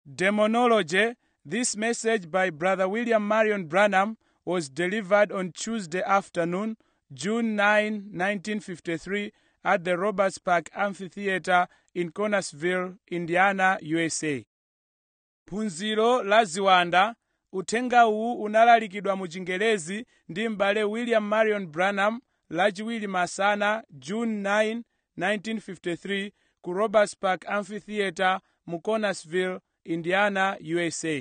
Demonology. This message by Brother William Marion Branham was delivered on Tuesday afternoon, June 9, 1953, at the Roberts Park Amphitheater in Connersville, Indiana, USA. phunziro la ziwanda uthenga uwu unalalikidwa mu chingelezi ndi m'bale william marion branham lachiwiri masana june 9 1953 ku roberts park amphitheater mu connersville indiana usa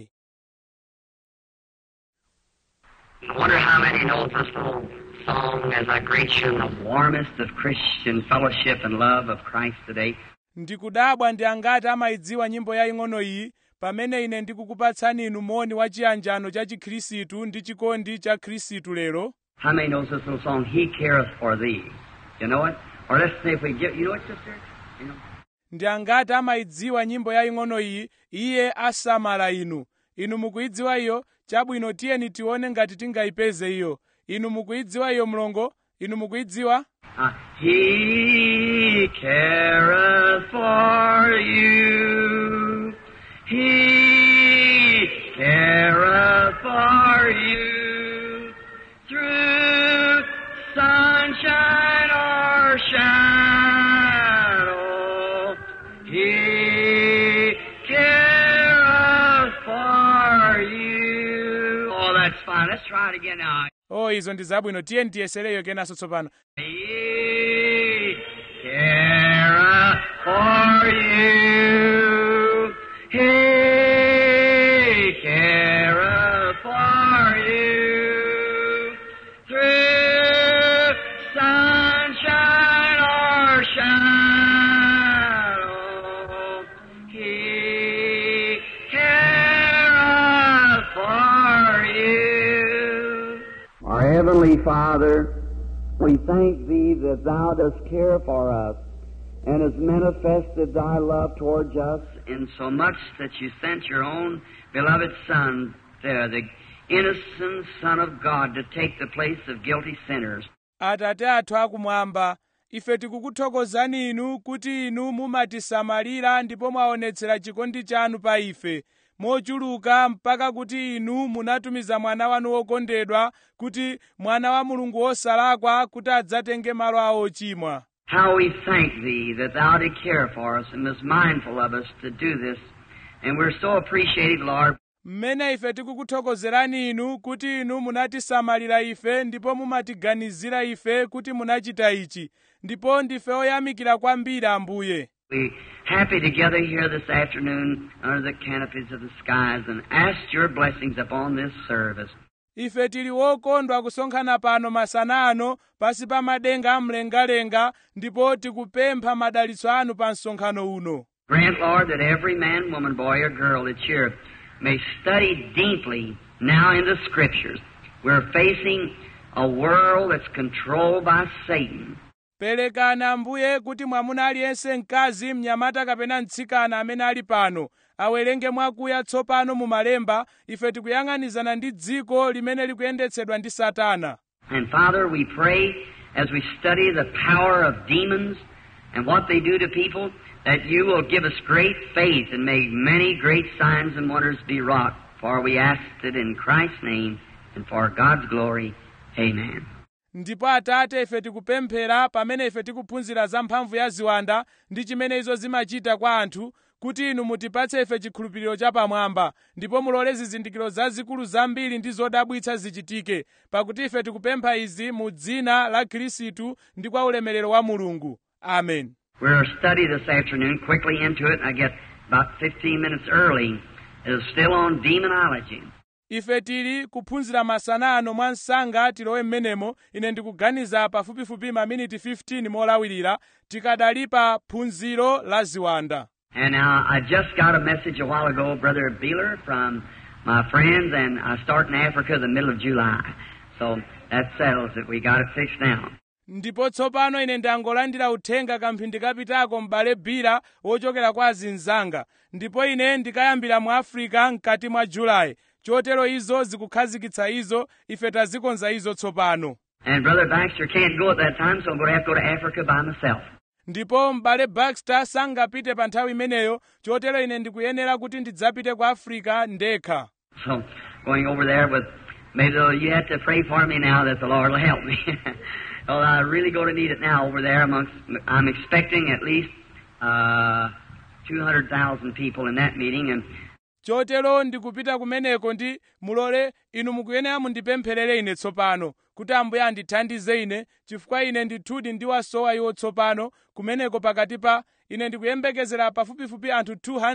I wonder how many know this little song as I greet you in the warmest of Christian fellowship and love of Christ today. ndikudabwa ndi angati amayidziwa nyimbo yaying'ono iyi pamene ine ndikukupatsani inu moni wa chiyanjano cha chikhristu ndi chikondi cha khristu lero How many knows this little song, He careth for thee? You know it? Or let's see if we get, you know it, sister? You know? ndi angati amayidziwa nyimbo yaying'ono iyi iye asamala inu inu mukuyidziwa iyo chabwino tiyeni tione ngati tingayipeze iyo inu mukuyidziwa iyo mlongo inu mukuyidziwa Uh, he careth for you. He careth for you. Through sunshine or shadow. He careth for you. Oh, that's fine. Let's try it again now. o izo ndi zabwino tiyeni tiyesereyo kenanso tsopano He careth for you. He careth for you. Through sunshine or shadow, He careth for you. Our Heavenly Father, we thank Thee that Thou dost care for us and hast manifested Thy love towards us in so much that You sent Your own beloved Son, there, the innocent Son of God, to take the place of guilty sinners. atate athu akumwamba ife tikukuthokozani inu kuti inu mumatisamalira ndipo mwaonetsera chikondi chanu pa ife mochuluka mpaka kuti inu munatumiza mwana wanu wokondedwa kuti mwana wa mulungu wosalakwa kuti adzatenge malo awo ochimwa How we thank Thee that Thou did care for us and was mindful of us to do this. And we're so appreciative, Lord, mmene ife tikukuthokozerani inu kuti inu munatisamalira ife ndipo mumatiganizira ife kuti munachita ichi ndipo ndife oyamikira kwambiri ambuye We happy together here this afternoon under the canopies of the skies and ask your blessings upon this service. ife tili wokondwa kusonkhana pano masana ano pasi pa madenga amlengalenga ndipo tikupempha madalitso anu pa msonkhano uno Grant, Lord, that every man, woman, boy, or girl that's here may study deeply now in the Scriptures. We're facing a world that's controlled by Satan. perekani ambuye kuti mwamuna aliyense mkazi mnyamata kapena mtsikana amene ali pano awerenge mwakuya tsopano mu malemba ife tikuyang'anizana ndi dziko limene likuyendetsedwa ndi satana And Father, we pray as we study the power of demons and what they do to people, that you will give us great faith and make many great signs and wonders be wrought. For we ask it in Christ's name and for God's glory. Amen. ndipo atate ife tikupemphera pamene ife tikuphunzira za mphamvu ya ziwanda ndi chimene izo zimachita kwa anthu kuti inu mutipatse ife chikhulupiriro chapamwamba ndipo mulole zizindikiro zazikulu zambiri ndi zodabwitsa zichitike pakuti ife tikupempha izi mu dzina la khristu ndi kwa ulemerero wa mulungu amen We're study this afternoon, quickly into it, I get about 15 minutes early, is still on demonology. ife tili kuphunzira masana ano mwa msanga tilowe mmenemo ine ndikuganiza pafupifupi maminiti 15 molawirira tikadali pa phunziro la ziwanda And now, I just got a message a while ago, Brother Beeler, from my friends, and I start in Africa the middle of July. So that settles it. We got it fixed now. ndipo tsopano ine ndangolandira uthenga kamphindi kapitako m'bale bira wochokera kwa azinzanga ndipo ine ndikayambira mu afirika mkati mwa julayi chotero izo zikukhazikitsa izo ife tazikonza izo tsopano And Brother Baxter can't go at that time, so I'm going to have to go to Africa by myself. ndipo m'bale baxter sangapite pa nthawi imeneyo chotero ine ndikuyenera kuti ndidzapite ku africa ndekha So, going over there with, maybe though you have to pray for me now that the Lord will help me. well, I really going to need it now over there amongst, I'm expecting at least, uh, 200,000 people in that meeting and chotero ndikupita kumeneko ndi mulole inu mukuyenera mundipempherere ine tsopano kuti ambuye andithandize ine chifukwa ine ndithudi ndiwasowa iwo tsopano kumeneko pakati pa ine ndikuyembekezera pafupifupi anthu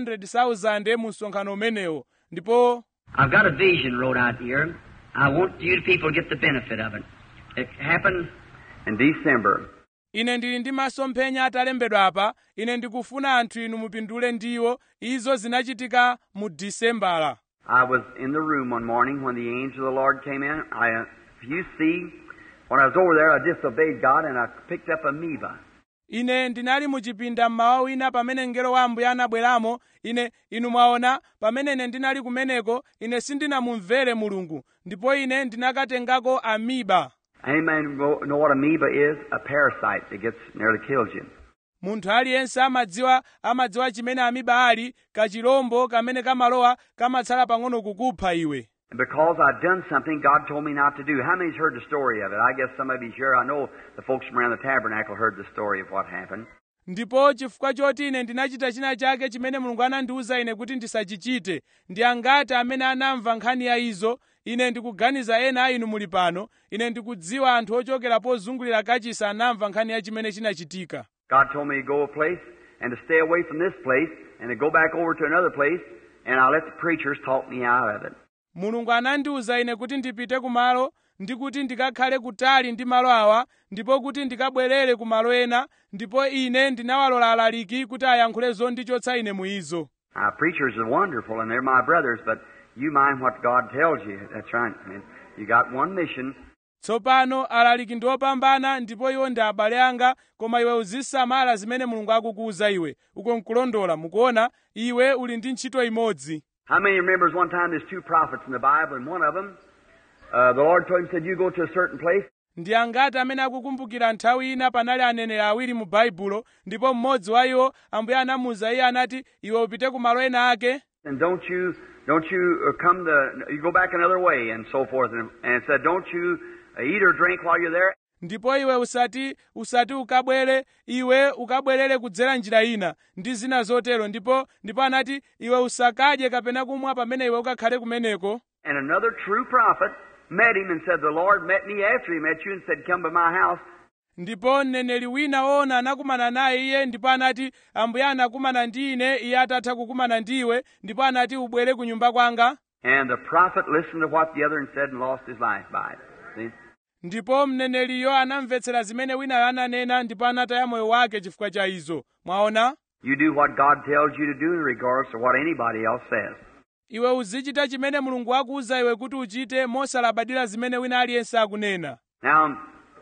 200,000 mu msonkhano umenewo ndipo I've got a vision wrote out here. I want you people to get the benefit of it. It happened in December. ine ndili ndi masomphenya atalembedwa apa ine ndikufuna anthu inu mupindule ndiwo izo zinachitika mu disembala I was in the room one morning when the angel of the Lord came in. I, uh, if you see, when I was over there, I disobeyed God and I picked up amoeba. ine ndinali muchipinda mmawa wina pamene mngelo wa ambuye anabweramo ine inu mwaona pamene ine ndinali kumeneko ine sindinamumvere mulungu ndipo ine ndinakatengako amiba Any man know know what amoeba is? A parasite that gets nearly kills you. munthu aliyense amadziwa amadziwa chimene amiba ali kachirombo kamene kamalowa kamatsala pang'ono kukupha iwe And because I'd done something God told me not to do. How many's heard the story of it? I guess some of you's here. I know the folks from around the tabernacle heard the story of what happened. ndipo chifukwa choti ine ndinachita china chake chimene mulungu anandiwuza ine kuti ndisachichite ndi angati amene anamva nkhani ya izo ine ndikuganiza ena a inu muli pano ine ndikudziwa anthu ochokera pozungulira kachisi anamva nkhani ya chimene chinachitika God told me to go a place and to stay away from this place and to go back over to another place, and I let the preachers talk me out of it. mulungu anandiwuza ine kuti ndipite kumalo ndi kuti ndikakhale kutali ndi malo awa ndipo kuti ndikabwerere ku malo ena ndipo ine ndinawalola alaliki kuti ayankhule zondichotsa ine mu izo Now, preachers are wonderful and they're my brothers, but you mind what God tells you. That's right. I mean, you got one mission, tsopano alaliki ndi opambana ndipo iwo ndi abale anga koma iwe uzisamala zimene mulungu akukuwuza iwe uko nkulondola mukuona iwe uli ndi ntchito imodzi How many remembers one time there's two prophets in the Bible, and one of them, uh, the Lord told him, said, you go to a certain place, ndi angati amene akukumbukira nthawi ina panali aneneri awiri mu baibulo ndipo mmodzi wa iwo ambuye anamuwuza iye anati iwe upite ku malo ena ake and don't you, don't you uh, come the, you go back another way, and so forth. And, and it said, don't you uh, eat or drink while you're there. ndipo iwe usati usati ukabwere iwe ukabwerere kudzera njira ina ndi zina zotero ndipo ndipo anati iwe usakadye kapena kumwa pamene iwe ukakhale kumeneko And another true prophet met him and said, the Lord met me after he met you and said, come to my house. ndipo mneneri wina woona anakumana naye iye ndipo anati ambuye anakumana ndi ine iye atatha kukumana ndiwe ndipo anati ubwere ku nyumba kwanga And the prophet listened to what the other one said and lost his life by it. See? ndipo mneneriyo anamvetsera zimene winayo ananena ndipo anataya moyo wake chifukwa cha izo mwaona You do what God tells you to do in regards to what anybody else says. iwe uzichita chimene mulungu akuwuza iwe kuti uchite mosalabadira zimene wina aliyense akunena Now,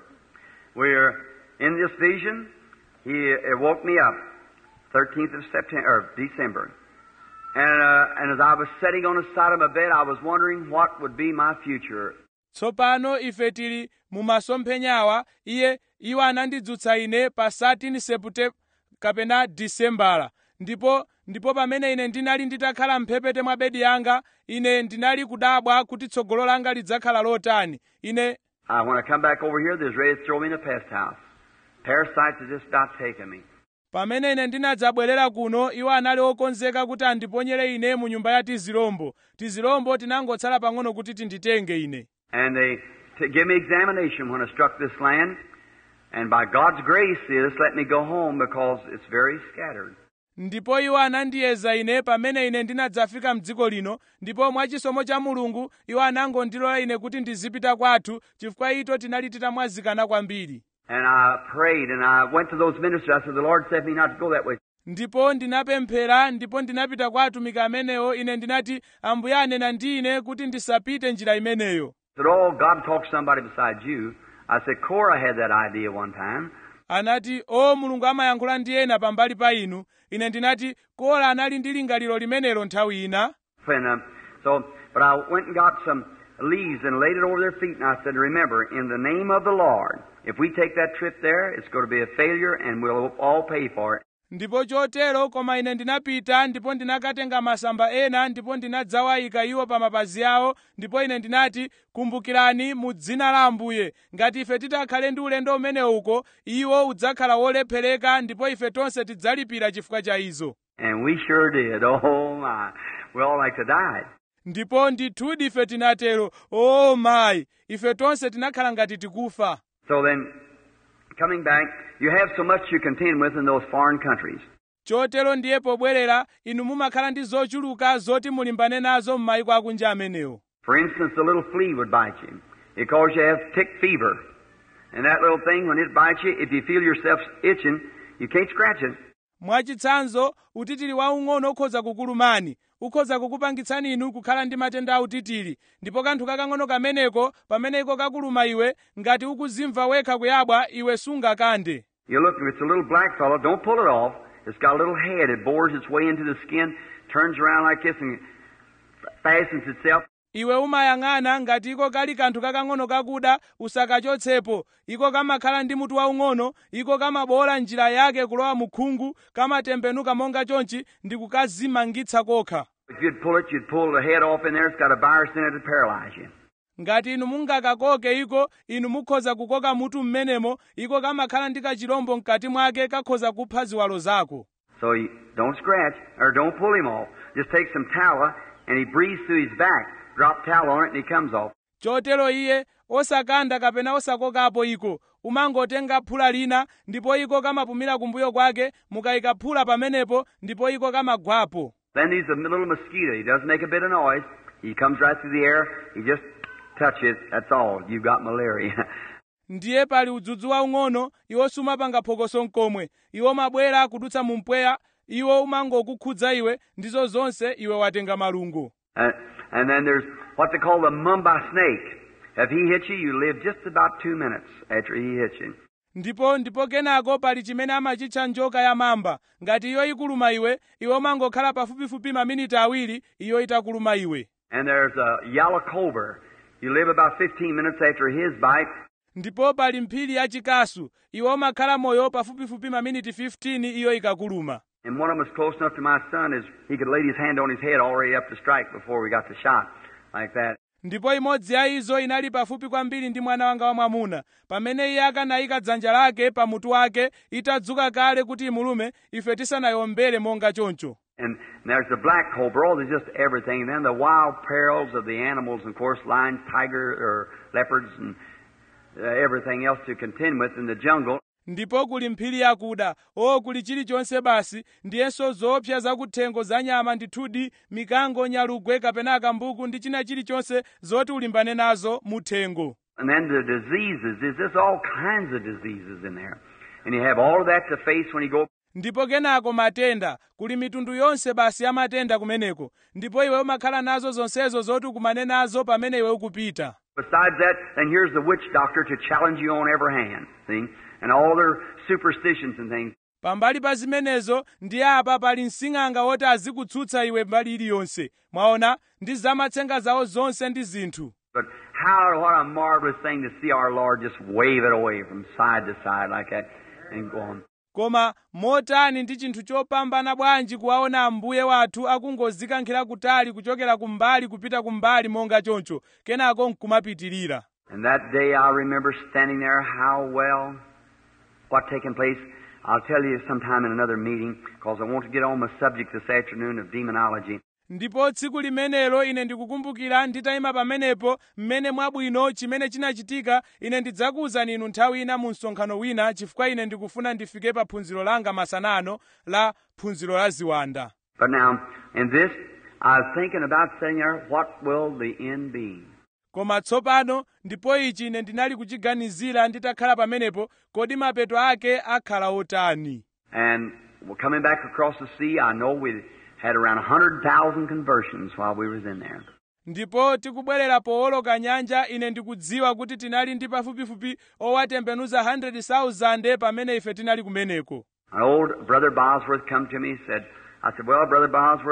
we're in this vision. He it woke me up, 13th of September, or December. And, uh, and as I was sitting on the side of my bed, I was wondering what would be my future. tsopano ife tili mu masomphenyawa iye iwo anandidzutsa ine pa 13 sepute kapena disembala ndipo ndipo pamene ine ndinali nditakhala mphepete mwa bedi yanga ine ndinali kudabwa kuti tsogolo langa lidzakhala lotani ine Uh, when I come back over here, there's ready to throw me in a pest house. Parasites have just about taken me. pamene ine ndinadzabwerera kuno iwo anali okonzeka kuti andiponyere ine mu nyumba ya tizilombo tizilombo tinangotsala pang'ono kuti tinditenge ine And they t- give me examination when I struck this land. And by God's grace, they just let me go home because it's very scattered. ndipo iwo anandiyeza ine pamene ine ndinadzafika mdziko lino ndipo mwachisomo cha mulungu iwo anangondilola ine kuti ndizipita kwathu chifukwa ito tinali titamwazikana kwambiri And I prayed and I went to those ministers. I said, The Lord said me not to go that way. ndipo ndinapemphera ndipo ndinapita kwa atumiki amenewo ine ndinati ambuye anena ndi ine kuti ndisapite njira imeneyo I said, Oh, God talked to somebody besides you. I said, Cora had that idea one time. anati o mulungu amayankhula ndi ena pambali pa inu ine ndinati kola anali ndi lingaliro limenelo nthawi ina And um, so, but I went and got some leaves and laid it over their feet. And I said, Remember, in the name of the Lord, if we take that trip there, it's going to be a failure and we'll all pay for it. ndipo chotero koma ine ndinapita ndipo ndinakatenga masamba ena ndipo ndinadzawayika iwo pa mapazi awo ndipo ine ndinati kumbukirani mu dzina la ambuye ngati ife titakhale ndi ulendo umene uko iwo udzakhala wolephereka ndipo ife tonse tidzalipira chifukwa cha izo And we sure did. Oh my. We all like to die. ndipo ndithudi ife tinatero o mayi ife tonse tinakhala ngati tikufa So then, coming back, you have so much you contend with in those foreign countries. chotero ndiye pobwerera inu mumakhala ndi zochuluka zoti mulimbane nazo m'mayiko akunja amenewo For instance, a little flea would bite you. It causes you to have tick fever. And that little thing, when it bites you, if you feel yourself itching, you can't scratch it. mwachitsanzo utitiri waung'ono ukhoza kukulumani ukhoza kukupangitsani inu kukhala ndi matenda a utitiri ndipo kanthu kakang'ono kameneko pamene iko kakuluma iwe ngati ukuzimva wekha kuyabwa iwe sungakande You look, if it's a little black fellow, don't pull it off. It's got a little head. It bores its way into the skin, turns around like this, and fastens itself. iwe umayang'ana ngati iko kali kanthu kakang'ono kakuda usakachotsepo iko kamakhala ndi mutu waung'ono iko kamabola njira yake kulowa mu khungu kamatembenuka monga chonchi ndi kukazimangitsa kokha If you'd pull it, you'd pull the head off in there. It's got a virus in it to paralyze you. ngati inu mungakakoke iko inu mukhoza kukoka mutu mmenemo iko kamakhala ndi kachirombo mkati mwake kakhoza kupha ziwalo zako So you don't scratch or don't pull him off. Just take some tallow and he breathes through his back. Drop tallow on it and he comes off. chotero iye osakanda kapena osakokapo iko umangotenga phula lina ndipo iko kamapumira kumbuyo kwake mukayika phula pamenepo ndipo iko kamagwapo Then there's a little mosquito. He doesn't make a bit of noise. He comes right through the air. He just touch it. That's all. You've got malaria. ndiye pali udzudzu waung'ono iwo sumapanga phokoso mkomwe iwo mabwera kudutsa mu mpweya iwo umangokukhudza iwe ndizo zonse iwe watenga malungo Uh, and then there's what they call the mumbai snake. If he hits you, you live just about two minutes after he hits you. ndipo ndipo kenako pali chimene amachitcha njoka ya mamba ngati iyo ikuluma iwe iwe umangokhala pafupifupi maminiti awiri iyo itakuluma iwe And there's a yellow cobra. You live about 15 minutes after his bite. ndipo pali mphiri yachikasu iwe umakhala moyo pafupifupi maminiti 15 iyo ikakuluma And one of them was close enough to my son as he could lay his hand on his head already up to strike before we got the shot. Like that. ndipo imodzi ya izo inali pafupi kwambiri ndi mwana wanga wamwamuna pamene iye akanayika dzanja lake pa mutu wake itadzuka kale kuti imulume ife tisanayombere monga choncho And there's the black cobra. Oh, there's just everything. And then the wild perils of the animals, of course, lions, tiger, or leopards, and uh, everything else to contend with in the jungle. ndipo kuli mphiri yakuda o kuli chilichonse basi ndiyenso zoopsa zakuthengo za nyama ndithudi mikango nyalugwe kapena akambuku ndi china chilichonse zoti ulimbane nazo muthengo And then the diseases. There's just all kinds of diseases in there. And you have all of that to face when you go. ndipo kenako matenda kuli mitundu yonse basi ya matenda kumeneko ndipo iwe umakhala nazo zonsezo zoti ukumane nazo pamene iwe ukupita Besides that, then here's the witch doctor to challenge you on every hand. See? And all their superstitions and things. pambali pa zimenezo ndi apa pali msing'anga woti azikutsutsa iwe mbali iliyonse mwaona ndi zamatsenga zawo zonse ndi zinthu But how, what a marvelous thing to see our Lord just wave it away from side to side like that and go on. koma motani ndi chinthu chopambana bwanji kuwaona ambuye wathu akungozikankhira kutali kuchokera kumbali kupita kumbali monga choncho kenako nkumapitirira And that day I remember standing there, how well, what taken place. I'll tell you sometime in another meeting, because I want to get on the subject this afternoon of demonology. ndipo tsiku limenelo ine ndikukumbukira nditayima pamenepo mmene mwabwino chimene chinachitika ine ndidzakuwuzani inu nthawi ina mu msonkhano wina chifukwa ine ndikufuna ndifike pa phunziro langa masanano la phunziro la ziwanda But now, in this, I was thinking about saying there, what will the end be? koma tsopano ndipo ichi ine ndinali kuchiganizira nditakhala pamenepo kodi mapeto ake akhala otani And well, coming back across the sea, I know we had around 100,000 conversions while we was in there. ndipo tikubwerera powoloka nyanja ine ndikudziwa kuti tinali ndi pafupifupi owatembenuza 100,000 pamene ife tinali kumeneko An old brother Bosworth come to me and said, I said, well, brother Bosworth,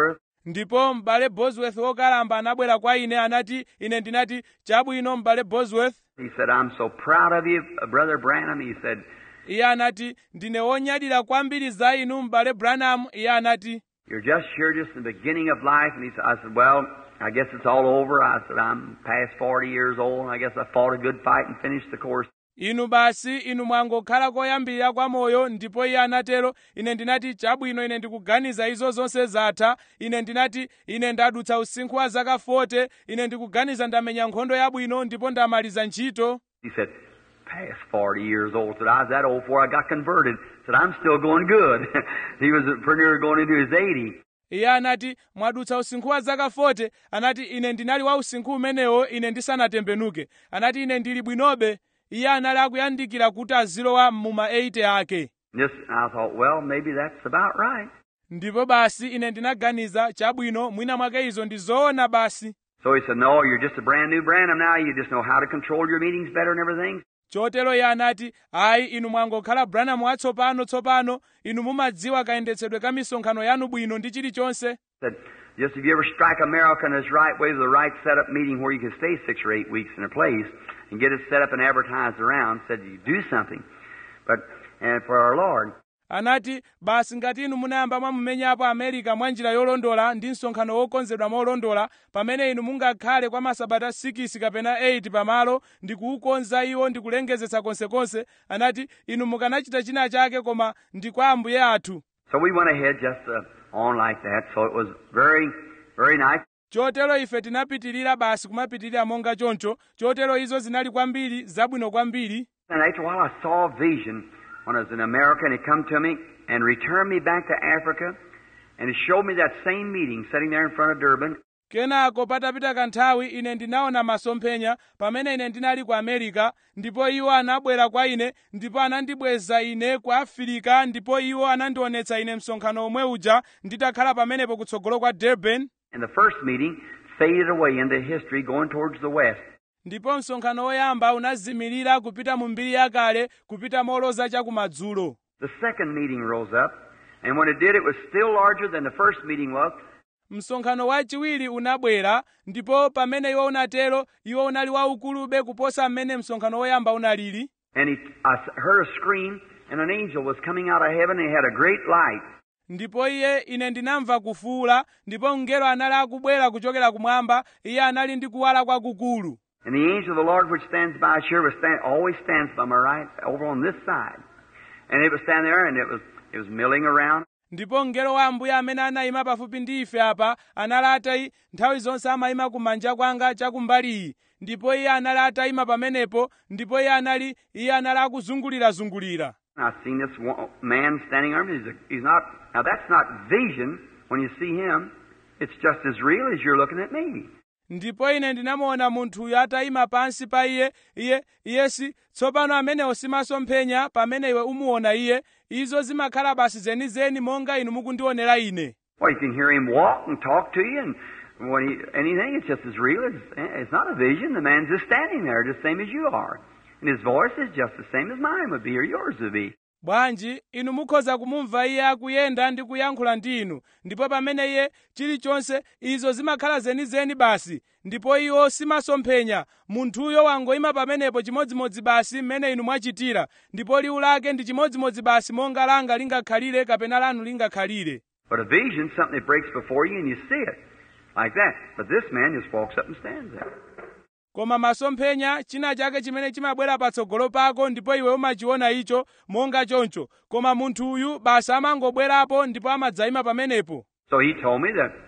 ndipo m'bale bosworth wokalamba anabwera kwa ine anati ine ndinati chabwino m'bale bosworth He said, I'm so proud of you, uh, Brother Branham. He said, iye anati ndine wonyadira kwambiri za inu m'bale branham iye anati You're just here just in the beginning of life. And he said, I said, Well, I guess it's all over. I said, I'm past 40 years old, and I guess I fought a good fight and finished the course. inu basi inu mwangokhala koyambirira kwa moyo ndipo iye anatero ine ndinati chabwino ine ndikuganiza izo zonse zatha ine ndinati ine ndadutsa usinkhu wa zaka 40 ine ndikuganiza ndamenya nkhondo yabwino ndipo ndamaliza ntchito He said, Past 40 years old. I said, I was that old before I got converted. said, I'm still going good. he was pretty near going into his 80. iye anati mwadutsa usinkhu wa zaka 40 anati ine ndinali wa usinkhu umenewo ine ndisanatembenuke anati ine ndili bwinobe iye anali akuyandikira kuti azilowa muma 80 ake Just, I thought, well, maybe that's about right. ndipo basi ine ndinaganiza chabwino mwina mwake izo ndi zoona basi So he said, No, you're just a brand new Branham now. You just know how to control your meetings better and everything. chotero iye anati ayi inu mwangokhala branham watsopano tsopano inu mumadziwa kayendetsedwe ka misonkhano yanu bwino ndi chilichonse Said, just if you ever strike America in its right way with the right setup meeting where you can stay six or eight weeks in a place and get it set up and advertised around, said you do something. But and for our Lord. anati basi ngati inu munayamba mwamumenyapo america mwa njira yolondola ndi msonkhano wokonzedwa molondola pamene inu mungakhale kwa masabata 6 kapena 8 pamalo ndi kuukonza iwo ndi kulengezetsa konsekonse anati inu mukanachita china chake koma ndi kwa ambuye athu So we went ahead just uh, on like that. So it was very, very nice. chotero ife tinapitirira basi kumapitirira monga choncho chotero izo zinali kwambiri zabwino kwambiri And after a while, I saw a vision when I was in America, and it come to me and returned me back to Africa, and it showed me that same meeting sitting there in front of Durban. kenako patapita kanthawi ine ndinaona masomphenya pamene ine ndinali ku america ndipo iwo anabwera kwa ine ndipo anandibweza ine ku afirika ndipo iwo anandionetsa ine msonkhano omwe uja nditakhala pamenepo kutsogolo kwa durban And the first meeting faded away into history, going towards the west. ndipo msonkhano woyamba unazimirira kupita mu mbiri yakale kupita moloza chakumadzulo The second meeting rose up, and when it did, it was still larger than the first meeting was. msonkhano wachiwiri unabwera ndipo pamene iwo unatero iwo unali waukulube kuposa mmene msonkhano woyamba unalili And he, I s- heard a scream, and an angel was coming out of heaven, and he had a great light. ndipo iye ine ndinamva kufuula ndipo mngelo anali akubwera kuchokera kumwamba iye anali ndi kuwala kwakukulu And the angel of the Lord, which stands by, sure was stand, always stands by my right, over on this side. And it was standing there, and it was it was milling around. ndipo mngelo wa ambuye amene anayima pafupi ndi ife apa anali atayi nthawi zonse amayima kumanja kwanga chakumbaliyi ndipo iye anali atayima pamenepo ndipo iye anali iye anali akuzungulirazungulira And I seen this one, man standing there. and He's, a, he's not. Now that's not vision. When you see him, it's just as real as you're looking at me. ndipo ine ndinamuona munthuyo atayima pansi pa iye iye iyesi tsopano amenewo simasomphenya pamene iwe umuona iye izo zimakhala basi zenizeni monga inu mukundionera ine Well, you can hear him walk and talk to you, and when he anything, it's just as real as it's not a vision. The man's just standing there, just same as you are, and his voice is just the same as mine would be or yours would be. bwanji inu mukhoza kumumva iye akuyenda ndi kuyankhula ndi inu ndipo pamene iye chilichonse izo zimakhala zenizeni basi ndipo iwo simasomphenya munthuyo wangoyima pamenepo chimodzimodzi basi mmene inu mwachitira ndipo liwu lake ndi chimodzimodzi basi monga langa lingakhalire kapena lanu lingakhalire But a vision's something that breaks before you and you see it like that. But this man just walks up and stands there. koma masomphenya china chake chimene chimabwera patsogolo pako ndipo iwe umachiona icho monga choncho koma munthuyu basi amangobwerapo ndipo amadzayima pamenepo So he told me that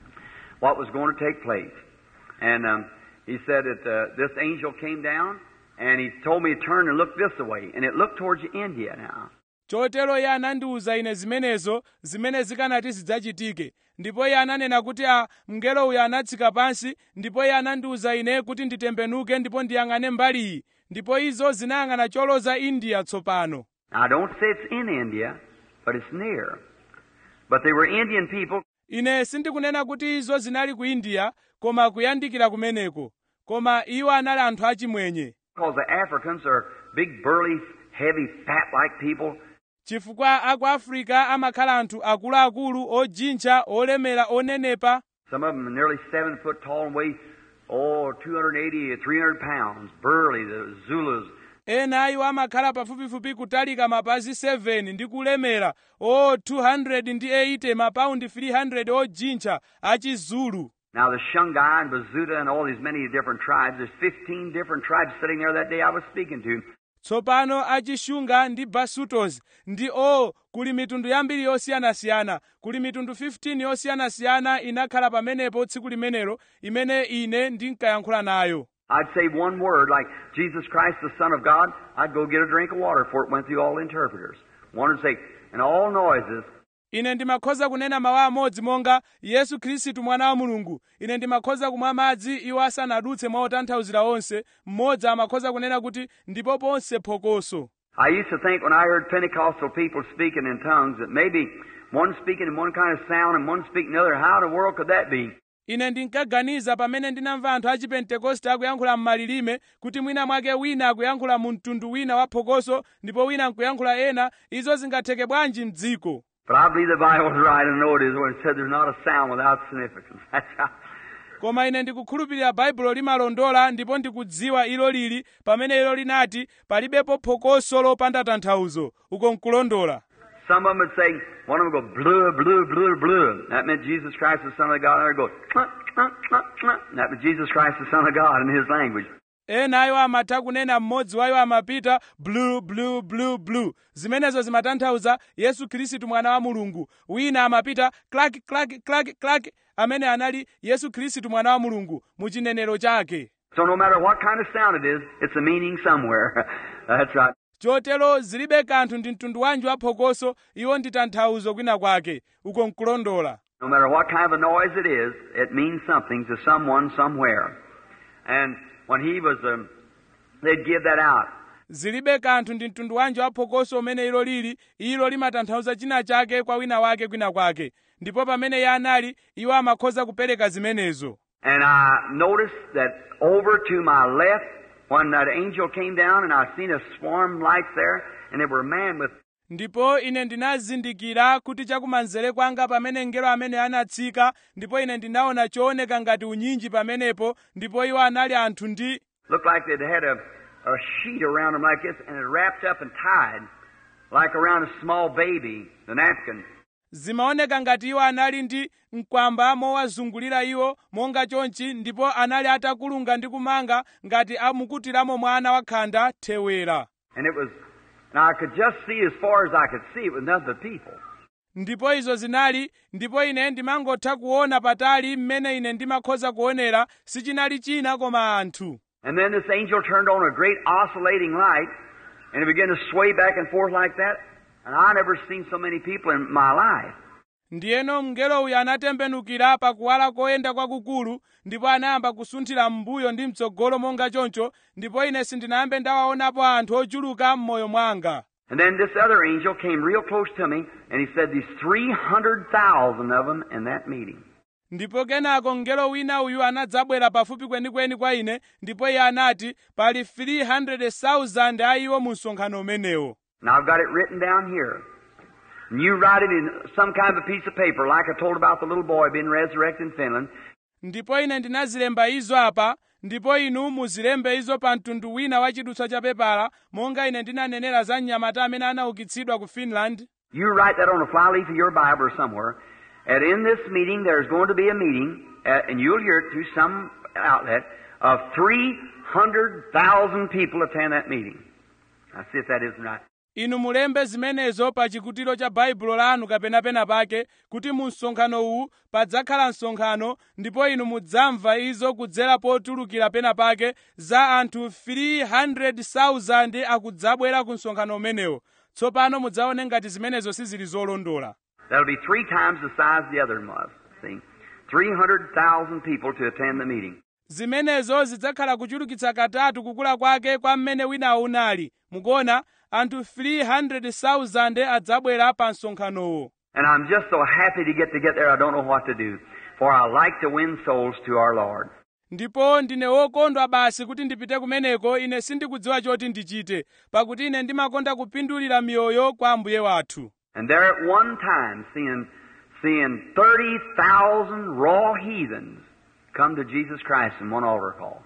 what was going to take place. And um, he said that uh, this angel came down and he told me to turn and look this way. And it looked towards India now. chotero iye anandiwuza ine zimenezo zimene zikanati zidzachitike ndipo iye ananena kuti a mngelo uyu anatsika pansi ndipo iye anandiwuza ine kuti nditembenuke ndipo ndiyang'ane mbaliyi ndipo izo zinayang'ana choloza india tsopano Now, I don't say it's in India, but it's near. But they were Indian people ine sindikunena kuti izo zinali ku india koma kuyandikira kumeneko koma iwo anali anthu achimwenye because the Africans are big, burly, heavy, fat-like people. chifukwa aku africa amakhala anthu akuluakulu ojintcha olemera onenepa Some of them are nearly seven foot tall and weigh, oh, 280 or 300 pounds. Burly, the Zulus. ena iwo amakhala pafupifupi kutalika mapazi 7 ndi kulemera o 280 mapaundi 300 ojintcha achizulu Now, the Shungai and Bazuta and all these many different tribes, there's 15 different tribes sitting there that day I was speaking to. tsopano achishunga ndi basutos ndi o kuli mitundu yambiri yosiyanasiyana kuli mitundu 15 yosiyanasiyana inakhala pamenepo tsiku limenelo imene ine ndinkayankhula nayo I'd say one word like Jesus Christ, the Son of God. I'd go get a drink of water before it went through all the interpreters. One would say, and all noises, ine ndimakhoza kunena mawu amodzi monga yesu khristu mwana wa mulungu ine ndimakhoza kumwa madzi iwo asanadutse mwa otanthauzira onse mmodzi amakhoza kunena kuti ndipo ponse phokoso I used to think when I heard Pentecostal people speaking in tongues that maybe one speaking in one kind of sound and one speaking another. How in the world could that be? ine ndinkaganiza pamene ndinamva anthu a chipentekoste akuyankhula m'malilime kuti mwina mwake wina akuyankhula mu mtundu wina wa phokoso ndipo wina nkuyankhula ena izo zingatheke bwanji mdziko But I believe the Bible's right. I know it is when it said there's not a sound without significance. That's how. koma ine ndikukhulupirira baibulo limalondola ndipo ndikudziwa ilo lili pamene ilo linati palibepo phokoso lopanda tanthauzo uko nkulondola Some of them would say, one of them would go, blue, blue, blue, blue. That meant Jesus Christ, the Son of God. Another would go, cluck, cluck, cluck, cluck. That meant Jesus Christ, the Son of God, in his language. ena ayo amatha kunena mmodzi wayo amapita blue blue blue blue zimenezo zimatanthauza yesu khristu mwana wa mulungu wina amapita klaki klaki klaki klaki amene anali yesu khristu mwana wa mulungu mu chinenero chake So no matter what kind of sound it is, it's a meaning somewhere. That's right. chotero zilibe kanthu ndi mtundu wanji wa phokoso iwo ndi tanthauzo kwina kwake uko nkulondola No matter what kind of a noise it is, it means something to someone somewhere. And when he was, um, they'd give that out. zilibe kanthu ndi mtundu wanji wa phokoso umene ilo lili ilo limatanthauza china chake kwa wina wake kwina kwake ndipo pamene iye anali iwo amakhoza kupereka zimenezo And I noticed that over to my left, when that angel came down, and I seen a swarm lights there, and there were a man with ndipo ine ndinazindikira kuti chakumanzere kwanga pamene mngelo amene anatsika ndipo ine ndinaona chooneka ngati unyinji pamenepo ndipo iwo anali anthu ndi looked like they'd had a, a sheet around them like this, and it wrapped up and tied, like around a small baby, the napkin. zimaoneka ngati iwo anali ndi mkwamba mowazungulira iwo monga chonchi ndipo anali atakulunga ndi kumanga ngati amukutiramo mwana wakhanda thewera And it was, and I could just see as far as I could see, it was nothing but people. ndipo izo zinali ndipo ine ndimangotha kuona patali mmene ine ndimakhoza kuonera sichinali china koma anthu And then this angel turned on a great oscillating light, and it began to sway back and forth like that. And I never seen so many people in my life. ndiyeno mngelo uyu anatembenukira pakuwala koyenda kwakukulu ndipo anayamba kusunthira m'mbuyo ndi mtsogolo monga choncho ndipo ine sindinayambe ndawaonapo anthu ochuluka m'moyo mwanga And then this other angel came real close to me, and he said, There's 300,000 of them in that meeting. ndipo kenako mngelo wina uyu anadzabwera pafupi kwenikweni kwa ine ndipo iye anati pali 300,000 a iwo mu msonkhano umenewo Now I've got it written down here. And you write it in some kind of a piece of paper, like I told about the little boy being resurrected in Finland. ndipo ine ndinazilemba izo apa ndipo inu muzilembe izo pa mtundu wina wa chidutswa cha pepala monga ine ndinanenera za mnyamata amene anaukitsidwa ku finland You write that on a flyleaf of your Bible or somewhere. And in this meeting, there's going to be a meeting, uh, and you'll hear it through some outlet, of 300,000 people attend that meeting. Now see if that isn't right. inu mulembe zimenezo pa chikutiro cha baibulo lanu kapena pena pake kuti mu msonkhano uwu padzakhala msonkhano ndipo inu mudzamva izo kudzera potulukira pena pake za anthu 300,000 akudzabwera ku msonkhano umenewo tsopano mudzaone ngati zimenezo sizili zolondola That'll be three times the size the other one was. See? 300,000 people to attend the meeting. zimenezo zidzakhala kuchulukitsa katatu kukula kwake kwa mmene winawo unali mukuona anthu 300,000 adzabwera pa msonkhanowo And I'm just so happy to get to get there, I don't know what to do. For I like to win souls to our Lord. ndipo ndine wokondwa basi kuti ndipite kumeneko ine sindikudziwa choti ndichite pakuti ine ndimakonda kupindulira miyoyo kwa ambuye wathu And there at one time, seeing, seeing 30,000 raw heathens come to Jesus Christ in one altar call.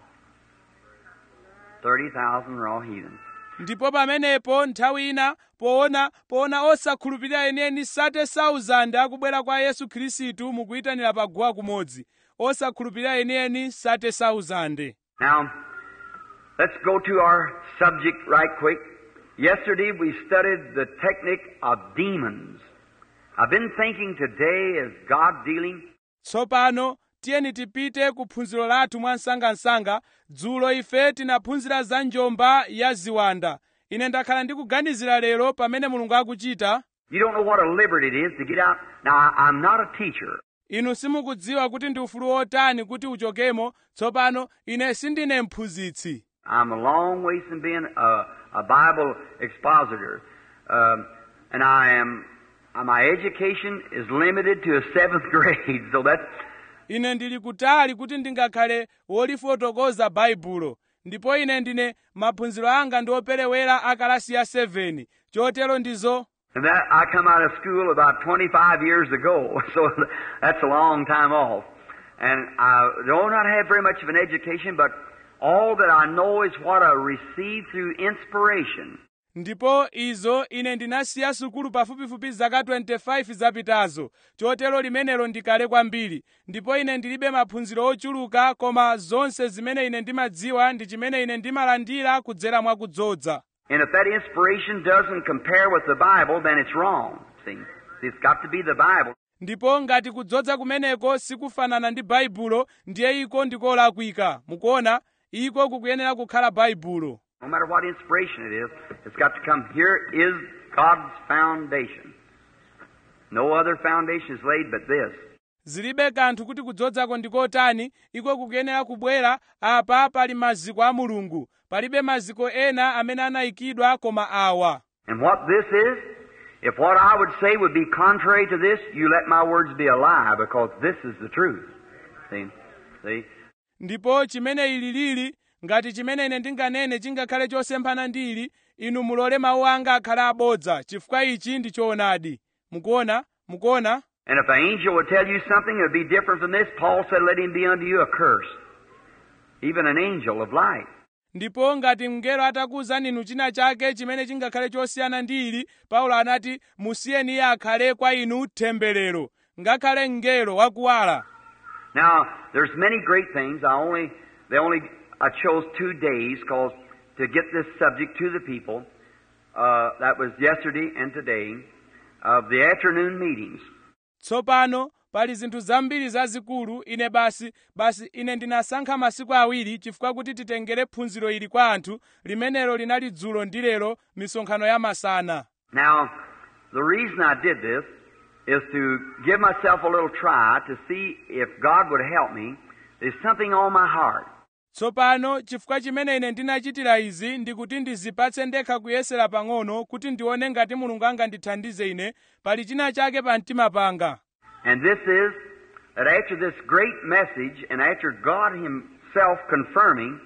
30,000 raw heathens. ndipo pamenepo nthawi ina poona poona osakhulupirira enieni 30,000 akubwera kwa yesu khristu mukuyitanira paguwa kumodzi osakhulupirira enieni 30,000 Now, let's go to our subject right quick. Yesterday we studied the technique of demons. I've been thinking today as God dealing tsopano tiyeni tipite ku phunziro lathu mwa msangamsanga dzulo ife tinaphunzira za njomba ya ziwanda ine ndakhala ndikuganizira lero pamene mulungu akuchita You don't know what a liberty it is to get out. Now, I, I'm not a teacher. inu simukudziwa kuti ndi ufulu wotani kuti uchokemo tsopano ine sindine mphunzitsi I'm a long ways from being a, a Bible expositor. Um, and I am, uh, my education is limited to a seventh grade, so that's, ine ndili kutali kuti ndingakhale wolifotokoza baibulo ndipo ine ndine maphunziro anga ndi operewera a kalasi ya 7 chotero ndizo and that, I come out of school about 25 years ago, so that's a long time off. And I do not have very much of an education, but all that I know is what I received through inspiration. ndipo izo ine ndinasiya sukulu pafupifupi zaka 25 zapitazo chotero limenelo ndikale kwambiri ndipo ine ndilibe maphunziro ochuluka koma zonse zimene ine ndimadziwa ndi chimene ine ndimalandira kudzera mwa kudzodza And if that inspiration doesn't compare with the Bible, then it's wrong. See? See, It's got to be the Bible. ndipo ngati kudzodza kumeneko sikufanana ndi baibulo ndiye iko ndikolakwika mukuona iko kukuyenera kukhala baibulo No matter what inspiration it is, it's got to come. Here is God's foundation. No other foundation is laid but this. zilibe kanthu kuti kudzozako ndikotani iko kukuyenera kubwera apa pali maziko a mulungu palibe maziko ena amene anayikidwa koma awa And what this is, if what I would say would be contrary to this, you let my words be a lie because this is the truth. See? See? ndipo chimene ili lili ngati chimene ine ndinganene chingakhale chosemphana ndi ili inu mulole mawu anga akhale abodza chifukwa ichi ndi choonadi mukuona mukuona And if an angel would tell you something that would be different from this, Paul said, let him be unto you a curse. Even an angel of light. ndipo ngati mngelo atakuwuzani inu china chake chimene chingakhale chosiyana ndi ili paulo anati musiyeni iye akhale kwa inu temberero ngakhale mngelo wakuwala Now, there's many great things. I only, they only, I chose two days cause to get this subject to the people. Uh, that was yesterday and today of the afternoon meetings. tsopano pali zinthu zambiri zazikulu ine basi basi ine ndinasankha masiku awiri chifukwa kuti titengere phunziro ili kwa anthu limenelo linali dzulo ndi lero misonkhano ya masana Now, the reason I did this is to give myself a little try to see if God would help me. There's something on my heart. tsopano chifukwa chimene ine ndinachitira izi ndikuti ndizipatse ndekha kuyesera pang'ono kuti ndione ngati mulungu angandithandize ine pali china chake pa mtima panga And this is that after this great message and after God Himself confirming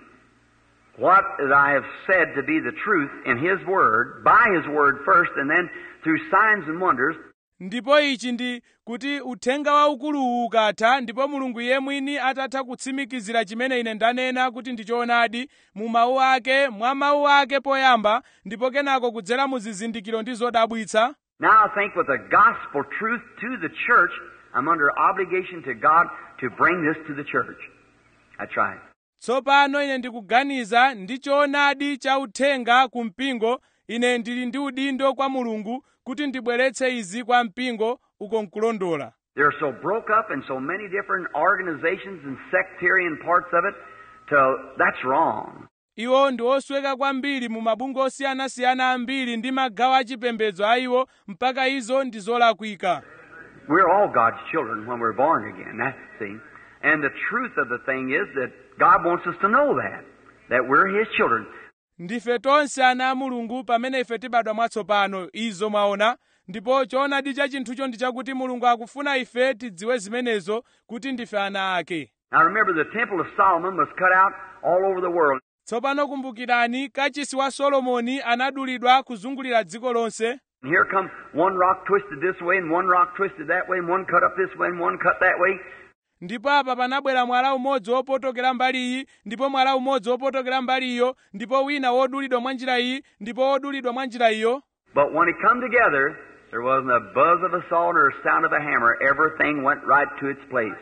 what that I have said to be the truth in His Word, by His Word first, and then through signs and wonders, ndipo ichi ndi kuti uthenga waukuluwu ukatha ndipo mulungu iye mwini atatha kutsimikizira chimene ine ndanena kuti ndi choonadi mu mawu ake mwa mawu ake poyamba ndipo kenako kudzera mu zizindikiro ndi zodabwitsa now I think with the gospel truth to the church, I'm under obligation to God to bring this to the church. That's right. tsopano ine ndikuganiza ndi choonadi cha uthenga ku mpingo ine ndili ndi udindo kwa mulungu kuti ndibweretse izi kwa mpingo uko nkulondola They're so broke up in so many different organizations and sectarian parts of it, till that's wrong. iwo ndi osweka kwambiri mu mabungwe osiyanasiyana ambiri ndi magawo achipembedzo a iwo mpaka izo ndi zolakwika We're all God's children when we're born again. That's see. And the truth of the thing is that God wants us to know that. That we're His children. ndife tonse ana a mulungu pamene ife tibadwa mwatsopano izo mwaona ndipo choonadi cha chinthucho ndi chakuti mulungu akufuna ife tidziwe zimenezo kuti ndife ana ake Now remember, the Temple of Solomon was cut out all over the world. tsopano kumbukirani kachisi wa solomoni anadulidwa kuzungulira dziko lonse And here come one rock twisted this way, and one rock twisted that way, and one cut up this way, and one cut that way. ndipo apa panabwera mwala umodzi wopotokera mbali iyi ndipo mwala umodzi wopotokera mbali iyo ndipo wina wodulidwa mwa njira iyi ndipo wodulidwa mwa njira iyo But when it come together, there wasn't a buzz of a saw nor a sound of a hammer. Everything went right to its place.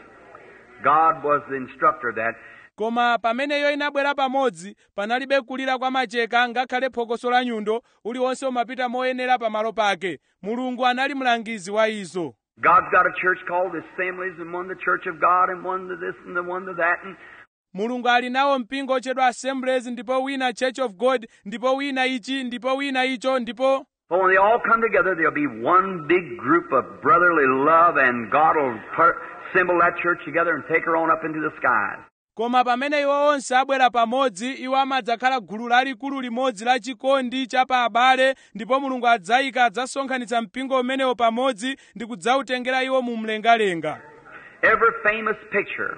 God was the instructor of that. koma pameneyo inabwera pamodzi panalibe kulira kwa macheka ngakhale phokoso la nyundo uliwonse umapita moyenera pamalo pake mulungu anali mlangizi wa izo God's got a church called the Assemblies, and one the Church of God, and one the this and the one the that. And mulungu ali nawo mpingo otchedwa assemblies ndipo wina church of god ndipo wina ichi ndipo wina icho ndipo but when they all come together, there'll be one big group of brotherly love, and God will per- assemble that church together and take her on up into the skies. koma pamene iwo onse abwera pamodzi iwo amadzakhala gulu lalikulu limodzi la chikondi cha pa abale ndipo mulungu adzayika adzasonkhanitsa mpingo umenewo pamodzi ndi kudzawutengera iwo mu mlengalenga Every famous picture,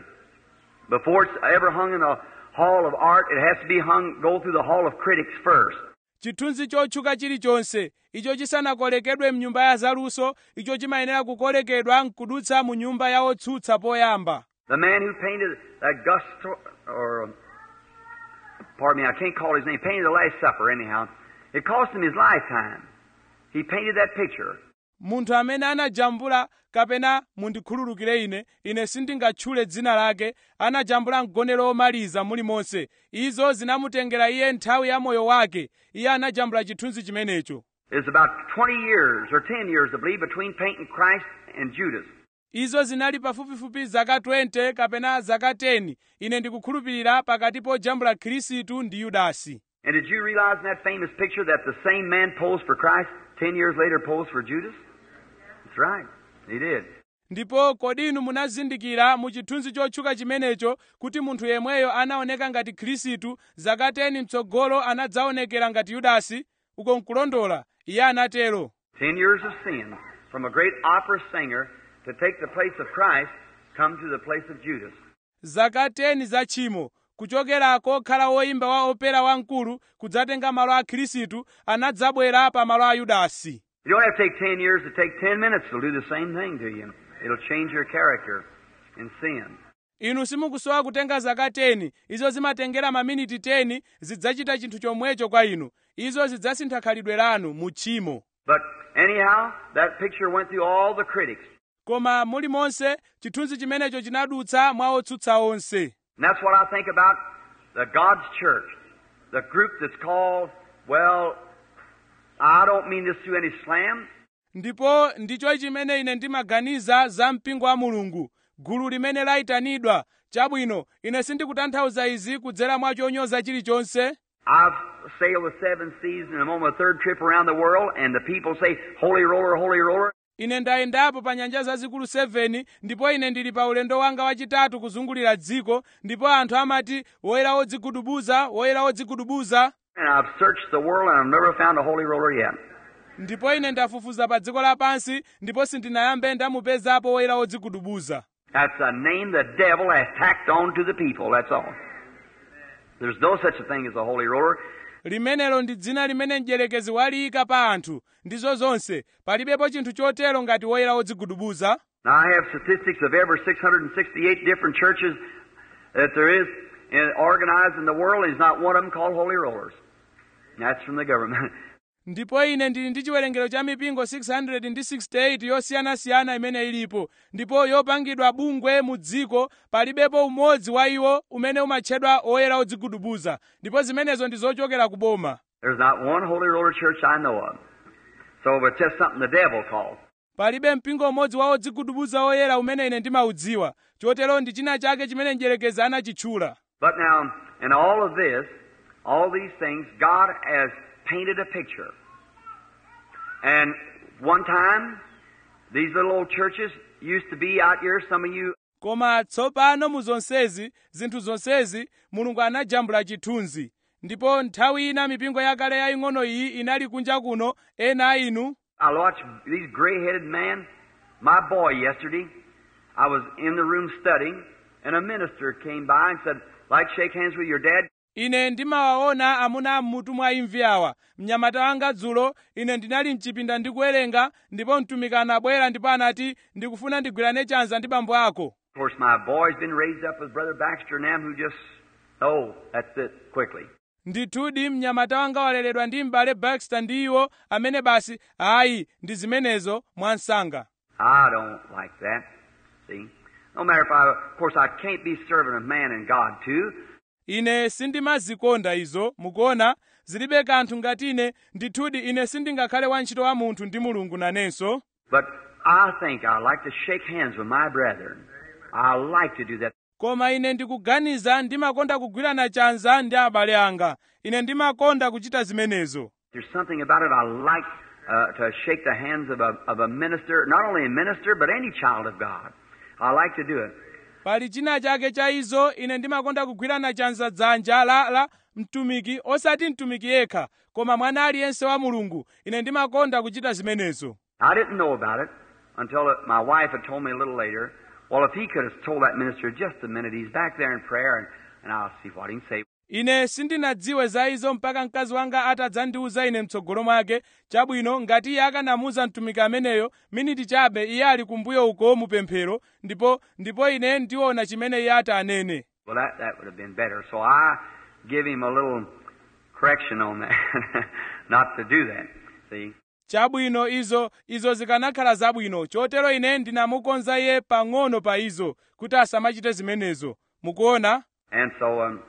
before it's ever hung in a hall of art, it has to be hung, go through the hall of critics first. chithunzi chotchuka chilichonse icho chisanakolekedwe mnyumba ya zaluso icho chimayenera kukolekedwa nkudutsa mu nyumba ya otsutsa poyamba The man who painted Augusto, or, um, pardon me, I can't call his name, painted the Last Supper anyhow. It cost him his lifetime. He painted that picture. munthu amene anajambula kapena mundikhululukire ine ine sindingatchule dzina lake anajambula mgonero omaliza mulimonse izo zinamutengera iye nthawi ya moyo wake iye anajambula chithunzi chimenecho It's about 20 years, or 10 years, I believe, between painting Christ and Judas. izo zinali pafupifupi zaka 20 kapena zaka 10 ine ndikukhulupirira pakati pojambula khristu ndi yudasi And did you realize in that famous picture that the same man posed for Christ 10 years later posed for Judas? That's right. He did. ndipo kodi inu munazindikira mu chithunzi chotchuka chimenecho kuti munthu yemweyo anaoneka ngati khristu zaka 10 mtsogolo anadzaonekera ngati yudasi uko nkulondola iye anatero 10 years of sin from a great opera singer to take the place of Christ come to the place of Judas. zaka 10 za tchimo kuchokerako khala woyimba wa opera wamkulu kudzatenga malo a khristu anadzabwera pa malo a yudasi You don't have to take 10 years to take 10 minutes. It'll do the same thing to you. It'll change your character in sin. inu simukusowa kutenga zaka 10 izo zimatengera maminiti 10 zidzachita chinthu chomwecho kwa inu izo zidzasintha khalidwe lanu mu tchimo But anyhow, that picture went through all the critics. koma mulimonse chithunzi chimenecho chinadutsa mwa otsutsa onse And that's what I think about the God's church. The group that's called, well, I don't mean this through any slam. ndipo ndicho chimene ine ndimaganiza za mpingo wa mulungu gulu limene layitanidwa chabwino ine sindikutanthauza izi kudzera mwa chonyoza chilichonse I've sailed the seven seas and I'm on my third trip around the world, and the people say, Holy roller, holy roller. ine ndayendapo pa nyanja zazikulu 7 ndipo ine ndili pa ulendo wanga wachitatu kuzungulira dziko ndipo anthu amati woyera wodzigudubuza woyera wodzigudubuza And I've searched the world and I've never found a holy roller yet. ndipo ine ndafufuza pa dziko lapansi ndipo sindinayambe ndamupezapo woyera wodzigudubuza That's a name the devil has tacked on to the people, that's all. There's no such a thing as a holy roller. limenelo ndi dzina limene mdierekezi waliyika pa anthu ndizo zonse palibepo chinthu chotero ngati woyera wodzigudubuza Now, I have statistics of every 668 different churches that there is in, organized in the world, and there's not one of them called holy rollers. And that's from the government. ndipo ine ndili ndi chiwerengero cha mipingo 668 yosiyanasiyana imene ilipo ndipo yopangidwa bungwe mu dziko palibepo umodzi wa iwo umene umatchedwa oyera odzigudubuza ndipo zimenezo ndi zochokera ku boma There's not one holy roller church I know of. So it's just something the devil calls. palibe mpingo umodzi wa odzigudubuza oyera umene ine ndimaudziwa chotero ndi china chake chimene mdierekezi anachitchula But now, in all of this, all these things, God has painted a picture. And one time, these little old churches used to be out here, some of you koma tsopano mu zonsezi zinthu zonsezi mulungu anajambula chithunzi ndipo nthawi ina mipingo yakale yaying'ono iyi inali kunja kuno ena a inu I watched these gray-headed men. My boy yesterday, I was in the room studying, and a minister came by and said, like shake hands with your dad? ine ndimawaona amuna mmutu mwa imvi awa mnyamata wanga dzulo ine ndinali mchipinda ndikuwerenga ndipo mtumiki anabwera ndipo anati ndikufuna ndigwirane chanza ndi bambo ako Of course, my boy's been raised up with Brother Baxter and them who just, oh, that's it, quickly. ndithudi mnyamata wanga waleredwa ndi m'bale baxter ndi iwo amene basi ayi ndi zimenezo mwansanga I don't like that. See? No matter if I, of course, I can't be serving of man and God too. ine sindimazikonda izo mukuona zilibe kanthu ngati ine ndithudi ine sindingakhale wantchito wa munthu ndi mulungu nanenso But I think I like to shake hands with my brethren. I like to do that. koma ine ndikuganiza ndimakonda kugwirana chanza ndi abale anga ine ndimakonda kuchita zimenezo There's something about it I like uh, to shake the hands of a, of a minister, not only a minister, but any child of God. I like to do it. pali china chake cha izo ine ndimakonda kugwirana chanza dzanja la, la mtumiki osati mtumiki yekha koma mwana aliyense wa mulungu ine ndimakonda kuchita zimenezo I didn't know about it until uh, my wife had told me a little later. Well, if he could have told that minister just a minute, he's back there in prayer, and, and I'll see what he can say. ine sindinadziwe za izo mpaka mkazi wanga atadzandiuza ine mtsogolo mwake chabwino ngati iye akanamuuza mtumiki ameneyo miniti chabe iye ali kumbuyo uko mupemphero ndipo ndipo ine ndiona chimene iye ati anene Well, that, that would have been better. So I give him a little correction on that, not to do that. See? chabwino izo izo zikanakhala zabwino chotero ine ndinamukonza iye pang'ono pa izo kuti asamachite zimenezo mukuona And so um,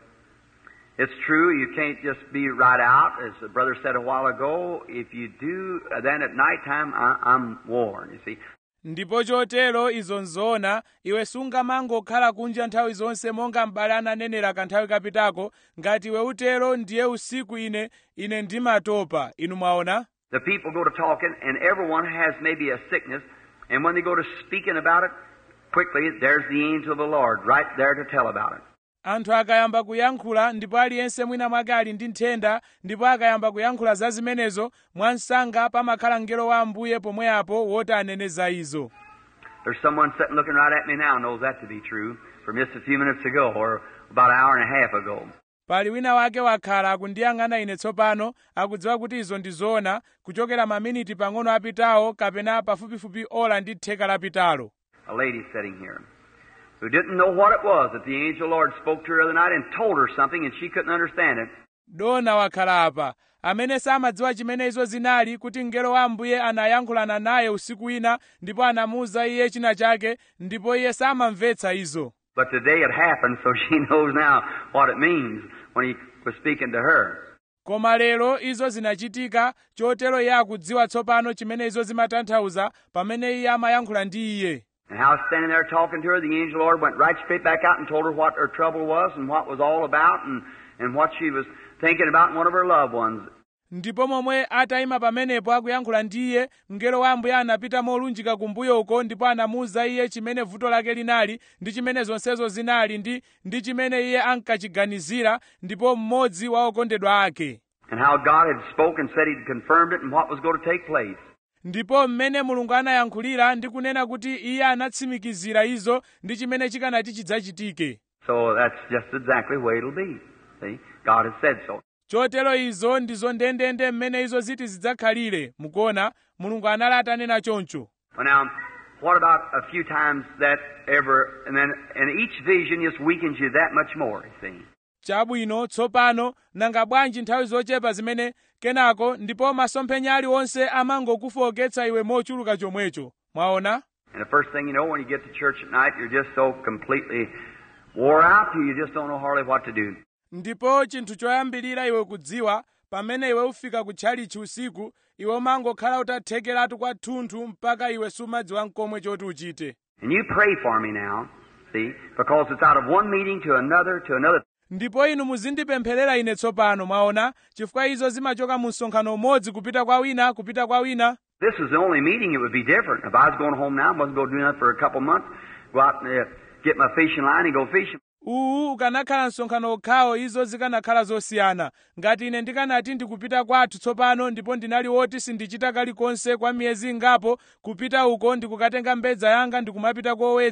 it's true, you can't just be right out. As the brother said a while ago, if you do, uh, then at nighttime I, I'm warned, you see. ndipo chotero izo nzoona iwe sungamangokhala kunja nthawi zonse monga m'bale ananenera kanthawi kapitako ngati iwe utero ndiye usiku ine ine ndimatopa inu mwaona The people go to talking, and everyone has maybe a sickness, and when they go to speaking about it, quickly, there's the angel of the Lord right there to tell about it. anthu akayamba kuyankhula ndipo aliyense mwina mwake ali ndi nthenda ndipo akayamba kuyankhula za zimenezo mwansanga pamakhala mngelo wa ambuye pomweapo woti anene za izo There's someone sitting looking right at me now knows that to be true from just a few minutes ago, or about an hour and a half ago. pali wina wake wakhala akundiyang'ana ine tsopano akudziwa kuti izo ndi zoona kuchokera maminiti pang'ono apitawo kapena pafupifupi ola ndi theka lapitalo A lady sitting here who didn't know what it was that the angel of the Lord spoke to her the other night and told her something and she couldn't understand it. dona wakhala apa amene samadziwa chimene izo zinali kuti mngelo wa ambuye anayankhulana naye usiku wina ndipo anamuwuza iye china chake ndipo iye samamvetsa izo But today it happened, so she knows now what it means when he was speaking to her. koma lero izo zinachitika chotero iye akudziwa tsopano chimene izo zimatanthauza pamene iye amayankhula ndi iye And how standing there talking to her, the angel of the Lord went right straight back out and told her what her trouble was and what was all about and, and what she was thinking about in one of her loved ones. ndipo momwe atayima pamenepo akuyankhula ndi iye mngelo wa ambuye anapita molunjika kumbuyo uko ndipo anamuwuza iye chimene vuto lake linali ndi chimene zonsezo zinali ndi ndi chimene iye ankachiganizira ndipo mmodzi wa okondedwa ake And how God had spoken, said He'd confirmed it and what was going to take place. ndipo mmene mulungu anayankhulira ndi kunena kuti iye anatsimikizira izo ndi chimene chikanati chidzachitike So that's just exactly the way it'll be. See? God has said so. chotero izo ndizo ndendende mmene izo ziti zidzakhalire mukuona mulungu anali atanena choncho Well, now, what about a few times that ever, and then, and each vision just weakens you that much more, you see. chabwino tsopano nanga bwanji nthawi zochepa zimene kenako ndipo masomphenya aliwonse amangokufoketsa iwe mochuluka chomwecho mwaona And the first thing you know, when you get to church at night, you're just so completely wore out, you just don't know hardly what to do. ndipo chinthu choyambirira iwe kudziwa pamene iwe ufika kutchalichi usiku iwe umangokhala utathekeratu kwathunthu mpaka iwe sumadziwa nkomwe choti uchite And you pray for me now, see, because it's out of one meeting to another to another. ndipo inu muzindipempherera ine tsopano mwaona chifukwa izo zimachoka mu msonkhano umodzi kupita kwa wina kupita kwa wina This is the only meeting, it would be different. If I was going home now, wasn't going to do nothing for a couple months, go out and uh, get my fishing line and go fishing. uwu ukanakhala msonkhano okhawo izo zikanakhala zosiyana ngati ine ndikanati ndikupita kwathu tsopano ndipo ndinali woti sindichita kalikonse kwa miyezi ingapo kupita uko ndikukatenga mbedza yanga ndikumapita kowedza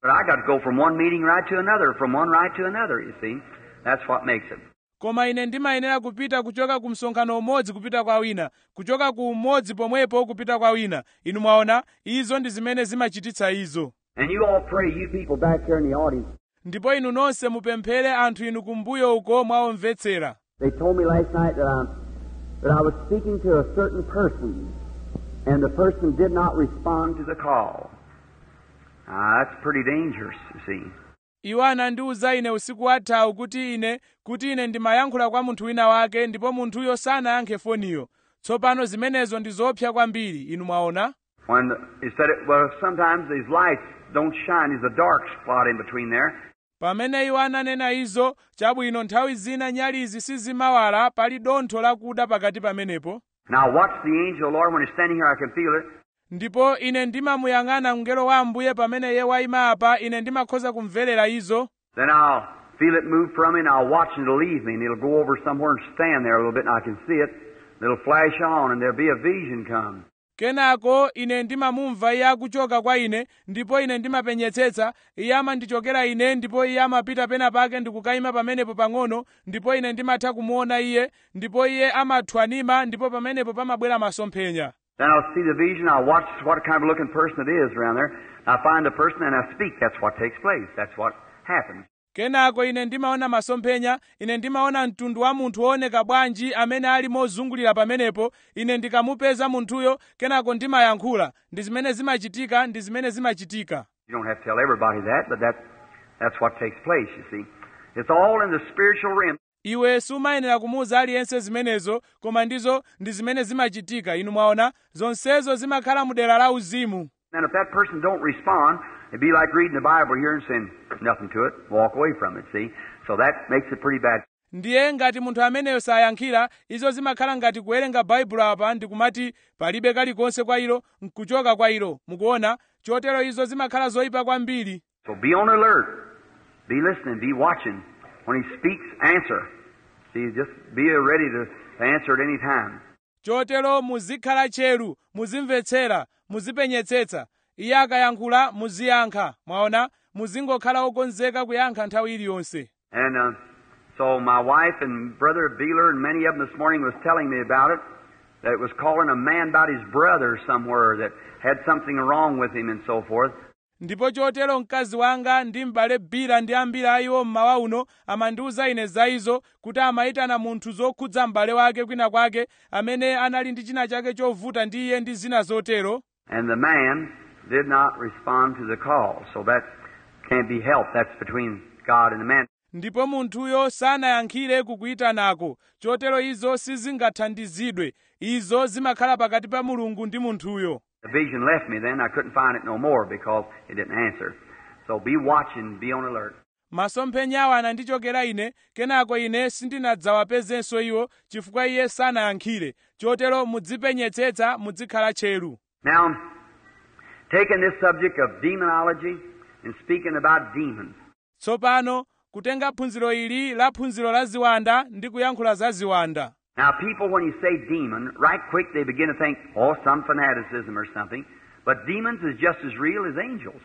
But I got to go from one meeting right to another, from one right to another, you see. That's what makes it. koma ine ndimayenera kupita kuchoka ku msonkhano umodzi kupita kwa wina kuchoka ku umodzi pomwepo kupita kwa wina inu mwaona izo ndi zimene zimachititsa izo And you all pray, you people back here in the audience. ndipo inu nonse mupemphere anthu inu kumbuyo uko mwaomvetsera They told me last night that I, that I was speaking to a certain person, and the person did not respond to the call. Ah, that's pretty dangerous, you see. iwo anandiwuza ine usiku wathawu kuti ine kuti ine ndimayankhula kwa munthu wina wake ndipo munthuyo sanayankhe foniyo tsopano zimenezo ndi zoopsa kwambiri inu mwaona When he said it, well, sometimes these lights don't shine. There's a dark spot in between there. pamene iwo ananena izo chabwino nthawi zina nyalizi sizimawala pali dontho lakuda pakati pamenepo Now watch the angel, Lord, when he's standing here, I can feel it. ndipo ine ndimamuyang'ana mngelo wa ambuye pamene iye wayima apa ine ndimakhoza kumverera izo Then I'll feel it move from me, and I'll watch it to leave me, and it'll go over somewhere and stand there a little bit, and I can see it. It'll flash on, and there'll be a vision come. kenako ine ndimamumva iye akuchoka kwa ine ndipo ine ndimapenyetsetsa iye amandichokera ine ndipo iye amapita pena pake ndikukayima pamenepo pang'ono ndipo ine ndimatha kumuona iye ndipo iye amathwanima ndipo pamenepo pamabwera masomphenya Then I'll see the vision. I'll watch what kind of looking person it is around there. I find the person and I speak. That's what takes place. That's what happens. kenako ine ndimaona masomphenya ine ndimaona mtundu wa munthu wooneka bwanji amene ali mozungulira pamenepo ine ndikamupeza munthuyo kenako ndimayankhula ndi zimene zimachitika ndi zimene zimachitika You don't have to tell everybody that, but that, that's what takes place, you see. It's all in the spiritual realm. iwe sumayenera kumuwuza aliyense zimenezo koma ndizo ndi zimene zimachitika inu mwaona zonsezo zimakhala mu dera la uzimu And if that person don't respond, it'd be like reading the Bible here and saying nothing to it, walk away from it, see? So that makes it pretty bad. ndiye ngati munthu ameneyo sayankhira izo zimakhala ngati kuwerenga baibulo apa ndikumati palibe kalikonse kwa ilo nkuchoka kwa ilo mukuona chotero izo zimakhala zoyipa kwambiri So be on alert. Be listening. Be watching. When he speaks, answer. See, just be ready to, to answer at any time. chotero muzikhala tcheru muzimvetsera muzipenyetsetsa iye akayankhula muziyankha mwaona muzingokhala okonzeka kuyankha nthawi iliyonse And uh, so my wife and brother Beeler and many of them this morning was telling me about it. That it was calling a man about his brother somewhere that had something wrong with him and so forth. ndipo chotero mkazi wanga ndi m'bale bira ndi ambiri a iwo mmawa uno amandiwuza ine za izo kuti amayitana munthu zokhudza m'bale wake kwina kwake amene anali ndi china chake chovuta ndi iye ndi zina zotero And the man did not respond to the call. So that can't be helped. That's between God and the man. ndipo munthuyo sanayankhire kukuyitanako chotero izo sizingathandizidwe izo zimakhala pakati pa mulungu ndi munthuyo The vision left me then. I couldn't find it no more because it didn't answer. So be watching, be on alert. masomphenyawo anandichokera ine kenako ine sindinadzawapezenso iwo chifukwa iye sanayankhire chotero mudzipenyetsetsa muzikhala tcheru Now, taking this subject of demonology and speaking about demons. tsopano kutenga phunziro ili la phunziro la ziwanda ndi kuyankhula za ziwanda Now, people, when you say demon, right quick they begin to think, oh, some fanaticism or something. But demons is just as real as angels.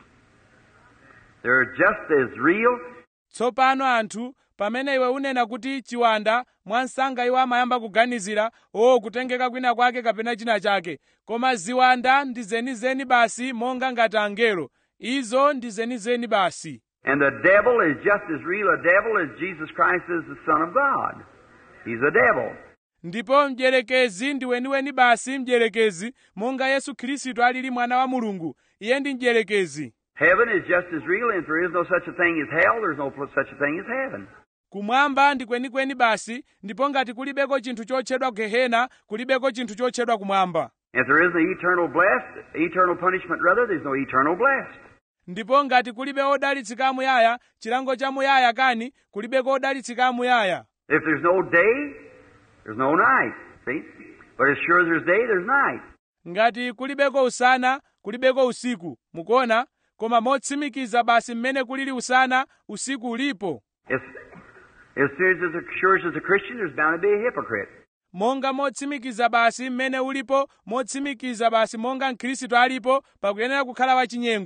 They're just as real. tsopano anthu pamene iwe unena kuti chiwanda mwansanga iwo amayamba kuganizira o kutengeka kwina kwake kapena china chake koma ziwanda ndi zenizeni basi monga ngati angelo izo ndi zenizeni basi And the devil is just as real a devil as Jesus Christ is the Son of God. He's a devil. ndipo mdierekezi ndi weniweni basi mdierekezi monga yesu khristu alili mwana wa mulungu iye ndi mdierekezi Heaven is just as real, and if there is no such a thing as hell, there's no such a thing as heaven. kumwamba ndi kwenikweni basi ndipo ngati kulibeko chinthu chotchedwa gehena kulibeko chinthu chotchedwa kumwamba If there is no eternal blessed, eternal punishment rather, there's no eternal blessed. ndipo ngati kulibe odalitsika amuyaya chilango cha muyaya kani kulibeko odalitsika amuyaya If there's no day, there's no night. See? But as sure as there's day, there's night. ngati kulibeko usana kulibeko usiku mukuona koma motsimikiza basi mmene kulili usana usiku ulipo As, as sure as, as sure as there's a Christian, there's bound to be a hypocrite. monga motsimikiza basi mmene ulipo motsimikiza basi monga mkhristu alipo pakuyenera kukhala wachinyengo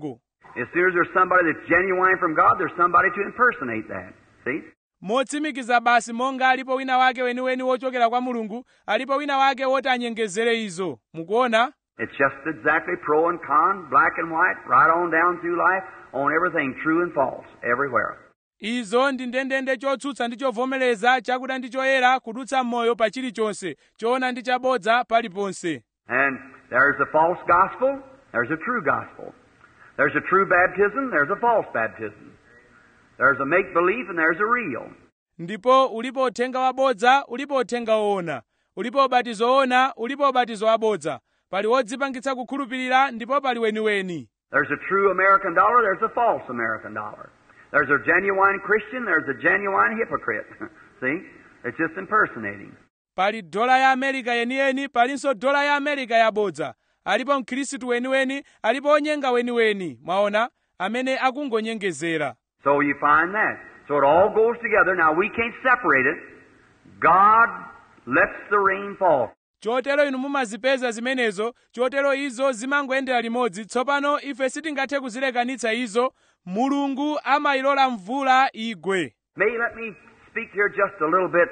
As soon as there's somebody that's genuine from God, there's somebody to impersonate that. See? motsimikiza basi monga alipo wina wake weniweni wochokera kwa mulungu alipo wina wake woti anyengezere izo mukuona It's just exactly pro and con, black and white, right on down through life, on everything true and false, everywhere. izo ndi ndendende chotsutsa ndi chovomereza chakuda ndi choyera kudutsa m'moyo pa chilichonse choona ndi chabodza paliponse And there's a false gospel, there's a true gospel. There's a true baptism, there's a false baptism. There's a make believe and there's a real. ndipo ulipo uthenga wabodza ulipo uthenga woona ulipo ubatizo woona ulipo ubatizo wabodza pali wodzipangitsa kukhulupirira ndipo pali weniweni There's a true American dollar, there's a false American dollar. There's a genuine Christian, there's a genuine hypocrite. See? It's just impersonating. pali dola ya amerika yeniyeni palinso dola ya amerika yabodza alipo mkhristu weniweni alipo onyenga weniweni mwaona amene akungonyengezera So you find that. So it all goes together. Now we can't separate it. God lets the rain fall. chotero inu mumazipeza zimenezo chotero izo zimangoyendera limodzi tsopano ife sitingathe kuzilekanitsa izo mulungu amayilola mvula igwe May let me speak here just a little bit.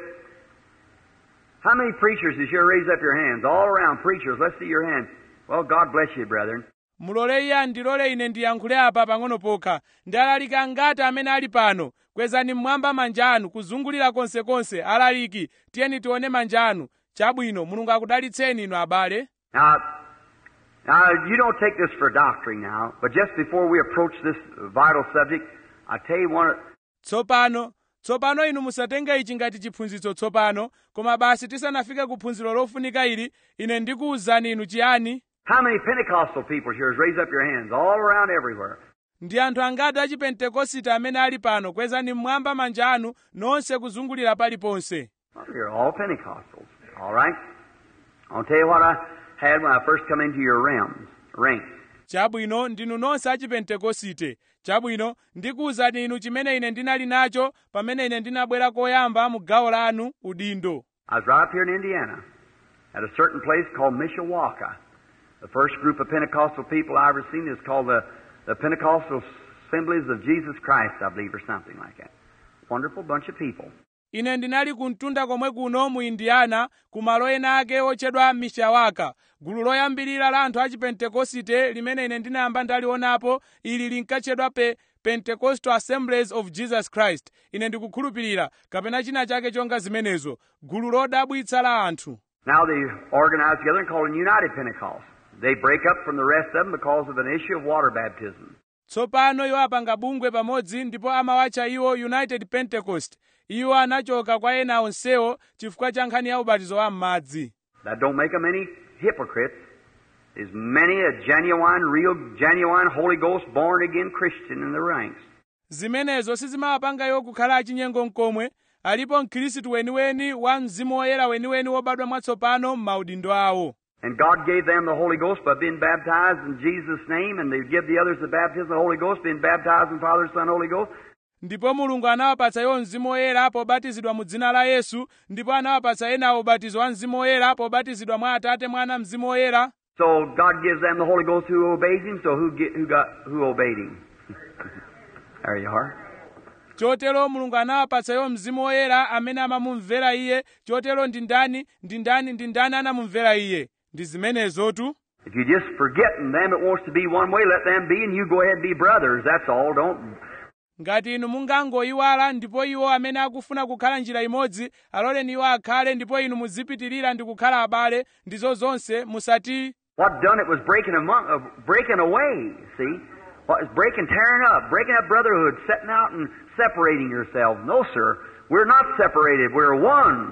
How many preachers is here? Raise up your hands. All around preachers. Let's see your hands. Well, God bless you, brethren. mulole iye andilole ine ndiyankhule apa pang'ono pokha ndalaliki ngati amene ali pano kwezani mmwamba manja anu kuzungulira konsekonse alaliki tiyeni tione manja anu chabwino mulungu akudalitseni inu abale Now, now you don't take this for doctrine now, but just before we approach this vital subject, I tell you one. tsopano tsopano inu musatenge ichi ngati chiphunzitso tsopano koma basi tisanafike ku phunziro lofunika ili ine ndikuwuzani inu chiyani How many Pentecostal people here? Raise up your hands. All around everywhere. ndi anthu angati achipentekosite amene ali pano kwezani mmwamba manja anu nonse kuzungulira paliponse Well, you're all Pentecostals. All right? I'll tell you what I had when I first come into your realms, ranks. chabwino ndinu nonse achipentekosite chabwino ndikuwuzani inu chimene ine ndinali nacho pamene ine ndinabwera koyamba mu gawo lanu udindo I was right up here in Indiana at a certain place called Mishawaka. The first group of Pentecostal people I ever seen is called the, the Pentecostal Assemblies of Jesus Christ, I believe, or something like that. Wonderful bunch of people. ine ndinali kumtunda komwe kuno mu indiana ku malo ena ake otchedwa mishawaka gulu loyambirira la anthu achipentekosite limene ine ndinayamba ndalionapo ili linkatchedwa pe pentecostal assemblies of jesus christ ine ndikukhulupirira kapena china chake chonga zimenezo gulu lodabwitsa la anthu Now they organize together and call it United Pentecost. They break up from the rest of them because of an issue of water baptism. tsopano iwo apanga bungwe pamodzi ndipo amawatcha iwo united pentecost iwo anachoka kwa ena onsewo chifukwa cha nkhani ya ubatizo wa m'madzi That don't make them any hypocrites. There's many a genuine, real, genuine Holy Ghost born again Christian in the ranks. zimenezo sizimawapanga iwo kukhala achinyengo mkomwe alipo mkhristu weniweni wa mzimu woyera weniweni wobadwa mwatsopano m'maudindo awo And God gave them the Holy Ghost by being baptized in Jesus' name, and they give the others the baptism of the Holy Ghost, being baptized in Father, Son, Holy Ghost. ndipo mulungu anawapatsa iwo mzimu woyera pobatizidwa mu dzina la yesu ndipo anawapatsa enawo ubatizo wa mzimu woyera pobatizidwa mwa atate mwana mzimu woyera So God gives them the Holy Ghost who obeys Him. So who get, who got who obeyed Him? there you are. chotero mulungu anawapatsa iwo mzimu woyera amene amamumvera iye chotero ndi ndani ndi ndani ndi ndani anamumvera iye ndi zimenezotu If you just forgetting them that wants to be one way, let them be, and you go ahead and be brothers. That's all. Don't ngati inu mungangoyiwala ndipo iwo amene akufuna kukhala njira imodzi aloleni iwo akhale ndipo inu muzipitirira ndi kukhala abale ndizo zonse musati What done it was breaking among, uh, breaking away. See, what is breaking, tearing up, breaking up brotherhood, setting out and separating yourselves. No, sir, we're not separated. We're one.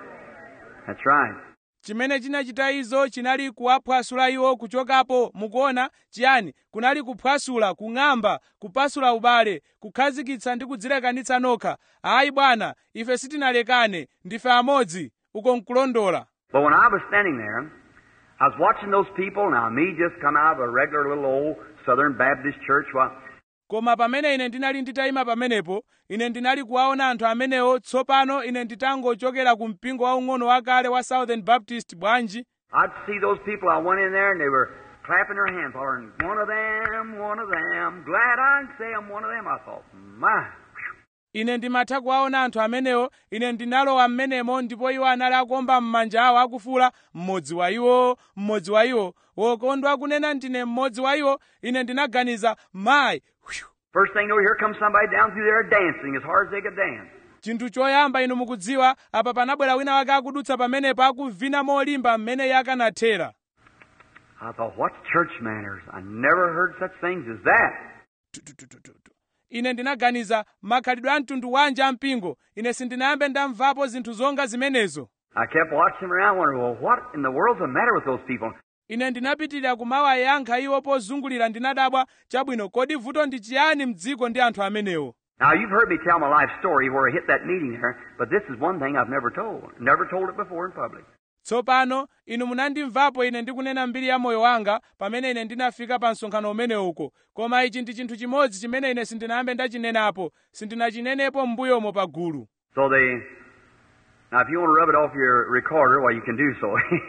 That's right. chimene chinachita izo chinali kuwaphwasula iwo kuchokapo mukuona chiyani kunali kuphwasula kung'amba kupasula ubale kukhazikitsa ndi kudzilekanitsa nokha ayi bwana ife sitinalekane ndife amodzi uko nkulondola But when I was standing there, I was watching those people. Now, me just come out of a regular little old Southern Baptist church. Well, koma pamene ine ndinali nditayima pamenepo ine ndinali kuwaona anthu amenewo tsopano ine nditangochokera ku mpingo waung'ono wakale wa southern baptist bwanji I'd see those people. I went in there and they were clapping their hands, hollering, one of them, one of them. Glad I can say I'm one of them. I thought, my. ine ndimatha kuwaona anthu amenewo ine ndinalowa m'menemo ndipo iwo anali akuomba m'manja awo akufuula mmodzi wa iwo mmodzi wa iwo wokondwa kunena ndine mmodzi wa iwo ine ndinaganiza mayi Whew. First thing you know, here comes somebody down through there dancing as hard as they could dance. chinthu choyamba inu mukudziwa apa panabwera wina wake akudutsa pamenepo akuvina molimba mmene iye akanathera I thought, what's church manners? I never heard such things as that. Tu, tu, tu, tu, tu, tu. ine ndinaganiza makhalidwe a mtundu wanji ampingo ine sindinayambe ndamvapo zinthu zonga zimenezo I kept watching them around, wondering, well, what in the world's the matter with those people? ine ndinapitirira kumawayankha iwo pozungulira ndinadabwa chabwino kodi vuto ndi chiyani mdziko ndi anthu amenewo Now, you've heard me tell my life story where I hit that meeting there, but this is one thing I've never told. Never told it before in public. tsopano inu munandimvapo ine ndikunena mbiri ya moyo wanga pamene ine ndinafika pa msonkhano umene uko koma ichi ndi chinthu chimodzi chimene ine sindinayambe ndachinenapo sindinachinenepo m'mbuyomo pa gulu So they, now if you want to rub it off your recorder, well, you can do so.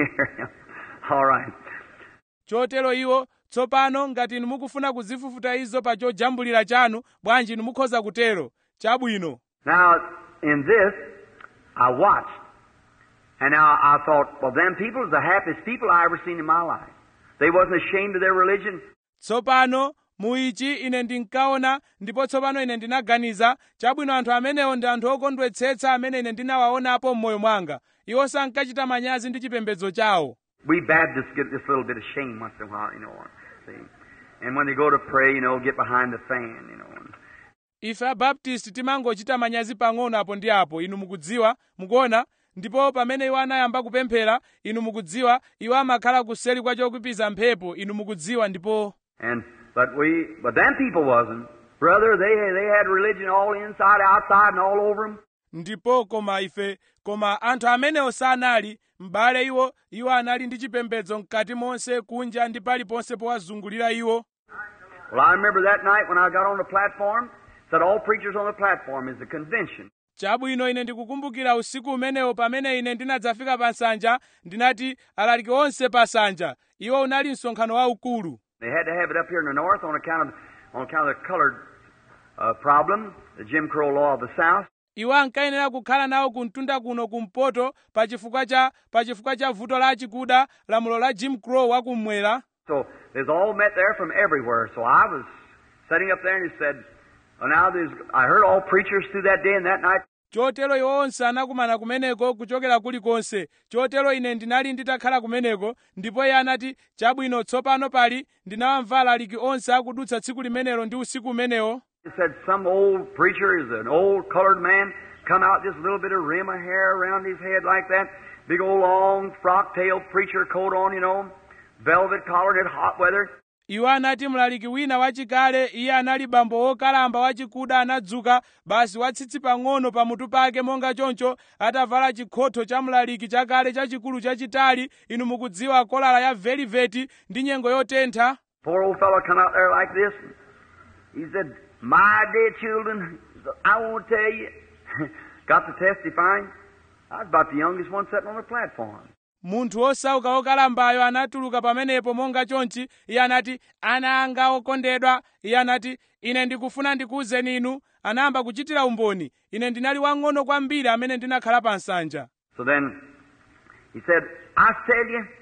All right. chotero iwo tsopano ngati inu mukufuna kuzifufuta izo pa chojambulira chanu bwanji inu mukhoza kutero chabwino Now, in this, I watched. And now I thought, well, them people are the happiest people I ever seen in my life. They wasn't ashamed of their religion. tsopano mu ichi ine ndinkaona ndipo tsopano ine ndinaganiza chabwino anthu amenewo ndi anthu okondwetsetsa amene ine ndinawaonapo m'moyo mwanga iwo sankachita manyazi ndi chipembedzo chawo We Baptists get this little bit of shame once in a while, you know. See? And when they go to pray, you know, get behind the fan, you know. And ife abaptisti timangochita manyazi pang'ono apo ndi apo inu mukudziwa mukuona ndipo pamene iwo anayamba kupemphera inu mukudziwa iwo amakhala kuseri kwa chokupiza mphepo inu mukudziwa ndipo And but we, but them people wasn't, brother. They they had religion all inside, outside, and all over them. ndipo koma ife koma anthu amenewo sanali m'bale iwo iwo anali ndi chipembedzo mkati monse kunja ndi paliponse powazungulira iwo Well, I remember that night when I got on the platform. Said all preachers on the platform is the convention. chabwino ine ndikukumbukira usiku umenewo pamene ine ndinadzafika pa nsanja ndinati alaliki onse pa nsanja iwo unali msonkhano waukulu They had to have it up here in the north on account of on account of the colored uh, problem, the Jim Crow law of the South. iwo ankayenera kukhala nawo kumtunda kuno kumpoto pa chifukwa cha pa chifukwa cha vuto la chikuda lamulo la jim crow wakummwera So there's all met there from everywhere. So I was sitting up there and he said, well, now there's, I heard all preachers through that day and that night. chotero iwo onse anakumana kumeneko kuchokera kulikonse chotero ine ndinali nditakhala kumeneko ndipo iye anati chabwino tsopano pali ndinawamvala aliki onse akudutsa tsiku limenelo ndi usiku umenewo He said some old preacher is an old colored man, come out just a little bit of rim of hair around his head like that, big old long frock tail preacher coat on, you know, velvet collar in hot weather. iwo anati mlaliki wina wachikale iye anali bambo wokalamba wachikuda anadzuka basi watsitsi pang'ono pamutu pake monga choncho atavala chikhotho cha mlaliki chakale chachikulu chachitali inu mukudziwa kolala ya veliveti ndi nyengo yotentha Poor old fellow come out there like this. He said, My dear children, I won't tell you. Got to testifying. I was about the youngest one sitting on the platform. munthu osauka wokalambayo anatuluka pamenepo monga chonchi iye anati ana anga okondedwa iye anati ine ndikufuna ndikuwuzeni inu anayamba kuchitira umboni ine ndinali wang'ono kwambiri amene ndinakhala pa nsanja So then he said, I tell you,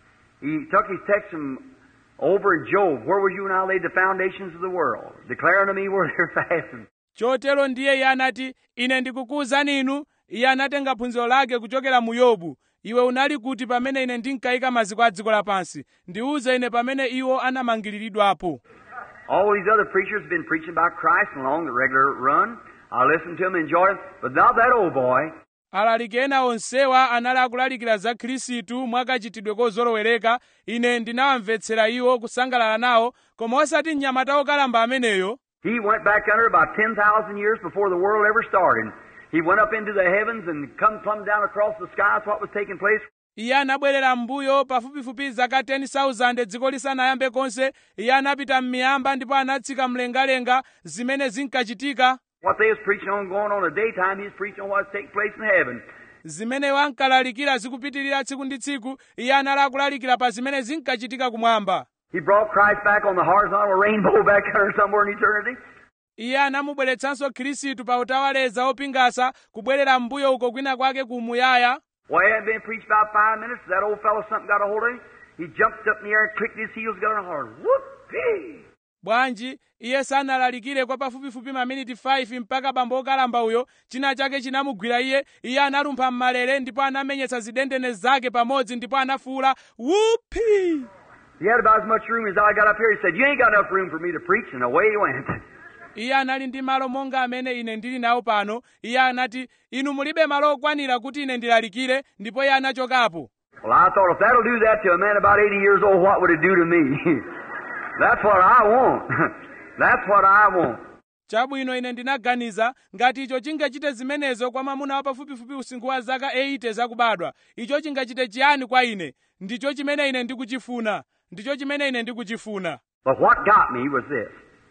he took his text from over in Job. Where were you when I laid the foundations of the world? Declare unto me where they're fastened. chotero ndiye iye anati ine ndikukuwuzani inu iye anatenga phunziro lake kuchokera mu yobu iwe unali kuti pamene ine ndinkayika maziko a dziko lapansi ndiwuze ine pamene iwo anamangiriridwapo All these other preachers have been preaching about Christ along the regular run. I listened to them, enjoyed it, but not that old boy. alaliki ena onsewa anali akulalikira za khristu mwakachitidwe kozolowereka ine ndinawamvetsera iwo kusangalala nawo koma osati mnyamata wokalamba ameneyo He went back under about 10,000 years before the world ever started. He went up into the heavens and come plumb down across the sky. That's what was taking place. iye anabwerera m'mbuyo pafupifupi zaka 10,000 dziko lisanayambe konse iye anapita m'miyamba ndipo anatsika mlengalenga zimene zinkachitika What they was preaching on going on in the daytime, he was preaching on what's taking place in heaven. zimene ankalalikira zikupitirira tsiku ndi tsiku iye anali akulalikira pa zimene zinkachitika kumwamba He brought Christ back on the horizontal rainbow back there somewhere in eternity. iye anamubweretsanso khristu pa utawaleza opingasa kubwerera m'mbuyo uko kwina kwake kumuyaya Well, he hadn't been preached about five minutes. That old fellow something got a hold of him. He jumped up in the air and clicked his heels, got on a horn. Whoopee! bwanji iye sanalalikire kwa pafupifupi maminiti 5 mpaka bambo okalamba uyo china chake chinamugwira iye iye analumpha m'malere ndipo anamenyetsa zidendene zake pamodzi ndipo anafuwula wuphi He had about as much room as I got up here. He said, You ain't got enough room for me to preach, and away he went. iye anali ndi malo monga amene ine ndili nawo pano iye anati inu mulibe malo okwanira kuti ine ndilalikire ndipo iye anachokapo Well, I thought if that'll do that to a man about 80 years old, what would it do to me? That's what I want. That's what I want. chabwino ine ndinaganiza ngati icho chingachite zimenezo kwa mwamuna wa pafupifupi usinkhu wa zaka 80 zakubadwa icho chingachite chiyani kwa ine ndicho chimene ine ndikuchifuna ndicho chimene ine ndikuchifuna But what got me was this.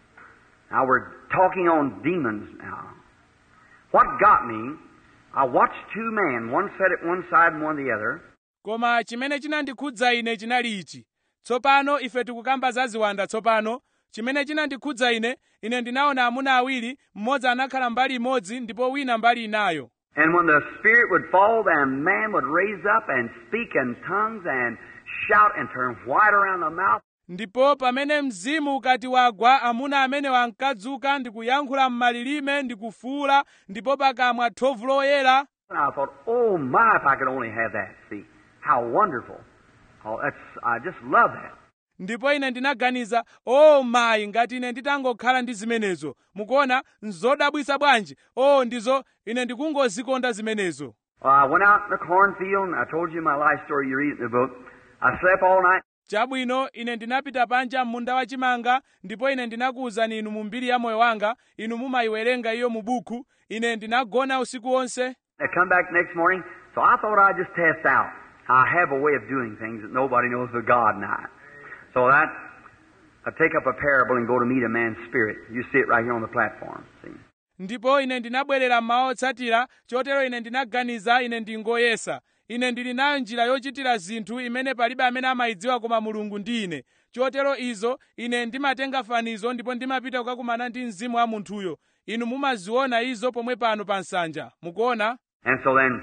Now we're talking on demons now. What got me, I watched two men, one sat at one side and one the other, koma chimene chinandikhudza ine chinali ichi tsopano ife tikukamba za ziwanda tsopano chimene chinandikhudza ine ine ndinaona amuna awiri mmodzi anakhala mbali imodzi ndipo wina mbali inayo and when the Spirit would fall, the man would raise up and speak in tongues and shout and turn white around the mouth. ndipo pamene mzimu ukati wagwa amuna amenewo ankadzuka ndikuyankhula m'malilime ndikufuula ndipo pakamwa thovu loyera And I thought, oh my, if I could only have that. See, how wonderful. Oh, that's, I just love that. ndipo ine ndinaganiza o mayi ngati ine nditangokhala ndi zimenezo mukuona nzodabwisa bwanji o ndizo ine ndikungozikonda zimenezo Well, I went out in the cornfield, and I told you my life story you read it in the book. I slept all night. chabwino ine ndinapita panja m'munda wachimanga ndipo ine ndinakuwuzani inu mu mbiri ya moyo wanga inu mumayiwerenga iyo mu buku ine ndinagona usiku wonse I come back next morning, so I thought I'd just test out. I have a way of doing things that nobody knows but God and I. So that, I take up a parable and go to meet a man's spirit. You see it right here on the platform. See? ndipo ine ndinabwerera mmawa otsatira chotero ine ndinaganiza ine ndingoyesa ine ndili nayo njira yochitira zinthu imene palibe amene amayidziwa koma mulungu ndi ine chotero izo ine ndimatenga fanizo ndipo ndimapita kukakumana ndi mzimu wa munthuyo inu mumaziona izo pomwe pano pa nsanja mukuona And so then,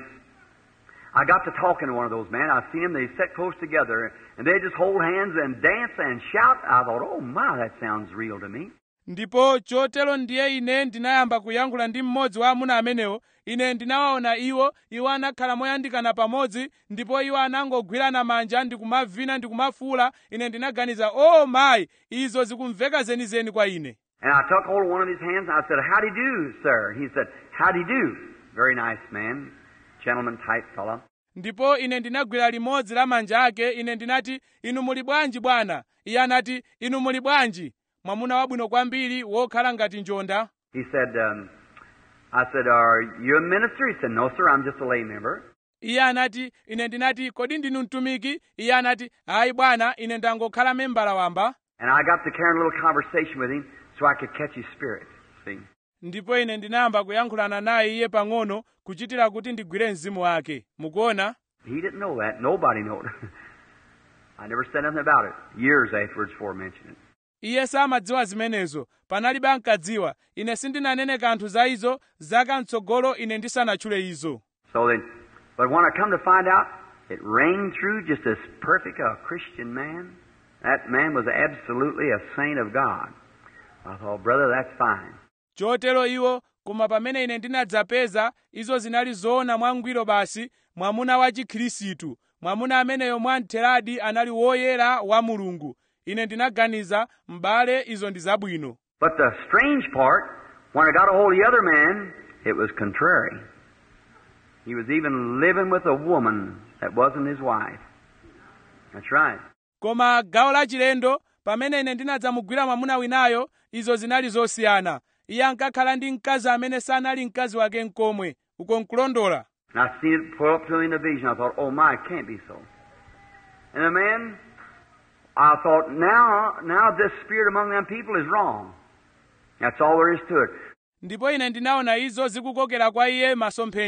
I got to talking to one of those men. I've seen them, they sit close together, and they just hold hands and dance and shout. I thought, oh my, that sounds real to me. ndipo chotero ndiye ine ndinayamba kuyankhula ndi mmodzi wa amuna amenewo ine ndinawaona iwo iwo anakhala moyandikana pamodzi ndipo iwo anangogwirana manja ndikumavina ndikumafuula ine ndinaganiza o oh, mayi izo zikumveka zenizeni kwa ine And I took hold of one of his hands and I said, How do you do, sir? He said, How do you do? Very nice man, gentleman type fella. ndipo ine ndinagwira limodzi la manja ake ine ndinati inu muli bwanji bwana iye anati inu muli bwanji mwamuna wabwino kwambiri wokhala ngati njonda He said, um, I said, Are you a minister? He said, No, sir, I'm just a lay member. iye anati ine ndinati kodi ndinu mtumiki iye anati ayi bwana ine ndangokhala membala wamba And I got to carrying a little conversation with him so I could catch his spirit. See? ndipo ine ndinayamba kuyankhulana naye iye pang'ono kuchitira kuti ndigwire mzimu wake mukuona He didn't know that. Nobody knew it. I never said nothing about it. Years afterwards before mentioning it. iye samadziwa zimenezo panalibe ankadziwa ine sindinanene kanthu za izo zaka mtsogolo ine ndisanatchule izo So then, but when I come to find out, it rang through just as perfect a Christian man. That man was absolutely a saint of God. I thought, brother, that's fine. chotero iwo koma pamene ine ndinadzapeza izo zinali zoona mwangwiro basi mwamuna wa chikhirisitu mwamuna ameneyo mwamtheradi anali woyera wa mulungu ine ndinaganiza m'bale izo ndi zabwino But the strange part, when I got a hold of the other man, it was contrary. He was even living with a woman that wasn't his wife. That's right. koma gawo lachilendo pamene ine ndinadzamugwira mwamuna winayo izo zinali zosiyana iye ankakhala ndi mkazi amene sanali mkazi wake nkomwe uko nkulondola And I seen it pull up to me in the vision. I thought, oh my, it can't be so. And the man, I thought, now, now this spirit among them people is wrong. That's all there is to it. ndipo ine ndinaona izo zikukokera kwa iye masomphenya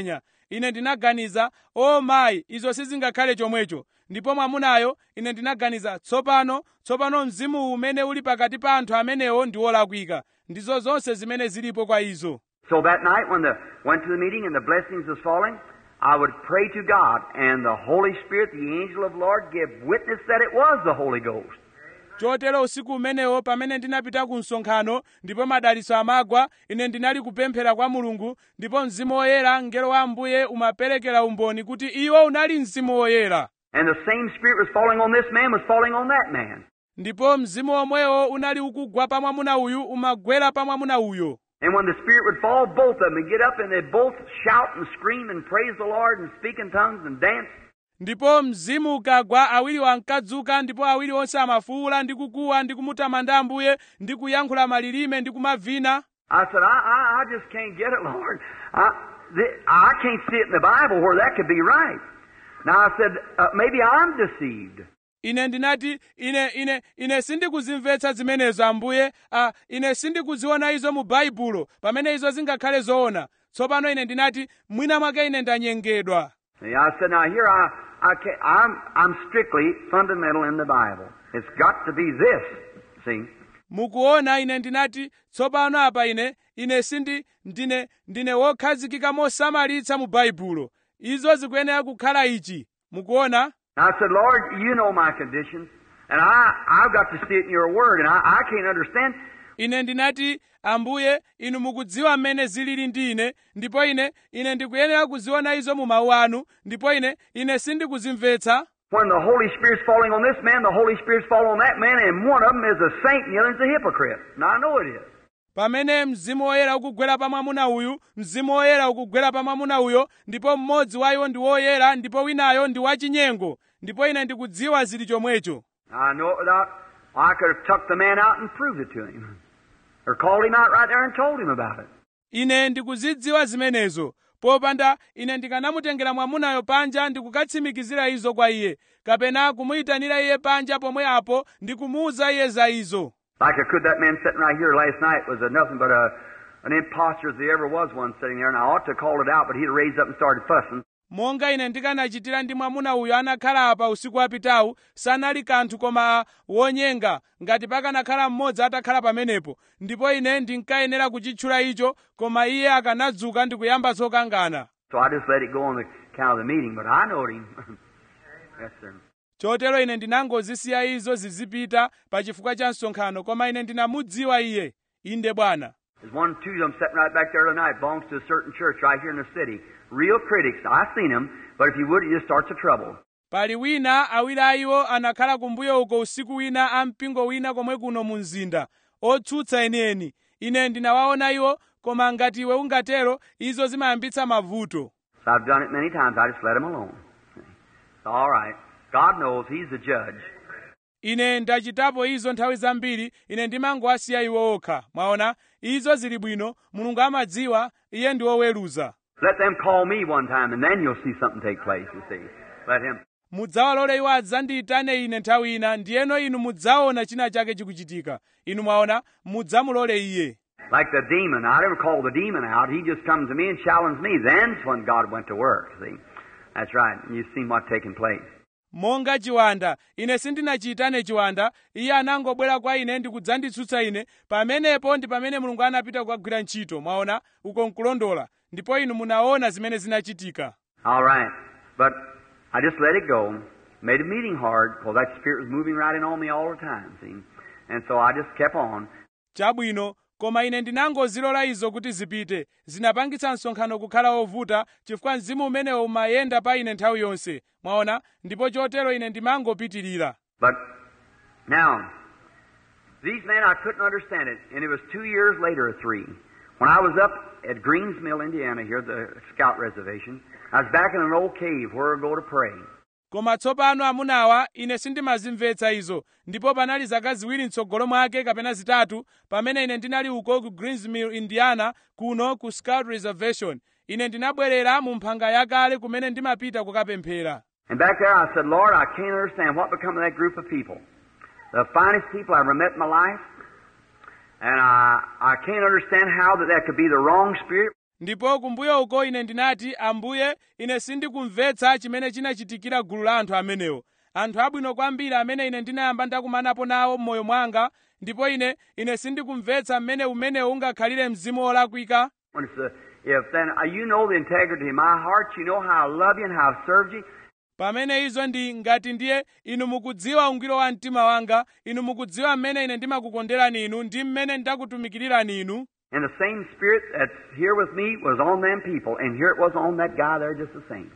ine ndinaganiza o mayi izo sizingakhale chomwecho ndipo mwamunayo ine ndinaganiza tsopano tsopano mzimu umene uli pakati pa anthu amenewo ndi wolakwika ndizo zonse zimene zilipo kwa izo So that night when the went to the meeting and the blessings was falling, I would pray to God and the Holy Spirit, the angel of the Lord, give witness that it was the Holy Ghost. chotero usiku umenewo pamene ndinapita ku msonkhano ndipo madalitso amagwa ine ndinali kupemphera kwa mulungu ndipo mzimu woyera mngelo wa ambuye umaperekera umboni kuti iwo unali mzimu woyera And the same Spirit was falling on this man was falling on that man. ndipo mzimu omwewo unali ukugwa pa mwamuna uyu umagwera pa mwamuna uyo And when the Spirit would fall, both of them would get up and they'd both shout and scream and praise the Lord and speak in tongues and dance. ndipo mzimu ukagwa awiri ankadzuka ndipo awiri onse amafuwula ndi kukuwa ndi kumutamanda ambuye ndi kuyankhula malilime ndi kumavina I said, I, I, I just can't get it, Lord. I, the, I can't see it in the Bible where that could be right. Now I said, uh, maybe I'm deceived. ine ndinati ine ine ine sindikuzimvetsa zimenezo ambuye a ine sindikuziona izo mu baibulo pamene izo zingakhale zoona tsopano ine ndinati mwina mwake ine ndanyengedwa See, I said, now here I, I can't, I'm, I'm strictly fundamental in the Bible. It's got to be this. See, mukuona ine ndinati tsopano apa ine ine sindi ndine ndine wokhazikika mosamalitsa mu baibulo izo zikuyenera kukhala ichi mukuona Now I said, Lord, you know my conditions, and I, I've got to see it in your word, and I, I can't understand. ine ndinati ambuye inu mukudziwa mmene zilili ndi ine ndipo ine ine ndikuyenera kuziona izo mu mawu anu ndipo ine ine sindikuzimvetsa When the Holy Spirit's falling on this man, the Holy Spirit's falling on that man, and one of them is a saint and the other's a hypocrite. Now I know it is. pamene mzimu woyera ukugwera pa mwamuna uyu mzimu woyera ukugwera pa mwamuna uyo ndipo mmodzi wa iwo ndi woyera ndipo winayo ndi wachinyengo ndipo ine ndikudziwa zili chomwecho I know it without, I could have tucked the man out and proved it to him. Or called him out right there and told him about it. ine ndikuzidziwa zimenezo popanda ine ndikanamutengera mwamunayo panja ndikukatsimikizira izo kwa iye kapena kumuyitanira iye panja pomwe apo ndikumuwuza iye za izo Like I could, that man sitting right here last night was a nothing but a, an impostor as there ever was one sitting there, and I ought to have called it out, but he'd have raised up and started fussing. monga ine ndikanachitira ndi mwamuna uyu anakhala apa usiku wapitawu sanali kanthu koma wonyenga ngati pakanakhala mmodzi atakhala pamenepo ndipo ine ndinkayenera kuchitchula icho koma iye akanadzuka ndi kuyamba zokangana So I just let it go on the account of the meeting, but I knowed him. yes, sir. chotero ine ndinangozisiya izo zizipita pa chifukwa cha msonkhano koma ine ndinamudziwa iye inde bwana There's one, two of them sitting right back there tonight, belongs to a certain church right here in the city. Real critics. I've seen them, but if you would, it just starts a trouble. pali wina awiri a iwo anakhala kumbuyo uko usiku wina a mpingo wina komwe kuno mu mzinda otsutsa enieni ine ndinawaona iwo koma ngati iwe ungatero izo zimayambitsa mavuto So I've done it many times. I just let them alone. It's all right. God knows He's the judge. ine ndachitapo izo nthawi zambiri ine ndimangowasiya iwo okha mwaona izo zili bwino mulungu amadziwa iye ndi woweruza Let them call me one time, and then you'll see something take place, you see. Let Him. mudzawalole iwo adzandiyitane ine nthawi ina ndiyeno inu mudzaona china chake chikuchitika inu mwaona mudzamulole iye Like the demon. I never call the demon out. He just comes to me and challenged me. Then's when God went to work, see. That's right. And you've seen what's taking place. monga chiwanda ine sindinachiyitane chiwanda iye anangobwera kwa ine ndi kudzanditsutsa ine pamenepo ndi pamene mulungu anapita kukagwira ntchito mwaona uko nkulondola ndipo inu munaona zimene zinachitika All right. But I just let it go. Made a meeting hard because that spirit was moving right in on me all the time, see. And so I just kept on. chabwino koma ine ndinangozilola izo kuti zipite zinapangitsa msonkhano kukhala wovuta chifukwa mzimu umenewo umayenda pa ine nthawi yonse mwaona ndipo chotero ine ndimangopitirira But now, these men, I couldn't understand it. And it was two years later or three. When I was up at Greens Mill, Indiana, here, the scout reservation, I was back in an old cave where we go to pray. koma tsopano amunawa ine sindimazimvetsa izo ndipo panali zaka ziwiri mtsogolo mwake kapena zitatu pamene ine ndinali uko ku greensmill indiana kuno ku scout reservation ine ndinabwerera mu mphanga yakale kumene ndimapita kukapemphera And back there I said, Lord, I can't understand what become of that group of people. The finest people I ever met in my life. And I, I can't understand how that that could be the wrong spirit. ndipo kumbuyo uko ine ndinati ambuye ine sindikumvetsa chimene chinachitikira gulu la anthu amenewo anthu abwino kwambiri amene ine ndinayamba ndakumanapo nawo m'moyo mwanga ndipo ine ine sindikumvetsa mmene umenewu ungakhalire mzimu wolakwika When it's the, if then uh, you know the integrity of my heart, you know how I love you and how I've served you. pamene izo ndi ngati ndiye inu mukudziwa ungwiro wa mtima wanga inu mukudziwa mmene ine ndimakukonderani inu ndi mmene ndakutumikirirani inu And the same spirit that's here with me was on them people, and here it was on that guy there just the same.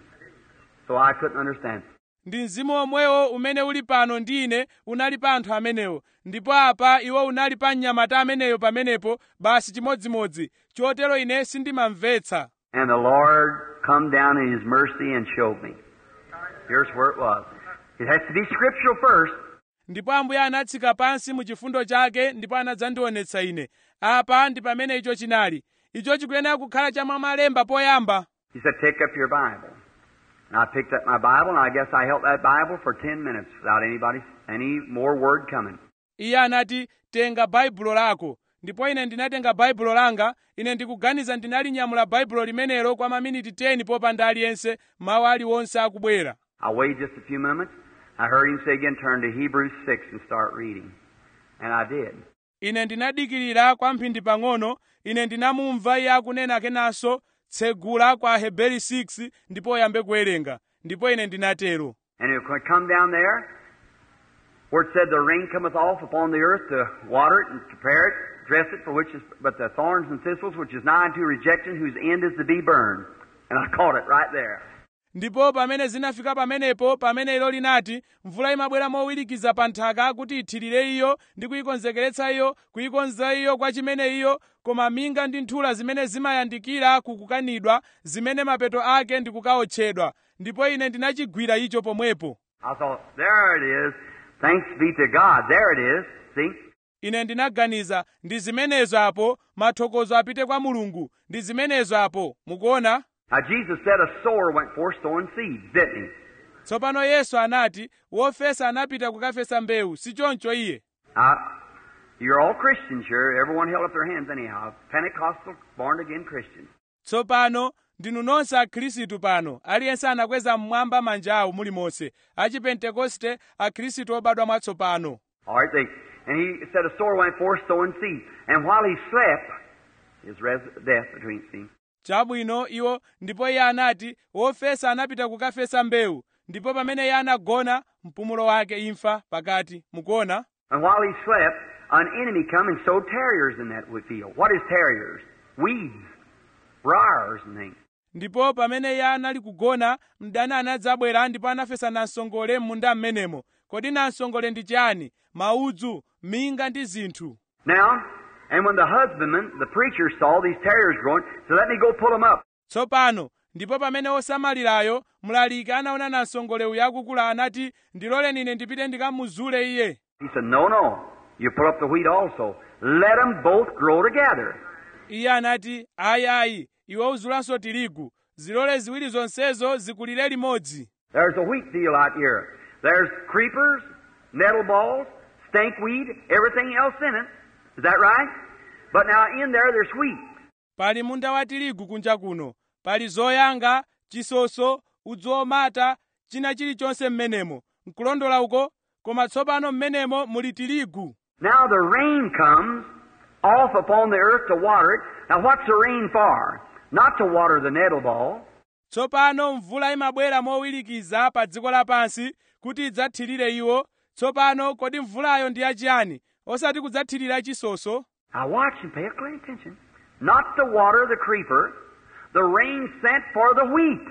So I couldn't understand. ndi mzimu omwewo umene uli pano ndi ine unali pa anthu amenewo ndipo apa iwo unali pa mnyamata ameneyo pamenepo basi chimodzimodzi chotero ine sindimamvetsa And the Lord come down in His mercy and showed me. Here's where it was. It has to be scriptural first. ndipo ambuye anatsika pansi mu chifundo chake ndipo anadzandionetsa ine apa ndi pamene icho chinali icho chikuyenera kukhala cha mwamalemba poyamba He said, Pick up your Bible. And I picked up my Bible, and I guess I held that Bible for ten minutes without anybody, any more word coming. iye anati tenga baibulo lako ndipo ine ndinatenga baibulo langa ine ndikuganiza ndinalinyamula baibulo limenelo kwa maminiti 10 popanda aliyense mawu aliwonse akubwera I waited just a few moments. I heard him say again, turn to Hebrews 6 and start reading. And I did. ine ndinadikirira kwa mphindi pang'ono ine ndinamumva iye akunena kenanso tsegula kwa heberi 6 ndipo uyambe kuwerenga ndipo ine ndinatero And it would come down there where it said, The rain cometh off upon the earth to water it and prepare it, dress it, for which is but the thorns and thistles, which is nigh unto rejection, whose end is to be burned. And I caught it right there. ndipo pamene zinafika pamenepo pamene ilo linati mvula imabwera mowirikiza pa nthaka kuti ithirire iyo ndi kuyikonzekeretsa iyo kuyikonza iyo kwa chimene iyo koma minga ndi nthula zimene zimayandikira kukukanidwa zimene mapeto ake ndi kukaotchedwa ndipo ine ndinachigwira icho pomwepo I thought, There it is. Thanks be to God. There it is. See? ine ndinaganiza ndi zimenezo apo mathokozo apite kwa mulungu ndi zimenezo apo mukuona Now, Jesus said a sower went forth sowing seeds, didn't he? tsopano yesu anati wofesa anapita kukafesa mbewu si choncho iye Now, you're all Christians here. Everyone held up their hands anyhow. Pentecostal, born again Christians. tsopano ndinu nonse akhristu pano aliyense anakweza mmwamba manja awo mulimonse achipentekoste akhristu obadwa mwatsopano All right, they, and he said a sower went forth sowing seed. And while he slept, his res- death between see. chabwino iwo ndipo iye anati wofesa anapita kukafesa mbewu ndipo pamene iye anagona mpumulo wake imfa pakati mukuona And while he slept, an enemy come and sowed terriers in that field. What is terriers? Weeds, briars, and things. ndipo pamene iye anali kugona mdani anadzabwera ndipo anafesa namsongole m'munda m'menemo kodi namsongole ndi chani maudzu minga ndi zinthu Now, and when the husbandman, the preacher, saw these terriers growing, said, "Let me go pull them up." tsopano ndipo pamene osamalirayo mlaliki anaona namsongole uyu akukula anati ndiloleni ine ndipite ndikamuzule iye He said, "No, no. You pull up the wheat also. Let them both grow together." iye anati ayi ayi iwe uzulanso tirigu zilole ziwiri zonsezo zikulire limodzi There's a wheat field out here. There's creepers, nettle balls, stinkweed, everything else in it. Is that right? But now in there, there's wheat. pali munda wa tirigu kunja kuno pali zoyanga chisoso udzu omata china chilichonse m'menemo nkulondola uko koma tsopano m'menemo muli tirigu Now the rain comes off upon the earth to water it. Now what's the rain for? Not to water the nettle ball. tsopano mvula imabwera mowirikiza pa dziko lapansi kuti idzathirire iwo tsopano kodi mvulayo ndi yachiyani osati kudzathirira chisoso Now watch and pay close attention. Not to water the creeper. The rain sent for the wheat.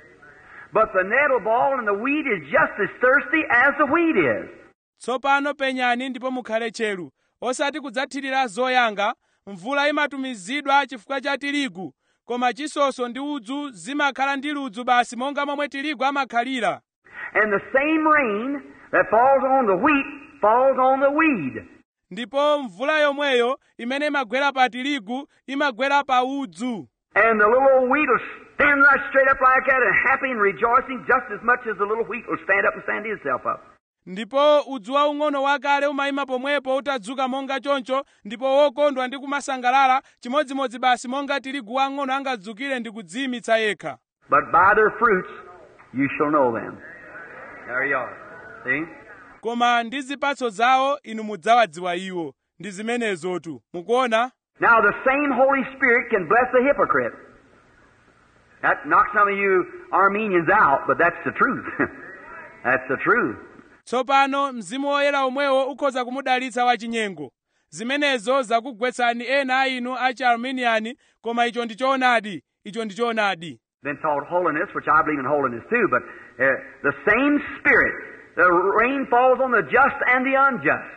But the nettle ball and the wheat is just as thirsty as the wheat is. tsopano penyani ndipo mukhale tcheru osati kudzathirira zoyanga mvula imatumizidwa chifukwa cha tirigu koma chisoso ndi udzu zimakhala ndi ludzu basi monga momwe tirigu amakhalira And the same rain that falls on the wheat falls on the weed. ndipo mvula yomweyo imene imagwera pa tirigu imagwera pa udzu And the little old wheat will stand right straight up like that and happy and rejoicing just as much as the little wheat will stand up and stand itself up. ndipo udzu waung'ono wakale umayima pomwepo utadzuka monga choncho ndipo wokondwa ndi kumasangalala chimodzimodzi basi monga tirigu wang'ono angadzukire ndi kudziyimitsa yekha But by their fruits you shall know them. There you are. See? koma ndi zipatso zawo inu mudzawadziwa iwo ndi zimenezotu mukuona Now the same Holy Spirit can bless a hypocrite. That knocks some of you Armenians out, but that's the truth. that's the truth. tsopano mzimu woyera omwewo ukhoza kumudalitsa wachinyengo zimenezo zakugwetsani ena a inu achi arminiani koma icho ndi choonadi icho ndi choonadi Been taught holiness, which I believe in holiness too, but uh, the same Spirit. The rain falls on the just and the unjust.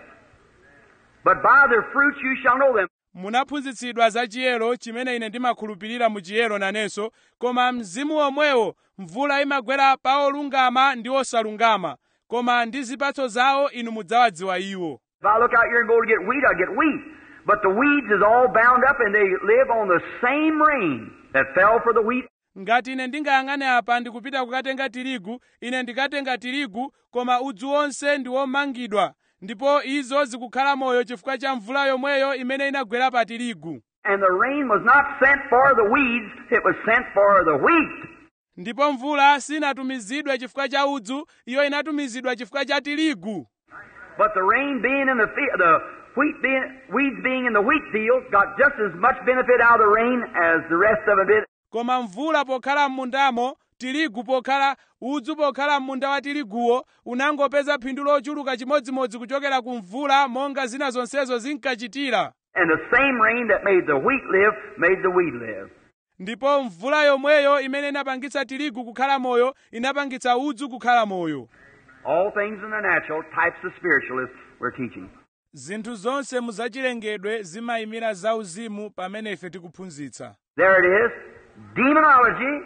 But by their fruits you shall know them. munaphunzitsidwa za chiyero chimene ine ndimakhulupirira mu chiyero nanenso koma mzimu omwewo mvula imagwera pa olungama ndi osalungama koma ndi zipatso zawo inu mudzawadziwa iwo If I look out here and go to get wheat, I get wheat. But the weeds is all bound up and they live on the same rain that fell for the wheat ngati ine ndingayang'ane apa ndikupita kukatenga tirigu ine ndikatenga tirigu koma udzu wonse ndi womangidwa ndipo izo zikukhala moyo chifukwa cha mvula yomweyo imene inagwera pa tirigu And the rain was not sent for the weeds, it was sent for the wheat. ndipo mvula sinatumizidwe chifukwa cha udzu iyo inatumizidwa chifukwa cha tirigu But the rain being in the field, the wheat being, weeds being in the wheat field got just as much benefit out of the rain as the rest of it did. koma mvula pokhala m'mundamo tirigu pokhala udzu pokhala m'munda wa tiriguwo unangopeza phindu lochuluka chimodzimodzi kuchokera ku mvula monga zina zonsezo zinkachitira And the same rain that made the wheat live made the weed live. ndipo mvula yomweyo imene inapangitsa tirigu kukhala moyo inapangitsa udzu kukhala moyo All things in the natural, types of spiritualists we're teaching. zinthu zonse muzachilengedwe zimayimira zauzimu pamene ife tikuphunzitsa There it is. Demonology,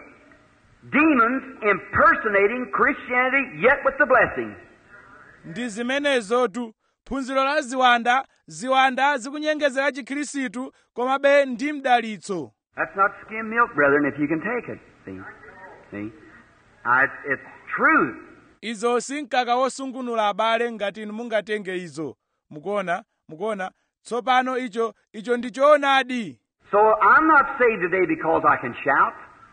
demons impersonating Christianity, yet with the blessing. ndi zimenezotu phunziro la ziwanda ziwanda zikunyengezera chikhirisitu komabe ndi mdalitso That's not skim milk, brethren, if you can take it. See? See? Uh, it's, it's truth. izo si mkaka wosungunula abale ngati inu mungatenge izo mukuona mukuona tsopano icho icho ndi choonadi So I'm not saved today because I can shout.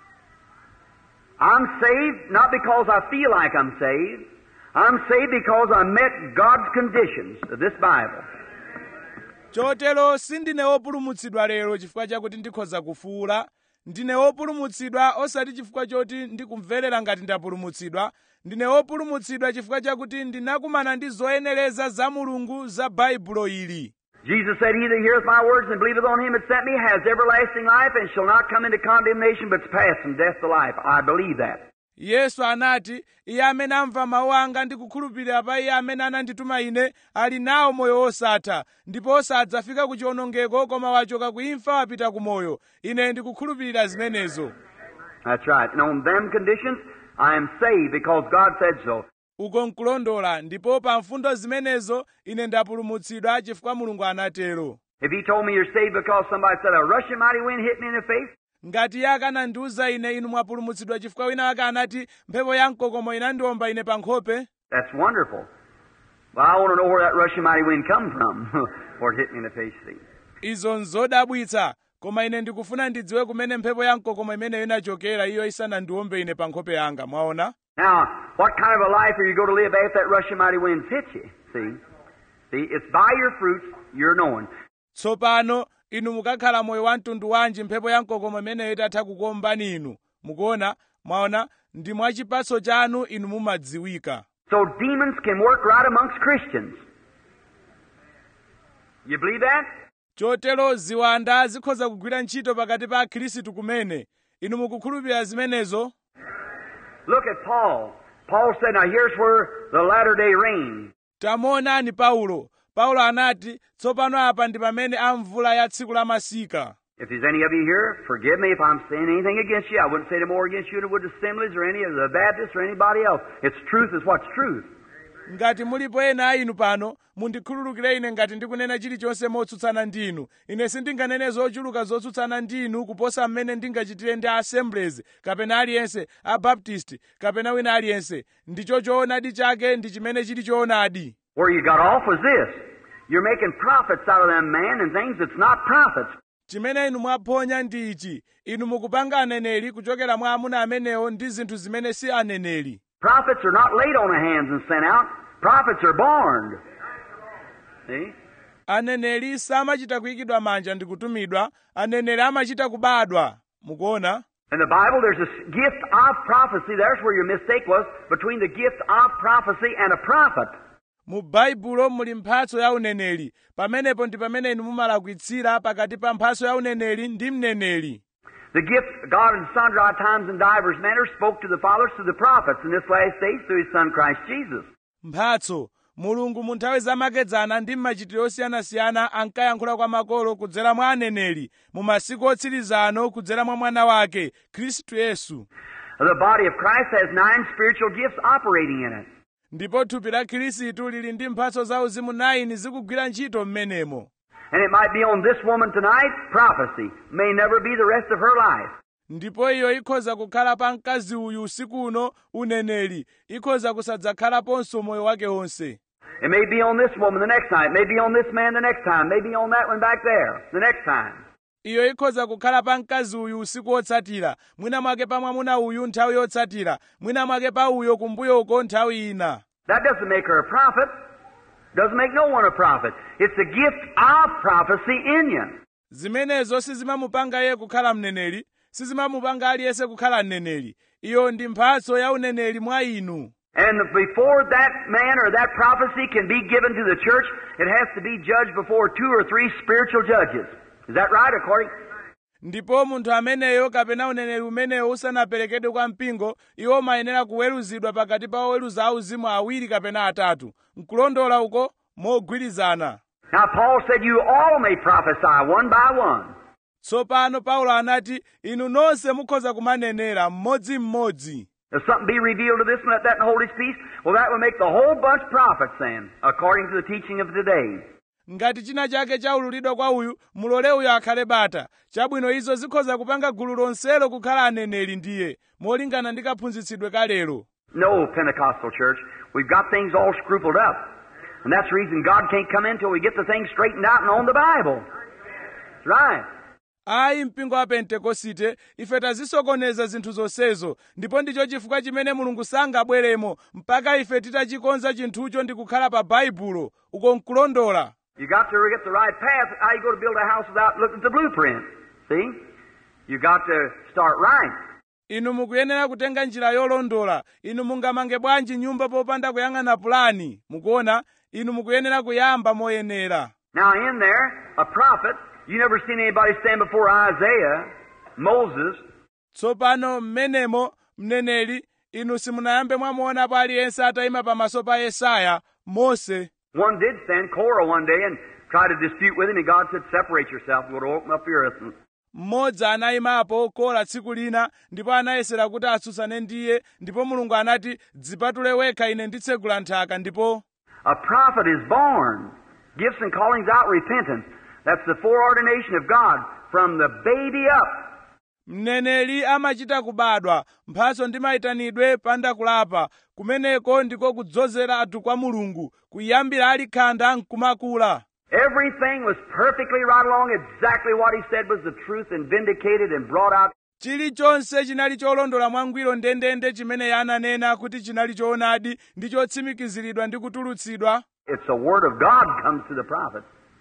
I'm saved not because I feel like I'm saved. I'm saved because I met God's conditions of this Bible. chotero sindine wopulumutsidwa lero chifukwa chakuti ndikhoza kufuula ndine wopulumutsidwa osati chifukwa choti ndikumverera ngati ndapulumutsidwa ndine wopulumutsidwa chifukwa chakuti ndinakumana ndi zoyenereza za mulungu za baibulo ili Jesus said, He that heareth my words and believeth on him that sent me has everlasting life and shall not come into condemnation, but is passed from death to life. I believe that. yesu anati iye amene amva mawu anga ndi kukhulupirira pa iye amene anandituma ine ali nawo moyo wosatha ndipo sadzafika ku chiwonongeko koma wachoka ku imfa wapita ku moyo ine ndikukhulupirira zimenezo That's right. And on them conditions, I am saved because God said so. uko nkulondola ndipo pa mfundo zimenezo ine ndapulumutsidwa chifukwa mulungu anatero If He told me you're saved because somebody said a rushing mighty wind hit me in the face, ngati iye akanandiwuza ine inu mwapulumutsidwa chifukwa wina ake anati mphepo ya mkokomo inandiwomba ine pa nkhope that's wonderful. Well, I want to know where that rushing mighty wind come from, or it hit me in the face. See? izo nzodabwitsa koma ine ndikufuna ndidziwe kumene mphepo ya mkokomo imeneyo inachokera iyo isanandiwombe ine pa nkhope yanga mwaona Now, what kind of a life are you going to live after that rushing mighty wind hits you? See? See, it's by your fruits you're known. tsopano inu mukakhala moyo wa mtundu wanji mphepo ya mkokomo imeneyo itatha kukuombani inu mukuona mwaona ndi mwa chipatso chanu inu mumadziwika So demons can work right amongst Christians. You believe that? chotero ziwanda zikhoza kugwira ntchito pakati pa akhristu kumene inu mukukhulupirira zimenezo Look at Paul. Paul said, now here's where the latter day rain. tamuonani paulo paulo anati tsopano apa ndi pamene amvula ya tsiku la masika If there's any of you here, forgive me if I'm saying anything against you. I wouldn't say no more against you than I would the Assemblies or any of the Baptists or anybody else. It's truth is what's truth. ngati mulipo ena a inu pano mundikhululukire ine ngati ndikunena chilichonse motsutsana ndi inu ine sindinganene zochuluka zotsutsana ndi inu kuposa mmene ndingachitire ndi assemblies kapena aliyense abaptist kapena wina aliyense ndicho choonadi chake ndi chimene chili choonadi Where you got off was this. You're making profits out of them man and things that's not profits. chimene inu mwaphonya ndi ichi inu mukupanga aneneri kuchokera mwa amuna amenewo ndi zinthu zimene si aneneri Prophets are not laid on the hands and sent out. Prophets are born. See? aneneri samachita kuyikidwa manja ndi kutumidwa aneneri amachita kubadwa mukuona In the Bible, there's a s- gift of prophecy. There's where your mistake was between the gift of prophecy and a prophet. mu baibulo muli mphatso ya uneneri pamenepo ndi pamene inu mumalakwitsira pakati pa mphatso ya uneneri ndi mneneri The gift God in sundry times and divers manners spoke to the fathers through the prophets in this last days through His Son Christ Jesus. mphatso mulungu mu nthawi zamakedzana ndi mmachitiro osiyanasiyana ankayankhula kwa makolo kudzera mwa aneneri mu masiku otsiriza ano kudzera mwa mwana wake khristu yesu The body of Christ has nine spiritual gifts operating in it. ndipo thupi la khristu lili ndi mphatso zauzimu 9 zikugwira ntchito m'menemo And it might be on this woman tonight, prophecy. May never be the rest of her life. ndipo iyo ikhoza kukhala pa mkazi uyu usiku uno uneneri ikhoza kusadzakhalaponso moyo wake wonse It may be on this woman the next time. It may be on this man the next time. Maybe on that one back there the next time. iyo ikhoza kukhala pa mkazi uyu usiku wotsatira mwina mwake pa mwamuna uyu nthawi yotsatira mwina mwake pa uyo kumbuyoko nthawi ina That doesn't make her a prophet. Doesn't make no one a prophet. It's the gift of prophecy in you. zimenezo sizimamupanga iye kukhala mneneri sizimamupanga aliyense kukhala mneneri iyo ndi mphatso ya uneneri mwa inu And before that man or that prophecy can be given to the church, it has to be judged before two or three spiritual judges. Is that right? According ndipo munthu ameneyo kapena uneneri umenewo usanaperekedwe kwa mpingo iwo mayenera kuweruzidwa pakati pa oweruza auzimu awiri kapena atatu nkulondola uko mogwirizana now, Paul said, "You all may prophesy one by one." tsopano paulo anati inu nonse mukhoza kumanenera mmodzimmodzi If something be revealed to this one, let that and hold his peace. Well, that will make the whole bunch prophets then, according to the teaching of today. ngati china chake chaululidwa kwa uyu mulole uyo akhale bata chabwino izo zikhoza kupanga gulu lonselo kukhala aneneri ndiye molingana ndi kaphunzitsidwe kalero No, Pentecostal church. We've got things all scrupled up. And that's the reason God can't come in till we get the things straightened out and on the Bible. That's right. ayi mpingo wa pentekosite ife tazisokoneza zinthu zonsezo ndipo ndicho chifukwa chimene mulungu sangabweremo mpaka ife titachikonza chinthucho ndi kukhala pa baibulo uko nkulondola You got to get the right path. How you go to build a house without looking at the blueprint? See? You got to start right. inu mukuyenera kutenga njira yolondola inu mungamange bwanji nyumba popanda kuyang'ana pulani mukuona inu mukuyenera kuyamba moyenera Now, in there, a prophet, you never seen anybody stand before Isaiah, Moses, tsopano mmenemo mneneri inu simunayambe mwamuonapo aliyense atayima pamaso pa yesaya mose One did stand, Korah, one day and try to dispute with him, and God said, Separate yourself, go to open up the earth. And mmodzi anayimapo kola tsiku lina ndipo anayesera kuti atsutsane ndiye ndipo mulungu anati dzipatule wekha ine nditsegula nthaka ndipo A prophet is born. Gifts and callings out repentance. That's the foreordination of God from the baby up. mneneri amachita kubadwa mphatso ndi mayitanidwe pandakulapa kumeneko ndiko kudzozera anthu kwa mulungu kuyambira ali khanda nkumakula Everything was perfectly right along. Exactly what he said was the truth and vindicated and brought out. chilichonse chinali cholondola mwangwiro ndendende chimene ananena kuti chinali choonadi ndi chotsimikiziridwa ndi kutulutsidwa It's the word of God comes to the prophet.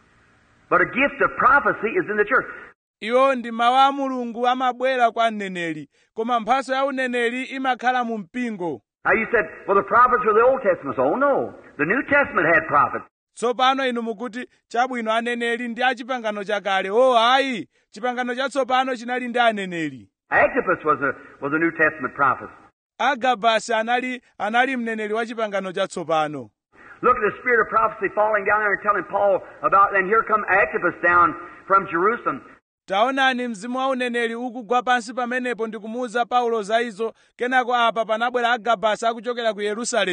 But a gift of prophecy is in the church. iwo ndi mawu a mulungu amabwera kwa mneneri koma mphatso ya uneneri imakhala mu mpingo Now you said, well, the prophets were the Old Testament. Oh no. The New Testament had prophets. tsopano inu mukuti chabwino aneneri ndi a chipangano chakale o ayi chipangano chatsopano chinali ndi aneneri Agabus was a, was a New Testament prophet. agabasi anali anali mneneri wa chipangano chatsopano Look at the spirit of prophecy falling down there and telling Paul about, and here come Agabus down from Jerusalem. taonani mzimu wa uneneri ukugwa pansi pamenepo ndi kumuwuza paulo za izo kenako apa panabwera agabasi akuchokera ku yerusalemu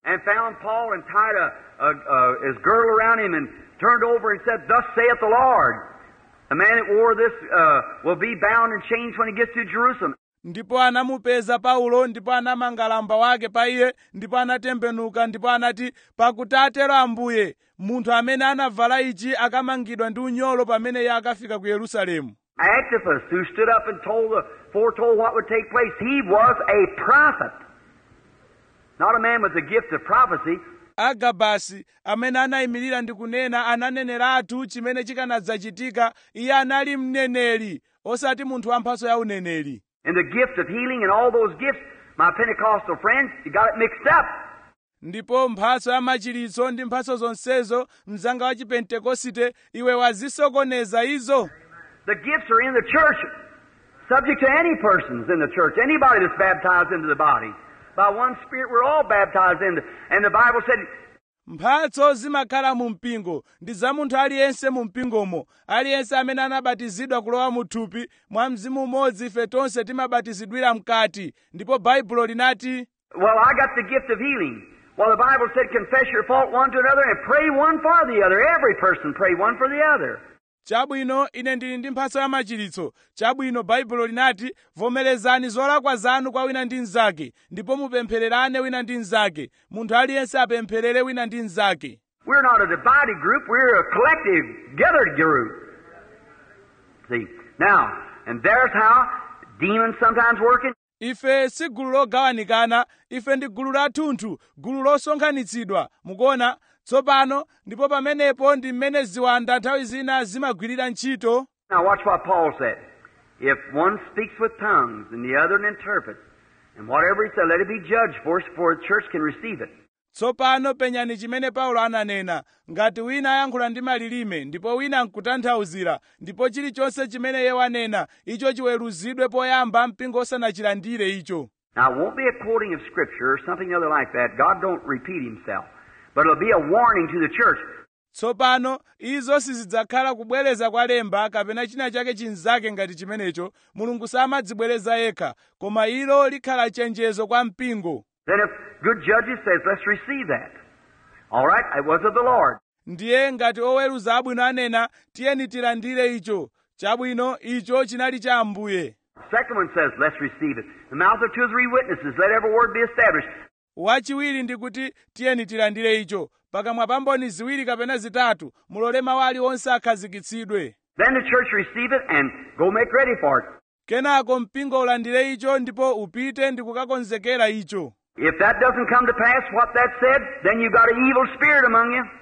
and found Paul and tied a, a, a, his girdle around him and turned over and said, Thus saith the Lord. The man that wore this uh, will be bound and chained when he gets to Jerusalem. ndipo anamupeza paulo ndipo anamanga lamba wake pa iye ndipo anatembenuka ndipo anati pakuti atero ambuye munthu amene anavala ichi akamangidwa ndi unyolo pamene iye akafika ku yerusalemu Antipas, who stood up and told the, foretold what would take place, he was a prophet. Not a man with the gift of prophecy, agabasi amene anayimirira ndi kunena ananeneratu chimene chikanadzachitika iye anali mneneri osati munthu wamphatso ya uneneri and the gift of healing and all those gifts. My Pentecostal friends, you got it mixed up. ndipo mphatso ya machiritso ndi mphatso zonsezo mzanga wa chipentekosite iwe wazisokoneza izo The gifts are in the church, subject to any persons in the church, anybody that's baptized into the body. By one Spirit, we're all baptized into. And the Bible said, mphatso zimakhala mu mpingo ndi za munthu aliyense mu mpingomo aliyense amene anabatizidwa kulowa mu thupi mwa mzimu umodzi ife tonse timabatizidwira mkati ndipo baibulo linati Well, I got the gift of healing. Well, the Bible said, confess your fault one to another and pray one for the other. Every person pray one for the other. chabwino ine ndili ndi mphatso ya machiritso chabwino baibulo linati vomerezani zolakwa zanu kwa wina ndi mnzake ndipo mupemphererane wina ndi mnzake munthu aliyense apempherere wina ndi mnzake We're not a divided group, we're a collective, gathered group. See, now, and there's how demons sometimes working. ife si gulu logawanikana ife ndi gulu lathunthu gulu losonkhanitsidwa mukuona tsopano ndipo pamenepo ndi mmene ziwanda nthawi zina zimagwirira ntchito Now watch what Paul said. If one speaks with tongues and the other interprets, and whatever he said, let it be judged for us before the church can receive it. tsopano penyani chimene paulo ananena ngati wina ayankhula ndi malilime ndipo wina nkutanthauzira ndipo chilichonse chimene iye wanena icho chiweruzidwe poyamba mpingo osanachilandire icho Now it won't be a quoting of scripture or something other like that. God don't repeat himself. But it'll be a warning to the church. tsopano izo sizidzakhala kubwereza kwa lemba kapena china chake chinzake ngati chimenecho mulungu samadzibwereza yekha koma ilo likhala chenjezo kwa mpingo Then if good judges says, let's receive that. All right, it was of the Lord. ndiye ngati oweruza abwino anena tiyeni tilandire icho chabwino icho chinali cha ambuye Second one says, let's receive it. The mouth of two or three witnesses, let every word be established. wachiwiri ndi kuti tiyeni tilandire icho pakamwa pa mboni ziwiri kapena zitatu mulole mawu aliwonse akhazikitsidwe Then the church receive it and go make ready for it. kenako mpingo ulandire icho ndipo upite ndi kukakonzekera icho If that doesn't come to pass, what that said, then you've got an evil spirit among you.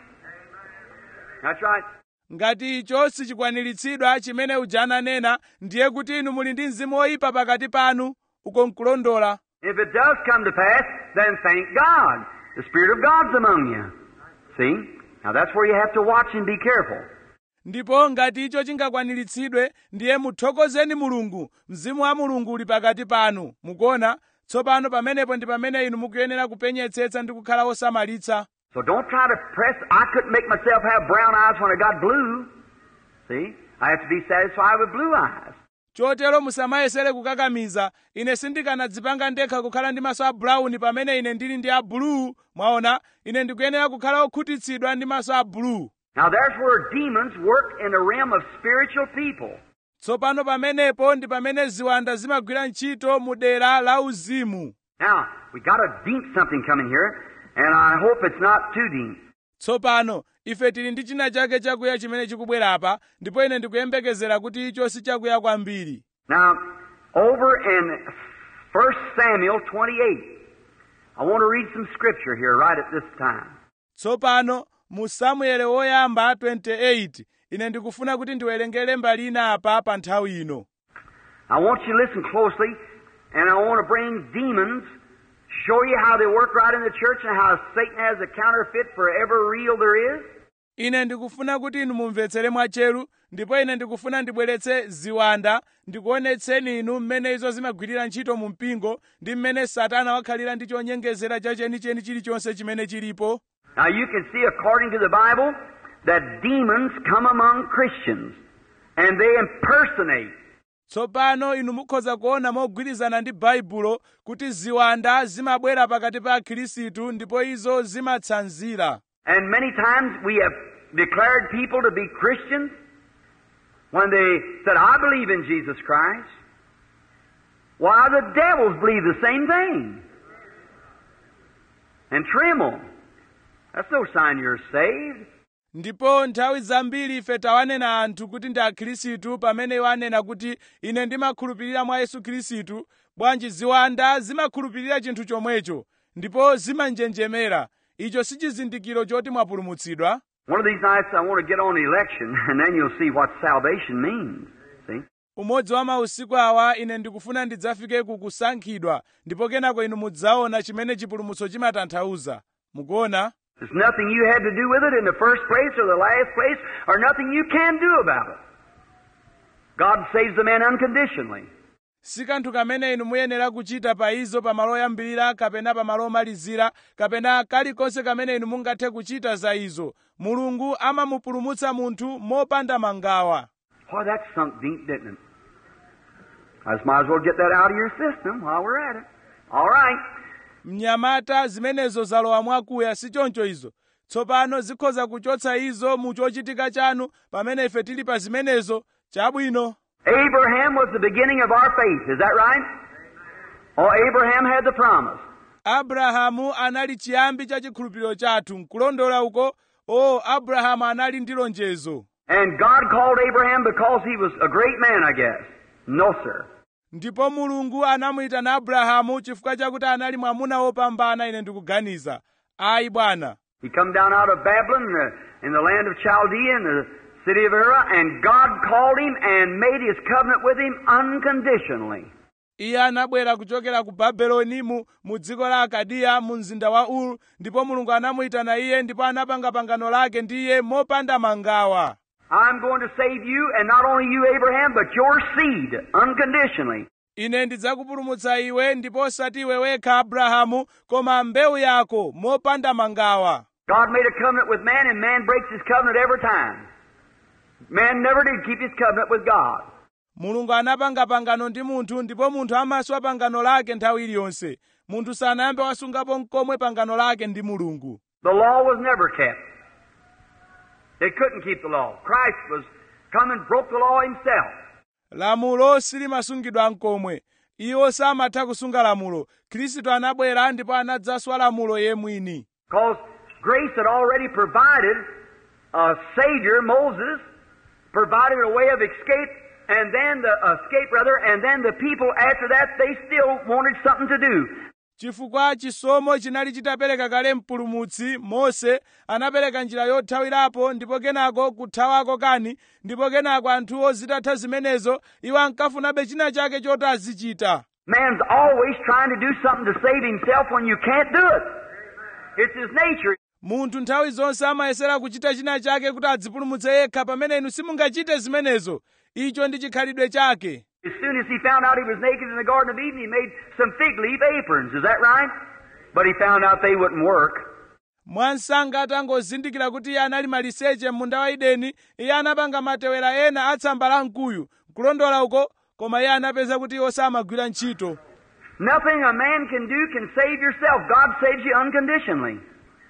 That's right. ngati icho sichikwaniritsidwa chimene uja ananena ndiye kuti inu muli ndi mzimu woyipa pakati panu uko nkulondola If it does come to pass, then thank God. The Spirit of God's among you. See? Now that's where you have to watch and be careful. ndipo ngati icho chingakwaniritsidwe ndiye muthokozeni mulungu mzimu wa mulungu uli pakati panu mukuona tsopano pamenepo ndi pamene inu mukuyenera kupenyetsetsa ndi kukhala osamalitsa So don't try to press. I couldn't make myself have brown eyes when I got blue. See? I have to be satisfied with blue eyes. chotero musamayesere kukakamiza ine sindikanadzipanga ndekha kukhala ndi maso a brown pamene ine ndili ndi a blue mwaona ine ndikuyenera kukhala okhutitsidwa ndi maso a blue Now there's where demons work in the realm of spiritual people. tsopano pamenepo ndi pamene ziwanda zimagwira ntchito mu dera la uzimu Now, we got a deep something coming here, and I hope it's not too deep. tsopano ife tili ndi china chake chakuya chimene chikubwera apa ndipo ine ndikuyembekezera kuti icho si chakuya kwambiri Now, over in 1 Samuel 28, I want to read some scripture here right at this time. tsopano mu samuele woyamba 28 ine ndikufuna kuti ndiwerengere mbali ina apa pa nthawi ino I want you to listen closely, and I want to bring demons, show you how they work right in the church and how Satan has a counterfeit for every real there is. ine ndikufuna kuti inu mumvetsere mwatcheru ndipo ine ndikufuna ndibweretse ziwanda ndikuonetseni inu mmene izo zimagwirira ntchito mu mpingo ndi mmene satana wakhalira ndi chonyengezera cha chenicheni chilichonse chimene chilipo Now you can see according to the Bible that demons come among Christians and they impersonate. tsopano inu mukhoza kuona mogwirizana ndi baibulo kuti ziwanda zimabwera pakati pa akhristu ndipo izo zimatsanzira And many times we have declared people to be Christians when they said, I believe in Jesus Christ. Why, the devils believe the same thing. And tremble. That's no sign you're saved. ndipo nthawi zambiri ife tawanena anthu kuti ndi akhristu pamene iwo anena kuti ine ndimakhulupirira mwa yesu khristu bwanji ziwanda zimakhulupirira chinthu chomwecho ndipo zimanjenjemera icho si chizindikiro choti mwapulumutsidwa One of these nights I want to get on election, and then you'll see what salvation means. See? umodzi wa mausiku awa ine ndikufuna ndidzafike ku kusankhidwa ndipo kenako inu mudzaona chimene chipulumutso chimatanthauza mukuona There's nothing you had to do with it in the first place or the last place, or nothing you can do about it. God saves the man unconditionally. si kanthu kamene inu muyenera kuchita pa izo pamalo oyambirira kapena pamalo omalizira kapena kalikonse kamene inu mungathe kuchita za izo mulungu amamupulumutsa munthu mopanda mangawa Boy, that sunk deep, didn't it? I just might as well get that out of your system while we're at it. All right. mnyamata zimenezo zalowa mwakuya si choncho izo tsopano zikhoza kuchotsa izo mu chochitika chanu pamene ife tili pa zimenezo chabwino Abraham was the beginning of our faith. Is that right? Oh, Abraham had the promise. abrahamu anali chiyambi cha chikhulupiriro chathu nkulondola uko o abrahamu anali ndi lonjezo And God called Abraham because he was a great man, I guess. No, sir. ndipo mulungu anamuyitana abrahamu chifukwa chakuti anali mwamuna wopambana ine ndikuganiza ayi bwana He come down out of Babylon in the, in the land of Chaldea in the city of Ur, and God called him and made his covenant with him unconditionally. iye anabwera kuchokera ku babeloni mu, mu dziko la akadiya mu mzinda wa uru ndipo mulungu anamuyitana iye ndipo anapanga pangano lake ndi iye mopanda mangawa I'm going to save you, and not only you, Abraham, but your seed, unconditionally. ine ndidzakupulumutsa iwe ndipo osati iwe wekha abrahamu koma mbewu yako mopanda mangawa God made a covenant with man, and man breaks his covenant every time. Man never did keep his covenant with God. mulungu anapanga pangano ndi munthu ndipo munthu amaswa pangano lake nthawi iliyonse munthu sanayambe wasungapo nkomwe pangano lake ndi mulungu The law was never kept. They couldn't keep the law. Christ was come and broke the law himself. lamulo silimasungidwa nkomwe iwo samatha kusunga lamulo khristu anabwera ndipo anadzaswa lamulo ye mwini Because grace had already provided a Savior, Moses, provided a way of escape, and then the escape rather, and then the people after that they still wanted something to do. chifukwa chisomo chinali chitapereka kale mpulumutsi mose anapereka njira yothawirapo ndipo kenako kuthawako kani ndipo kenako anthuwo zitatha zimenezo iwo ankafunabe china chake choti azichita Man's always trying to do something to save himself when you can't do it. It's his nature. munthu nthawi zonse amayesera kuchita china chake kuti adzipulumutse yekha pamene inu simungachite zimenezo icho ndi chikhalidwe chake As soon as he found out he was naked in the Garden of Eden, he made some fig leaf aprons. Is that right? But he found out they wouldn't work. mwansanga atangozindikira kuti iye anali maliseche m'munda wa edeni iye anapanga matewera ena atsamba la mkuyu kulondola uko koma iye anapeza kuti iwo samagwira ntchito Nothing a man can do can save yourself. God saves you unconditionally.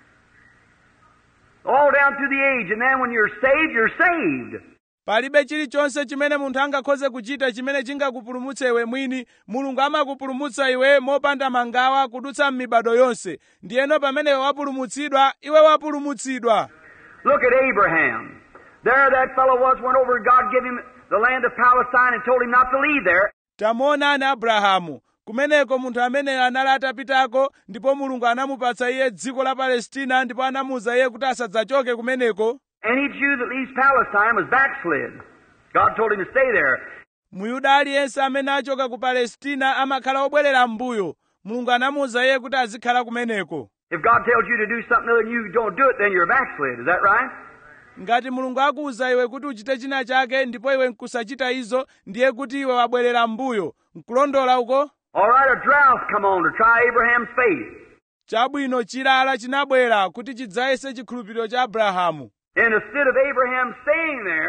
All down through the age, and then when you're saved, you're saved. palibe chilichonse chimene munthu angakhoze kuchita chimene chingakupulumutse iwe mwini mulungu amakupulumutsa iwe mopanda mangawa kudutsa m'mibado yonse ndiyeno pamene iwe wapulumutsidwa iwe wapulumutsidwa Look at Abraham. There that fellow was, went over and God gave him the land of Palestine and told him not to leave there. tamuonani abrahamu kumeneko munthu ameneyo anali atapitako ndipo mulungu anamupatsa iye dziko la palestina ndipo anamuwuza iye kuti asadzachoke kumeneko Any Jew that leaves Palestine was backslid. God told him to stay there. muyuda aliyense amene achoka ku palestina amakhala obwerera m'mbuyo mulungu anamuwuza iye kuti azikhala kumeneko If God tells you to do something other and you don't do it, then you're backslid. Is that right? ngati mulungu akuwuza iwe kuti uchite china chake ndipo iwe nkusachita izo ndiye kuti iwe wabwerera m'mbuyo nkulondola uko All right, a drought come on to try Abraham's faith. chabwino chilala chinabwera kuti chidzayese chikhulupiriro cha abrahamu And instead of Abraham staying there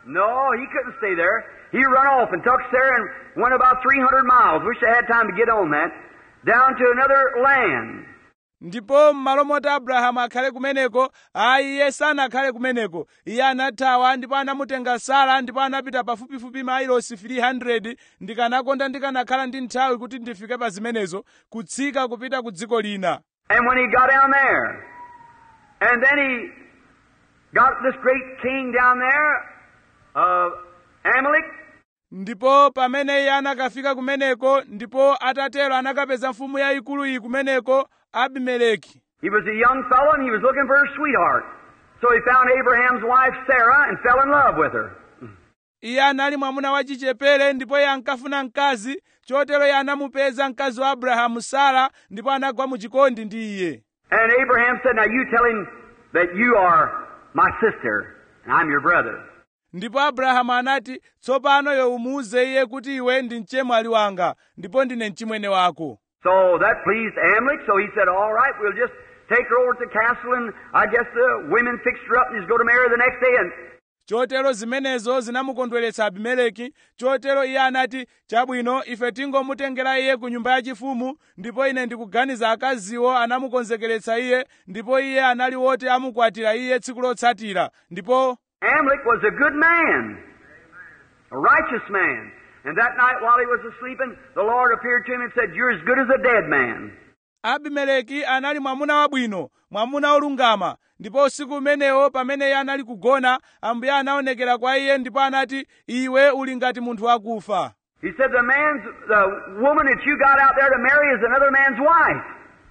No, he couldn't stay there. He run off and took Sarah and went about 300 miles. Wish I had time to get on that. Down to another land. ndipo m'malo moti abrahamu akhale kumeneko ayi iye sanakhale kumeneko iye anathawa ndipo anamutenga sara ndipo anapita pafupifupi mailosi 300 ndikanakonda ndikanakhala ndi nthawi kuti ndifike pa zimenezo kutsika kupita ku dziko lina And when he got down there, and then he got this great king down there, uh, Amalek, ndipo pamene iye anakafika kumeneko ndipo atatero anakapeza mfumu yayikulu iyi kumeneko abimeleki he was a young fellow and he was looking for a sweetheart. So he found Abraham's wife Sarah and fell in love with her. iye anali mwamuna wachichepere ndipo iye ankafuna mkazi chotero iye anamupeza mkazi wa abrahamu sara ndipo anagwa mu chikondi ndi iye And Abraham said, Now you tell him that you are my sister and I'm your brother. ndipo abrahamu anati tsopano iwe umuwuze iye kuti iwe ndi mchemwali wanga ndipo ndine mchimwene wako So that pleased Amalek, so he said, All right, we'll just take her over to the castle, and I guess the women fixed her up, and he's going to marry her the next day. And chotero zimenezo zinamukondweretsa abimeleki chotero iye anati chabwino ife tingomutengera iye ku nyumba yachifumu ndipo ine ndikuganiza akaziwo anamukonzekeretsa iye ndipo iye anali woti amukwatira iye tsiku lotsatira ndipo Amalek was a good man, a righteous man. And that night while he was asleeping, the Lord appeared to him and said, You're as good as a dead man. abimeleki anali mwamuna wabwino mwamuna olungama ndipo usiku umenewo pamene iye anali kugona ambuye anaonekera kwa iye ndipo anati iwe uli ngati munthu wakufa He said, The man's, the woman that you got out there to marry is another man's wife.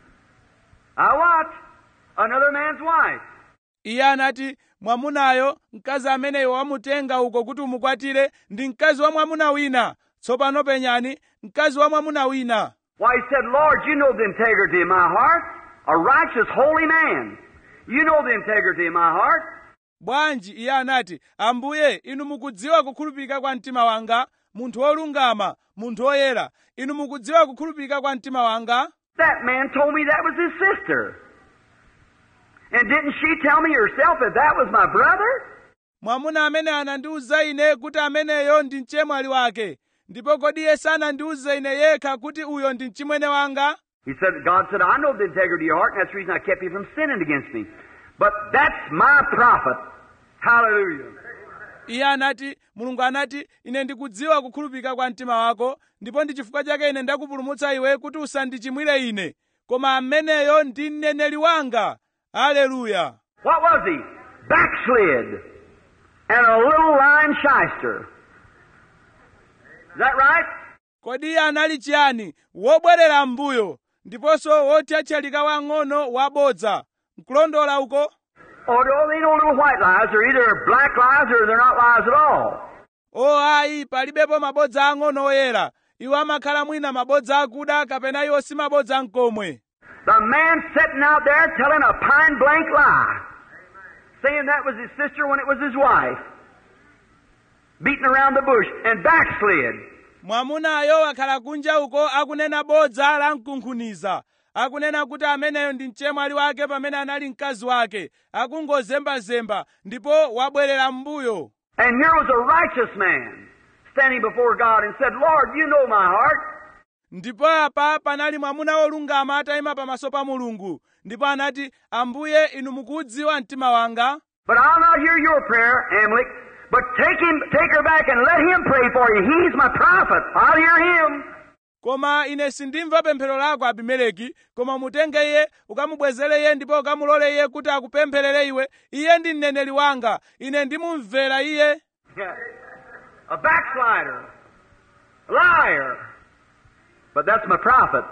I what? Another man's wife. iye anati mwamunayo mkazi amene iwe wamutenga uko kuti umukwatire ndi mkazi wa mwamuna wina tsopano penyani mkazi wa mwamuna wina Why, he said, Lord, you know the integrity of my heart. A righteous, holy man. You know the integrity of my heart. bwanji iye anati ambuye inu mukudziwa kukhulupirika kwa mtima wanga munthu wolungama munthu woyera inu mukudziwa kukhulupirika kwa mtima wanga That man told me that was his sister. And didn't she tell me herself that that was my brother? mwamuna amene anandiwuza ine kuti ameneyo ndi mchemwali wake ndipo kodi iye sanandiwuze ine yekha kuti uyo ndi mchimwene wanga He said, God said, I know the integrity of your heart, and that's the reason I kept you from sinning against me. But that's my prophet. Hallelujah. iye anati mulungu anati ine ndikudziwa kukhulupirika kwa mtima wako ndipo ndi chifukwa chake ine ndakupulumutsa iwe kuti usandichimwire ine koma ameneyo ndi mneneri wanga aleluya What was he? Backslid. And a little lying shyster. Is that right? kodi iye anali chiyani wobwerera m'mbuyo ndiponso wothyathyalika wang'ono wabodza nkulondola uko Oh, no, they know little white lies. They're either black lies or they're not lies at all. o ayi palibepo mabodza ang'ono oyera iwo amakhala mwina mabodza akuda kapena iwo si mabodza mkomwe The man sitting out there telling a pine blank lie, saying that was his sister when it was his wife, beating around the bush and backslid. mwamunayo akhala kunja uko akunena bodza la mkunkhuniza akunena kuti ameneyo ndi mchemwali wake pamene anali mkazi wake akungozembazemba ndipo wabwerera m'mbuyo And here was a righteous man standing before God and said, Lord, you know my heart. ndipo apa panali mwamuna wolungama atayima pamaso pa mulungu ndipo anati ambuye inu mukudziwa mtima wanga But I'll not hear your prayer, Amalek. But take him, take her back and let him pray for you. He's my prophet. I'll hear him. koma ine sindimva pemphero lako abimeleki koma mutenge iye ukamubwezere iye ndipo ukamulole iye kuti akupempherere iwe iye ndi mneneri wanga ine ndimumvera iye Yeah. A backslider. A liar. But that's my prophet.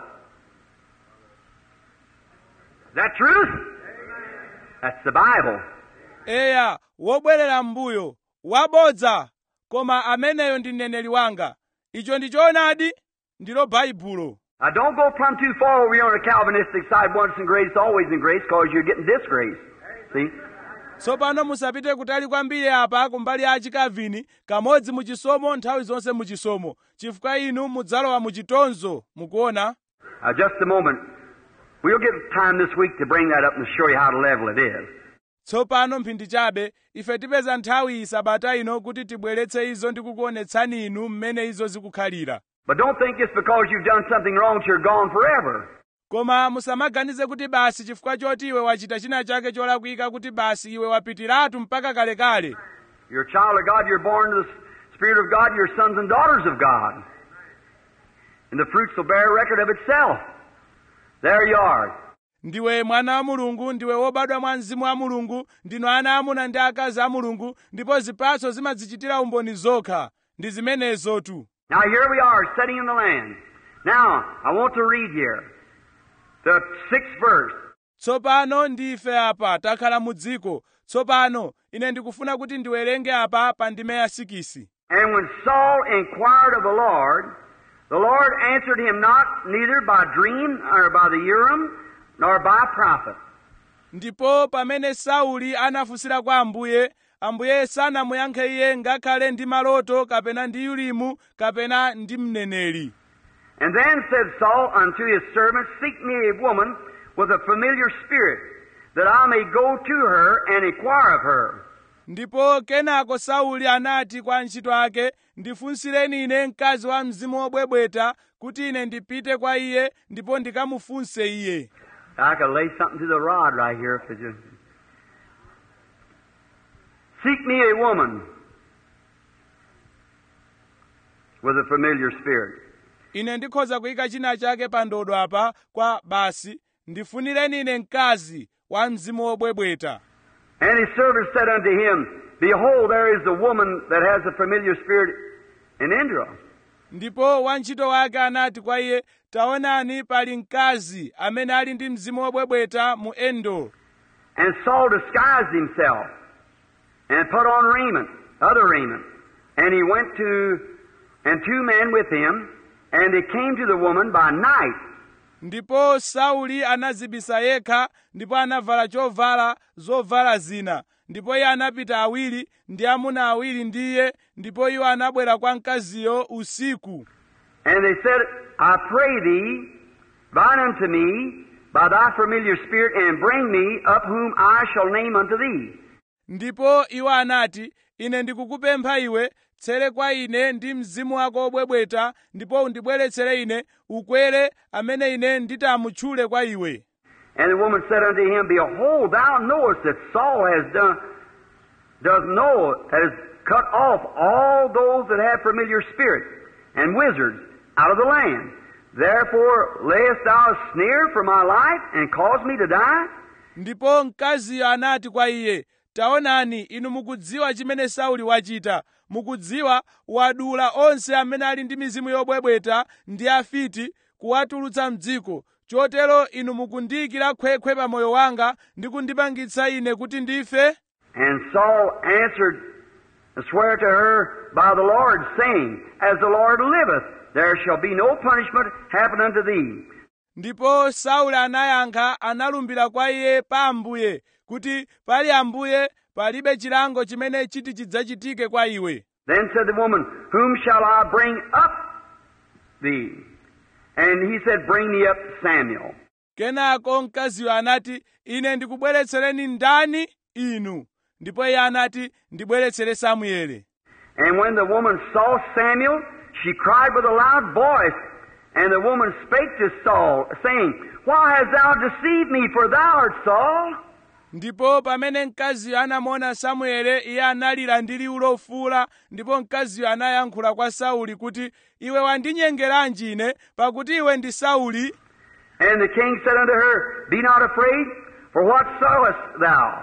Is that truth? That's the Bible. eya wobwerera m'mbuyo wabodza koma ameneyo ndi mneneri wanga icho ndi choonadi ndilo baibulo Now don't go plumb too far over here on the Calvinistic side, once in grace, always in grace, because you're getting disgrace. See? tsopano musapite kutali kwambiri apa kumbali ya achikavini kamodzi muchisomo nthawi zonse muchisomo chifukwa inu mudzalowa muchitonzo mukuona Now just a moment. We'll give time this week to bring that up and show you how to level it is. tsopano mphindi chabe ife tipeza nthawi sabata ino kuti tibweretse izo ndi kukuonetsani inu mmene izo zikukhalira But don't think it's because you've done something wrong that you're gone forever. koma musamaganize kuti basi chifukwa choti iwe wachita china chake cholakwika kuti basi iwe wapitiratu mpaka kalekale You're a child of God, you're born to the Spirit of God, you're sons and daughters of God. And the fruits will bear record of itself. There you are. ndiwe mwana wa mulungu ndiwe wobadwa mwa mzimu wa mulungu ndinu ana amuna ndi akazi a mulungu ndipo zipatso zimadzichitira umboni zokha ndi zimenezotu Now here we are, sitting in the land. Now, I want to read here the sixth verse. tsopano ndife apa takhala mu dziko tsopano ine ndikufuna kuti ndiwerenge apa pa ndime ya sikisi And when Saul inquired of the Lord, the Lord answered him not neither by dream or by the Urim nor by prophet. ndipo pamene sauli anafunsira kwa ambuye ambuye sanamuyankhe iye ngakhale ndi maloto kapena ndi ulimu kapena ndi mneneri And then said Saul unto his servants, Seek me a woman with a familiar spirit, that I may go to her and inquire of her. ndipo kenako sauli anati kwa antchito ake ndifunsireni ine mkazi wa mzimu wobwebweta kuti ine ndipite kwa iye ndipo ndikamufunse iye I could lay something to the rod right here if it just. Seek me a woman with a familiar spirit. ine ndikhoza kuyika china chake pa ndodo apa kwa basi ndifunireni ine mkazi wa mzimu wobwebweta And his servant said unto him, Behold, there is a woman that has a familiar spirit in Indra. ndipo wantchito wake anati kwa iye taonani pali mkazi amene ali ndi mzimu wobwebweta mu endo And Saul disguised himself and put on raiment, other raiment. And he went to, and two men with him, and they came to the woman by night. ndipo sauli anazibisa yekha ndipo anavala chovala zovala zina ndipo iye anapita awiri ndi amuna awiri ndi iye ndipo iwo anabwera kwa mkaziyo usiku And they said, I pray thee, bind unto me by thy familiar spirit, and bring me up whom I shall name unto thee. ndipo iwo anati ine ndikukupempha iwe tsere kwa ine ndi mzimu wako wobwebweta ndipo undibweretsere ine ukwere amene ine nditamutchule kwa iwe And the woman said unto him, Behold, thou knowest that Saul has done, does know, has cut off all those that have familiar spirits and wizards out of the land. Therefore, layest thou a snare for my life and cause me to die? ndipo mkaziyo anati kwa iye taonani inu mukudziwa chimene sauli wachita mukudziwa wadula onse amene ali ndi mizimu yobwebweta ndi afiti kuwatulutsa mdziko chotero inu mukundiyikira khwekhwe pa moyo wanga ndi kundipangitsa ine kuti ndife And Saul answered, Swear to her by the Lord, saying, As the Lord liveth, there shall be no punishment happen unto thee. ndipo sauli anayankha analumbira kwa iye pa ambuye kuti pali ambuye palibe chilango chimene chiti chidzachitike kwa iwe Then said the woman, Whom shall I bring up thee? And he said, Bring me up Samuel. kenako mkaziyo anati ine ndikubweretsereni ndani inu ndipo iye anati ndibweretsere samuele And when the woman saw Samuel, she cried with a loud voice. And the woman spake to Saul, saying, Why hast thou deceived me, for thou art Saul? ndipo pamene mkaziyo anamuona samuele iye analira ndi liwu lofuula ndipo mkaziyo anayankhula kwa sauli kuti iwe wandinyengeranji ine pakuti iwe ndi sauli And the king said unto her, Be not afraid, for what sawest thou?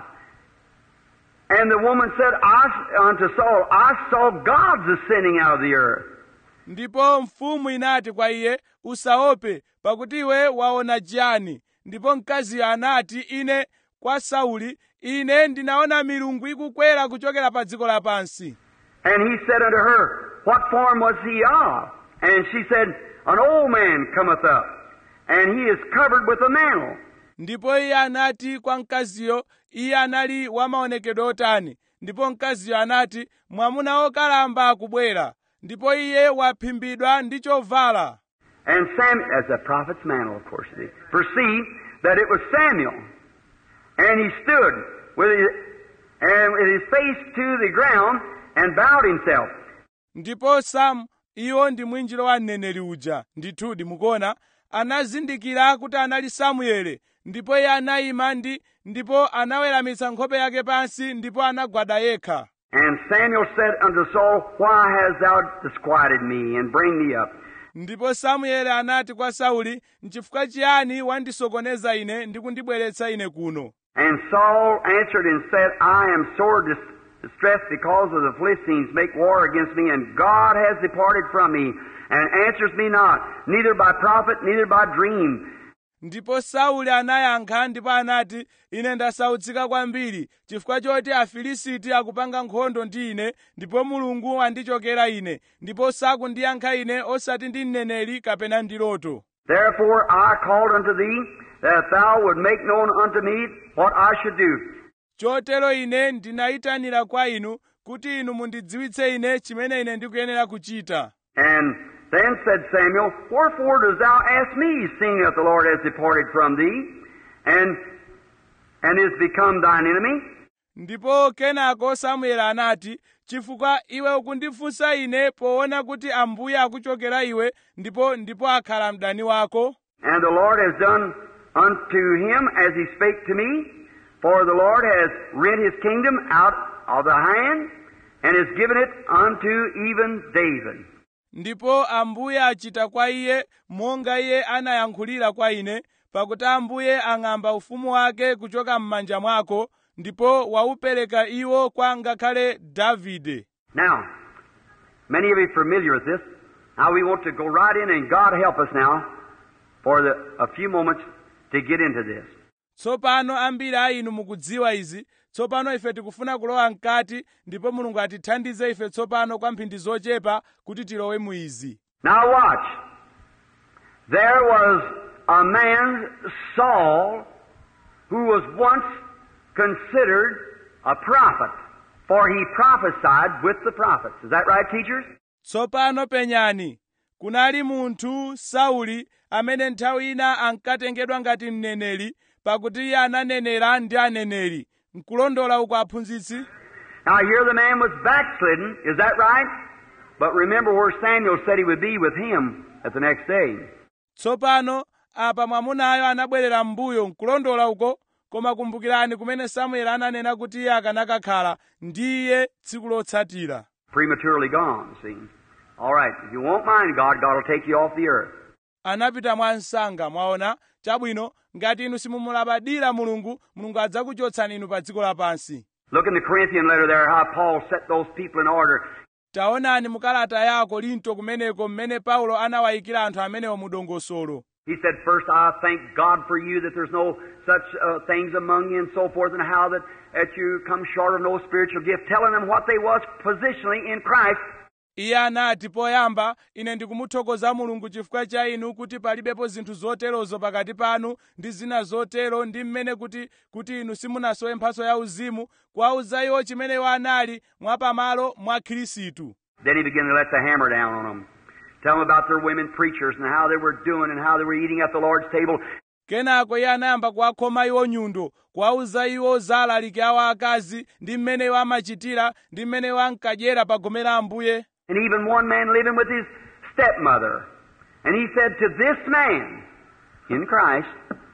And the woman said I, unto Saul, I saw gods ascending out of the earth. ndipo mfumu inati kwa iye usaope pakuti iwe waona chiyani ndipo mkaziyo anati ine kwa sauli ine ndinaona milungu ikukwera kuchokera pa dziko lapansi And he said unto her, What form was he of? And she said, An old man cometh up, and he is covered with a mantle. ndipo iye anati kwa mkaziyo iye anali wamaonekedwe otani ndipo mkaziyo anati mwamuna wokalamba akubwera ndipo iye waphimbidwa ndi chovala And Samuel, as a prophet's mantle, of course, it is, perceived that it was Samuel. And he stood with his, and with his face to the ground and bowed himself. ndipo samu iwo ndi mwinjiro wa mneneri uja ndithudi mukuona anazindikira kuti anali samuele ndipo iye anayima ndi ndipo anaweramitsa nkhope yake pansi ndipo anagwada yekha And Samuel said unto Saul, Why hast thou disquieted me, and bring me up? ndipo samueli anati kwa sauli nchifukwa chiyani wandisokoneza ine ndi kundibweretsa ine kuno And Saul answered and said, I am sore dis- distressed because of the Philistines make war against me, and God has departed from me, and answers me not, neither by prophet, neither by dream. ndipo sauli anayankha ndipo anati ine ndasautsika kwambiri chifukwa choti afilisiti akupanga nkhondo ndi ine ndipo mulungu wandichokera ine ndipo sakundiyankha ine osati ndi mneneri kapena ndi loto Therefore I called unto thee, that thou would make known unto me what I should do. chotero ine ndinayitanira kwa inu kuti inu mundidziwitse ine chimene ine ndikuyenera kuchita And then said Samuel, Wherefore dost thou ask me, seeing that the Lord has departed from thee, and and is become thine enemy? ndipo kenako samueli anati chifukwa iwe ukundifunsa ine poona kuti ambuye akuchokera iwe ndipo ndipo akhala mdani wako And the Lord has done unto him as he spake to me, for the Lord has rent his kingdom out of the hand, and has given it unto even David. ndipo ambuye achita kwa iye monga iye anayankhulira kwa ine pakuti ambuye ang'amba ufumu wake kuchoka m'manja mwako ndipo waupereka iwo kwa ngakhale davide Now, many of you are familiar with this. Now we want to go right in, and God help us now for the, a few moments to get into this. tsopano ambiri a inu mukudziwa izi tsopano ife tikufuna kulowa mkati ndipo mulungu atithandize ife tsopano kwa mphindi zochepa kuti tilowe mu izi Now watch. There was a man, Saul, who was once considered a prophet, for he prophesied with the prophets. Is that right, teachers? tsopano penyani kunali munthu sauli amene nthawi ina ankatengedwa ngati mneneri pakuti iye ananenera ndi aneneri nkulondola uko aphunzitsi Now here the man was backslidden. Is that right? But remember where Samuel said he would be with him at the next day. tsopano apa mwamunayo anabwerera m'mbuyo nkulondola uko koma kumbukirani kumene samueli ananena kuti iye akanakakhala ndi iye tsiku lotsatira Prematurely gone, see. All right, if you won't mind God, God will take you off the earth. anapita mwa msanga mwaona chabwino ngati inu simumulabadira mulungu mulungu adzakuchotsani inu pa dziko lapansi Look in the Corinthian letter there, how Paul set those people in order. taonani mukalata ya korinto kumeneko mmene paulo anawayikira anthu amenewo mu dongosolo He said, First, I thank God for you that there's no such uh, things among you and so forth, and how that, that you come short of no spiritual gift, telling them what they was positionally in Christ. iye anati poyamba ine ndikumuthokoza mulungu chifukwa cha inu kuti palibepo zinthu zoterozo pakati panu ndi zina zotero ndi mmene kuti kuti inu simunasowe mphatso ya uzimu kuwauza iwo chimene iwo anali mwapamalo mwa khristu Then he began to let the hammer down on them. Tell them about their women preachers and how they were doing and how they were eating at the Lord's table. kenako iye anayamba kuwakhoma iwo nyundo kuwauza iwo za alaliki awo akazi ndi mmene iwo amachitira ndi mmene iwo ankadyera pa gome la ambuye And even one man living with his stepmother. And he said to this man, in Christ,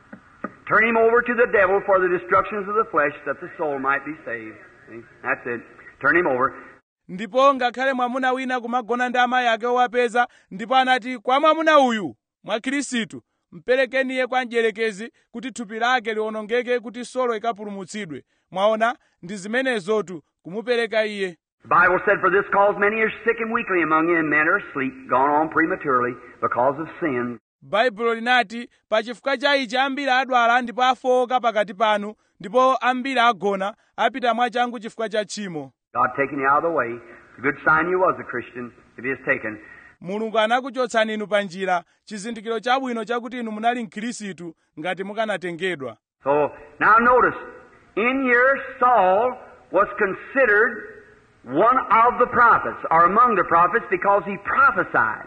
turn him over to the devil for the destructions of the flesh that the soul might be saved. See? That's it. Turn him over. ndipo ngakhale mwamuna wina kumagona ndi amayi ake owapeza ndipo anati kwa mwamuna uyu mwa khristu mperekeni iye kwa mdierekezi kuti thupi lake liwonongeke kuti solo ikapulumutsidwe mwaona ndi zimenezotu kumupereka iye The Bible said, For this cause many are sick and weakly among you, and men are asleep, gone on prematurely because of sin. baibulo linati pa chifukwa cha ichi ambiri adwala ndipo afowoka pakati panu ndipo ambiri agona apita mwachangu chifukwa cha tchimo God taking you out of the way. It's a good sign you was a Christian if He is taken. mulungu anakuchotsani inu pa njira chizindikiro chabwino chakuti inu munali mkhristu ngati mukanatengedwa So now notice, in here Saul was considered one of the prophets, or among the prophets, because he prophesied.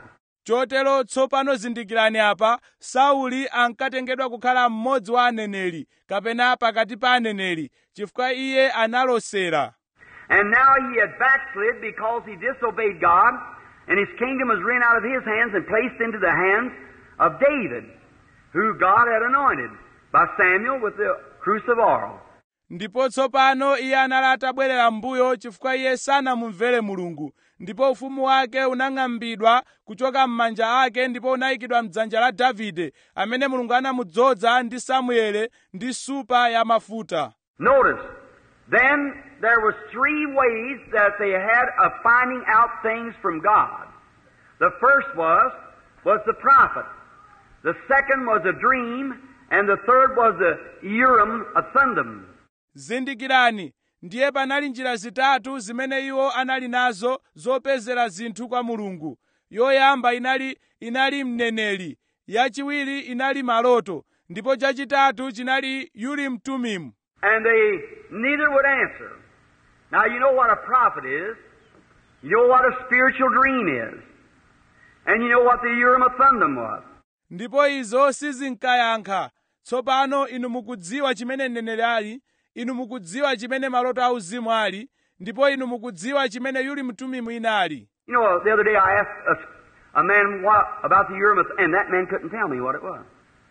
chotero tsopano zindikirani apa sauli ankatengedwa kukhala mmodzi wa aneneri kapena pakati pa aneneri chifukwa iye analosera And now he had backslid because he disobeyed God, and his kingdom was rent out of his hands and placed into the hands of David, who God had anointed by Samuel with the cruse of oil. ndipo tsopano iye anali atabwerera m'mbuyo chifukwa iye sanamumvere mulungu ndipo ufumu wake unang'ambidwa kuchoka m'manja ake ndipo unayikidwa m'dzanja la davide amene mulungu anamudzoza ndi samuele ndi supa ya mafuta Notice, then there was three ways that they had of finding out things from God. The first was was the prophet. The second was a dream, and the third was the Urim of Thummim. zindikirani ndiye panali njira zitatu zimene iwo anali nazo zopezera zinthu kwa mulungu yoyamba inali inali mneneri yachiwiri inali maloto ndipo chachitatu chinali urim tumimu And they neither would answer. Now you know what a prophet is. You know what a spiritual dream is. And you know what the Urim of Thummim was. ndipo izo sizinkayankha tsopano inu mukudziwa chimene mneneri ali inu mukudziwa chimene maloto auzimu ali ndipo inu mukudziwa chimene urim tumimu inali You know, the other day I asked a, a man what, about the Urim of, and that man couldn't tell me what it was.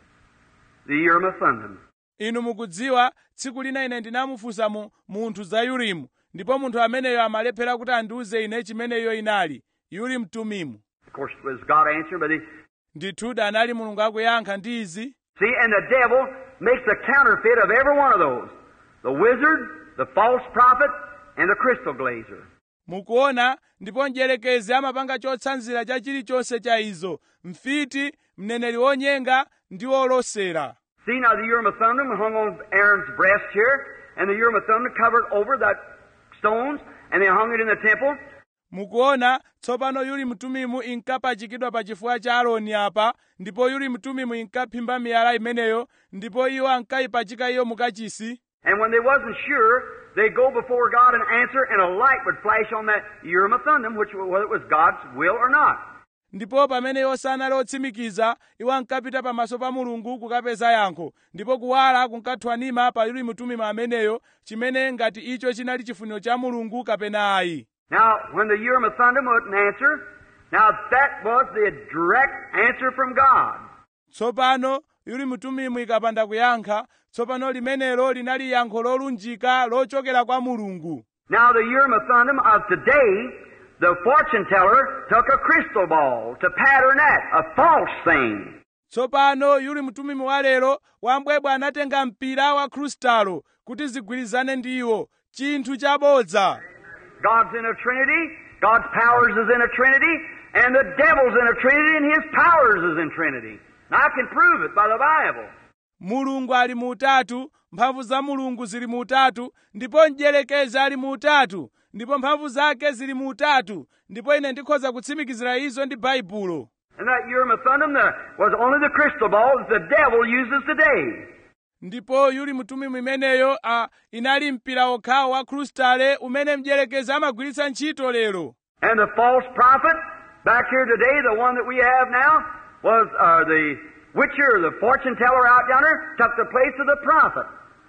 The Urim of Thummim. inu mukudziwa tsiku lina ine ndinamufunsa mu, munthu za urimu ndipo munthu ameneyo amalephera kuti andiuze ine chimene iyo inali urim tumimu Of course, it was God answering, but he, ndithudi anali mulungu akuyankha ndi izi see, and the devil makes a counterfeit of every one of those. The wizard, the false prophet, and the crystal glazer. mukuona ndipo mdierekezi amapanga chotsanzira cha chilichonse cha izo mfiti mneneri wonyenga ndi wolosera See now the Urim of Thummim hung on Aaron's breast here, and the Urim of Thummim covered over that stones, and they hung it in the temple. mukuona tsopano urim tumimu inkapachikidwa pa chifuwa cha aaroni apa ndipo urim tumimu inkaphimba miyala imeneyo ndipo iwo ankayipachika iyo mukachisi And when they wasn't sure, they'd go before God and answer, and a light would flash on that Urim of Thummim, which whether it was God's will or not. ndipo pamene iwo sanali otsimikiza iwo ankapita pamaso pa mulungu kukapeza yankho ndipo kuwala kunkathwanima pa urim tumimu ameneyo chimene ngati icho chinali chifuniro cha mulungu kapena ayi Now, when the Urim of Thummim wouldn't answer, now that was the direct answer from God. tsopano urim tumimu ikapanda kuyankha tsopano limenelo linali yankho lolunjika lochokera kwa mulungu Now, the Urim of Thummim of today, the fortune teller took a crystal ball to pattern that, a false thing. tsopano urim tumimu wa lero wambwebwe anatenga mpira wa krustalo kuti zigwirizane ndi iwo chinthu chabodza God's in a Trinity, God's powers is in a Trinity, and the devil's in a Trinity, and his powers is in Trinity. And I can prove it by the Bible. mulungu ali mu utatu mphamvu za mulungu zili mu utatu ndipo mdierekezi ali mu utatu ndipo mphamvu zake zili mu utatu ndipo ine ndikhoza kutsimikizira izo ndi baibulo And that Urim of Thummim the, was only the crystal ball that the devil uses today. ndipo urim tumimu imeneyo a inali mpira okhawo wa krustale umene mdierekezi amagwiritsa ntchito lero And the false prophet, back here today, the one that we have now, was uh, the witcher, the fortune teller out yonder, took the place of the prophet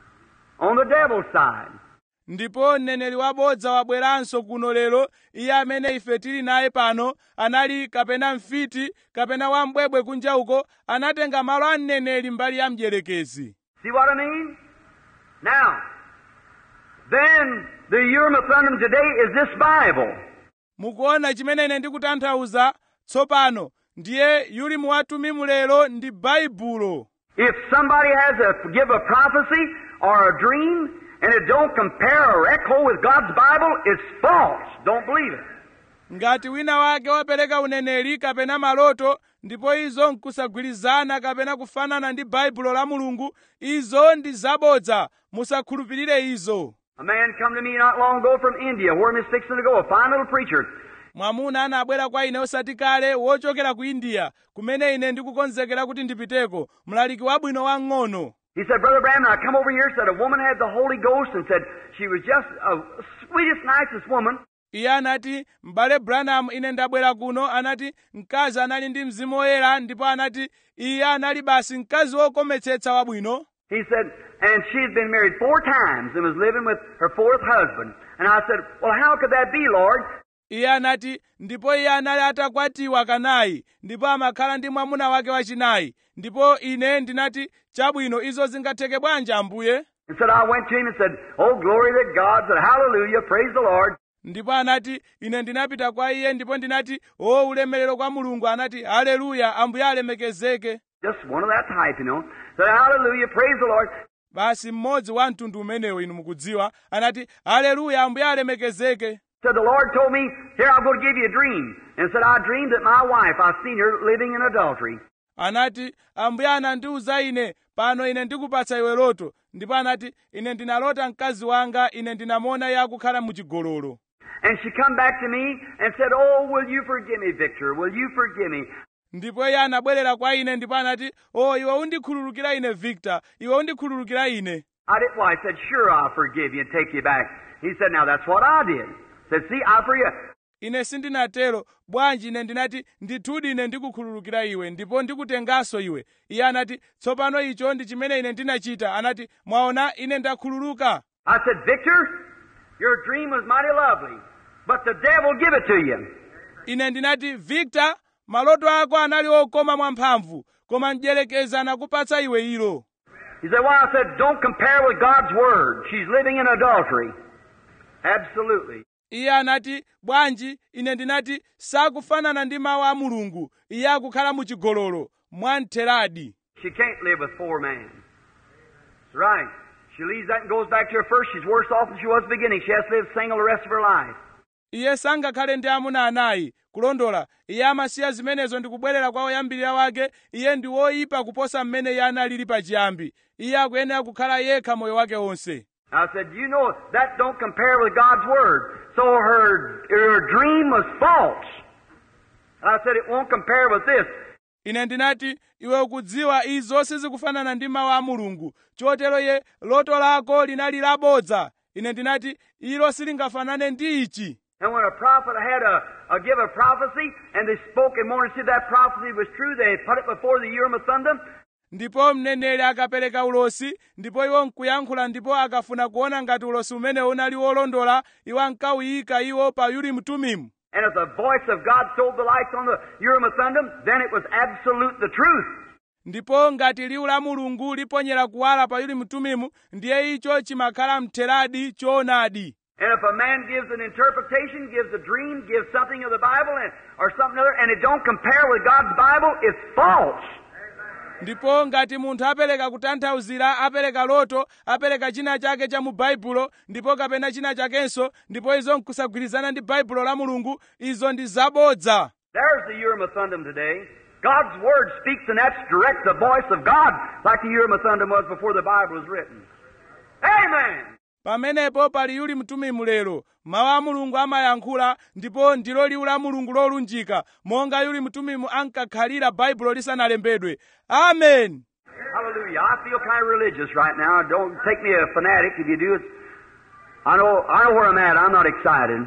on the devil's side. ndipo mneneri wabodza wabweranso kuno lero iye amene ife tili naye pano anali kapena mfiti kapena wambwebwe kunja uko anatenga malo a mneneri mbali ya mdierekezi See what I mean? Now, then the Urim of Thummim today is this Bible. mukuona chimene ine ndikutanthauza tsopano ndiye urim wa tumimu lero ndi baibulo If somebody has a give a prophecy or a dream and it don't compare or echo with God's Bible, it's false. Don't believe it. ngati wina wake wapereka uneneri kapena maloto ndipo izo nkusagwirizana kapena kufanana ndi baibulo la mulungu izo ndi zabodza musakhulupirire izo A man come to me not long ago from India, where I'm fixing to go, a fine little preacher. mwamuna anabwera kwa ine osati kale wochokera ku india kumene ine ndikukonzekera kuti ndipiteko mlaliki wabwino wang'ono He said, Brother Branham, I come over here, said a woman had the Holy Ghost and said she was just a sweetest, nicest woman. iye anati m'bale branham ine ndabwera kuno anati mkazi anali ndi mzimu woyera ndipo anati iye anali basi mkazi wokometsetsa wabwino He said, and she had been married four times and was living with her fourth husband. And I said, well, how could that be, Lord? iye anati ndipo iye anali atakwatiwa kanayi ndipo amakhala ndi mwamuna wake wachinayi ndipo ine ndinati chabwino izo zingatheke bwanji ambuye And said, I went to him and said, oh, glory to God, said, hallelujah, praise the Lord. ndipo anati ine ndinapita kwa iye ndipo ndinati o ulemerero kwa mulungu anati haleluya ambuye alemekezeke Just one of that type, you know. Said, hallelujah, praise the Lord. basi mmodzi wa mtundu umenewo inu mukudziwa anati haleluya ambuye alemekezeke Said, the Lord told me, here, I'm going to give you a dream. And said, I dreamed that my wife, I've seen her living in adultery. anati ambuye anandiwuza ine pano ine ndikupatsa iwe loto ndipo anati ine ndinalota mkazi wanga ine ndinamona iye akukhala muchigololo And she come back to me and said, oh, will you forgive me, Victor? Will you forgive me? ndipo iye anabwerera kwa ine ndipo anati o iwe undikhululukira ine victor iwe undikhululukira ine I did. Well, I said, sure, I'll forgive you and take you back. He said, now that's what I did. Said, see, I forgive. ine sindinatero bwanji ine ndinati ndithudi ine ndikukhululukira iwe ndipo ndikutenganso iwe iye anati tsopano icho ndi chimene ine ndinachita anati mwaona ine ndakhululuka I said, Victor, your dream was mighty lovely, but the devil give it to you. ine ndinati victor maloto ako anali okoma mwamphamvu koma mdyerekezi anakupatsa iwe ilo He said, well, I said, don't compare with God's word. She's living in adultery. Absolutely. iye anati bwanji ine ndinati sakufanana ndi mawu a mulungu iye akukhala muchigololo mwamtheradi She can't live with four men. That's right. She leaves that and goes back to her first. She's worse off than she was at the beginning. She has to live single the rest of her life. iye sangakhale ndi amuna anayi kulondola iye amasiya zimenezo ndi kubwerera kwa oyambirira wake iye ndi woyipa kuposa mmene iye analili pachiyambi iye akuyenera kukhala yekha moyo wake wonse I said, you know, that don't compare with God's word. So her, her dream was false. And I said, it won't compare with this. ine ndinati iwe ukudziwa izo sizikufanana ndi mawu a mulungu chotero ye loto lako linali labodza ine ndinati ilo silingafanane ndi ichi And when a prophet had a, a give a prophecy, and they spoke and wanted to see if that prophecy was true, they put it before the Urim and Thummim, ndipo mneneri akapereka ulosi ndipo iwo nkuyankhula ndipo akafuna kuona ngati ulosi umene unali wolondola iwo ankawuyika iwo pa urimu tumimu and if the voice of God sold the lights on the Urim and Thummim, then it was absolute the truth. ndipo ngati liwu la mulungu liponyera kuwala pa urimu tumimu ndiye icho chimakhala mtheradi choonadi And if a man gives an interpretation, gives a dream, gives something of the Bible, and, or something other, and it don't compare with God's Bible, it's false. ndipo ngati munthu apereka kutanthauzira apereka loto apereka china chake cha mu baibulo ndipo kapena china chakenso ndipo izo nkusagwirizana ndi baibulo la mulungu izo ndi zabodza There's the Urim and Thummim today. God's Word speaks, and that's direct the voice of God, like the Urim and Thummim was before the Bible was written. Amen. pamenepo pali yuli mtumimu lero mawu a mulungu amayankhula ndipo ndilo liwu la mulungu lolunjika monga yuli mtumimu ankakhalira baibulo lisanalembedwe amen Hallelujah. I feel kind of religious right now. Don't take me a fanatic. If you do, it's, I know, I know where I'm at. I'm not excited.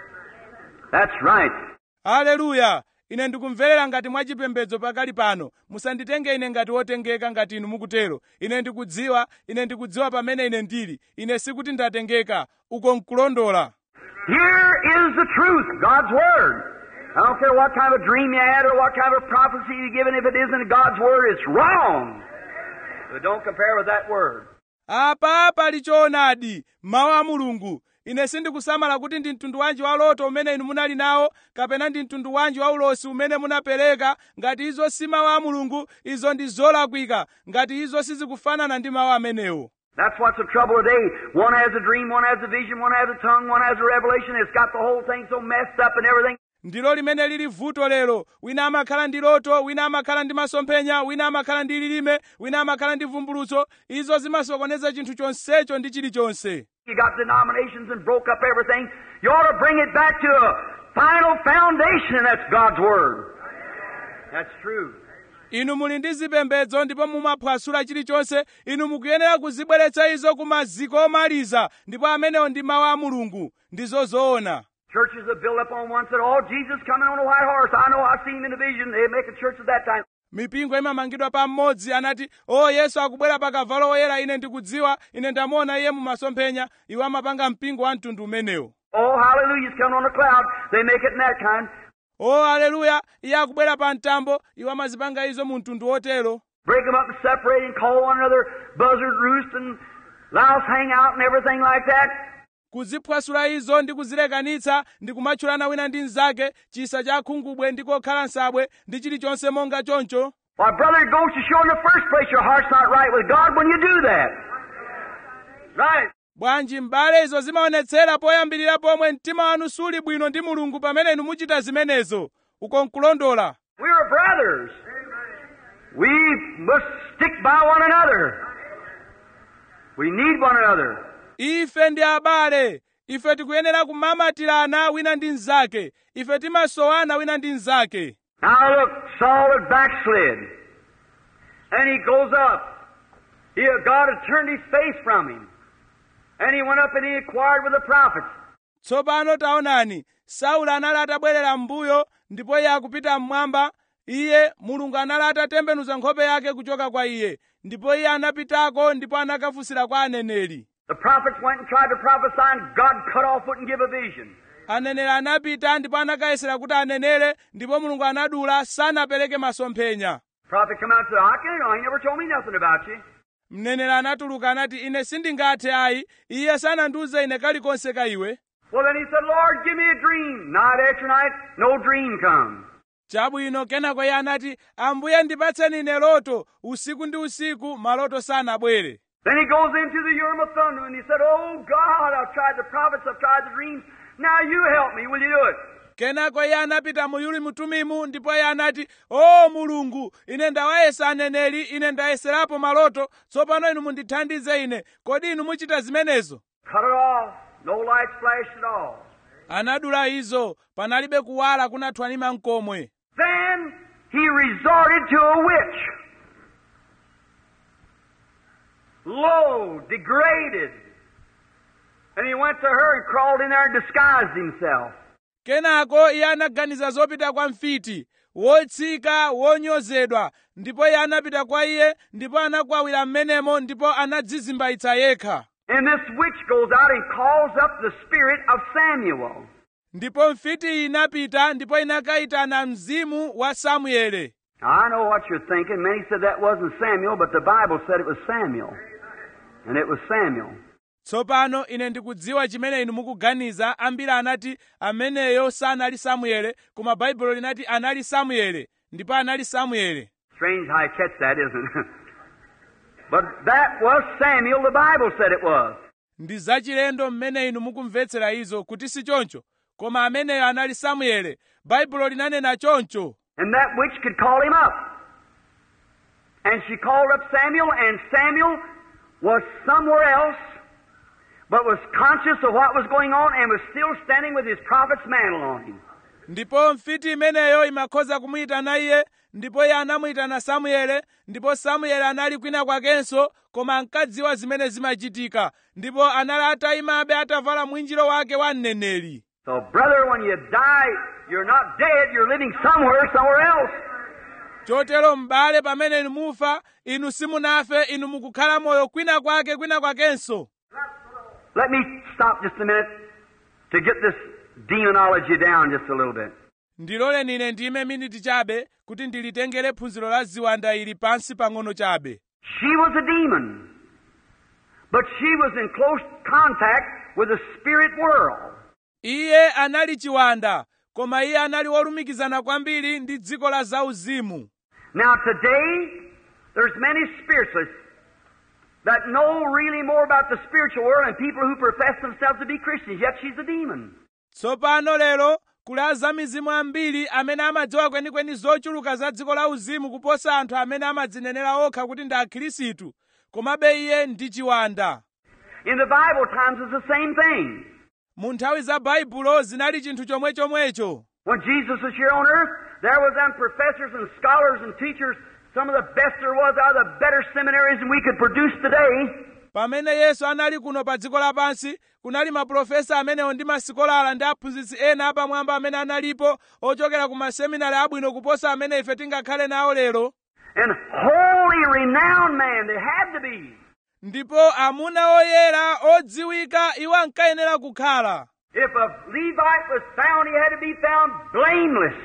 That's right. haleluya ine ndikumverera ngati mwachipembedzo pakali pano musanditenge ine ngati wotengeka ngati inu mukutero ine ndikudziwa ine ndikudziwa pamene ine ndili ine sikuti ndatengeka uko nkulondola Here is the truth, God's Word. I don't care what kind of a dream you had or what kind of a prophecy you're given. If it isn't God's Word, it's wrong. But don't compare with that Word. apa pali choonadi mawu a mulungu ine sindikusamala kuti ndi mtundu wanji wa loto umene inu munali nawo kapena ndi mtundu wanji wa ulosi umene munapereka ngati izo si mawu a mulungu izo ndi zolakwika ngati izo sizikufanana ndi mawu amenewo That's what's the trouble today. One has a dream, one has a vision, one has a tongue, one has a revelation. It's got the whole thing so messed up and everything. ndilo limene lili vuto lero wina amakhala ndi loto wina amakhala ndi masomphenya wina amakhala ndi lilime wina amakhala ndi vumbulutso izo zimasokoneza chinthu chonsecho ndi chilichonse You got denominations and broke up everything. You ought to bring it back to a final foundation, and that's God's Word. That's true. inu muli ndi zipembedzo ndipo mumaphwasula chilichonse inu mukuyenera kuzibweretsa izo ku maziko omaliza ndipo amenewo ndi mawu a mulungu ndizo zoona Churches are built up on one said, Oh, Jesus coming on a white horse. I know, I've seen him in a vision. They make a church at that time. mipingo imamangidwa pa mmodzi anati o yesu akubwera pa kavalo woyera ine ndikudziwa ine ndamuona iye mumasomphenya iwo amapanga mpingo wa mtundu umenewo Oh, hallelujah, he's coming on a cloud. They make it in that kind. o aleluya iye akubwera pa mtambo iwo amazipanga izo mu mtundu wotero Break them up and separate and call one another buzzard roost and louse hang out and everything like that. kuziphwasula izo ndi kuzilekanitsa ndi kumatchulana wina ndi mnzake chisa cha khungubwe ndi kokhala nsabwe ndi chilichonse monga choncho Why, brother, it goes to show in the first place your heart's not right with God when you do that. Right. bwanji m'bale izo zimaonetsera poyambirira pomwe mtima wanu suli bwino ndi mulungu pamene inu muchita zimenezo uko nkulondola We are brothers. We must stick by one another. We need one another. ife ndi abale ife tikuyenera kumamatirana wina ndi mnzake ife timasowana wina ndi mnzake Now look, Saul had backslid. And he goes up. He, God had turned his face from him. And he went up and he inquired with the prophets. tsopano taonani saulo anali atabwerera m'mbuyo ndipo iye akupita mmwamba iye mulungu anali atatembenuza nkhope yake kuchoka kwa iye ndipo iye anapitako ndipo anakafunsira kwa aneneri The prophets went and tried to prophesy, and God cut off, wouldn't give a vision. aneneri anapita ndipo anakayesera kuti anenere ndipo mulungu anadula sanapereke masomphenya Prophet come out and said, I can't know. He never told me nothing about you. mneneri anatuluka anati ine sindingathe ayi iye sanandiuze ine kalikonse ka iwe Well, then he said, Lord, give me a dream. Night after night, no dream comes. chabwino kenako iye anati ambuye ndipatseni ine loto usiku ndi usiku maloto sanabwere Then he goes into the Urim of Thunder and he said, Oh God, I've tried the prophets, I've tried the dreams. Now you help me. Will you do it? kenako iye anapita mu Urimu Tumimu ndipo iye anati o mulungu ine ndawayesa aneneri ine ndayeserapo maloto tsopano inu mundithandize ine kodi inu muchita zimenezo Cut it off. No lights flashed at all. anadula izo panalibe kuwala kunathwanima mkomwe Then he resorted to a witch. Low, degraded. And he went to her and crawled in there and disguised himself. kenako iye anaganiza zopita kwa mfiti wotsika wonyozedwa ndipo iye anapita kwa iye ndipo anakwawira m'menemo ndipo anadzizimbaitsa yekha And this witch goes out and calls up the spirit of Samuel. ndipo mfiti iyi inapita ndipo inakayitana mzimu wa samuele Now, I know what you're thinking. Many said that wasn't Samuel, but the Bible said it was Samuel. And it was Samuel. tsopano ine ndikudziwa chimene inu mukuganiza ambiri anati ameneyo sanali samuele koma baibulo linati anali samuele ndipo anali samuele Strange how you catch that, isn't it? but that was Samuel, the Bible said it was. ndi zachilendo mmene inu mukumvetsera izo kuti si choncho koma ameneyo anali samuele baibulo linanena choncho And that witch could call him up. And she called up Samuel, and Samuel was somewhere else, but was conscious of what was going on and was still standing with his prophet's mantle on him. ndipo mfiti imeneyo imakhoza kumuyitana iye ndipo iye anamuyitana samuele ndipo samuele anali kwina kwakenso koma ankadziwa zimene zimachitika ndipo anali atayimabe atavala mwinjiro wake wa mneneri So, brother, when you die, you're not dead, you're living somewhere, somewhere else. chotero m'bale pamene inu mufa inu simunafe inu mukukhala moyo kwina kwake kwina kwakenso Let me stop just a minute to get this demonology down just a little bit. ndiloleni ine ndime miniti chabe kuti ndilitengere phunziro la ziwanda ili pansi pang'ono chabe She was a demon, but she was in close contact with the spirit world. iye anali chiwanda koma iye anali wolumikizana kwambiri ndi dziko la zauzimu Now today, there's many spiritualists that know really more about the spiritual world than people who profess themselves to be Christians, yet she's a demon. tsopano lero kuli azamizimu ambiri amene amadziwa kwenikweni zochuluka za dziko la uzimu kuposa anthu amene amadzinenera okha kuti ndi akhirisitu komabe iye ndi chiwanda In the Bible times, it's the same thing. mu nthawi za baibulo zinali chinthu chomwechomwecho When Jesus was here on earth, there was them professors and scholars and teachers, some of the best there was out of the better seminaries than we could produce today. pamene yesu anali kuno pa dziko lapansi kunali maprofesa amenewo ndi masikolala ndi aphunzitsi ena apamwamba amene analipo ochokera ku maseminari abwino kuposa amene ife tingakhale nawo lero And holy, renowned man, they had to be. ndipo amuna oyera odziwika iwo ankayenera kukhala If a Levite was found, he had to be found blameless,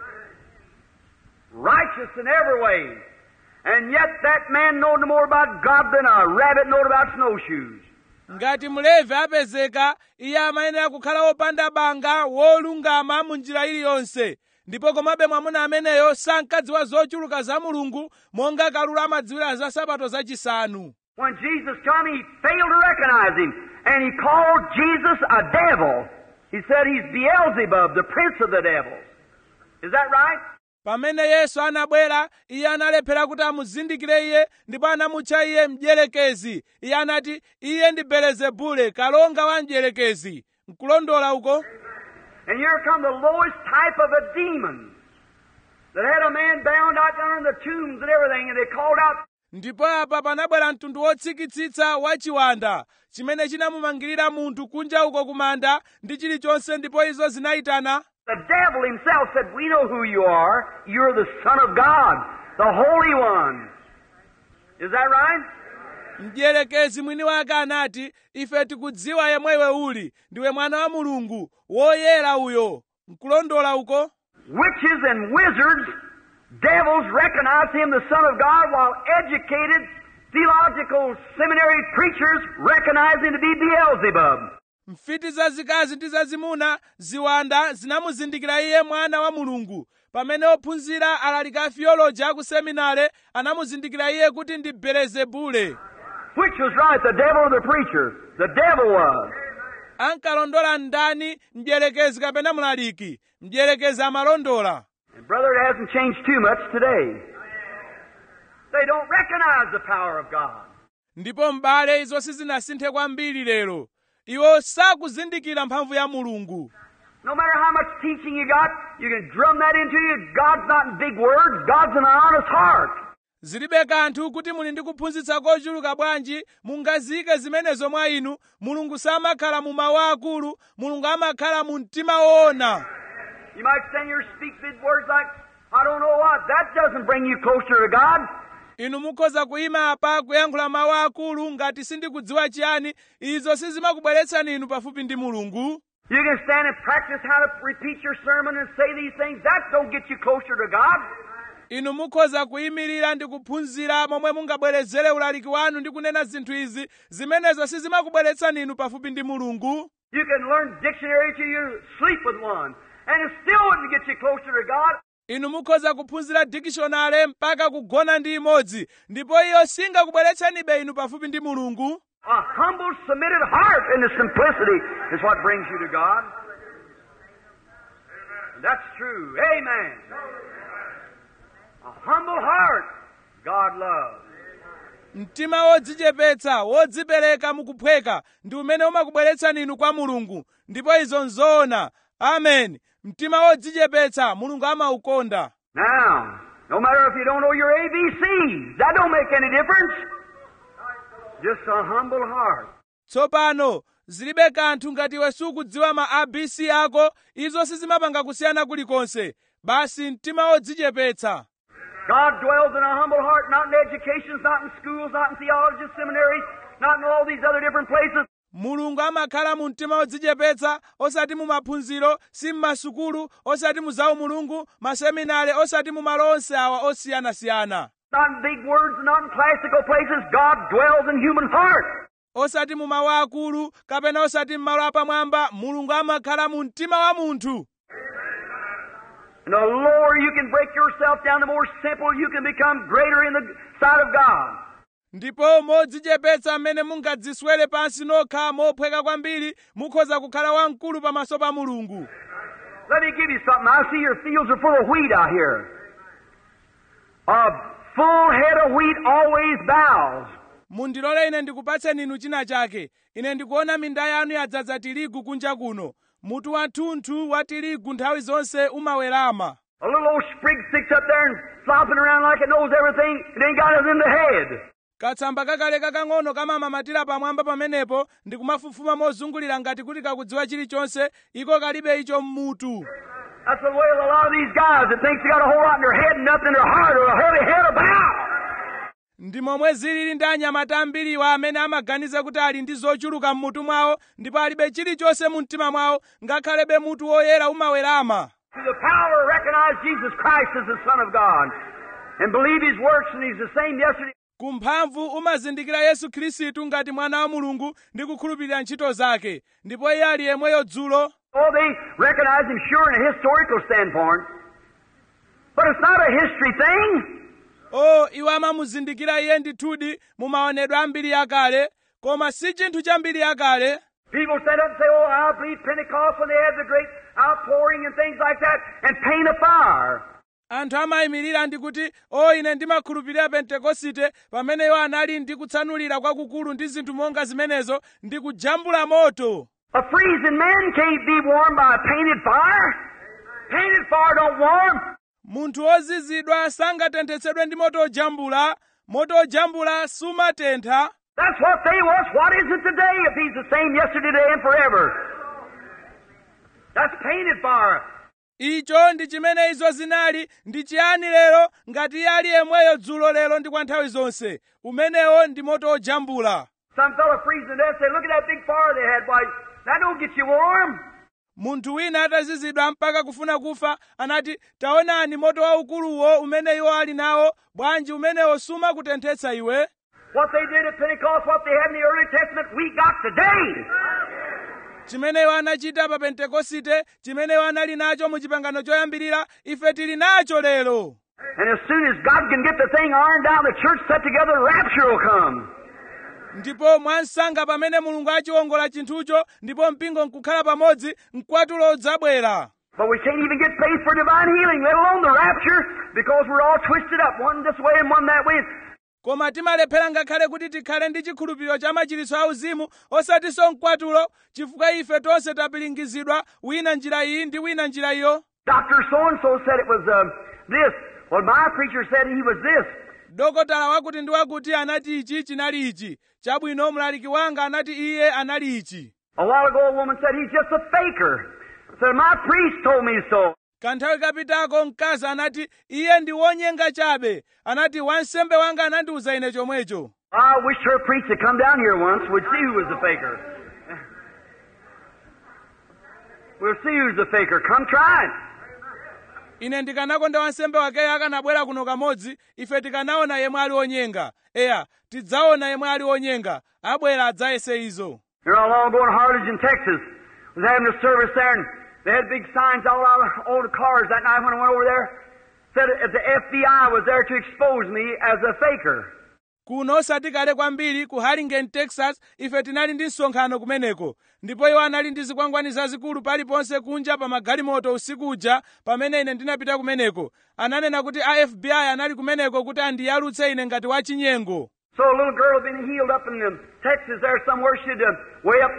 righteous in every way. And yet that man knowed no more about God than a rabbit knowed about snowshoes. ngati mlevi apezeka iye amayenera kukhala wopanda banga wolungama mu njira iliyonse ndipo komabe mwamuna ameneyo sankadziwa zochuluka za mulungu monga kalulu amadziwira za sabato zachisanu When Jesus come, he failed to recognize him, and he called Jesus a devil. He said he's Beelzebub, the prince of the devils. Is that right? pamene yesu anabwera iye analephera kuti amuzindikire iye ndipo anamutcha iye mdierekezi iye anati iye ndi belezebule kalonga wa mdierekezi nkulondola uko And here come the lowest type of a demon that had a man bound out down in the tombs and everything, and they called out, ndipo apa panabwera mtundu wotsikitsitsa wa chiwanda chimene chinamumangirira munthu kunja uko kumanda ndi chilichonse ndipo izo zinayitana the devil himself said, We know who you are. You're the Son of God, the Holy One. Is that right? mdierekezi mwini wake anati ife tikudziwa yemwewe uli ndiwe mwana wa mulungu woyera uyo nkulondola uko Witches and wizards, devils recognize him the Son of God, while educated theological seminary preachers recognize him to be Beelzebub. mfiti zazikazi ndi zazimuna ziwanda zinamuzindikira iye mwana wa mulungu pamene ophunzira alaliki a theology aku seminare anamuzindikira iye kuti ndi belezebule Which was right, the devil or the preacher? The devil was. ankalondola ndani mdierekezi kapena mlaliki mdierekezi amalondola And brother, it hasn't changed too much today. They don't recognize the power of God. ndipo m'bale izo sizinasinthe kwambiri lero iwo sakuzindikira mphamvu ya mulungu No matter how much teaching you got, you can drum that into you. God's not in big words. God's in an honest heart. zilibe kanthu kuti muli ndi kuphunzitsa kochuluka bwanji mungazike zimenezo mwa inu mulungu samakhala mu mawu akulu mulungu amakhala mu mtima woona You might stand here and speak big words like, I don't know what. That doesn't bring you closer to God. inu mukhoza kuyima apa kuyankhula mawu akulu ngati sindikudziwa chiyani izo sizimakubweretsani inu pafupi ndi mulungu You can stand and practice how to repeat your sermon and say these things. That don't get you closer to God. inu mukhoza kuyimirira ndi kuphunzira momwe mungabwerezere ulaliki wanu ndi kunena zinthu izi zimenezo sizimakubweretsani inu pafupi ndi mulungu You can learn dictionary till you sleep with one, and it still wouldn't get you closer to God. inu mukhoza kuphunzira dikishonale mpaka kugona ndi imodzi ndipo iyo singakubweretsanibe inu pafupi ndi mulungu A humble, submitted heart in the simplicity is what brings you to God. And that's true. Amen. A humble heart, God loves. mtima wodzichepetsa wodzipereka mukuphweka ndi umene umakubweretsani inu kwa mulungu ndipo izo nzoona amen mtima wodzichepetsa mulungu amaukonda Now, no matter if you don't know your ABCs, that don't make any difference. Just a humble heart. tsopano zilibe kanthu ngati iwe sukudziwa ma abc ako izo sizimapanga kusiyana kulikonse basi mtima wodzichepetsa God dwells in a humble heart, not in educations, not in schools, not in theology seminaries, not in all these other different places. mulungu amakhala mu mtima wodzichepetsa osati mu maphunziro si mmasukulu osati mu zaumulungu maseminari osati mu malo onse awa osiyanasiyana Not in big words, not in classical places. God dwells in human heart. osati mu mawu akulu kapena osati m'malo apamwamba mulungu amakhala mu mtima wa munthu And the lower you can break yourself down, the more simple you can become greater in the sight of God. ndipo modzichepetsa mmene mungadziswere pansi nokha mophweka kwambiri mukhoza kukhala wamkulu pamaso pa mulungu Let me give you something. I see your fields are full of wheat out here. A full head of wheat always bows. mundilole ine ndikupatseni inu china chake ine ndikuona minda yanu yadzaza tirigu kunja kuno mutu wathunthu wa tirigu nthawi zonse umawerama A little old sprig sticks up there and flopping around like it knows everything. It ain't got it in the head. katsamba kakale kakang'ono kamamamatira pamwamba pamenepo ndi kumafufuma mozungulira ngati kuti kakudziwa chilichonse iko kalibe icho mmutu That's the way of a lot of these guys that thinks they got a whole lot in their head and nothing in their heart or a heavy head about. ndi momwe zilili ndi anyamata ambiriwa amene amaganiza kuti ali ndi zochuluka mmutu mwawo ndipo alibe chilichonse mu mtima mwawo ngakhalebe mutu woyera umawerama To the power to recognize Jesus Christ as the Son of God and believe His works and He's the same yesterday. kumphamvu umazindikira yesu khristu ngati mwana wa mulungu ndi kukhulupirira ntchito zake ndipo iye ali yemweyo dzulo Oh, they recognize Him sure in a historical standpoint. But it's not a history thing. o iwo amamuzindikira iye ndithudi mu maonedwe ambiri yakale koma si chinthu cha mbiri yakale People stand up and say, Oh, I believe Pentecost when they had the great outpouring and things like that and paint a fire. anthu amayimirira ndi kuti o ine ndimakhulupirira pentekosite pamene iwo anali ndi kutsanulira kwakukulu ndi zinthu monga zimenezo ndi kujambula moto A freezing man can't be warmed by a painted fire. Painted fire don't warm. munthu wozizidwa sangatenthetsedwe ndi moto ojambula moto ojambula sumatentha That's what they was. What is it today if he's the same yesterday, today, and forever? That's painted fire. icho ndi chimene izo zinali ndi chiyani lero ngati iye ali yemweyo dzulo lero ndi kwa nthawi zonse umenewo ndi moto ojambula Some fellow freezing to death say, look at that big fire they had. Why, that don't get you warm. munthu wina atazizidwa mpaka kufuna kufa anati taonani moto waukuluwo umene iwo ali nawo bwanji umenewo sumakutenthetsa iwe What they did at Pentecost, what they had in the early Testament, we got today. chimene iwo anachita pa pentekosite chimene iwo anali nacho mu chipangano choyambirira ife tili nacho lero And as soon as God can get the thing ironed out, the church set together, rapture will come. ndipo mwansanga pamene mulungu achiwongola chinthucho ndipo mpingo nkukhala pamodzi mkwatulo udzabwera But we can't even get faith for divine healing, let alone the rapture, because we're all twisted up, one this way and one that way. koma timalephera ngakhale kuti tikhale ndi chikhulupiriro cha machiritso auzimu osatinso mkwatulo chifukwa ife tonse tapilingizidwa wina njira iyi ndi wina njira iyo Dr. So-and-so said it was um, this. Well, my preacher said he was this. dokotala wakuti ndi wakuti anati ichi chinali ichi chabwino mlaliki wanga anati iye anali ichi A while ago, a woman said he's just a faker. Said, my priest told me so. kanthawi kapitako mkazi anati iye ndi wonyenga chabe anati wansembe wanga anandiwuza ine chomwecho I wish her priest had come down here once. We'd see who was the faker. We'll see who's the faker. Come try it. ine ndikanakonda wansembe wakeyo akanabwera kuno kamodzi ife tikanaona yemwe ali wonyenga eya tidzaona yemwe ali wonyenga abwera adzayese izo You know, long ago in Harlingen, Texas, was having a service there, and they had big signs all out on the cars that night when I went over there. Said that the FBI was there to expose me as a faker. kuno osati kale kwambiri ku harlingen texas ife tinali ndi msonkhano kumeneko ndipo iwo anali ndi zikwangwani zazikulu paliponse kunja pa magalimoto usiku uja pamene ine ndinapita kumeneko ananena kuti a fbi anali kumeneko kuti andiyalutse ine ngati wachinyengo So a little girl had been healed up in um, Texas there somewhere. She'd uh, way up,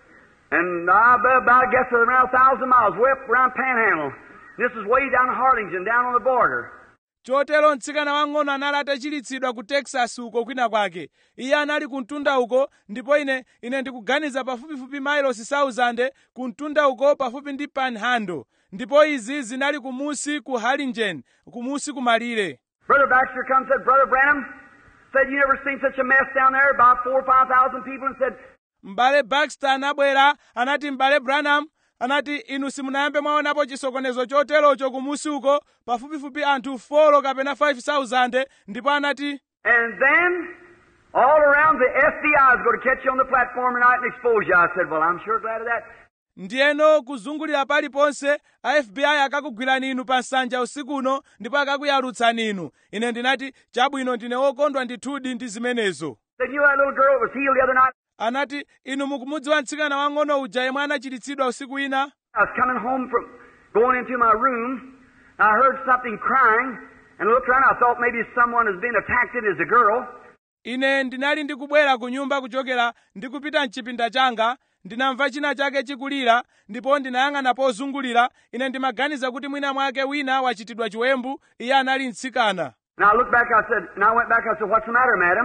and I bet about I guess around a thousand miles, way up around Panhandle. This is way down in Harlingen, down on the border. chotero mtsikana wang'ono anali atachiritsidwa ku texas uko kwina kwake iye anali ku mtunda uko ndipo ine ine ndikuganiza pafupifupi mailosi 1000 ku mtunda uko pafupi ndi panhandle ndipo izi zinali kumusi ku harlingen kumusi kumalire Brother Baxter come and said, Brother Branham, said you never seen such a mess down there, about four or five thousand people, and said, m'bale baxter anabwera anati m'bale branham anati inu simunayambe mwaonapo chisokonezo choterocho kumusi uko pafupifupi anthu 4 kapena 5000 ndipo anati and then all around the FBI is going to catch you on the platform tonight and expose you. I said, Well, I'm sure glad of that. ndiyeno kuzungulira paliponse a fbi akakugwirani inu pa nsanja usikuno ndipo akakuyalutsani inu ine ndinati chabwino ndine wokondwa ndithudi ndi zimenezo Said, You know that little girl that was healed the other night? anati inu mukumudziwa mtsikana wang'ono uja yemwe anachiritsidwa usiku ina I was coming home from going into my room. And I heard something crying and looked around. I thought maybe someone was being attacked. It is a girl. ine ndinali ndikubwera ku nyumba kuchokera ndikupita mchipinda changa ndinamva china chake chikulira ndipo ndinayang'ana pozungulira ine ndimaganiza kuti mwina mwake wina wachitidwa chiwembu iye anali mtsikana And I looked back. I said, and I went back. I said, What's the matter, madam?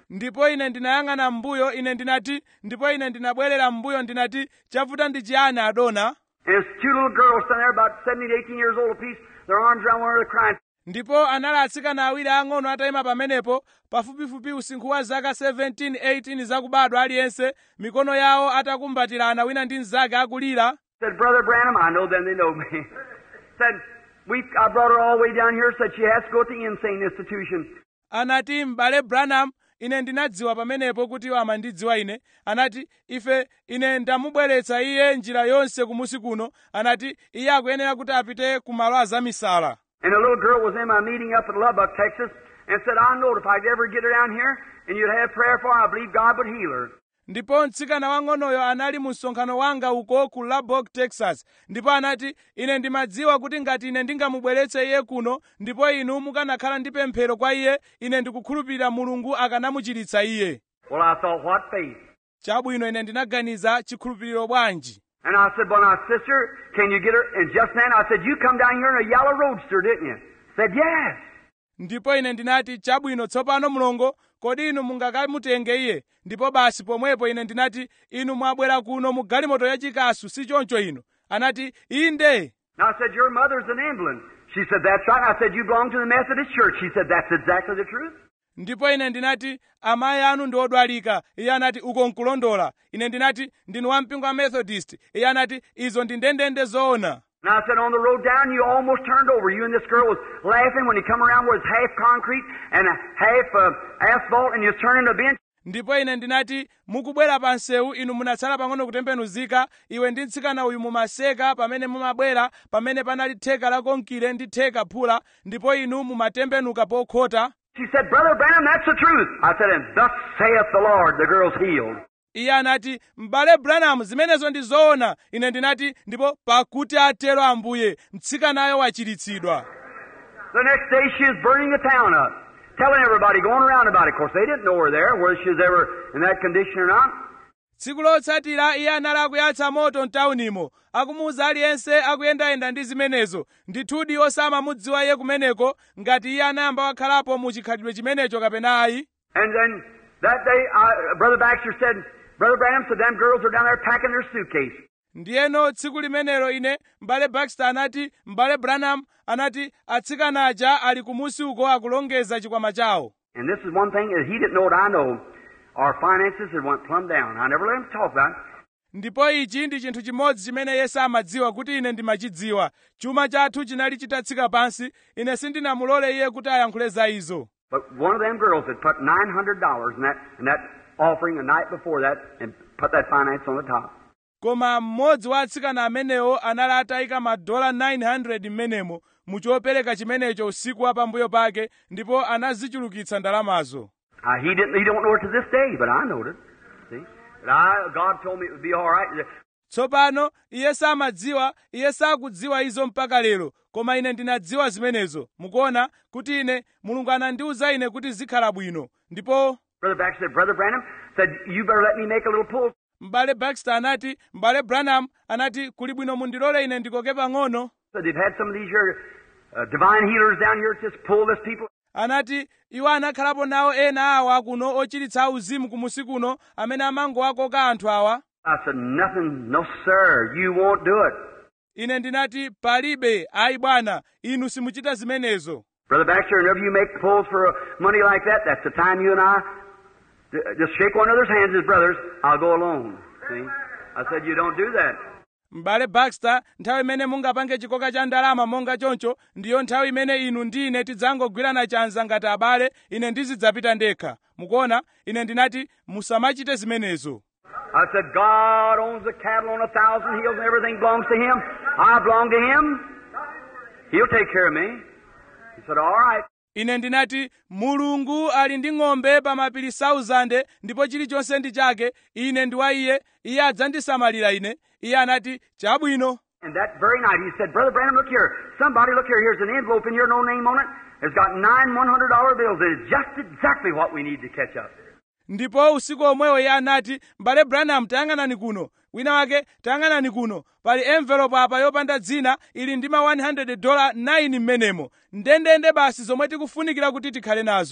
ndipo ine ndinayang'ana m'mbuyo ine ndinati ndipo ine ndinabwerera m'mbuyo ndinati chavuta ndi chiyani adona And there's two little girls standing there about 17, 18 years old apiece, their arms around one another crying. ndipo anali atsikana awiri ang'ono atayima pamenepo pafupifupi usinkhu wa zaka 17 18 zakubadwa aliyense mikono yawo atakumbatirana wina ndi mnzake akulira Said, Brother Branham, I know them, they know me. said, we, I brought her all the way down here, said she has to go to the insane institution. anati m'bale branham ine ndinadziwa pamenepo kuti iwo amandidziwa ine anati ife ine ndamubweretsa iye njira yonse kumusi kuno anati iye akuyenera kuti apite ku malo azamisala And a little girl was in my meeting up at Lubbock, Texas, and said, I know if I could ever get her down here and you'd have prayer for her, I believe God would heal her. ndipo mtsikana wang'onoyo anali mu msonkhano wanga uko ku lubbock texas ndipo anati ine ndimadziwa kuti ngati ine ndingamubweretse iye kuno ndipo inu mukanakhala ndi pemphero kwa iye ine ndikukhulupirira mulungu akanamuchiritsa iye Well, I thought, what faith? chabwino ine ndinaganiza chikhulupiriro bwanji And I said, well, now, sister, can you get her? And just then I said, you come down here in a yellow roadster, didn't you? Said, yes. ndipo ine ndinati chabwino tsopano mlongo kodi inu mungakamutenge iye ndipo basi pomwepo ine ndinati inu mwabwera kuno mu galimoto yachikasu si choncho inu anati inde And I said, your mother's an England. She said, that's right. And I said, you belong to the Methodist Church. She said, that's exactly the truth. ndipo ine ndinati amayi anu ndi odwalika iye anati uko nkulondola ine ndinati ndinu wampingo wa methodist iye anati izo ndi ndendende zoona And I said, on the road down, you almost turned over. You and this girl was laughing when you come around where it's half concrete and a half uh, asphalt, and you turn into a bench. ndipo ine ndinati mukubwera pa nsewu inu munatsala pang'ono kutembenuzika iwe ndi mtsikana uyu mumaseka pamene mumabwera pamene panali theka la konkire ndi theka phula ndipo inu mumatembenuka pokhota She said, Brother Branham, that's the truth. I said, and thus saith the Lord, the girl's healed. iye anati m'bale branham zimenezo ndi zoona ine ndinati ndipo pakuti atero ambuye mtsikanayo wachiritsidwa The next day she was burning the town up, telling everybody, going around about it. Of course, they didn't know her there, whether she was ever in that condition or not. tsiku lotsatira iye anali akuyatsa moto mtaunimo akumuwuza aliyense akuyendayenda ndi zimenezo ndithudi osamamudziwa iye kumeneko ngati iye anayamba wakhalapo mu chikhalidwe chimenecho kapena ayi And then that day, I, Brother Baxter said, Brother Branham said, them girls are down there packing their suitcase. ndiyeno tsiku limenelo ine m'bale baxter anati m'bale branham anati atsikana aja ali kumusi uko akulongeza chikwama chawo And this is one thing that he didn't know what I know. Our finances had went plumb down. I never let him talk about it. ndipo ichi ndi chinthu chimodzi chimene yesu amadziwa kuti ine ndimachidziwa chuma chathu chinali chitatsika pansi ine sindinamulole iye kuti ayankhule za izo But one of them girls had put nine hundred dollars in that in that offering the night before that and put that finance on the top. koma mmodzi wa atsikana amenewo anali atayika madola 900 m'menemo mu chopereka chimenecho usiku wa pambuyo pake ndipo anazichulukitsa ndalamazo Uh, he didn't. He don't know it to this day, but I knowed it. See, but I God told me it would be all right. tsopano iye samadziwa iye sakudziwa izo mpaka lero koma ine ndinadziwa zimenezo mukuona kuti ine mulungu anandiwuza ine kuti zikhala bwino ndipo Brother Baxter said, Brother Branham said, you better let me make a little pull. m'bale baxter anati m'bale branham anati kuli bwino mundilole ine ndikoke pang'ono Said they've had some of these here uh, divine healers down here just pull this people. anati iwo anakhalapo nawo ena awa kuno ochiritsa auzimu kumusi kuno amene amangowakoka anthu awa I said, nothing, no sir, you won't do it. ine ndinati palibe ayi bwana inu simuchita zimenezo Brother Baxter, whenever you make pulls for uh, money like that, that's the time you and I uh, just shake one another's hands as brothers. I'll go alone. See? I said, you don't do that. m'bale baxter nthawi imene mungapange chikoka cha ndalama monga choncho ndiyo nthawi imene inu ndi ine tidzangogwirana chanza ngati abale ine ndizidzapita ndekha mukuona ine ndinati musamachite zimenezo I said, God owns the cattle on a thousand hills and everything belongs to Him. I belong to Him. He'll take care of me. He said, all right. ine ndinati mulungu ali ndi ng'ombe pa mapiri 1000 ndipo chilichonse ndi chake ine ndi wa iye iye adzandisamalira ine iye anati chabwino And that very night he said, Brother Branham, look here. Somebody, look here. Here's an envelope in here, no name on it. It's got nine $100 bills. It's just exactly what we need to catch up. ndipo usiku omwewo iye anati m'bale branham tayang'anani kuno wina wake tayang'anani kuno pali envelope apa yopanda dzina ili ndi ma 100 dola 9 m'menemo ndendende basi zomwe tikufunikira kuti tikhale nazo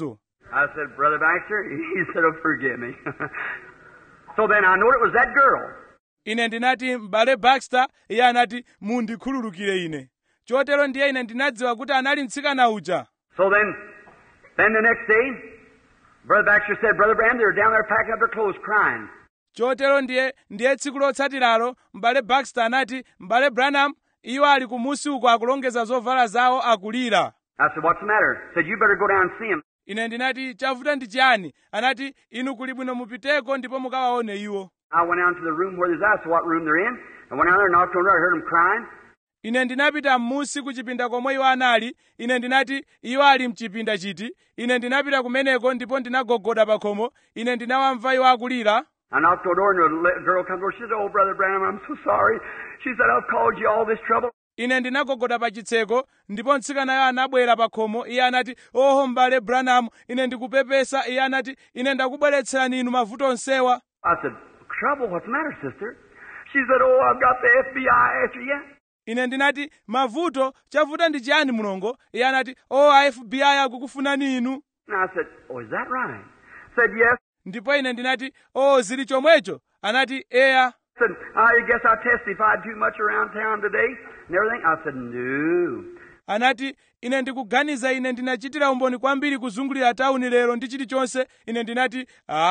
I said, Brother Baxter? He said, oh, forgive me. so then I knew it was that girl. ine ndinati m'bale baxter iye anati mundikhululukire ine chotero ndiye ine ndinadziwa kuti anali mtsikana uja So then, then the next day, Brother Baxter said, Brother Branham, they were down there packing up their clothes crying. chotero ndiye ndiye tsiku lotsatiralo m'bale baxter anati m'bale branham iwo ali kumusi uko akulongeza zovala zawo akulira I said, what's the matter? Said, you better go down and see him. ine ndinati chavuta ndi chiyani anati inu kuli bwino mupiteko ndipo mukawaone iwo I went down to the room where they're at, so what room they're in. I went down there, knocked on the door, I heard them crying. ine ndinapita m'musi ku chipinda komwe iwo anali ine ndinati iwo ali mchipinda chiti ine ndinapita kumeneko ndipo ndinagogoda pa khomo ine ndinawamva iwo akulira I knocked on the door, and the li- girl comes over. She said, oh, Brother Branham, I'm so sorry. She said, I've caused you all this trouble. ine ndinagogoda pa chitseko ndipo mtsikanayo anabwera pa khomo iye anati oho m'bale branham ine ndikupepesa iye anati ine ndakubweretserani inu mavuto onsewa I said, trouble? What's the matter, sister? She said, oh, I've got the FBI after you. ine ndinati mavuto chavuta ndi chiyani mulongo iye anati o a fbi akukufunani inu And I said, oh, is that right? Said, yes. ndipo ine ndinati o zili chomwecho anati eya Said, I guess I testified too much around town today and everything. I said, no. anati ine ndikuganiza ine ndinachitira umboni kwambiri kuzungulira tauni lero ndi chilichonse ine ndinati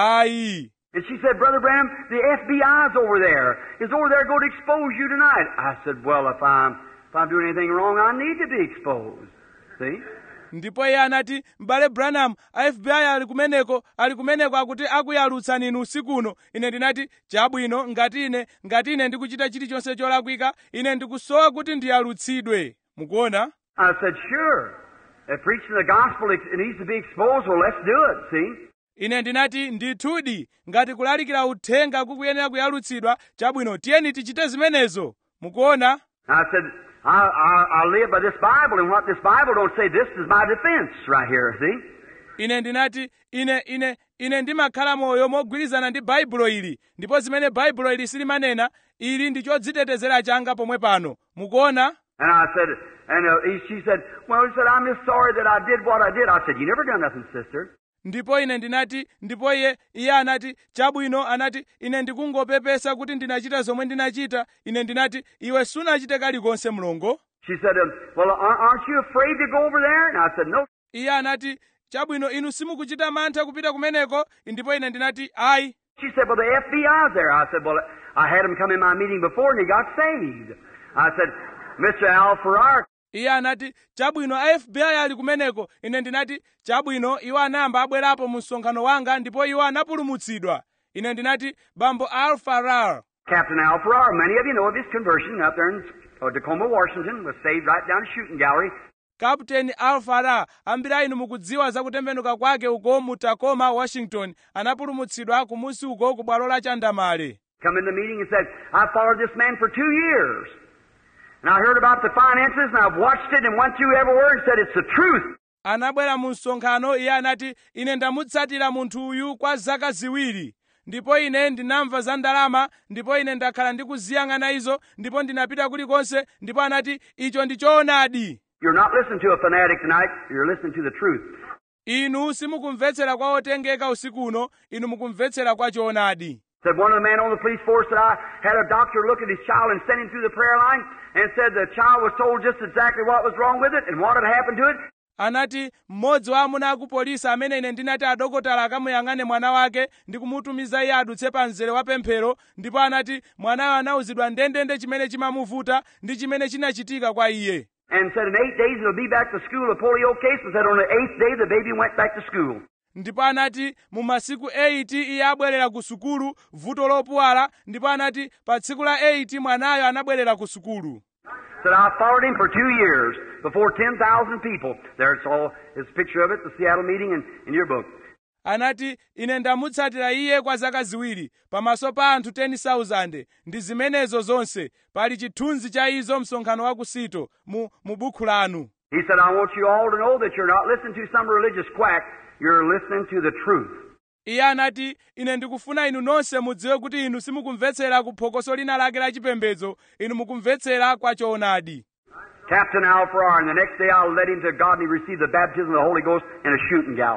ayi And she said, Brother Branham, the FBI's over there. Is over there going to expose you tonight. I said, well, if I'm, if I'm doing anything wrong, I need to be exposed. See? ndipo iye anati m'bale branham a fbi ali kumeneko ali kumeneko akuti akuyalutsani inu usikuno ine ndinati chabwino ngati ine ngati ine ndikuchita chilichonse cholakwika ine ndikusowa kuti ndiyalutsidwe mukuona I said, sure. If preaching the gospel it it needs to be exposed, well, let's do it. See? ine ndinati ndithudi ngati kulalikira uthenga kukuyenera kuyalutsidwa chabwino tiyeni tichite zimenezo mukuona I said, I, I, I live by this Bible, and what this Bible don't say, this is my defense right here, see? ine ndinati ine ine ine ndimakhala moyo mogwirizana ndi baibulo ili ndipo zimene baibulo ili silimanena ili ndi chodzitetezera changa pomwe pano mukuona And I said, and uh, he, she said, well, he said, I'm just sorry that I did what I did. I said, you never done nothing, sister. ndipo ine ndinati ndipo iye iye anati chabwino anati ine ndikungopepesa kuti ndinachita zomwe ndinachita ine ndinati iwe sunachite kalikonse mlongo She said, um, well, ar- aren't you afraid to go over there? And I said, no. iye anati chabwino inu simukuchita mantha kupita kumeneko ndipo ine ndinati ayi She said, well, the FBI's there. I said, well, I had him come in my meeting before and he got saved. I said, Mr. Al Farrar, iye anati chabwino a fbi ali kumeneko ine ndinati chabwino iwo anayamba abwerapo mu msonkhano wanga ndipo iwo anapulumutsidwa ine ndinati bambo al farar Captain Al Farrar, many of you know of his conversion up there in uh, Tacoma, Washington, was saved right down the shooting gallery. kapteni al farar ambiri a inu mukudziwa za kutembenuka kwake uko mu tacoma washington anapulumutsidwa kumusi uko ku bwalo la chandamale Come in the meeting and said, I followed this man for two years. And I heard about the finances and I've watched it and went through every word and said, it's the truth. anabwera mu msonkhano iye anati ine ndamutsatira munthu uyu kwa zaka ziwiri ndipo ine ndinamva za ndalama ndipo ine ndakhala ndikuziyang'ana izo ndipo ndinapita kulikonse ndipo anati icho ndi choonadi You're not listening to a fanatic tonight, you're listening to the truth. inu simukumvetsera kwa otengeka usiku uno inu mukumvetsera kwa choonadi Said one of the men on the police force that I had a doctor look at his child and send him through the prayer line and said the child was told just exactly what was wrong with it and what had happened to it. anati mmodzi wa amuna aku polisi amene ine ndinati adokotala akamuyang'ane mwana wake ndi kumutumiza iye adutse pa mzere wa pemphero ndipo anati mwanayo anawuzidwa ndendende chimene chimamuvuta ndi chimene chinachitika kwa iye And said in eight days it'll be back to school, a polio case, and said on the eighth day the baby went back to school. ndipo anati mu masiku 8 iye abwerera ku sukulu vuto lopuwala ndipo anati pa tsiku la 8 mwanayo anabwerera ku sukulu Said I followed him for two years before 10,000 people. There it's all, it's a picture of it, the Seattle meeting in, in your book. anati ine ndamutsatira iye kwa zaka ziwiri pamaso pa anthu 10,000 ndi zimenezo zonse pali chithunzi cha izo msonkhano wa kusito mu, mu bukhu lanu He said, I want you all to know that you're not listening to some religious quack, you're listening to the truth. iye anati ine ndikufuna inu nonse mudziwe kuti inu simukumvetsera ku phokoso lina lake la chipembedzo inu mukumvetsera kwa choonadi Captain Al Farrar, and the next day I'll let him to God and he received the baptism of the Holy Ghost in a shooting gallery.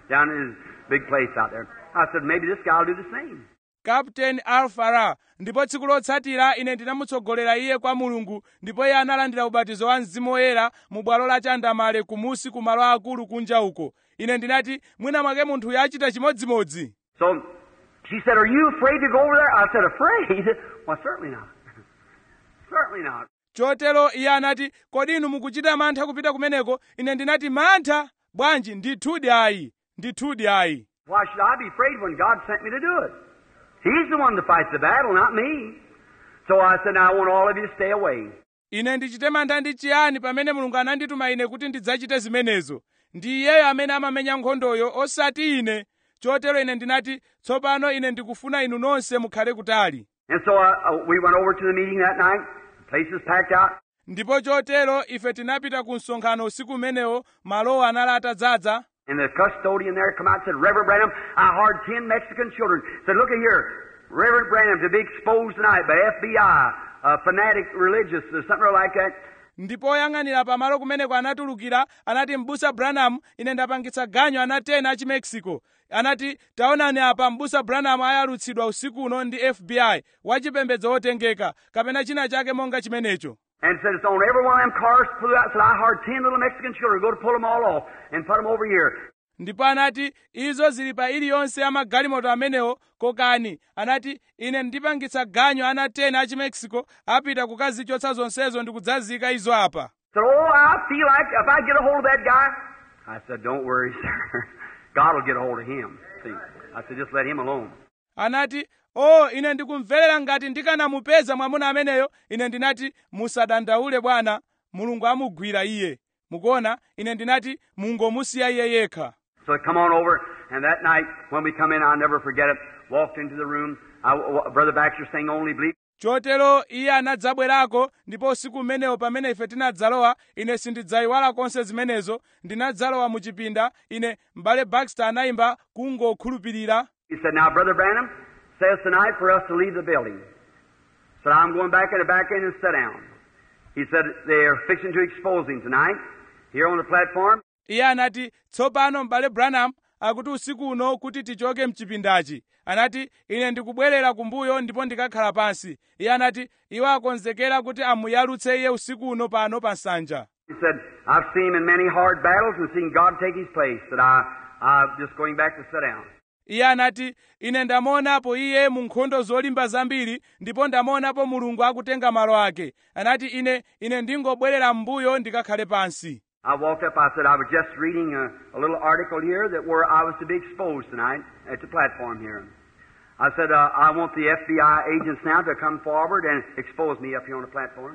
down in his big place out there. I said, maybe this guy will do the same. kapteni alfara ndipo tsiku lotsatira ine ndinamutsogolera iye kwa mulungu ndipo iye analandira ubatizo wa mzimu woyera mu bwalo la chandamale kumusi ku malo akulu kunja uko ine ndinati mwina mwake munthuyu achita chimodzimodzi So she said, Are you afraid to go over there? I said, Afraid? Well, certainly not. certainly not. chotero iye anati kodi inu mukuchita mantha kupita kumeneko ine ndinati mantha bwanji ndithudi ayi ndithudi ayi Why should I be afraid when God sent me to do it? He's the one to fight the battle, not me. So I said, Now I want all of you to stay away. ine ndichite mantha ndi chiyani pamene mulungu anandituma ine kuti ndidzachite zimenezo ndi iyeyo amene amamenya nkhondoyo osati ine chotero ine ndinati tsopano ine ndikufuna inu nonse mukhale kutali And so uh, uh, we went over to the meeting that night. The place was packed out. ndipo chotero ife tinapita ku msonkhano usiku umenewo malowo anali atadzaza And the custodian there come out and said, Reverend Branham, I hired ten Mexican children. Said, look at here, Reverend Branham to be exposed tonight by FBI, uh, fanatic religious, or something like that. ndipo oyang'anira pamalo kumeneko anatulukira anati mbusa branham ine ndapangitsa ganyo ana 10 a chimexico anati taonani apa mbusa branham ayalutsidwa usiku uno ndi fbi wachipembedzo wotengeka kapena china chake monga chimenecho And said, it's on every one of them cars flew out. Said, I hired ten little Mexican children. Go to pull them all off and put them over here. ndipo anati izo zili pa iliyonse ya magalimoto amenewo kokani anati ine ndipangitsa ganyo ana 10 a chimexico apita kukazichotsa zonsezo ndi kudzazika izo apa Said, oh, I feel like if I get a hold of that guy. I said, don't worry, sir. God will get a hold of him. See, I said, just let him alone. anati o oh, ine ndikumverera ngati ndikanamupeza mwamuna ameneyo ine ndinati musadandaule bwana mulungu amugwira iye mukuona ine ndinati mungomusiya iye yekha So I come on over, and that night when we come in, I'll never forget it. Walked into the room. I, w- Brother Baxter sang "Only Believe." chotero iye anadzabwerako ndipo usiku umenewo pamene ife tinadzalowa ine sindidzayiwala konse zimenezo ndinadzalowa mu chipinda ine m'bale baxter anayimba kungokhulupirira He said, "Now, Brother Branham says tonight for us to leave the building." Said, "I'm going back in the back end and sit down." He said, "They're fixing to expose him tonight here on the platform." iye anati tsopano m'bale branham akuti usiku uno kuti tichoke mchipindachi anati ine ndikubwerera kumbuyo ndipo ndikakhala pansi iye anati iwo akonzekera kuti amuyalutse iye usiku uno pano pa nsanja He said, "I've seen him in many hard battles and seen God take his place. That I, I'm just going back to sit down." iye anati ine ndamuonapo iye mu nkhondo zolimba zambiri ndipo ndamuonapo mulungu akutenga malo ake anati ine ine ndingobwerera m'mbuyo ndikakhale pansi I walked up. I said, I was just reading a, a little article here that where I was to be exposed tonight at the platform here. I said, uh, I want the FBI agents now to come forward and expose me up here on the platform.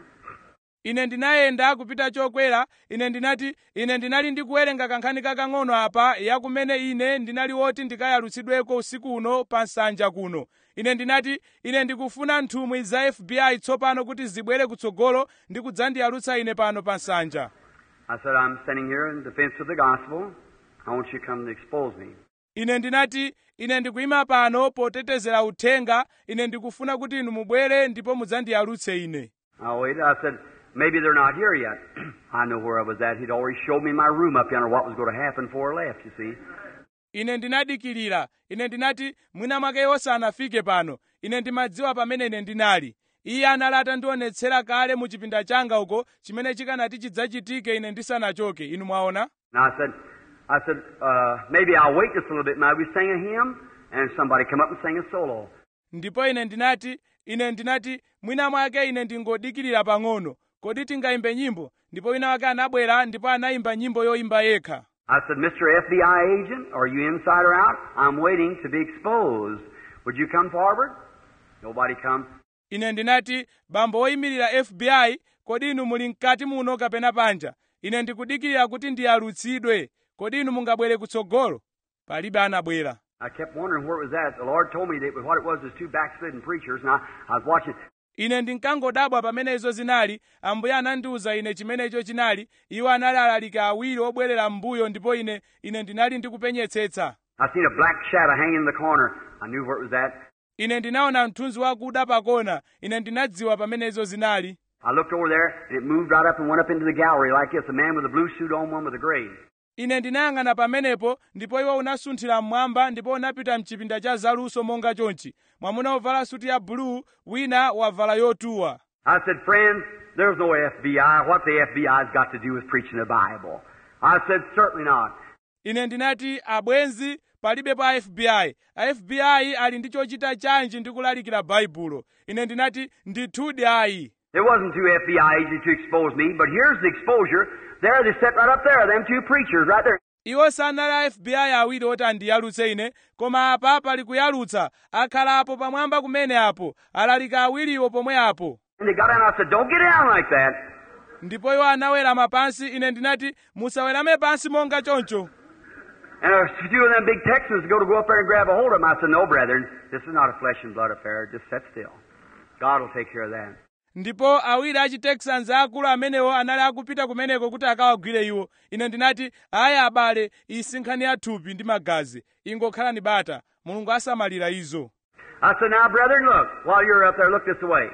ine ndinayenda kupita chokwera ine ndinati ine ndinali ndikuwerenga kankhani kakang'ono apa yakumene ine ndinali woti ndikayalutsidweko usiku uno pa nsanja kuno ine ndinati ine ndikufuna nthumwi za fbi tsopano kuti zibwere kutsogolo ndi kudzandiyalutsa ine pano pa nsanja I said, I'm standing here in defense of the gospel. I want you to come and expose me. ine ndinati ine ndikuyima pano potetezera uthenga ine ndikufuna kuti inu mubwere ndipo mudzandiyalutse ine I waited. I said, maybe they're not here yet. I know where I was at. He'd already showed me my room up yonder, what was going to happen before I left, you see. ine ndinadikirira ine ndinati mwina mwake osanafike pano ine ndimadziwa pamene ine ndinali iye anali atandionetsera kale mu chipinda changa uko chimene chikanati chidzachitike ine ndisanachoke inu mwaona And I said, I said, uh, maybe I'll wait just a little bit. Now we sang a hymn, and somebody come up and sang a solo. ndipo ine ndinati ine ndinati mwina mwake ine ndingodikirira pang'ono kodi tingayimbe nyimbo ndipo wina wake anabwera ndipo anayimba nyimbo yoyimba yekha I said, Mr. FBI agent, are you inside or out? I'm waiting to be exposed. Would you come forward? Nobody come. ine ndinati bambo woyimirira fbi kodi inu muli mkati muno kapena panja ine ndikudikirira kuti ndiyalutsidwe kodi inu mungabwere kutsogolo palibe anabwera I kept wondering where it was at. The Lord told me that what it was was two backslidden preachers, and I, I was watching. ine ndinkangodabwa pamene izo zinali ambuye anandiwuza ine chimene icho chinali iwo anali alaliki awiri obwerera m'mbuyo ndipo ine ine ndinali ndikupenyetsetsa I seen a black shadow hanging in the corner. I knew where it was at. ine ndinaona mthunzi wakuda pakona ine ndinadziwa pamene izo zinali I looked over there, and it moved right up and went up into the gallery like this. A man with a blue suit on, one with a gray. ine ndinayang'ana pamenepo ndipo iwo unasunthira mmwamba ndipo unapita mchipinda cha zaluso monga chonchi mwamuna wovala suti ya buluu wina wavala yotuwa I said, friends, there's no FBI. What the FBI's got to do with preaching the Bible? I said, certainly not. ine ndinati abwenzi palibe pa fbi a fbi ali ndi chochita chanji ndi kulalikira baibulo ine ndinati ndithudi ayi It wasn't two FBI agents to expose me, but here's the exposure. There they sit right up there, them two preachers right there. iwo sanali a fbi awiri oti andiyalutse ine koma apa pali kuyalutsa akhalapo pamwamba kumene apo alalika awiriwo pomwe apo And they got down. I said, don't get down like that. ndipo iwo anawerama pansi ine ndinati musawerame pansi monga choncho And a few of them big Texans go to go up there and grab a hold of them. I said, no, brethren, this is not a flesh and blood affair. Just sit still. God will take care of that. ndipo awiri a chitexans akulu amenewo anali akupita kumeneko kuti akawagwire iwo ine ndinati ayi abale isi nkhani ya thupi ndi magazi ingokhalani bata mulungu asamalira izo I said, now, brethren, look, while you're up there, look this way.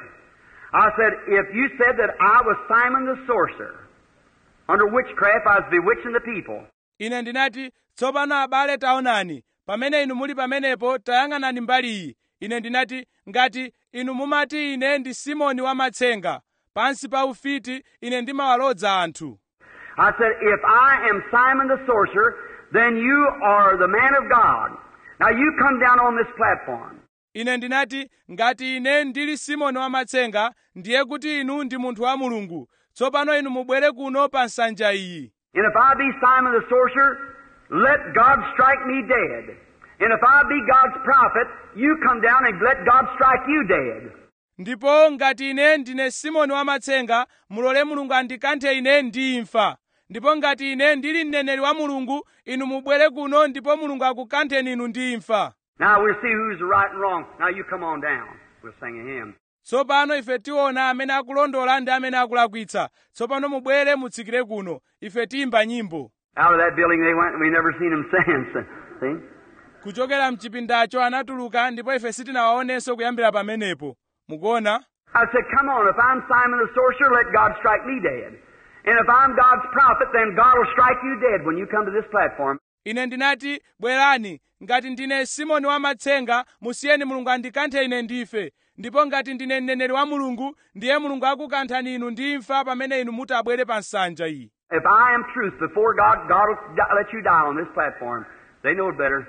I said, if you said that I was Simon the sorcerer, under witchcraft I was bewitching the people, ine ndinati tsopano abale taonani pamene inu muli pamenepo tayang'anani mbali iyi ine ndinati ngati inu mumati ine ndi simoni wamatsenga pansi pa ufiti ine ndimawalodza anthu I said, if I am Simon the sorcerer, then you are the man of God. Now you come down on this platform. ine ndinati ngati ine ndili simoni wamatsenga ndiye kuti inu ndi munthu wa mulungu tsopano inu mubwere kuno pa nsanja iyi And if I be Simon the sorcerer, let God strike me dead. And if I be God's prophet, you come down and let God strike you dead. ndipo ngati ine ndine simoni wamatsenga mulole mulungu andikanthe ine ndi imfa ndipo ngati ine ndili mneneri wa mulungu inu mubwere kuno ndipo mulungu akukantheni inu ndi imfa Now we'll see who's right and wrong. Now you come on down. We'll sing a hymn. tsopano ife tiona amene akulondola ndi amene akulakwitsa tsopano mubwere mutsikire kuno ife tiyimba nyimbo Out of that building they went and we never seen them since. See? kuchokera mchipindacho anatuluka ndipo ife sitinawaonenso kuyambira pamenepo mukuona I said, come on, if I'm Simon the sorcerer, let God strike me dead. And if I'm God's prophet, then God will strike you dead when you come to this platform. ine ndinati bwerani ngati ndine simoni wamatsenga musiyeni mulungu andikanthe ine ndife ndipo ngati ndine mneneri wa mulungu ndiye mulungu akukanthani inu ndi imfa pamene inu muti abwere pa nsanja iyi If I am truth before God, God will di- let you die on this platform. They know it better.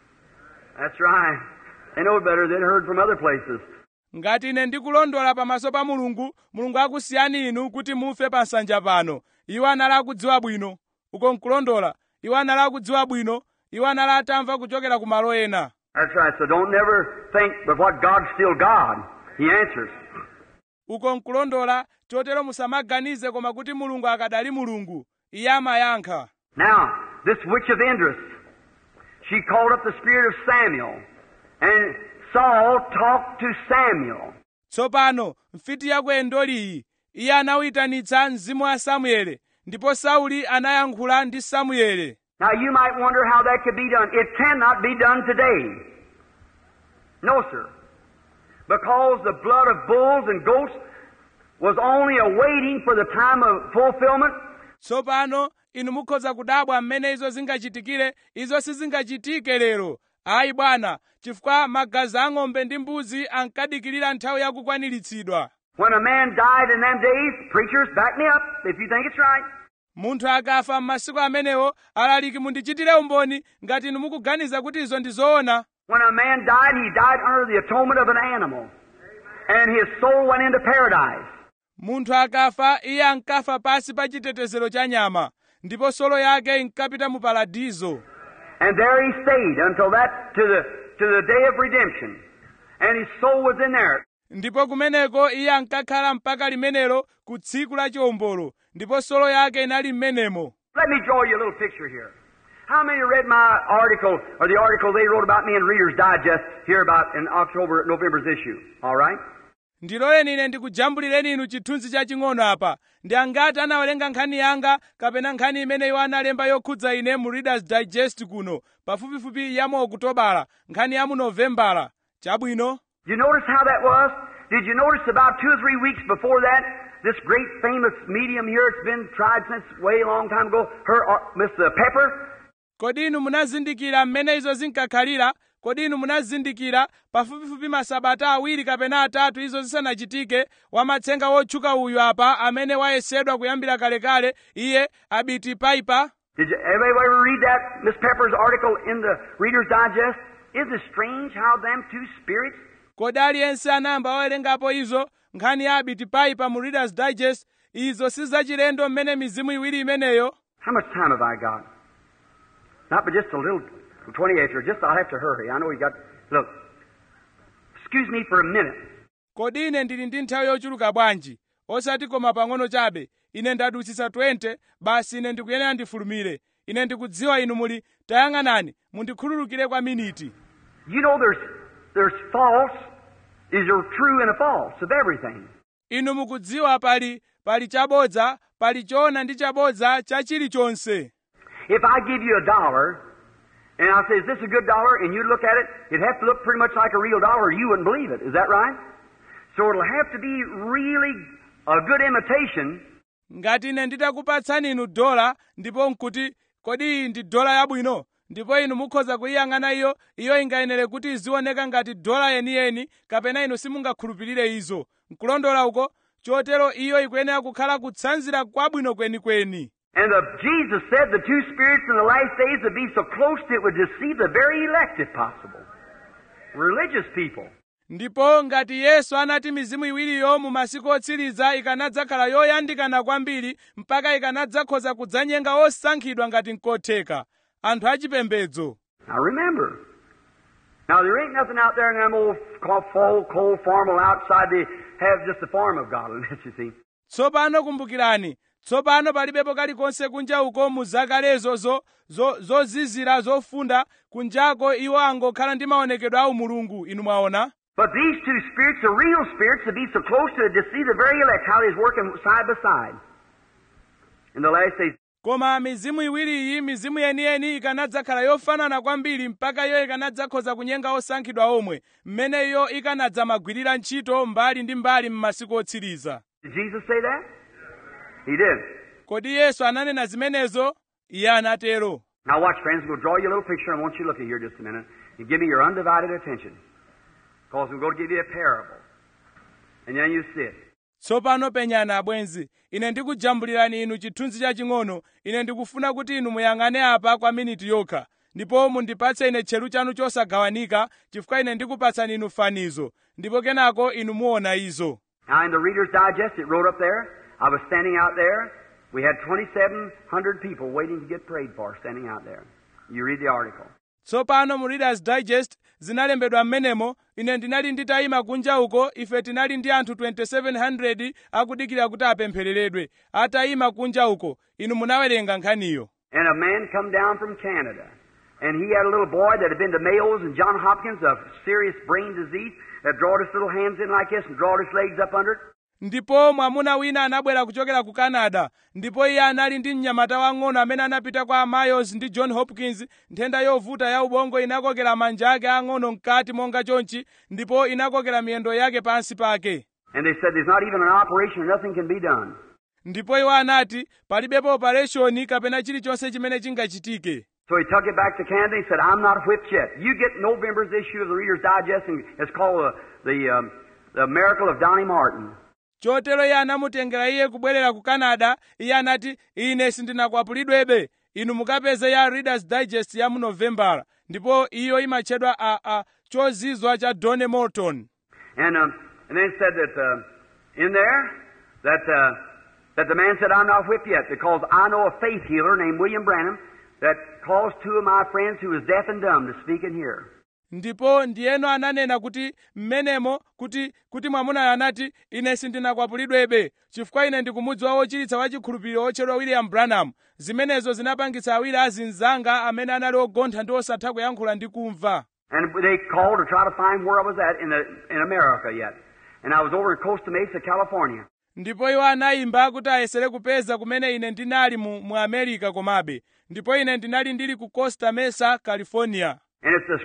That's right. They know it better. They'd heard from other places. ngati ine ndikulondola pamaso pa mulungu mulungu akusiyani inu kuti mufe pa nsanja pano iwo anali akudziwa bwino uko nkulondola iwo anali akudziwa bwino iwo anali atamva kuchokera ku malo ena That's right. So don't never think but what God's still God. He answers. uko nkulondola chotero musamaganize koma kuti mulungu akadali mulungu iye amayankha Now, this witch of Indus, she called up the spirit of Samuel, and Saul talked to Samuel. tsopano mfiti ya ku endoliyi iye anawitanitsa mzimu wa samuele ndipo sauli anayankhula ndi samuele Now, you might wonder how that could be done. It cannot be done today. No, sir. Because the blood of bulls and goats was only awaiting for the time of fulfillment. tsopano inu mukhoza kudabwa mmene izo zingachitikire izo sizingachitike lero ayi bwana chifukwa magazi a ng'ombe ndi mbuzi ankadikirira nthawi yakukwaniritsidwa When a man died in them days, preachers, back me up if you think it's right. munthu akafa m'masiku amenewo alaliki mundichitire umboni ngati inu mukuganiza kuti izo ndi zoona When a man died, he died under the atonement of an animal. And his soul went into paradise. munthu akafa iye ankafa pasi pa chitetezero cha nyama ndipo solo yake inkapita mu paradizo And there he stayed until that, to the, to the day of redemption. And his soul was in there. ndipo kumeneko iye ankakhala mpaka limenelo ku tsiku la chiwombolo ndipo solo yake inali m'menemo Let me draw you a little picture here. How many read my article, or the article they wrote about me in Reader's Digest here about in October, November's issue? All right? ndiloleni ine ndikujambulireni inu chithunzi chaching'ono apa ndi angati anawerenga nkhani yanga kapena nkhani imene iwo analemba yokhudza ine mu readers digest kuno pafupifupi ya mu okutobala nkhani ya mu novembala chabwino Did you notice how that was? Did you notice about two or three weeks before that, this great famous medium here, it's been tried since way long time ago, her, uh, Miss uh, Pepper, kodi inu munazindikira mmene izo zinkakhalira kodi inu munazindikira pafupifupi masabata awiri kapena atatu izo zisanachitike wamatsenga wotchuka uyu apa amene wayesedwa kuyambira kalekale iye abiti paipa Did you everybody ever read that Miss Pepper's article in the Reader's Digest? Isn't it strange how them two spirits kodi aliyense anayamba wawerengapo izo nkhani ya abiti paipa mu readers digest izo sizachilendo mmene mizimu iwiri imeneyo How much time have I got? Not but just a little, 28 or just I'll have to hurry. I know we got, look, excuse me for a minute. kodi ine ndili ndi nthawi yochuluka bwanji osati koma pang'ono chabe ine ndadutsitsa 20 basi ine ndikuyenera ndifulumire ine ndikudziwa inu muli tayang'anani mundikhululukire kwa miniti You know there's, there's false, is there true and a false of everything. inu mukudziwa pali pali chabodza pali choona ndi chabodza cha chilichonse If I give you a dollar, and I say, is this a good dollar? And you look at it, it'd have to look pretty much like a real dollar or you wouldn't believe it. Is that right? So it'll have to be really a good imitation ngati ine nditakupatsani inu dola ndipo nkuti kodi iyi ndi dola yabwino ndipo inu mukhoza kuyiyang'ana iyo iyo ingayenere kuti izioneka ngati dola yeniyeni kapena inu simungakhulupirire izo nkulondola uko chotero iyo ikuyenera kukhala kutsanzira kwabwino kwenikweni And the, Jesus said the two spirits in the last days would be so close that it would deceive the very elect if possible. Religious people. ndipo ngati yesu anati mizimu iwiriyo mu masiku otsiriza ikanadzakhala yoyandikana kwambiri mpaka ikanadzakhoza kudzanyenga osankhidwa ngati nkotheka anthu achipembedzo Now remember. Now there ain't nothing out there in them old cold, cold, cold formal outside they have just the form of godliness, you see. tsopano kumbukirani tsopano palibepo kalikonse kunja uko mu zakalezo zo- zo- zozizira zofunda kunjako iwo angokhala ndi maonekedwe a umulungu inu mwaona But these two spirits are real spirits to be so close to it to see the very elect how they's working side by side. In the last days, koma mizimu iwiri iyi mizimu yeniyeni ikanadzakhala yofanana kwambiri mpaka iyo ikanadzakhoza kunyenga osankhidwa omwe mmene iyo ikanadzamagwirira ntchito mbali ndi mbali m'masiku otsiriza did Jesus say that? He did. kodi yesu ananena zimenezo iye anatero Now watch, friends. I'm going to draw you a little picture. I want you to look at here just a minute and give me your undivided attention. Because I'm going to give you a parable. And then you see it. tsopano penyani abwenzi ine ndikujambulirani inu chithunzi chaching'ono ine ndikufuna kuti inu muyang'ane apa kwa miniti yokha ndipo mundipatse ine tcheru chanu chosagawanika chifukwa ine ndikupatsani inu fanizo ndipo kenako inu muona izo Now in the Reader's Digest, it wrote up there. I was standing out there. We had 2,700 people waiting to get prayed for standing out there. You read the article. tsopano mu readers digest zinalembedwa m'menemo ine ndinali nditayima kunja uko ife tinali ndi anthu 2700 akudikira kuti apemphereredwe atayima kunja uko inu munawerenga nkhaniyo And a man come down from Canada. And he had a little boy that had been to Mayo's and John Hopkins of serious brain disease that drawed his little hands in like this and drawed his legs up under it. ndipo mwamuna wina anabwera kuchokera ku canada ndipo iye anali ndi mnyamata wang'ono amene anapita kwa mayos ndi john hopkins nthenda yovuta ya ubongo inakokera manja ake ang'ono mkati monga chonchi ndipo inakokera miyendo yake pansi pake And they said there's not even an operation or nothing can be done. ndipo iwo anati palibepo opereshoni kapena chilichonse chimene chingachitike So he took it back to Canada and he said, I'm not whipped yet. You get November's issue of the Reader's Digest and it's called the, the, um, the Miracle of Donnie Martin. chotero iye anamutengera iye kubwerera ku canada iye anati ine sindinakwapulidwebe inu mukapeze ya readers digest ya mu novembala ndipo iyo imatchedwa a, a chozizwa cha donnie morton And, um, and then it said that uh, in there that, uh, that the man said, I'm not whipped yet because I know a faith healer named William Branham that caused two of my friends who was deaf and dumb to speak and hear. ndipo ndiyeno ananena kuti mmenemo kuti kuti mwamunayo anati ine sindinakwapulidwebe chifukwa ine ndikumudziwa wochiritsa wachikhulupiriro otchedwa william branham zimenezo zinapangitsa awiri azinzanga amene anali ogontha ndi osatha kuyankhula ndi kumva And they called to try to find where I was at in, the, in America yet. And I was over in Costa Mesa, California. ndipo iwo anayimba kuti ayesere kupeza kumene ine ndinali mu, mu america komabe ndipo ine ndinali ndili ku costa mesa california And it's a,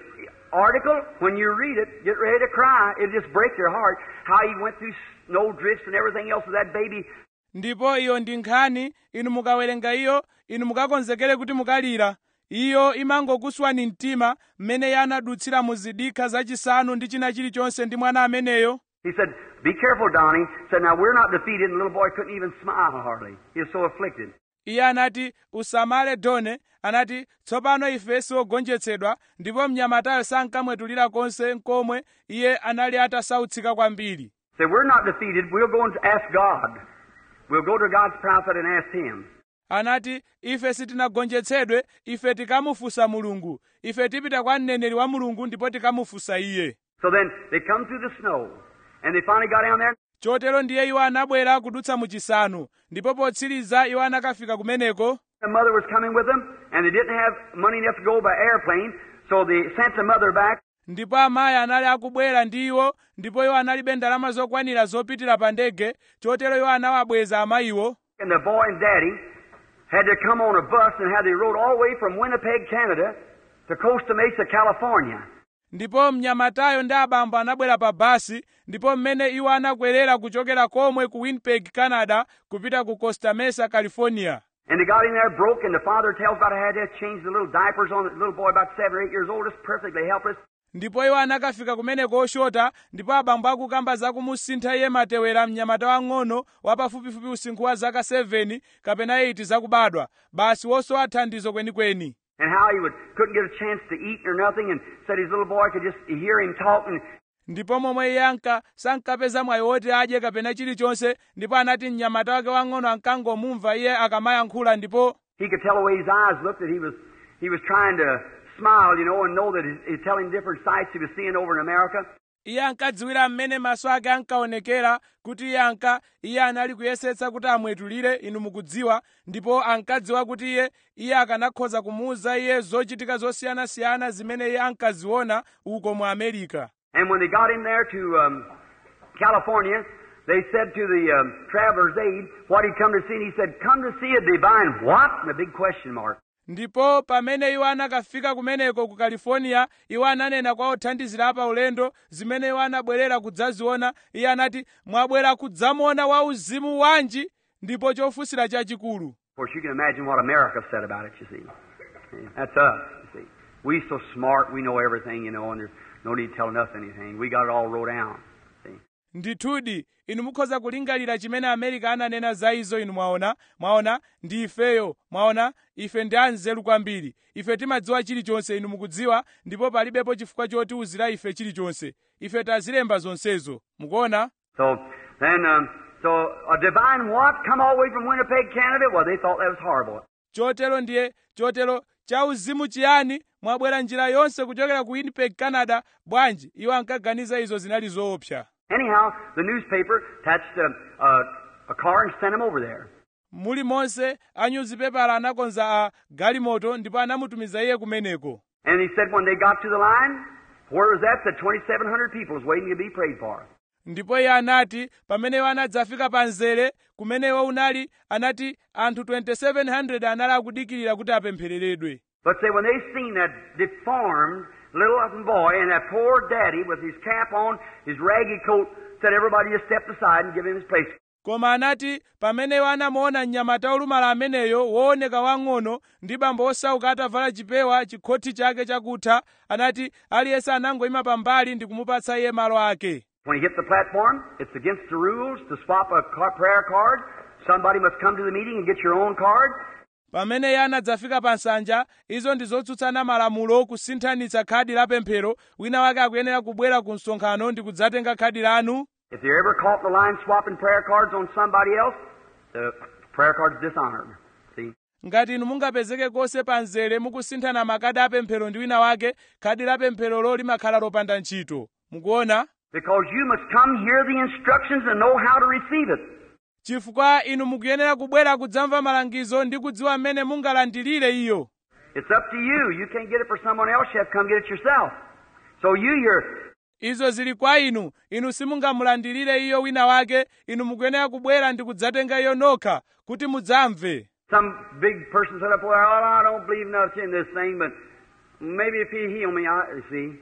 article, when you read it, get ready to cry. It'll just break your heart how he went through snow drifts and everything else with that baby. ndipo iyo ndi nkhani inu mukawerenga iyo inu mukakonzekere kuti mukalira iyo imangokuswani mtima mmene iye anadutsira mu zidikha zachisanu ndi china chilichonse ndi mwana ameneyo He said, Be careful, Donnie. He said, Now we're not defeated. And the little boy couldn't even smile hardly. He was so afflicted. iye anati usamale done anati tsopano ife siogonjetsedwa ndipo mnyamatayo sankamwetulira konse nkomwe iye anali atasautsika kwambiri Say, We're not defeated. We'll go and ask God. We'll go to God's prophet and ask him. anati ife sitinagonjetsedwe ife tikamufunsa mulungu ife tipita kwa mneneri wa mulungu ndipo tikamufunsa iye So then they come through the snow. And they finally got down there. chotero ndiye iwo anabwera kudutsa mu chisanu ndipo potsiriza iwo anakafika kumeneko The mother was coming with them, and they didn't have money enough to go by airplane, so they sent the mother back. ndipo amayi anali akubwera ndi iwo ndipo iwo analibe ndalama zokwanira zopitira pa ndege chotero iwo anawabweza amayiwo And the boy and daddy had to come on a bus and how they rode all the way from Winnipeg, Canada to Costa Mesa, California. ndipo mnyamatayo ndi abambo anabwera pa basi ndipo mmene iwo anakwerera kuchokera komwe ku winnipeg canada kupita ku costa mesa california And they got in there broke, and the father tells about how they had to change the little diapers on the little boy about seven or eight years old, just perfectly helpless. ndipo iwo anakafika kumeneko oshota ndipo abambo akukamba zakumusintha iye matewera mnyamata wang'ono wapafupifupi usinkhu wa zaka 7 kapena 8 zakubadwa basi wosowa thandizo kwenikweni And how he would couldn't get a chance to eat or nothing, and said his little boy could just hear him talking. ndipo momwe iye anka sankapeza mwayi woti adye kapena chilichonse ndipo anati mnyamata wake wang'ono ankangomumva iye akamayankhula ndipo He could tell the way his eyes looked that he was he was trying to smile, you know, and know that he's, he's telling different sights he was seeing over in America. iye ankadziwira mmene maso ake ankaonekera kuti iye anka iye anali kuyesetsa kuti amwetulire inu mukudziwa ndipo ankadziwa kuti iye iye akanakhoza kumuwuza iye zochitika zosiyanasiyana zimene iye ankaziona uko mu amerika And when they got him there to um, California, they said to the um, traveler's aid what he'd come to see, and he said, "Come to see a divine what?" And a big question mark. ndipo pamene iwo anakafika kumeneko ku california iwo ananena kwa othandizira apa ulendo zimene iwo anabwerera kudzaziona iye anati mwabwera kudzamuona wa uzimu wanji ndipo chofunsira chachikulu Of course, you can imagine what America said about it. You see, that's us. You see, we so smart, we know everything, you know, and there's no need telling us anything. We got it all wrote down. See. ndithudi inu mukhoza kulingalira chimene america ananena za izo inu mwaona mwaona ndi ifeyo mwaona ife ndi anzeru kwambiri ife timadziwa chilichonse inu mukudziwa ndipo palibepo chifukwa chotiwuzira ife chilichonse ife tazilemba zonsezo mukuona So then, um, so a divine what come all the way from Winnipeg, Canada? Well, they thought that was horrible. chotero ndiye chotero chauzimu chiyani mwabwera njira yonse kuchokera ku winnipeg canada bwanji iwo ankaganiza izo zinali zoopsa Anyhow, the newspaper attached a, a, a car and sent him over there. muli monse anyuzipepala anakonza a galimoto ndipo anamutumiza iye kumeneko And he said when they got to the line, where was that? Said 2,700 people was waiting to be prayed for. ndipo iye anati pamene iwo anadzafika pa mzere kumene iwo unali anati anthu 2700 anali akudikirira kuti apemphereredwe But say when they seen that deformed little boy and that poor daddy with his cap on, his raggy coat, said everybody just stepped aside and give him his place. koma anati pamene iwo anamuona mnyamata olumala ameneyo wooneka wang'ono ndi bambo osauka atavala chipewa chikhoti chake chakutha anati aliyense anangoyima pambali ndi kumupatsa iye malo ake When he hit the platform, it's against the rules to swap a ca- prayer card. Somebody must come to the meeting and get your own card. pamene iye anadzafika pa nsanja izo ndi zotsutsana malamulo kusinthanitsa khadi la pemphero wina wake akuyenera kubwera ku msonkhano ndi kudzatenga khadi lanu If you're ever caught in the line swapping prayer cards on somebody else, the prayer card's dishonored. See? ngati inu mungapezeke konse pa mzere mukusinthana makadi apemphero ndi wina wake khadi la pempherolo limakhala lopanda ntchito mukuona Because you must come hear the instructions and know how to receive it. chifukwa inu mukuyenera kubwera kudzamva malangizo ndi kudziwa mmene mungalandilire iyo It's up to you. You can't get it for someone else. You have to come get it yourself. So you, you're, izo zili kwa inu inu simungamulandilire iyo wina wake inu mukuyenera kubwera ndi kudzatenga iyo nokha kuti mudzamve some big person said up, well, I don't believe nothing in this thing, but maybe if he heal me, I, you see.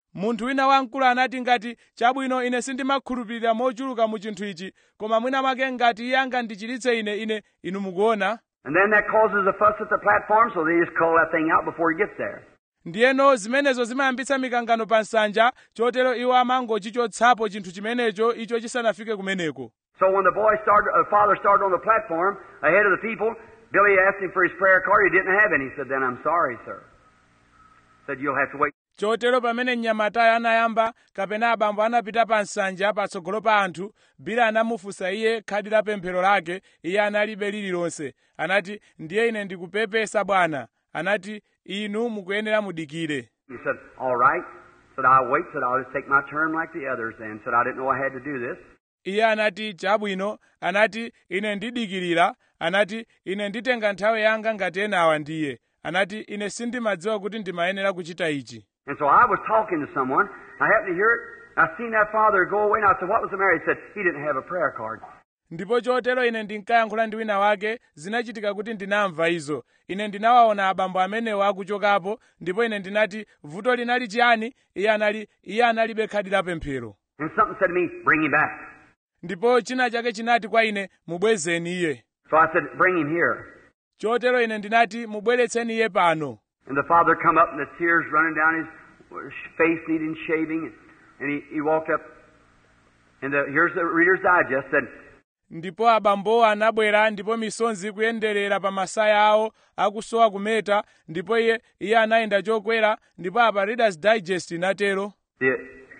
munthu wina wamkulu anati ngati chabwino ine sindimakhulupirira mochuluka mu chinthu ichi koma mwina mwake ngati iye angandichiritse ine ine inu mukuona And then that causes a fuss at the platform, so they just call that thing out before he gets there. ndiyeno zimenezo zimayambitsa mikangano pa nsanja chotero iwo amangochichotsapo chinthu chimenecho icho chisanafike kumeneko So when the boy started, uh, father started on the platform ahead of the people, Billy asked him for his prayer card. He didn't have any. He said, "Then I'm sorry, sir." Said you'll have to wait. chotero pamene mnyamatayo anayamba kapena abambo anapita pa nsanja patsogolo pa anthu bila anamufunsa iye khadi la pemphero lake iye analibe lililonse anati ndiye ine ndikupepesa bwana anati inu mukuyenera mudikire He said, "All right." Said, "I'll wait." Said, "I'll just take my turn like the others." Then said, "I didn't know I had to do this." iye anati chabwino anati ine ndidikirira anati ine nditenga nthawi yanga ngati enawa ndiye anati ine sindimadziwa kuti ndimayenera kuchita ichi And so I was talking to someone. I happened to hear it. I seen that father go away, and I said, "What was the matter?" He said, "He didn't have a prayer card." ndipo chotero ine ndinkayankhula ndi wina wake zinachitika kuti ndinamva izo ine ndinawaona abambo amenewo akuchokapo ndipo ine ndinati vuto linali chiyani iye anali iye analibe khadi la pemphero And something said to me, "Bring him back." ndipo china chake chinati kwa ine mubwezeni iye So I said, "Bring him here." chotero ine ndinati mubweretseni iye pano And the father come up and the tears running down his face needing shaving. And he, he walked up. And the, here's the Reader's Digest said, ndipo abambowo anabwera ndipo misonzi ikuyenderera pa masaya awo akusowa kumeta ndipo iye iye anayenda chokwera ndipo apa readers digest inatero the,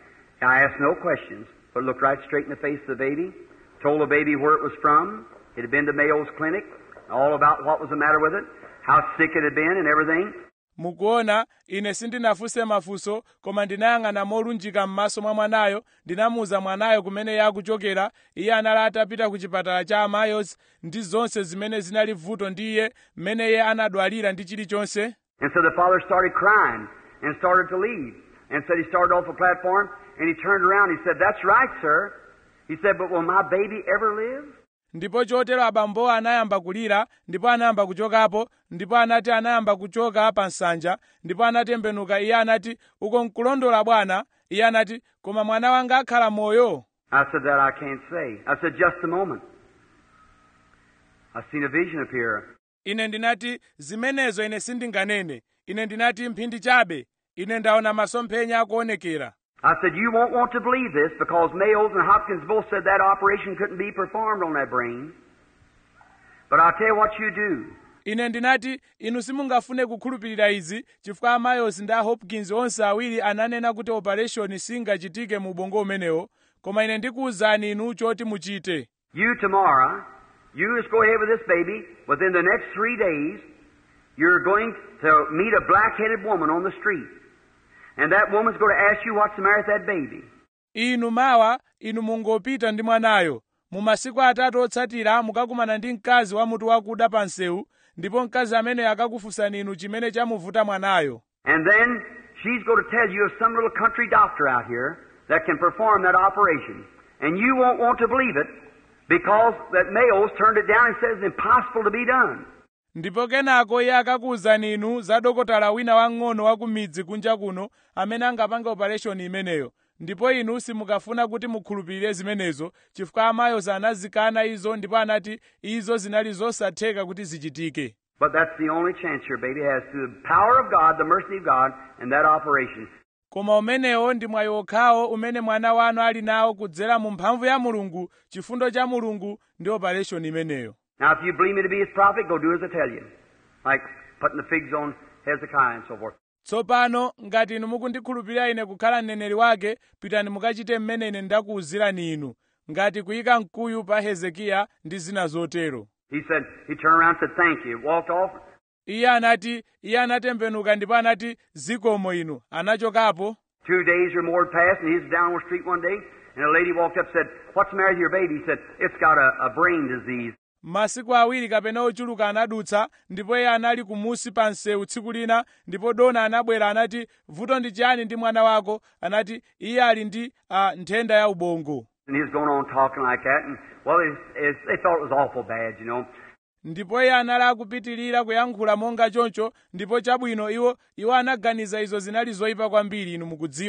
I asked no questions, but looked right straight in the face of the baby, told the baby where it was from. It had been to Mayo's clinic, all about what was the matter with it, how sick it had been, and everything. mukuona ine sindinafunse mafunso koma ndinayang'ana molunjika m'maso mwa mwanayo ndinamuwuza mwanayo kumene iye akuchokera iye anali atapita ku chipatala cha amayos ndi zonse zimene zinali vuto ndi iye mmene iye anadwalira ndi chilichonse And so the father started crying and started to leave. And said he started off the platform and he turned around. He said, That's right, sir. He said, But will my baby ever live? ndipo chotero abambowo anayamba kulira ndipo anayamba kuchokapo ndipo anati anayamba kuchoka pa nsanja ndipo anatembenuka iye anati uko nkulondola bwana iye anati koma mwana wanga akhala moyo I said, That I can't say. I said, Just a moment. I've seen a vision appear. ine ndinati zimenezo ine sindinganene ine ndinati mphindi chabe ine ndaona masomphenya akuonekera I said, You won't want to believe this because Mayos and Hopkins both said that operation couldn't be performed on that brain. But I'll tell you what you do. ine ndinati inu simungafune kukhulupirira izi chifukwa amayos ndi a hopkins onse awiri ananena kuti operation singachitike mu ubongo umenewo koma ine ndikuwuzani inu choti muchite You tomorrow, you just go ahead with this baby. Within the next three days, you're going to meet a black-headed woman on the street. And that woman's going to ask you what's the matter with that baby. inu mawa inu mungopita ndi mwanayo mu masiku atatu otsatira mukakumana ndi mkazi wa mutu wakuda pa msewu ndipo mkazi ameneyo akakufunsani inu chimene chamuvuta mwanayo And then she's going to tell you of some little country doctor out here that can perform that operation. And you won't want to believe it because that Mayo's turned it down and says it's impossible to be done. ndipo kenako iye akakuwuzani inu za dokotala wina wang'ono wa ku midzi kunja kuno amene angapange operation imeneyo ndipo inu simukafuna kuti mukhulupirire zimenezo chifukwa amayozi anazikana izo ndipo anati izo zinali zosatheka kuti zichitike But that's the only chance your baby has through the power of God, the mercy of God, and that operation. koma umenewo ndi mwayi okhawo umene mwana wanu ali nawo kudzera mu mphamvu ya mulungu chifundo cha mulungu ndi operation imeneyo Now, if you believe me to be his prophet, go do as I tell you. Like putting the figs on Hezekiah and so forth. tsopano ngati inu mukundikhulupirira ine kukhala mneneri wake pitani mukachite mmene ine ndakuwuzirani inu ngati kuyika mkuyu pa hezekiya ndi zina zotero He said, he turned around and said, thank you. Walked off. iye anati iye anatembenuka ndipo anati zikomo inu anachokapo Two days or more had passed, and he was down on the street one day, and a lady walked up and said, What's the matter with your baby? He said, It's got a, a brain disease. masiku awiri kapena ochuluka anadutsa ndipo iye anali kumusi pa msewu tsiku lina ndipo dona anabwera anati vuto ndi chiyani ndi mwana wako anati iye ali ndi uh, nthenda ya ubongo And he was going on talking like that, and well, it, it, they thought it was awful bad, you know. ndipo iye anali akupitirira kuyankhula monga choncho ndipo chabwino iwo iwo anaganiza izo zinali zoyipa kwambiri inu mukudziwa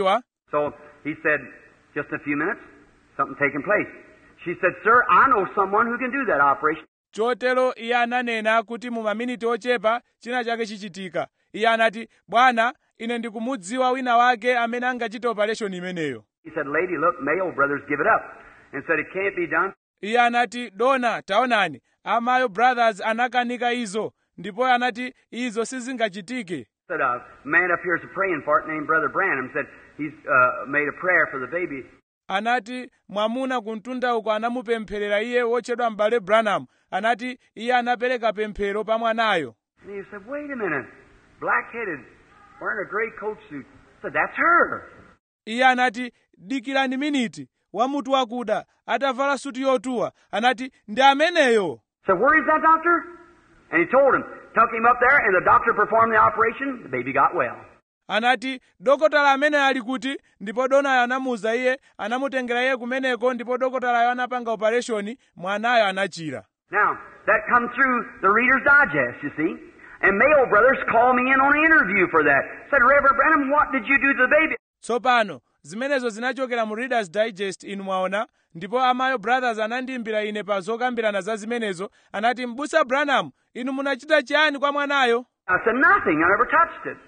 So he said, just a few minutes, something taking place. She said, Sir, I know someone who can do that operation. chotero iye ananena kuti mu maminiti ochepa china chake chichitika iye anati bwana ine ndikumudziwa wina wake amene angachite operation imeneyo He said, Lady, look, Mayo brothers give it up. And said, It can't be done. iye anati dona taonani amayo brothers anakanika izo ndipo anati izo sizingachitike Said, A man up here is praying for it named Brother Branham. Said, He's uh, made a prayer for the baby. anati mwamuna kumtunda uko anamupempherera iye wotchedwa m'bale branham anati iye anapereka pemphero pa mwanayo And he said, Wait a minute. Black headed, wearing a gray coat suit. said, That's her. iye anati dikirani miniti wamutu wakuda atavala suti yotuwa anati ndi ameneyo said, Where is that doctor? And he told him, took him up there, and the doctor performed the operation. The baby got well. anati dokotala ameneyo ali kuti ndipo donayo anamuwuza iye anamutengera iye kumeneko ndipo dokotalayo anapanga opereshoni mwanayo anachira Now, that come through the Reader's Digest, you see. And Mayo Brothers called me in on an interview for that. Said, Reverend Branham, what did you do to the baby? tsopano zimenezo zinachokera mu readers digest inu mwaona ndipo amayo brothers anandiyimbira ine pa zokambirana za zimenezo anati mbusa branham inu munachita chiyani kwa mwanayo I said, Nothing. I never touched it.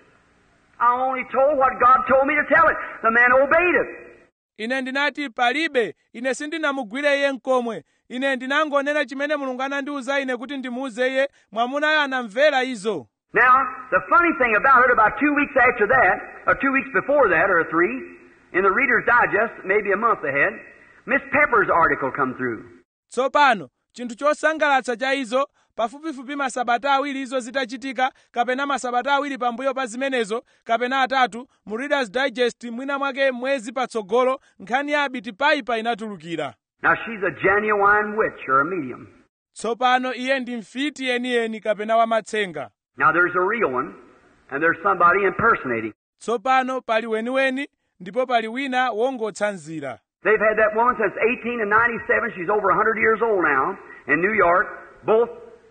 I only told what God told me to tell it. The man obeyed it. ine ndinati palibe ine sindinamugwire iye mkomwe ine ndinangonena chimene mulungu anandiwuza ine kuti ndimuwuze iye mwamunayo anamvera izo Now, the funny thing about it, about two weeks after that, or two weeks before that, or three, in the Reader's Digest, maybe a month ahead, Miss Pepper's article come through. tsopano chinthu chosangalatsa cha izo pafupifupi masabata awiri izo zitachitika kapena masabata awiri pambuyo pa zimenezo kapena atatu mu readers digest mwina mwake mwezi patsogolo nkhani ya abiti paipa inatulukira Now, she's a genuine witch or a medium. tsopano iye ndi mfiti yeniyeni kapena wamatsenga Now, there's a real one, and there's somebody impersonating. tsopano pali weniweni ndipo pali wina wongotsanzira They've had that woman since 18 and 97. She's over 100 years old now in New York, both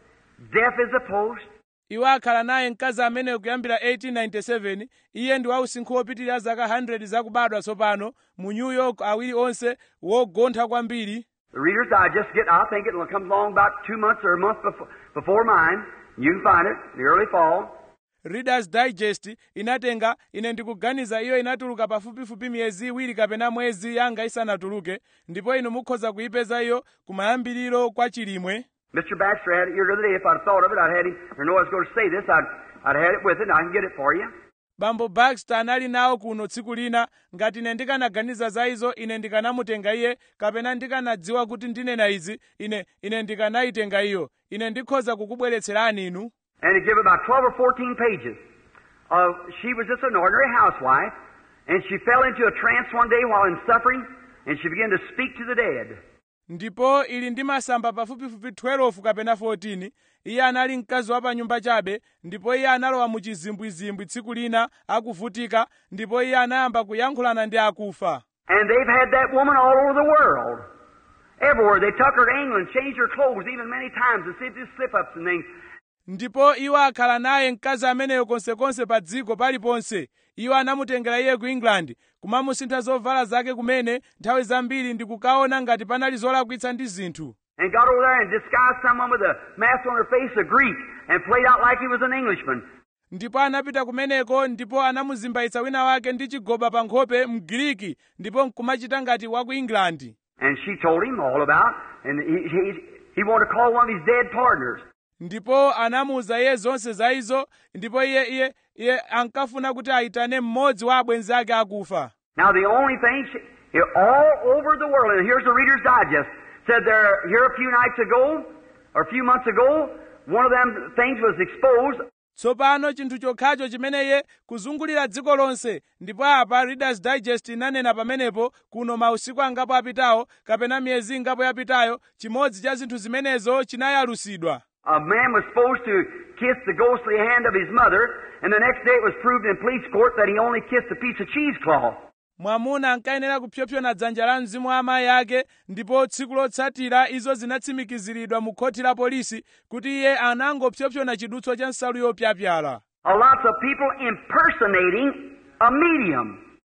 deaf as a post. iwo akhala naye mkazi ameneyo kuyambira 1897 iye ndi wausinkhu wopitirira zaka 100 zakubadwa tsopano mu new york awiri onse wogontha kwambiri The Reader's Digest get, I think it comes along about two months or a month before, before mine. You can find it, the early fall. readers digest inatenga ine ndikuganiza iyo inatuluka pafupifupi miyezi iwiri kapena mwezi yanga isanatuluke ndipo inu mukhoza kuyipeza iyo kumayambiriro kwa chilimwe Mr. Baxter had it here the other day. If I'd thought of it, I'd had him, or know I was going to say this, I'd, I'd had it with it, and I can get it for you. bambo baxter anali nawo kuno tsiku lina ngati ine ndikanaganiza za izo ine ndikanamutenga iye kapena ndikanadziwa kuti ndinena izi ine ine ndikanayitenga iyo ine ndikhoza kukubweretserani inu And it give about 12 or 14 pages. Of, she was just an ordinary housewife, and she fell into a trance one day while in suffering, and she began to speak to the dead. ndipo ili ndi masamba pafupifupi 12 kapena 14 iye anali mkazi wa pa nyumba chabe ndipo iye analowa mu chizimbwizimbwi tsiku lina akuvutika ndipo iye anayamba kuyankhulana ndi akufa And they've had that woman all over the world. Everywhere. They took her to England, changed her clothes even many times to see if there's slip-ups and things. ndipo iwo akhala naye mkazi ameneyo konsekonse pa dziko paliponse iwo anamutengera iye ku england kumamusintha zovala zake kumene nthawi zambiri ndikukaona ngati panali zolakwitsa ndi zinthu And got over there and disguised someone with a mask on her face, a Greek, and played out like he was an Englishman. ndipo anapita kumeneko ndipo anamuzimbaitsa wina wake ndi chigoba pa nkhope mgiriki ndipo nkumachita ngati wa ku england And she told him all about, and he, he, he wanted to call one of his dead partners. ndipo anamuwuza iye zonse za izo ndipo iye iye iye ankafuna kuti ayitane mmodzi wa abwenzi ake akufa Now, the only thing, she, here, all over the world, and here's the Reader's Digest, said there, here a few nights ago, or a few months ago, one of them things was exposed. tsopano chinthu chokhacho chimene iye kuzungulira dziko lonse ndipo apa readers digest inanena pamenepo kuno mausiku angapo apitawo kapena miyezi ingapo yapitayo chimodzi cha zinthu zimenezo chinayalusidwa A man was supposed to kiss the ghostly hand of his mother, and the next day it was proved in police court that he only kissed a piece of cheesecloth. mwamuna ankayenera kupyopyona dzanja la mzimu wa amayi ake ndipo tsiku lotsatira izo zinatsimikiziridwa mu khoti la polisi kuti iye anangopyopyona chidutswa cha nsalu yopyapyala A lots of people impersonating a medium.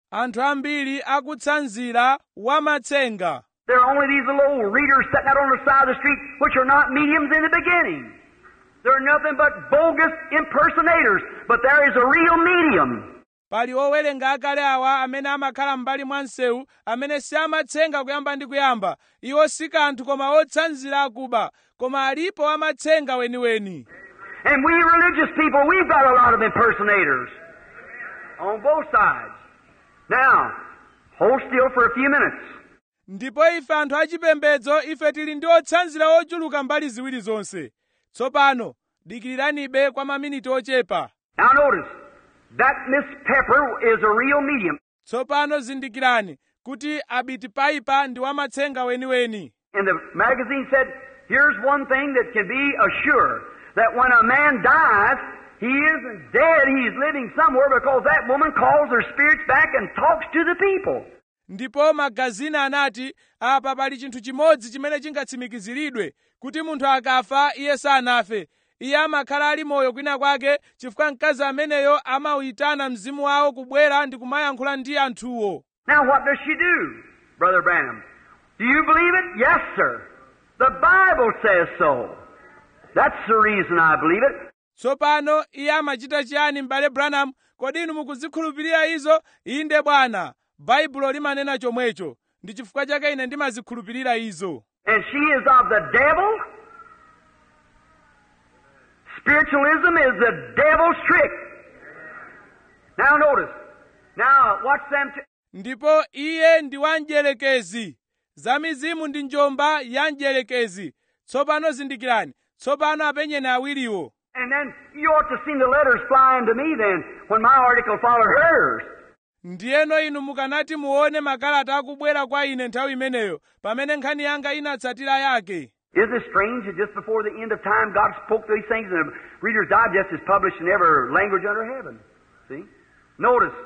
anthu ambiri akutsanzira wamatsenga There are only these little old readers sitting out on the side of the street, which are not mediums in the beginning. They're nothing but bogus impersonators, but there is a real medium. pali owerenga akale awa amene amakhala m'mbali mwa msewu amene si amatsenga kuyamba ndi kuyamba iwo si kanthu koma otsanzira akuba koma alipo amatsenga weniweni And we religious people, we've got a lot of impersonators on both sides. Now, hold still for a few minutes. ndipo ife anthu achipembedzo ife tili ndi otsanzira ochuluka mbali ziwiri zonse tsopano dikiriranibe kwa maminiti ochepa Now notice, that Miss Pepper is a real medium. tsopano zindikirani kuti abiti paipa ndi wamatsenga weniweni And the magazine said, here's one thing that can be assured, that when a man dies, he isn't dead, he's living somewhere because that woman calls her spirits back and talks to the people. ndipo magazini anati apa pali chinthu chimodzi chimene chingatsimikiziridwe kuti munthu akafa iye sanafe iye amakhala ali moyo kwina kwake chifukwa mkazi ameneyo amawuyitana mzimu wawo kubwera ndi kumayankhula ndi anthuwo Now what does she do, Brother Branham? Do you believe it? Yes, sir. The Bible says so. That's the reason I believe it. tsopano iye amachita chiyani m'bale branham kodi inu mukuzikhulupirira izo inde bwana baibulo limanena chomwecho ndi chifukwa chake ine ndimazikhulupirira izo And she is of the devil. Spiritualism is the devil's trick. Now notice. Now watch them. T- ndipo iye ndi wamdierekezi za mizimu ndi njomba ya mdierekezi tsopano zindikirani tsopano apenyeni awiriwo and then you ought to see the letters flying to me then when my article followed hers. ndiyeno inu mukanati muone makalata akubwera kwa ine nthawi imeneyo pamene nkhani yanga inatsatira yake Isn't it strange that just before the end of time God spoke these things and the Reader's Digest is published in every language under heaven? See? Notice.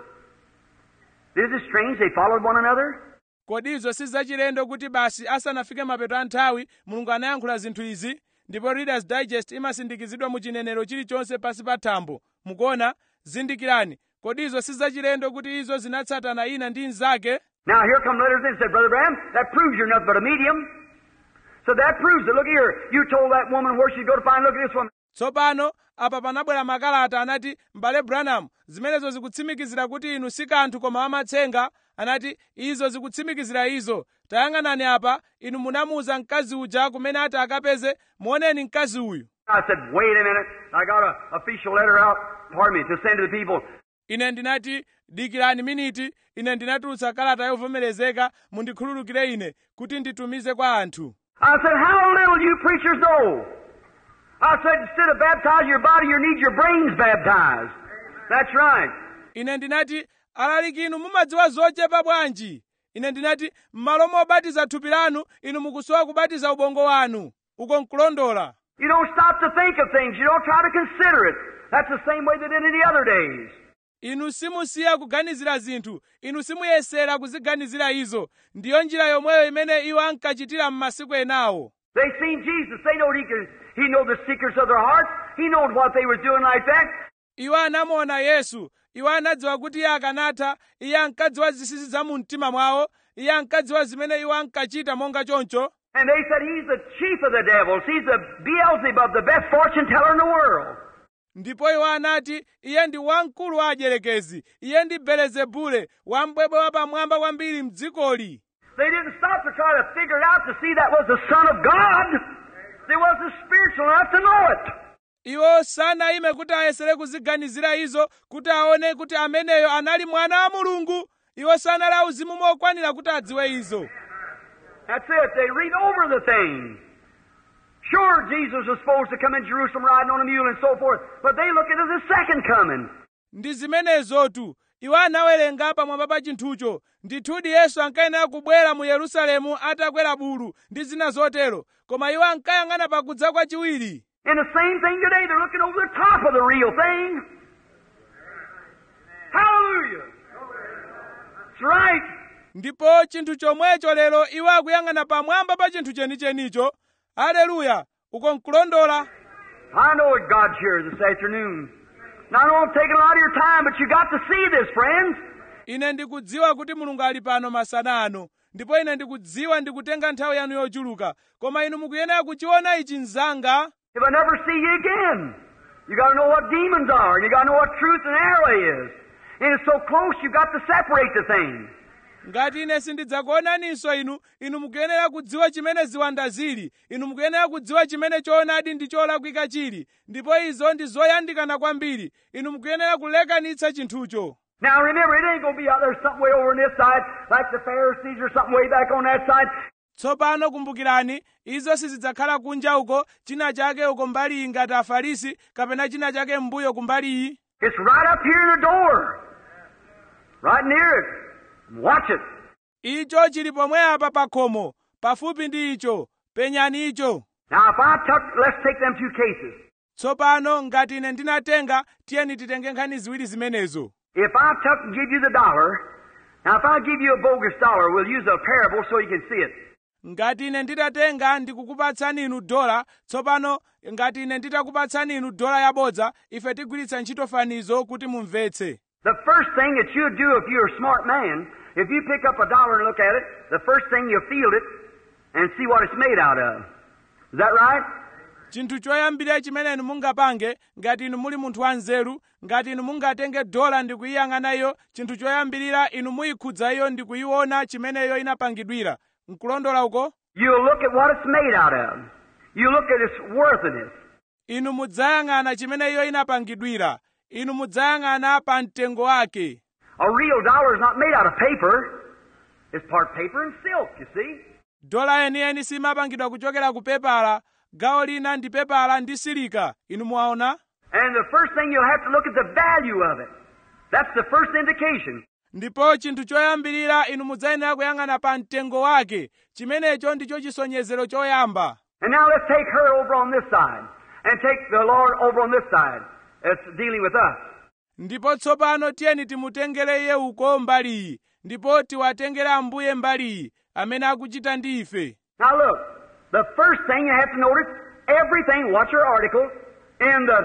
Isn't it strange they followed one another? kodi izo si zachilendo kuti basi asanafike mapeto a nthawi mulungu anayankhula zinthu izi ndipo readers digest imasindikizidwa mu chinenero chilichonse pansi pa thambo mukuona zindikirani kodi izo si zachilendo kuti izo zinatsatana ina ndi mnzake Now here come letters in and said, Brother Branham, that proves you're nothing but a medium. So that proves it. Look here. You told that woman where she'd go to find, look at this woman. tsopano apa panabwera makalata anati m'bale branham zimenezo zikutsimikizira kuti inu si kanthu koma amatsenga anati izo zikutsimikizira izo tayang'anani apa inu munamuwuza mkazi uja kumene ati akapeze muoneni mkazi uyu I said, wait a minute. I got an official letter out, pardon me, to send to the people. ine ndinati dikirani miniti ine ndinatulutsa kalata yovomerezeka mundikhululukire ine kuti nditumize kwa anthu I said, how little you preachers know. I said, instead of baptizing your body, you need your brains baptized. That's right. ine ndinati alaliki inu mumadziwa zochepa bwanji ine ndinati m'malo mobatiza thupi lanu inu mukusowa kubatiza ubongo wanu uko nkulondola You don't stop to think of things. You don't try to consider it. That's the same way they did in the other days. inu simusiya kuganizira zinthu inu simuyesera kuziganizira izo ndiyo njira yomweyo imene iwo ankachitira m'masiku enawo They seen Jesus. They knowed he could, he know the secrets of their hearts. He knowed what they was doing like that. iwo anamuona yesu iwo anadziwa kuti iye akanatha iye ankadziwa zinsinsi za mu mtima mwawo iye ankadziwa zimene iwo ankachita monga choncho And they said he's the chief of the devils. He's the Beelzebub, the best fortune teller in the world. ndipo iwo anati iye ndi wamkulu wa adyelekezi iye ndi belezebule wambwebwe wapamwamba kwambiri mdzikoli They didn't stop to try to figure it out to see that was the Son of God. They wasn't spiritual enough to know it. iwo sanayime kuti ayesere kuziganizira izo kuti aone kuti ameneyo anali mwana wa mulungu iwo sanali auzimu mokwanira kuti adziwe izo That's it. They read over the thing. Sure, Jesus was supposed to come in Jerusalem riding on a mule and so forth, but they look into the second coming. ndi zimenezotu iwo anawerenga pamwamba pa chinthucho ndithudi yesu ankayenera kubwera mu yerusalemu atakwera bulu ndi zina zotero koma iwo ankayang'ana pakudza kwachiwiri And the same thing today. They're looking over the top of the real thing. Hallelujah. That's right. ndipo chinthu chomwecho lero iwo akuyang'ana pamwamba pa chinthu chenichenicho aleluya uko nkulondola I know what God's here this afternoon. Now, I don't want to take a lot of your time, but you got to see this, friends. ine ndikudziwa kuti mulungu ali pano masana ano ndipo ine ndikudziwa ndikutenga nthawi yanu yochuluka koma inu mukuyenera kuchiona ichi mzanga If I never see you again, you got to know what demons are, and you got to know what truth and error is. And it's so close, you got to separate the things. ngati ine sindidzakuonaninso inu inu mukuyenera kudziwa chimene ziwanda zili inu mukuyenera kudziwa chimene choonadi ndi cholakwika chili ndipo izo ndi zoyandikana kwambiri inu mukuyenera kulekanitsa chinthucho Now remember, it ain't going to be out there something way over on this side, like the Pharisees or something way back on that side. tsopano kumbukirani izo sizidzakhala kunja uko china chake uko mbali iyi ngati afarisi kapena china chake m'mbuyo kumbali iyi It's right up here in the door, right near it. Watch it. icho chili pomwe apa pa khomo pafupi ndi icho penyani icho Now, if I took, let's take them two cases. tsopano ngati ine ndinatenga tiyeni titenge nkhani ziwiri zimenezo If I took and give you the dollar, now if I give you a bogus dollar, we'll use a parable so you can see it. ngati ine nditatenga ndikukupatsani inu dola tsopano ngati ine nditakupatsani inu dola yabodza ife tigwiritsa ntchito fanizo kuti mumvetse The first thing that you'd do if you're a smart man, if you pick up a dollar and look at it, the first thing you'll feel it and see what it's made out of. Is that right? chinthu choyambirira chimene inu mungapange ngati inu muli munthu wanzeru ngati inu mungatenge dola ndi kuyiyang'ana iyo chinthu choyambirira inu muyikhudza iyo ndi kuyiona chimene iyo inapangidwira nkulondola uko You'll look at what it's made out of. You look at its worthiness. inu mudzayang'ana chimene iyo inapangidwira inu mudzayang'ana pa mtengo wake A real dollar is not made out of paper. It's part paper and silk, you see. dola yeniyeni simapangidwa kuchokera ku pepala gawo lina ndi pepala ndi silika inu mwaona And the first thing you'll have to look at the value of it. That's the first indication. ndipo chinthu choyambirira inu mudzayenera kuyang'ana pa mtengo wake chimenecho ndicho chisonyezero choyamba And now let's take her over on this side and take the Lord over on this side that's dealing with us. ndipo tsopano tiyeni timutengere iye uko mbali iyi ndipo tiwatengere ambuye mbali iyi amene akuchita ndi ife Now look, the first thing you have to notice, everything, watch her article, in the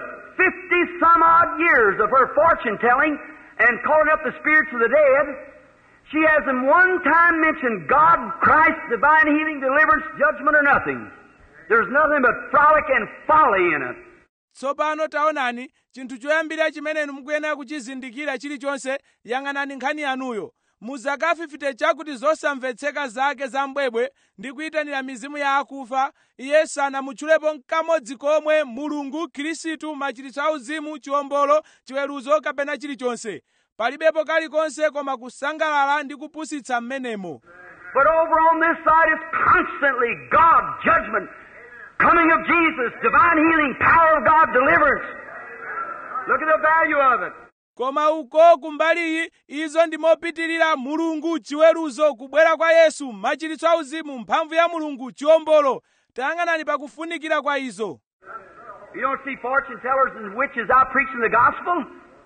50 some odd years of her fortune telling and calling up the spirits of the dead, she hasn't one time mentioned God, Christ, divine healing, deliverance, judgment, or nothing. There's nothing but frolic and folly in it. tsopano taonani chinthu choyambirira chimene inu mukuyenera kuchizindikira chilichonse yang'anani nkhani yanuyo muzakafifite chakuti zosamvetseka zake za mbwebwe ndi kuyitanira mizimu ya akufa iye sanamutchulepo nkamodzi komwe mulungu khristu machiritso auzimu chiwombolo chiweruzo kapena chilichonse palibepo kalikonse koma kusangalala ndi kupusitsa m'menemo But over on this side is constantly God, judgment, coming of Jesus, divine healing, power of God, deliverance. Look at the value of it. koma uko kumbali iyi izo ndi mopitirira mulungu chiweruzo kubwera kwa yesu machiritso auzimu mphamvu ya mulungu chiwombolo tayang'anani pakufunikira kwa izo You don't see fortune tellers and witches out preaching the gospel?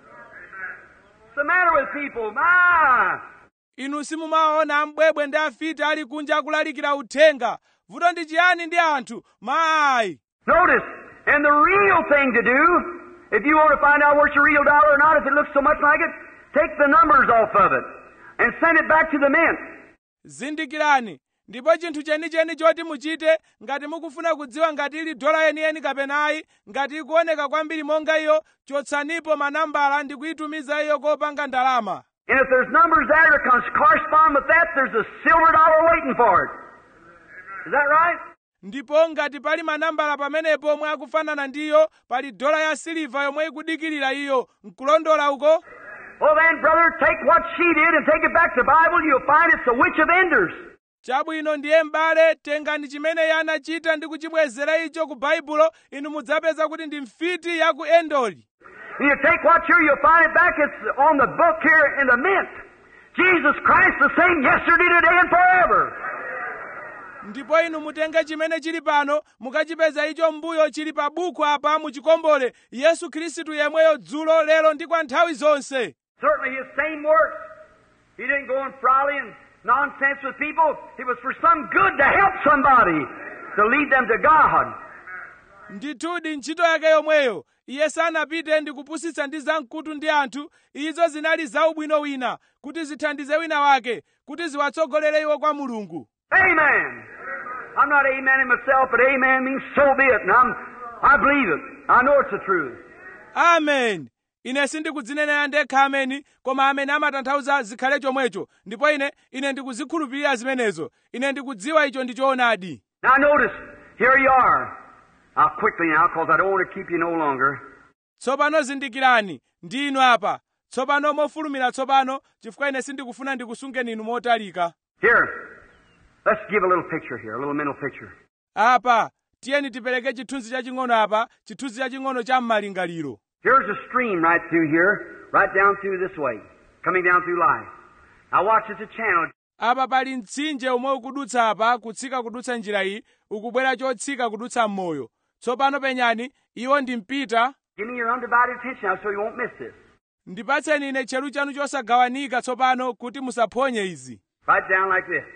What's the matter with people? My! inu simumaona ambwebwe ndi afiti ali kunja akulalikira uthenga vuto ndi chiyani ndi anthu mayi Notice, and the real thing to do, if you want to find out where it's a real dollar or not, if it looks so much like it, take the numbers off of it and send it back to the mint. zindikirani ndipo chinthu chenicheni choti muchite ngati mukufuna kudziwa ngati ili dola yeniyeni kapenayi ngati ikuoneka kwambiri monga iyo chotsanipo manambala ndi kuyitumiza iyo kopanga ndalama And if there's numbers there that cons- correspond with that, there's a silver dollar waiting for it. Is that right? ndipo ngati pali manambala pamenepo omwe akufanana ndiyo pali dola ya siliva yomwe ikudikirira iyo nkulondola uko Well then, brother, take what she did and take it back to the Bible. You'll find it's a witch of enders. chabwino ndiye m'bale tengani chimene iye anachita ndi kuchibwezera icho ku baibulo inu mudzapeza kuti ndi mfiti ya ku endoli And you take what here, you'll find it back. It's on the book here in the mint. Jesus Christ the same yesterday, today, and forever. ndipo inu mutenge chimene chili pano mukachipeza icho mbuyo chili pa buku apa muchikombole yesu khristu yemweyo dzulo lero ndi kwa nthawi zonse Certainly his same works. He didn't go and frolic and nonsense with people. It was for some good to help somebody, to lead them to God. ndithudi ntchito yake yomweyo iye sanapite ndi kupusitsa ndi zamkutu ndi anthu izo zinali zaubwino wina kuti zithandize wina wake kuti ziwatsogolere iwo kwa mulungu Amen. I'm not amening myself, but amen means so be it. And I'm, I believe it. I know it's the truth. amen ine sindikudzinenera ndekha ameni koma amene amatanthauza zikhale chomwecho ndipo ine ine ndikuzikhulupirira zimenezo ine ndikudziwa icho ndi choonadi Now notice, here you are. I'll quickly now, because I don't want to keep you no longer. tsopano zindikirani ndi inu apa tsopano mofulumira tsopano chifukwa ine sindikufuna ndikusungeni inu motalika Here, let's give a little picture here, a little mental picture. apa tiyeni tipereke chithunzi chaching'ono apa chithunzi chaching'ono cha m'malingaliro Here's a stream right through here, right down through this way, coming down through life. Now watch, it's a channel. apa pali mtsinje umwe ukudutsa apa kutsika kudutsa njira iyi ukubwera chotsika kudutsa m'moyo tsopano penyani iwo ndi mpita Give me your undivided attention now so you won't miss this. ndipatseni ine tcheru chanu chosagawanika tsopano kuti musaphonye izi Right down like this.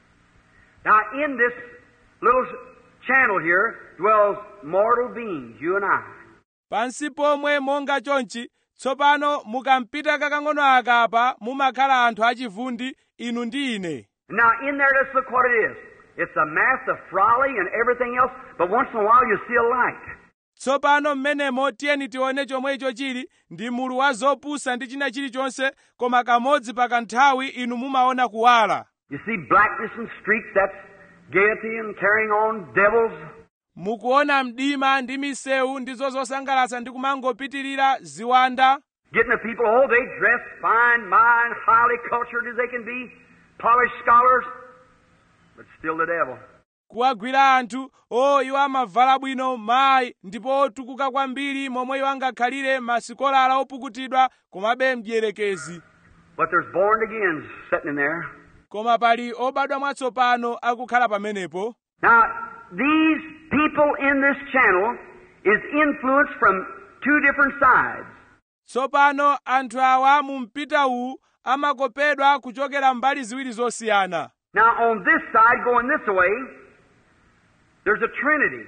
Now, in this little channel here dwells mortal beings, you and I. pansi pomwe monga chonchi tsopano mukampita kakang'ono aka apa mumakhala anthu achivundi inu ndi ine Now, in there, let's look what it is. It's a mass of folly and everything else, but once in a while you see a light. tsopano mmenemo tiyeni tione chomwe icho chili ndi mulu wa zopusa ndi china chilichonse koma kamodzi pa kanthawi inu mumaona kuwala You see blackness and streaks, that's gaiety and carrying on devils. mukuona mdima ndi misewu ndizo zosangalatsa ndi kumangopitirira ziwanda Getting the people, oh, they dress fine, mind, highly cultured as they can be, polished scholars, but still the devil. kuwagwira anthu o iwo amavala bwino mayi ndipo otukuka kwambiri momwe iwo angakhalire masikolala opukutidwa komabe mdierekezi But there's born again sitting in there. koma pali obadwa mwatsopano akukhala pamenepo Now, these people in this channel is influenced from two different sides. tsopano anthu awa mu mpita uwu amakopedwa kuchokera mbali ziwiri zosiyana Now, on this side, going this way, there's a Trinity.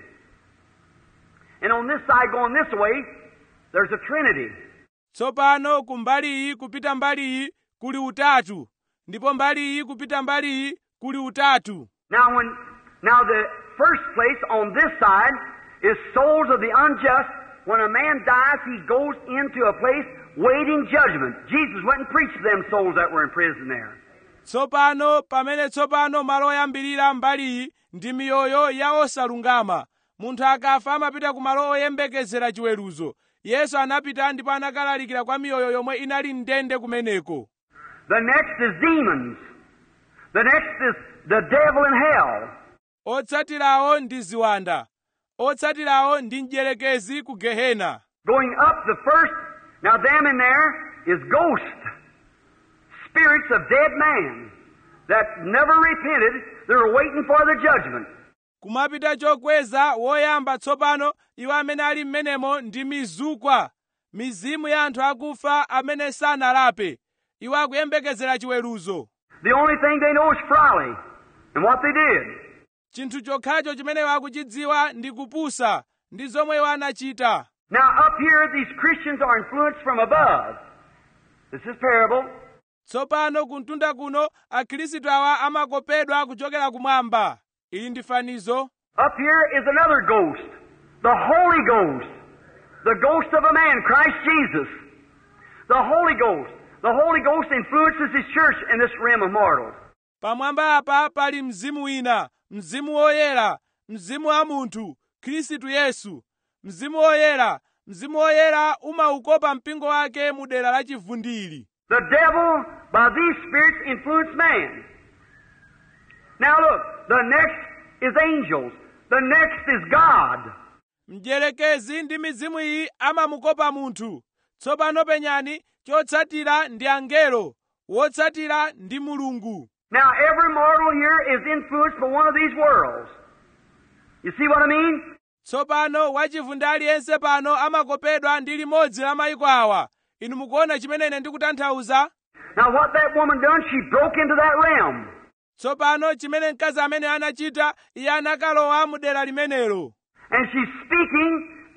And on this side, going this way, there's a Trinity. tsopano ku mbali iyi kupita mbali iyi kuli utatu ndipo mbali iyi kupita mbali iyi kuli utatu Now, when now the first place on this side is souls of the unjust. When a man dies, he goes into a place waiting judgment. Jesus went and preached to them souls that were in prison there. tsopano pamene tsopano malo oyambirira mbali iyi ndi miyoyo ya osalungama munthu akafa amapita ku malo oyembekezera chiweruzo yesu anapita ndipo anakalalikira kwa miyoyo yomwe inali mndende kumeneko The next is demons. The next is the devil in hell. otsatirawo ndi ziwanda otsatirawo ndi mdierekezi ku gehena Going up the first, now them in there is ghosts, spirits of dead man that never repented. They're waiting for the judgment. kumapita chokweza woyamba tsopano iwo amene ali m'menemo ndi mizukwa mizimu ya anthu akufa amene sanalape iwo akuyembekezera chiweruzo The only thing they know is folly and what they did. chinthu chokhacho chimene iwo akuchidziwa ndi kupusa ndi zomwe iwo anachita Now up here, these Christians are influenced from above. This is parable. tsopano kuntunda kuno akhristu awa amakopedwa kuchokera kumwamba ili ndi fanizo Up here is another ghost, the Holy Ghost, the ghost of a man, Christ Jesus. The Holy Ghost. The Holy Ghost influences His church in this realm of mortals. pamwamba apa pali mzimu wina mzimu woyera mzimu wa munthu khristu yesu mzimu woyera mzimu woyera umaukopa mpingo wake mu dera la chivundiri The devil, by these spirits, influenced man. Now look, the next is angels. The next is God. mdierekezi ndi mizimu iyi amamukopa munthu tsopano penyani chotsatira ndi angelo wotsatira ndi mulungu Now every mortal here is influenced by one of these worlds. You see what I mean? tsopano wachivundi aliyense pano amakopedwa ndi limodzi la mayiko awa inu mukuona chimene ine ndikutanthauza Now what that woman done, she broke into that realm. tsopano chimene mkazi amene anachita iye anakalowa mu dera limenelo And she's speaking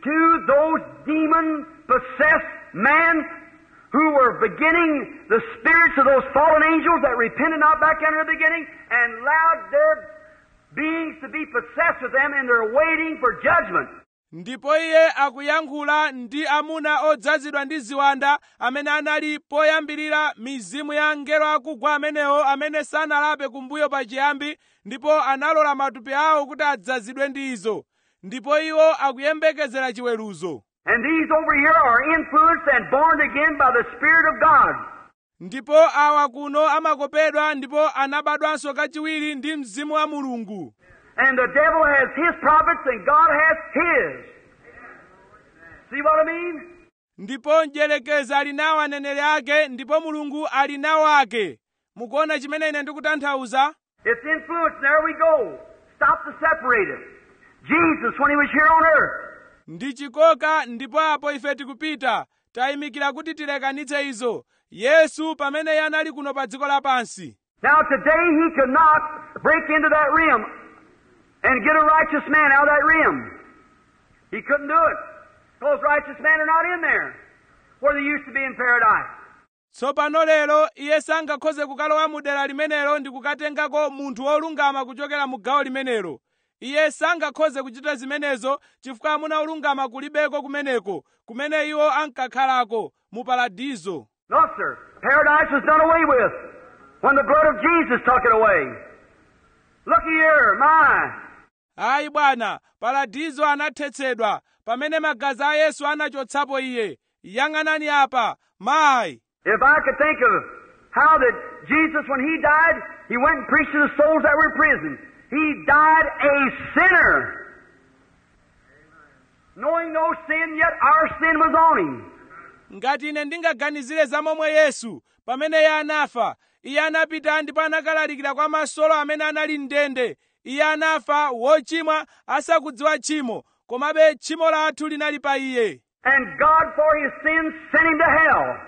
to those demon possessed men who were beginning the spirits of those fallen angels that repented not back in the beginning and allowed their beings to be possessed with them and they're waiting for judgment. ndipo iye akuyankhula ndi amuna odzazidwa ndi ziwanda amene anali poyambirira mizimu ya angelo akugwa amenewo amene sanalape kumbuyo pachiyambi ndipo analola matupi awo kuti adzazidwe ndi izo ndipo iwo akuyembekezera chiweruzo And these over here are influenced and born again by the Spirit of God. ndipo awa kuno amakopedwa ndipo anabadwanso kachiwiri ndi mzimu wa mulungu And the devil has his prophets and God has his. See what I mean? ndipo mdierekezi ali nawo aneneri ake ndipo mulungu ali nawo ake mukuona chimene ine ndikutanthauza It's influence. There we go. Stop to separate it. Jesus, when he was here on earth, ndi chikoka ndipo apo ife tikupita tayimikira kuti tilekanitse izo yesu pamene iye anali kuno pa dziko lapansi Now today he could not break into that rim and get a righteous man out of that rim. He couldn't do it. Those righteous men are not in there where they used to be in paradise. tsopano lero iye sangakhoze kukalowa mu dera limenelo ndi kukatengako munthu wolungama kuchokera mu gawo limenelo iye sangakhoze kuchita zimenezo chifukwa amuna olungama kulibeko kumeneko kumene iwo ankakhalako mu paradizo No, sir. Paradise was done away with when the blood of Jesus took it away. Looky here, my. ayi bwana paradizo anathetsedwa pamene magazi a yesu anachotsapo iye yang'anani apa mayi If I could think of how that Jesus, when He died, He went and preached to the souls that were in prison. He died a sinner. Knowing no sin, yet our sin was on Him. ngati ine ndingaganizire za momwe yesu pamene iye anafa iye anapita ndipo anakalalikira kwa masolo amene anali mndende iye anafa wochimwa asakudziwa tchimo komabe tchimo lathu linali pa iye And God, for His sins, sent Him to hell.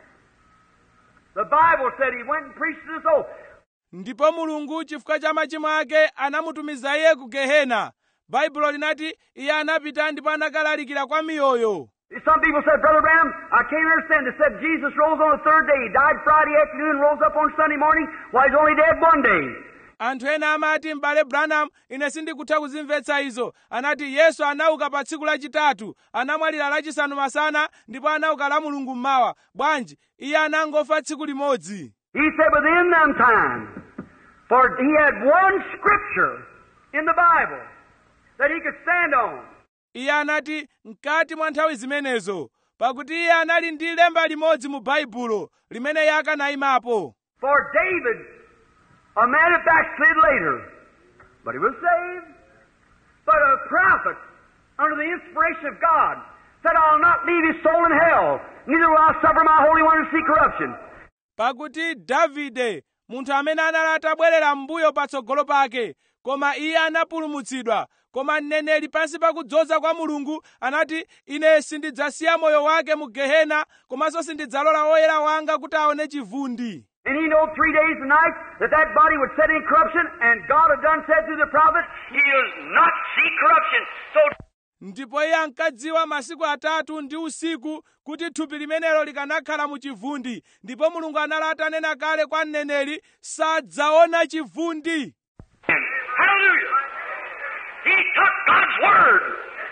The Bible said He went and preached to the souls. ndipo mulungu chifukwa cha machimo ake anamutumiza iye ku gehena baibulo linati iye anapita ndipo anakalalikira kwa miyoyo Some people said, Brother Branham, I can't understand. They said Jesus rose on the third day. He died Friday afternoon, rose up on Sunday morning. Why, he's only dead one day. anthu ena amati m'bale branham ine sindikutha kuzimvetsa izo anati yesu anauka pa tsiku lachitatu anamwalira lachisanu masana ndipo anauka la mulungu mmawa bwanji iye anangofa tsiku limodzi He said within them time, for he had one scripture in the Bible that he could stand on. iye anati mkati mwa nthawi zimenezo pakuti iye anali ndi lemba limodzi mu baibulo limene iye akanayimapo For David, a man that backslid later, but he was saved. But a prophet, under the inspiration of God, said, I'll not leave his soul in hell, neither will I suffer my Holy One to see corruption. pakuti davide munthu amene anali atabwerera m'mbuyo patsogolo pake koma iye anapulumutsidwa koma mneneri pansi pakudzoza kwa mulungu anati ine sindidzasiya moyo wake mu gehena komanso sindidzalola woyera wanga kuti aone chivundi And he knew three days and nights that that body would set in corruption, and God had done said through the prophet, He'll not see corruption. So ndipo iye ankadziwa masiku atatu ndi usiku kuti thupi limenelo likanakhala mu chivundi ndipo mulungu anali atanena kale kwa mneneri sadzaona chivundi Hallelujah. He took God's word.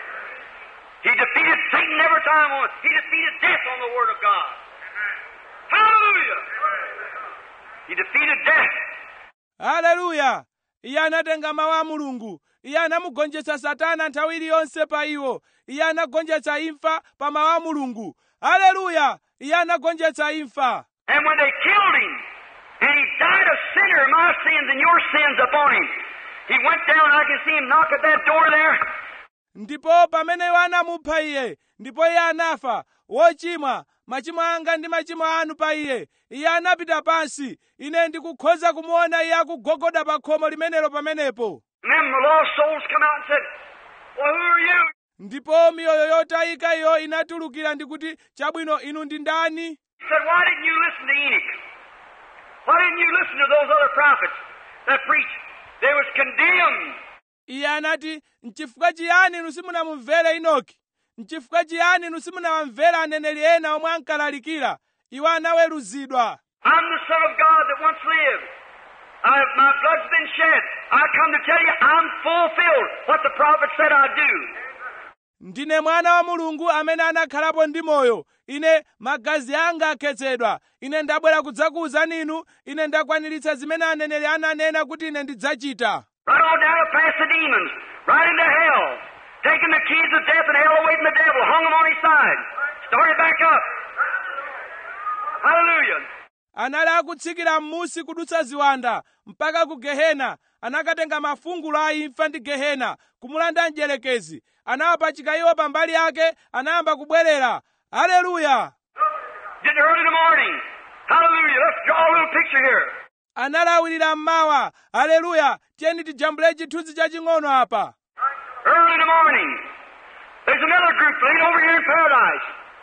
He defeated Satan every time on He defeated death on the word of God. Hallelujah. He defeated death. haleluya iye anatenga mawu a mulungu iye anamugonjetsa satana nthawi iliyonse pa iwo iye anagonjetsa imfa pa mawu a mulungu haleluya iye anagonjetsa imfa And when they killed him, and he died a sinner, my sins and your sins upon him, he went down, I can see him knock at that door there. ndipo pamene iwo anamupha iye ndipo iye anafa wochimwa machimo anga ndi machimo anu pa iye iye anapita pansi ine ndikukhoza kumuona iye akugogoda pa khomo limenelo pamenepo And then the lost souls come out and said, Well, who are you? ndipo miyoyo yotayika iyo inatulukira ndikuti chabwino inu ndi ndani He said, Why didn't you listen to Enoch? Why didn't you listen to those other prophets that preached? They was condemned. iye anati nchifukwa chiyani inu simunamumvere inoki nchifukwa chiyani inu simunawamvera aneneri ena omwe ankalalikira iwo anaweruzidwa I'm the Son of God that once lived. I, my blood's been shed. I come to tell you I'm fulfilled what the prophet said I'd do. ndine mwana wa mulungu amene anakhalapo ndi moyo ine magazi anga akhetsedwa ine ndabwera kudzakuwuzani inu ine ndakwaniritsa zimene aneneri ananena kuti ine ndidzachita Right on down to past the demons, right into hell. Taking the keys of death and hell away from the devil, hung him on his side. Started back up. Hallelujah. anali akutsikira m'musi kudutsa ziwanda mpaka ku gehena anakatenga mafungulo a imfa ndi gehena kumulanda mdierekezi anawapachika iwo pambali yake anayamba kubwerera haleluya Getting early in the morning. Hallelujah. Let's draw a little picture here. analawirira mmawa haleluya tiyeni tijambule chithunzi chaching'ono apa Early in the morning. There's another group laid over here in paradise.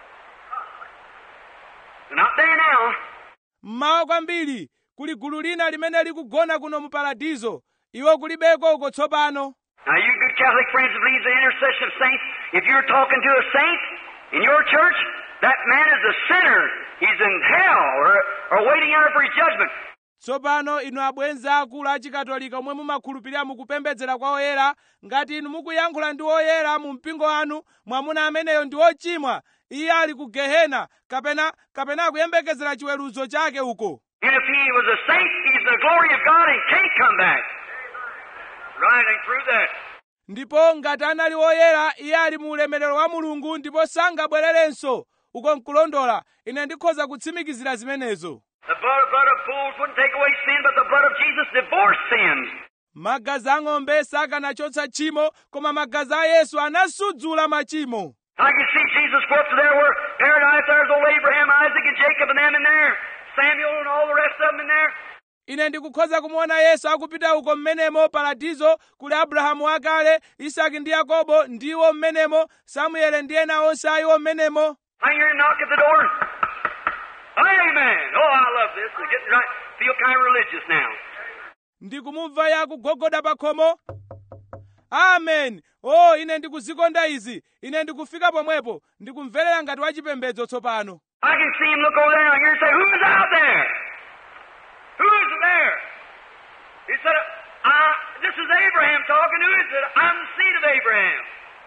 They're not there now. mmawa kwambiri kuli gulu lina limene likugona kuno mu paradizo iwo kulibeko uko tsopano Now, you good Catholic friends that believe the intercession of saints, if you're talking to a saint in your church, that man is a sinner. He's in hell or, or waiting out for his judgment. tsopano inu abwenzi akulu achikatolika omwe mumakhulupirira mukupembedzera kwa oyera ngati inu mukuyankhula ndi oyera mu mpingo wanu mwamuna ameneyo ndi wochimwa iye ali ku gehena kapena kapena akuyembekezera chiweruzo chake uko And if he was a saint, he's in the glory of God and can't come back. Right, ain't through that. ndipo ngati anali woyera iye ali mu ulemerero wa mulungu ndipo sangabwererenso uko nkulondola ine ndikhoza kutsimikizira zimenezo The blood, blood of bulls wouldn't take away sin, but the blood of Jesus divorced sins. magazi ang'ombe sakanachotsa tchimo koma magazi a yesu anasudzula machimo I can see Jesus go up to there where paradise, there's old Abraham, Isaac, and Jacob, and them in there. Samuel and all the rest of them in there. ine ndikukhoza kumuona yesu akupita uko mmenemo paradizo kuli abrahamu akale isaki ndi yakobo ndiwo mmenemo samuele ndi ena onse ayiwo mmenemo I hear him knock at the door. Amen. Oh, I love this. We're getting right. Feel kind of religious now. ndikumumva iye akugogoda pa khomo amen o ine ndikuzikonda izi ine ndikufika pomwepo ndikumverera ngati wachipembedzo tsopano I can see him look over there and I hear him say, Who's out there? Who's there? He said, uh, This is Abraham talking. Who is it? I'm the seed of Abraham.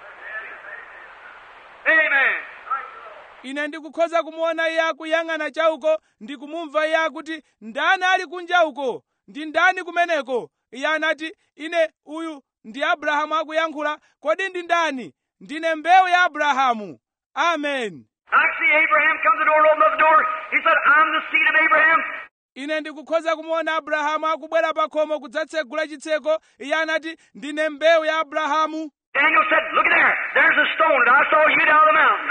Amen. ine ndikukhoza kumuona iye akuyang'ana chauko ndikumumva iye akuti ndani ali kunja uko ndi ndani kumeneko iye anati ine uyu ndi abrahamu akuyankhula kodi ndi ndani ndine mbewu ya abrahamu amen I see Abraham come to the door and open up the door. He said, I'm the seed of Abraham. ine ndikukhoza kumuona abrahamu akubwera pa khomo kudzatsegula chitseko iye anati ndine mbewu ya abrahamu Daniel said, Look at there. There's a stone that I saw you down the mountain.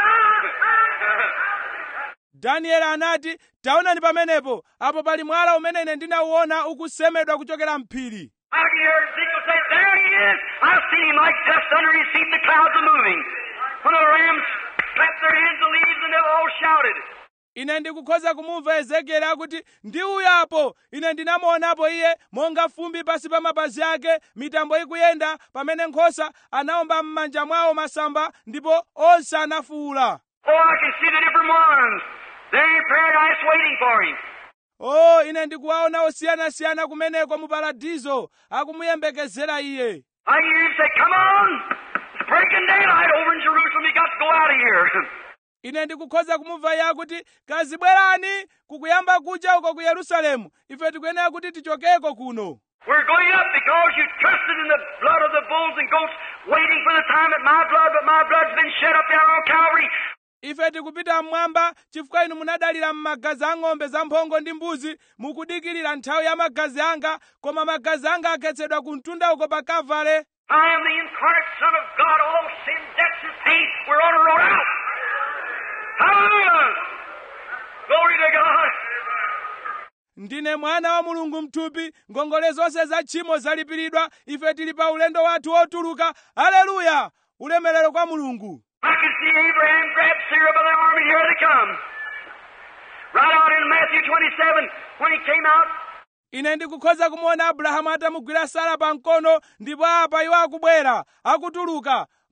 danieli anati taonani pamenepo apo pali mwala umene ine ndinauona ukusemedwa kuchokera mphiri I can hear Ezekiel say, There he is. I've seen him like dust under his feet, the clouds are moving. When the rams clapped their hands, the leaves, and they all shouted. ine ndikukhoza kumumva ezekieli akuti ndi uyo apo ine ndinamuonapo iye monga fumbi pasi pa mapazi ake mitambo ikuyenda pamene nkhosa anawomba m'manja mwawo masamba ndipo onse anafuwula Oh, I can see the different ones. They're in paradise waiting for him. o ine ndikuwaona osiyanasiyana kumeneko mu paradizo akumuyembekezera iye I hear him say, Come on. It's breaking daylight over in Jerusalem. You got to go out of here. ine ndikukhoza kumumva iye akuti kazibwerani kukuyamba kucha uko ku yerusalemu ife tikuyenera kuti tichokeko kuno We're going up because you trusted in the blood of the bulls and goats, waiting for the time that my blood, but my blood's been shed up there on Calvary. ife tikupita mmwamba chifukwa inu munadalira m'magazi a ng'ombe zamphongo ndi mbuzi mukudikirira nthawi ya magazi anga koma magazi anga akhetsedwa ku mtunda uko pa kavale I am the incarnate Son of God. All sin, death, and pain, we're on a road out. Hallelujah! Glory to God. ndine mwana wa mulungu mthupi ngongole zonse za tchimo zalipiridwa ife tili pa ulendo wathu wotuluka haleluya ulemerero kwa mulungu I can see Abraham grab Sarah by the arm, and here they come. Right out in Matthew 27, when he came out, ine ndikukhoza kumuona abrahamu atamugwira sara pa mkono ndipo apa iwo akubwera akutuluka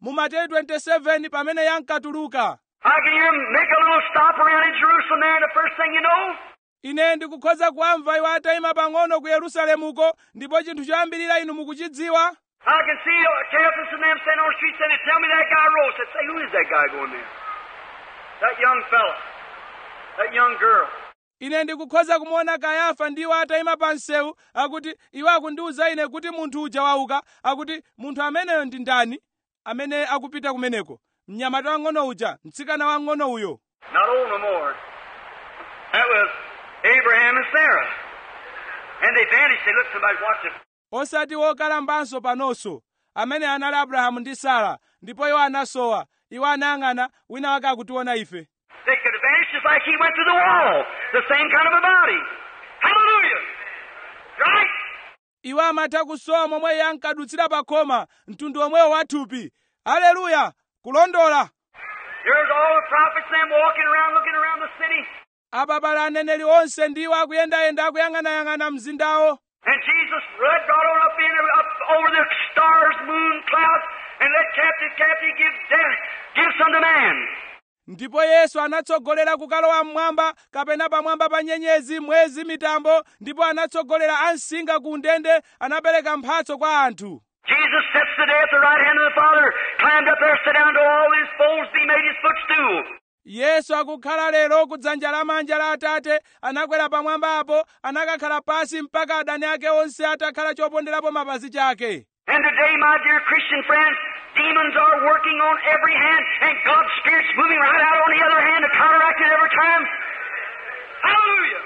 mu mateyu 27 pamene yankatuluka I can hear him make a little stop around in Jerusalem there, and the first thing you know, ine ndikukhoza kuwamva iwo atayima pang'ono ku yerusalemuko ndipo chinthu choyambirira inu mukuchidziwa I can see uh, Caiaphas and them standing on the street saying, Tell me that guy rose. I said, Say, who is that guy going there? That young fella. That young girl. ine ndikukhoza kumuona kayafa ndiwo atayima pa msewu akuti iwo akundiwuza ine kuti munthu uja wauka akuti munthu ameneyo ndi ndani amene akupita kumeneko mnyamata wang'ono uja mtsikana wang'ono uyo Not old no more. That was Abraham and Sarah. And they vanished. They looked, somebody's watching. osati wokalambanso panonso amene anali abrahamu ndi sara ndipo iwo anasowa iwo anayang'ana wina wake akutiona ife They could have vanished just like he went through the wall. The same kind of a body. Hallelujah. Right? iwo amatha kusowa momwe iye ankadutsira pa khoma mtundu omwewo wa thupi aleluya kulondola Here's all the prophets them walking around, looking around the city. apa pali aneneri onse ndiwo akuyendayenda akuyang'anayang'ana mzindawo And Jesus right brought on up in up over the stars, moon, clouds, and let captive captive give death, gifts unto man. ndipo yesu anatsogolera kukalowa mmwamba kapena pamwamba pa nyenyezi mwezi mitambo ndipo anatsogolera ansinga ku ndende anapereka mphatso kwa anthu Jesus sits today at the right hand of the Father, climbed up there, sat down to all his foes, be made his footstool. yesu akukhala lero ku dzanja lamanja la atate anakwera pamwamba apo anakakhala pasi mpaka adani ake onse atakhala choponderapo mapazi chake And today, my dear Christian friends, demons are working on every hand, and God's Spirit's moving right out on the other hand to counteract it every time. Hallelujah!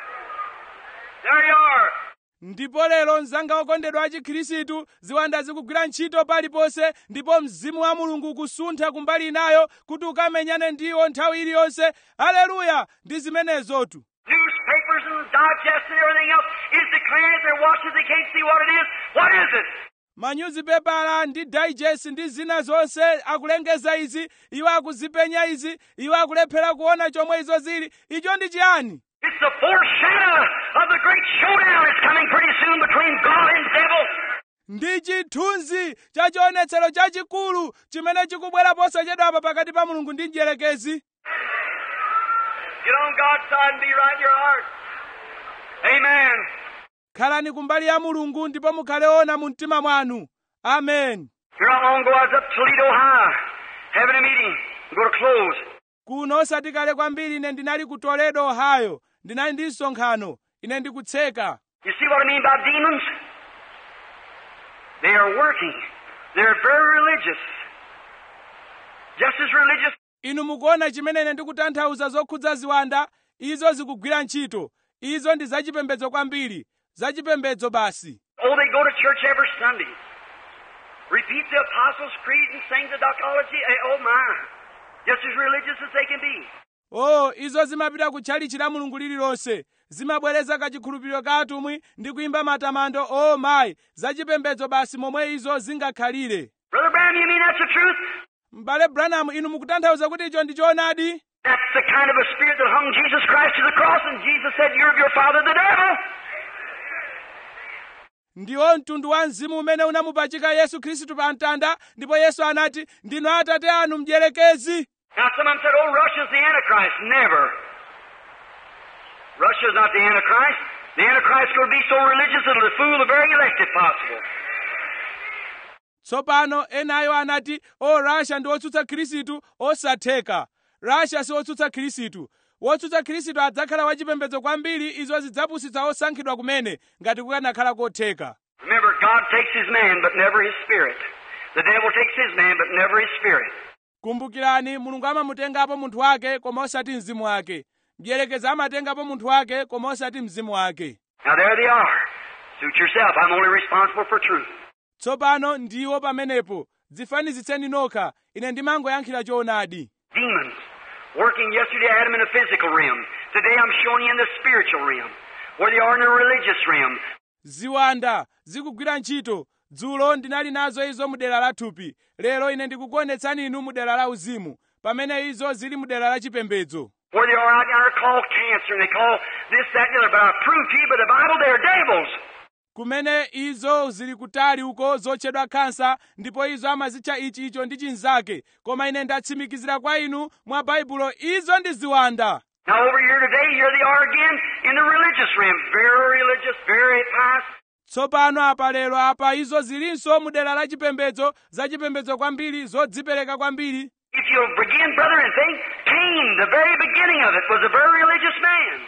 There you are. ndipo lero mzanga okondedwa a chikhirisitu ziwanda zikugwira ntchito paliponse ndipo mzimu wa mulungu ukusuntha kumbali inayo kuti ukamenyane ndiwo nthawi iliyonse aleluya ndi zimenezotu Newspapers and digests and everything else is declaring it. They're watching. They can't see what it is. What is it? manyuzipepala ndi digest ndi zina zonse akulengeza izi iwo akuzipenya izi iwo akulephera kuona chomwe izo zili icho ndi chiyani It's the foreshadow of the great showdown that's coming pretty soon between God and devil. ndi chithunzi cha chionetsero chachikulu chimene chikubwera posachedwapa pakati pa mulungu ndi mdierekezi Get on God's side and be right in your heart. Amen. khalani kumbali ya mulungu ndipo mukhale ona mu mtima mwanu amen Here not long ago, I was up Toledo High having a meeting. I'm going to close. kuno osati kale kwambiri ine ndinali ku toledo ohio ndinali ndi msonkhano ine ndikutseka You see what I mean by demons? They are working. They're very religious. Just as religious inu mukuona chimene ine ndikutanthauza zokhudza ziwanda izo zikugwira ntchito izo ndi zachipembedzo kwambiri zachipembedzo basi Oh, they go to church every Sunday. Repeat the Apostles' Creed and sing the doxology. Eh, Oh, my. Just as religious as they can be. o izo zimapita ku tchalichi la mulungu lililonse zimabwereza kachikhulupiriro ka atumwi ndi kuimba matamando o mayi zachipembedzo basi momwe izo zingakhalire Brother Branham, you mean that's the truth? m'bale branham inu mukutanthauza kuti icho ndi choonadi That's the kind of a spirit that hung Jesus Christ to the cross, and Jesus said, You're of your father, the devil. ndiwo mtundu wa mzimu umene unamupachika yesu khristu pa mtanda ndipo yesu anati ndinu atate anu mdierekezi Now, someone said, Oh, Russia's the Antichrist. Never. Russia's not the Antichrist. The Antichrist will be so religious it'll fool the very elect if possible. tsopano enayo anati o rasha ndi wotsutsa khristu osatheka rasha si wotsutsa khristu wotsutsa khristu adzakhala wachipembedzo kwambiri izo zidzapusitsa osankhidwa kumene ngati kukanakhala kotheka Remember, God takes his man, but never his spirit. The devil takes his man, but never his spirit. kumbukirani mulungu amamutengapo munthu wake koma osati mzimu wake mdierekezi amatengapo munthu wake koma osati mzimu wake Now, there they are. Suit yourself. I'm only responsible for truth. tsopano ndiwo pamenepo dzifanizitseni nokha ine ndimangoyankhira choonadi Demons. Working yesterday, I had them in the physical realm. Today, I'm showing you in the spiritual realm, where they are in the religious realm. ziwanda zikugwira ntchito dzulo ndinali nazo izo mu dera la thupi lero ine ndikukuonetsani inu mu dera la uzimu pamene izo zili mu dera la chipembedzo Where they are out there called cancer, and they call this, that, and the other. But I prove to you by the Bible they're devils. kumene izo zili kutali uko zotchedwa khansa ndipo izo amazitcha ichi icho ndi chinzake koma ine ndatsimikizira kwa inu mwa baibulo izo ndi ziwanda Now over here today, here they are again in the religious realm. Very religious, very pious. tsopano apa lero apa izo zilinso mu dera la chipembedzo zachipembedzo kwambiri zodzipereka kwambiri If you'll begin, brother, and think, Cain, the very beginning of it, was a very religious man.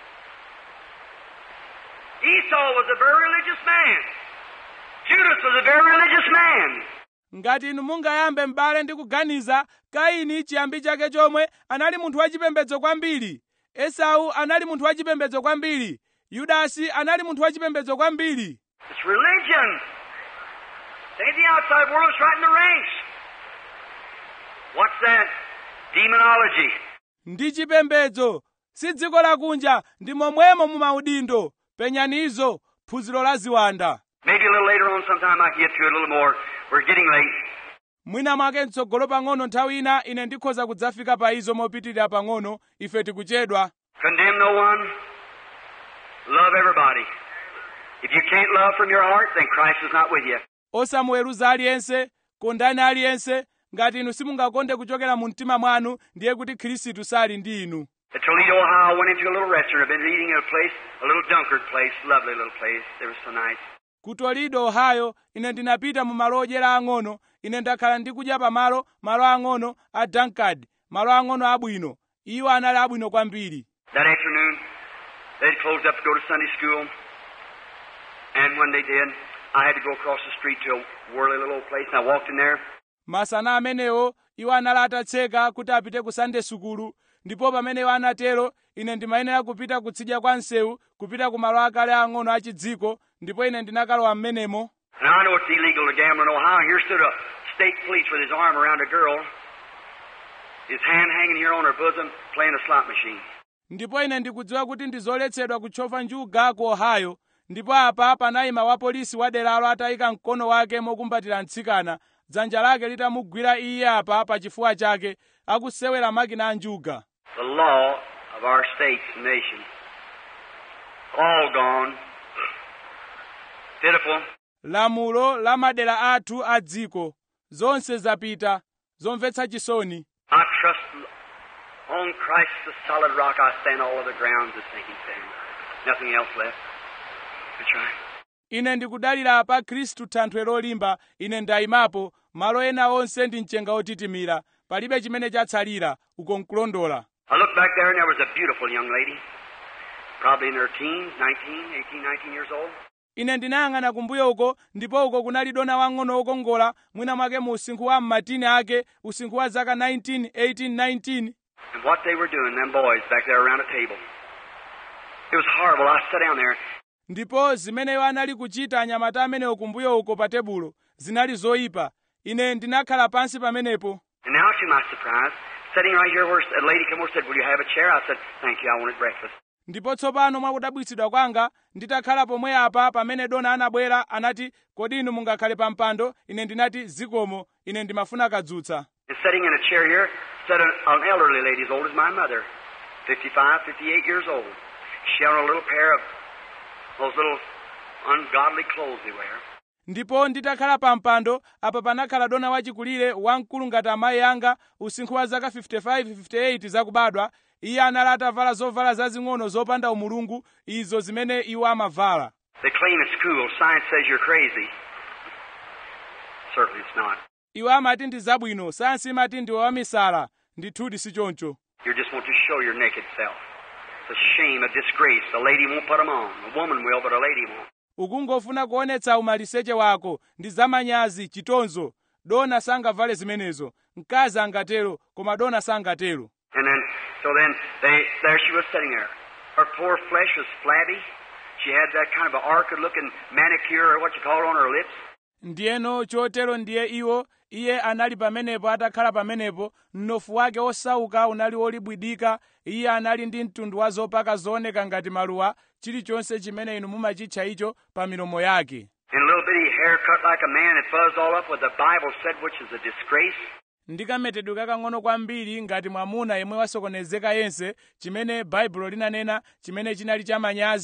Esau was a very religious man. Judas was a very religious man. ngati inu mungayambe m'bale ndi kuganiza kaini chiyambi chake chomwe anali munthu wachipembedzo kwambiri esau anali munthu wachipembedzo kwambiri yudasi anali munthu wachipembedzo kwambiri It's religion. It ain't the outside world, it's right in the ranks. What's that? Demonology. ndi chipembedzo si dziko lakunja ndi momwemo mu maudindo penyanizo phunziro la ziwanda Maybe a little later on sometime I can get to it a little more. We're getting late. mwina mwake mtsogolo pang'ono nthawi ina ine ndikhoza kudzafika pa izo mopitirira pang'ono ife tikuchedwa Condemn no one. Love everybody. If you can't love from your heart, then Christ is not with you. osamuweruza aliyense kondani aliyense ngati inu simungakonde kuchokera mu mtima mwanu ndiye kuti khristu sali ndi inu At Toledo, Ohio, I went into a little restaurant. I've been eating at a place, a little Dunkard place, lovely little place. They were so nice. ku toledo ohio ine ndinapita mu malo odyera ang'ono ine ndakhala ndikudya pamalo malo ang'ono a dunkard malo ang'ono abwino iwo anali abwino kwambiri That afternoon, they'd closed up to go to Sunday school. And when they did, I had to go across the street to a whirly little old place, and I walked in there. masana amenewo iwo anali atatseka kuti apite ku sande sukulu ndipo pamene iwo anatero ine ndimayenera kupita kutsidya kwa msewu kupita ku malo akale ang'ono achidziko ndipo ine ndinakalowa m'menemo And I know it's illegal to gamble in Ohio. Here stood a state police with his arm around a girl, his hand hanging here on her bosom, playing a slot machine. ndipo ine ndikudziwa kuti ndizoletsedwa kutchova njuga ku ohio ndipo apa panayima wapolisi wa deralo atayika mkono wake mokumbatira mtsikana dzanja lake litamugwira iye apa pa chifuwa chake akusewera makina a njuga The law of our states and nations. All gone. Pitiful. lamulo la madera athu a dziko zonse zapita zomvetsa chisoni I trust on Christ the solid rock I stand, all other grounds is sinking sand. Nothing else left. That's right. ine ndikudalira pa khristu thanthwe lolimba ine ndayimapo malo ena onse ndi mchenga otitimira palibe chimene chatsalira uko nkulondola I looked back there and there was a beautiful young lady, probably in her teens, 19, 18, 19 years old. ine ndinayang'ana kumbuyo uko ndipo uko kunali dona wang'ono wokongola mwina mwake mu usinkhu wa mmatini ake usinkhu wa zaka 19 18 19 And what they were doing, them boys back there around a table. It was horrible. I sat down there. ndipo zimeneyo anali kuchita anyamata amenewo kumbuyo uko pa tebulo zinali zoyipa ine ndinakhala pansi pamenepo And now, to my surprise, sitting right here where a lady came over and said, Will you have a chair? I said, Thank you. I wanted breakfast. ndipo tsopano mwakudabwitsidwa kwanga nditakhala pomwe apa pamene dona anabwera anati kodi inu mungakhale pa mpando ine ndinati zikomo ine ndimafuna kadzutsa And sitting in a chair here sat an, an elderly lady as old as my mother, 55, 58 years old. She had on a little pair of those little ungodly clothes they wear. ndipo nditakhala pa mpando apa panakhala dona wachikulire wamkulu ngati amayi anga usinkhu wa zaka 55 58 zakubadwa iye anali atavala zovala zazing'ono zopanda umulungu izo zimene iwo amavala They claim it's cool. Science says you're crazy. Certainly it's not. iwo amati ndi zabwino sayansi imati ndiwe wamisala ndithudi si choncho You just want to show your naked self. It's a shame, a disgrace. A lady won't put 'em on. A woman will, but a lady won't. ukungofuna kuonetsa umaliseche wako ndi zamanyazi chitonzo dona sangavale zimenezo mkazi angatero koma dona sangatero And then, so then, they, there she was sitting there. Her poor flesh was flabby. She had that kind of an orchid-looking manicure, or what you call it, on her lips. ndiyeno chotero ndiye iwo iye anali pamenepo atakhala pamenepo mnofu wake osauka unali wolibwidika iye anali ndi mtundu wa zopaka zooneka ngati maluwa chilichonse chimene inu mumachitcha icho pa milomo yake And a little bitty hair cut like a man and fuzzed all up with the Bible said, which is a disgrace. ndi kametedwe kakang'ono kwambiri ngati mwamuna yemwe wasokonezeka yense chimene baibulo linanena chimene chinali chamanyazi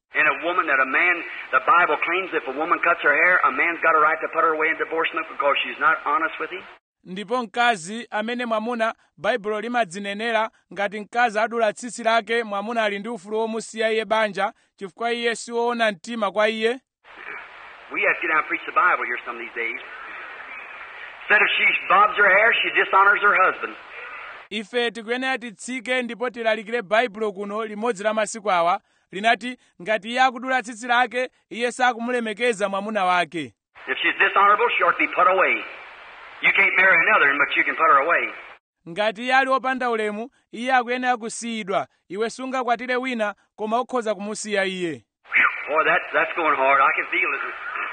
And a woman that a man, the Bible claims if a woman cuts her hair, a man's got a right to put her away in divorce because she's not honest with him. ndipo mkazi amene mwamuna baibulo limadzinenera ngati mkazi adula tsitsi lake mwamuna ali ndi ufulu womusiya iye banja chifukwa iye siwoona mtima kwa iye We have to get down and preach the Bible here some of these days. Instead of she bobs her hair, she dishonors her husband. ife tikuyenera titsike ndipo tilalikire baibulo kuno limodzi la masiku awa linati ngati iye akudula tsitsi lake iye sakumulemekeza mwamuna wake If she's dishonorable, she ought to be put away. You can't marry another, but you can put her away. ngati iye ali wopanda ulemu iye akuyenera kusiyidwa iwe sungakwatire wina koma ukhoza kumusiya iye Whew, boy, that, that's going hard. I can feel it.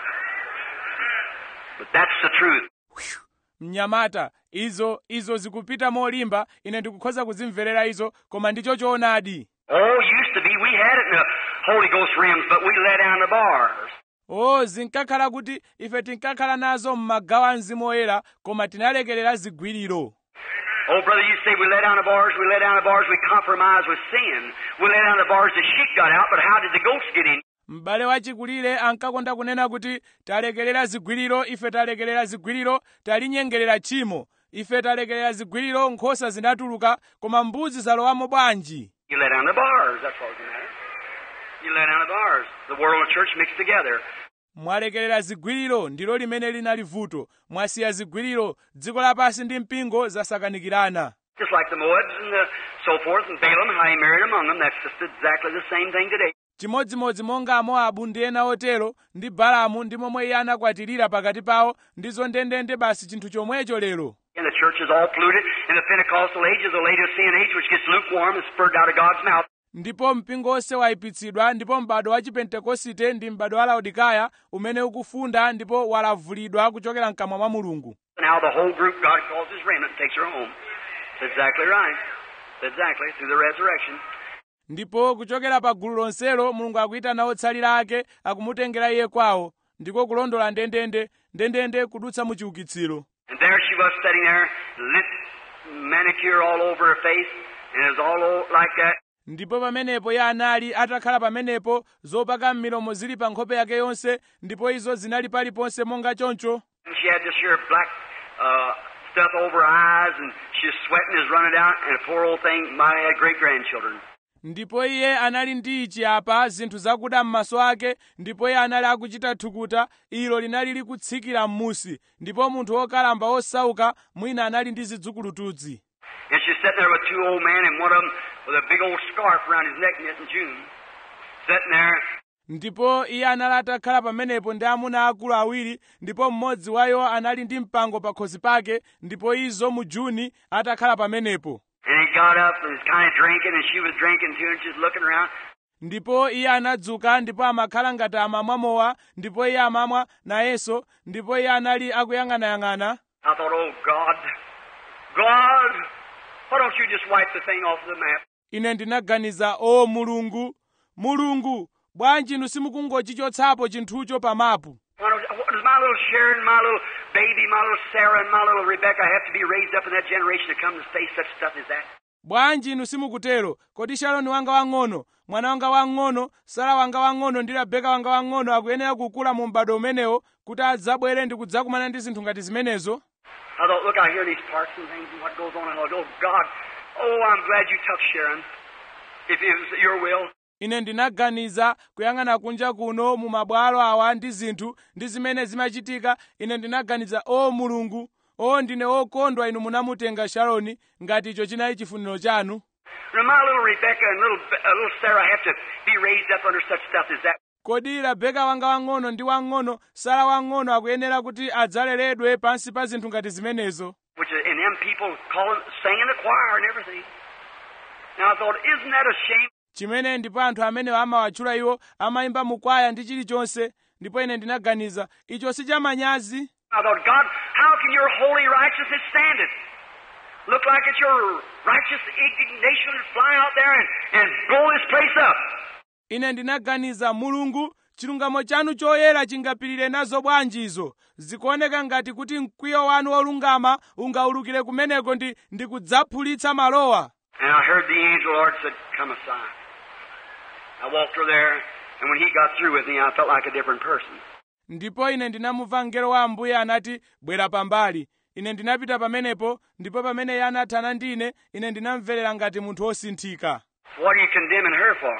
But that's the truth. mnyamata izo izo zikupita molimba ine ndikukhoza kuzimverera izo koma ndicho choonadi Oh, used to be we had it in the Holy Ghost realms, but we let down the bars. o zinkakhala kuti ife tinkakhala nazo m'magawo a mzimu woyera koma tinalekerera zigwiriro Oh, brother, you say we let down the bars, we let down the bars, we compromise with sin. We let down the bars, the sheep got out, but how did the goats get in? m'bale wachikulire ankakonda kunena kuti talekerera zigwiriro ife talekerera zigwiriro talinyengerera tchimo ife talekerera zigwiriro nkhosa zinatuluka koma mbuzi zalowamo bwanji You let down the bars, that's what was the matter. You let down the bars. The world and church mixed together. mwalekerera zigwiriro ndilo limene linali vuto mwasiya zigwiriro dziko lapansi ndi mpingo zasakanikirana Just like the Moabs and the so forth, and Balaam, how he married among them, that's just exactly the same thing today. chimodzimodzi monga amoabu ndi ena otero ndi balamu ndi momwe iye anakwatirira pakati pawo ndizo ndendende basi chinthu chomwecho lero And the church is all polluted. In the Pentecostal age is the Laodicean age, which gets lukewarm and spurred out of God's mouth. ndipo mpingo onse wayipitsidwa ndipo m'bado wa chipentekosite ndi m'bado wa laodikaya umene ukufunda ndipo walavulidwa kuchokera mkamwa mwa mulungu Now the whole group God calls his remnant and takes her home. That's exactly right. That's exactly through the resurrection. ndipo kuchokera pa gulu lonselo mulungu akuyitana otsalira ake akumutengera iye kwawo ndiko kulondola ndendende ndendende kudutsa mu chiukitsiro And there she was sitting there, lint manicure all over her face, and it was all o- like that. ndipo pamenepo iye anali atakhala pamenepo zopaka m'milomo zili pa nkhope yake yonse ndipo izo zinali paliponse monga choncho And she had this here black uh, stuff over her eyes, and she was sweating, is running out, and a poor old thing might have had great grandchildren. ndipo iye anali ndi ichi apa zinthu zakuda m'maso ake ndipo iye anali akuchita thukuta ilo linali likutsikira m'musi ndipo munthu wokalamba wosauka mwina anali ndi zidzukulutu And she's sitting there with two old men, and one of them with a big old scarf around his neck knitting June. Sitting there, ndipo iye anali atakhala pamenepo ndi amuna akulu awiri ndipo mmodzi wayo anali ndi mpango pakhosi pake ndipo izo mu juni atakhala pamenepo and he got up and was kind of drinking, and she was drinking too, and she's looking around. ndipo iye anadzuka ndipo amakhala ngati amamwa mowa ndipo iye amamwa nayenso ndipo iye anali akuyang'anayang'ana I thought, oh God, God, why don't you just wipe the thing off the map? ine ndinaganiza o mulungu mulungu bwanji inu simukungochichotsapo chinthucho pa mapu Why don't, what does my little Sharon, my little baby, my little Sarah, and my little Rebecca have to be raised up in that generation to come and face such stuff as that? bwanji inu simukutero kodi shaloni wanga wang'ono mwana wanga wang'ono sara wanga wang'ono ndi rabeka wanga wang'ono akuyenera kukula mu m'bado umenewo kuti adzabwere ndi kudzakumana ndi zinthu ngati zimenezo I thought, look out here, these parks and things and what goes on. I thought, oh God, oh, I'm glad you took Sharon, if it was your will. ine ndinaganiza kuyang'ana kunja kuno mu mabwalo awa ndi zinthu ndi zimene zimachitika ine ndinaganiza o mulungu o ndine okondwa inu munamutenga shaloni ngati icho chinali chifuniro chanu Now, my little Rebecca and little, uh, little Sarah have to be raised up under such stuff as that. kodi rabeka wanga wang'ono ndi wang'ono sara wang'ono akuyenera kuti adzaleredwe pansi pa zinthu ngati zimenezo Which is, and them people calling, singing the choir and everything. Now I thought, isn't that a shame? chimene ndipo anthu amenewo amawatchula iwo amayimba mukwaya ndi chilichonse ndipo ine ndinaganiza icho si chamanyazi I thought, God, how can your holy righteousness stand it? Look like it's your righteous indignation to fly out there and, and blow this place up. ine ndinaganiza mulungu chilungamo chanu choyera chingapirire nazo bwanji izo zikuoneka ngati kuti mkwiyo wanu wolungama ungaulukire kumeneko ndi, ndi kudzaphulitsa malowa And I heard the angel Lord said, Come aside. I walked her there, And when he got through with me, I felt like a different person. ndipo ine ndinamumva mngelo wa ambuye anati bwera pambali ine ndinapita pamenepo ndipo pamene iye anathana ndi ine ine ndinamverera ngati munthu wosinthika What are you condemning her for?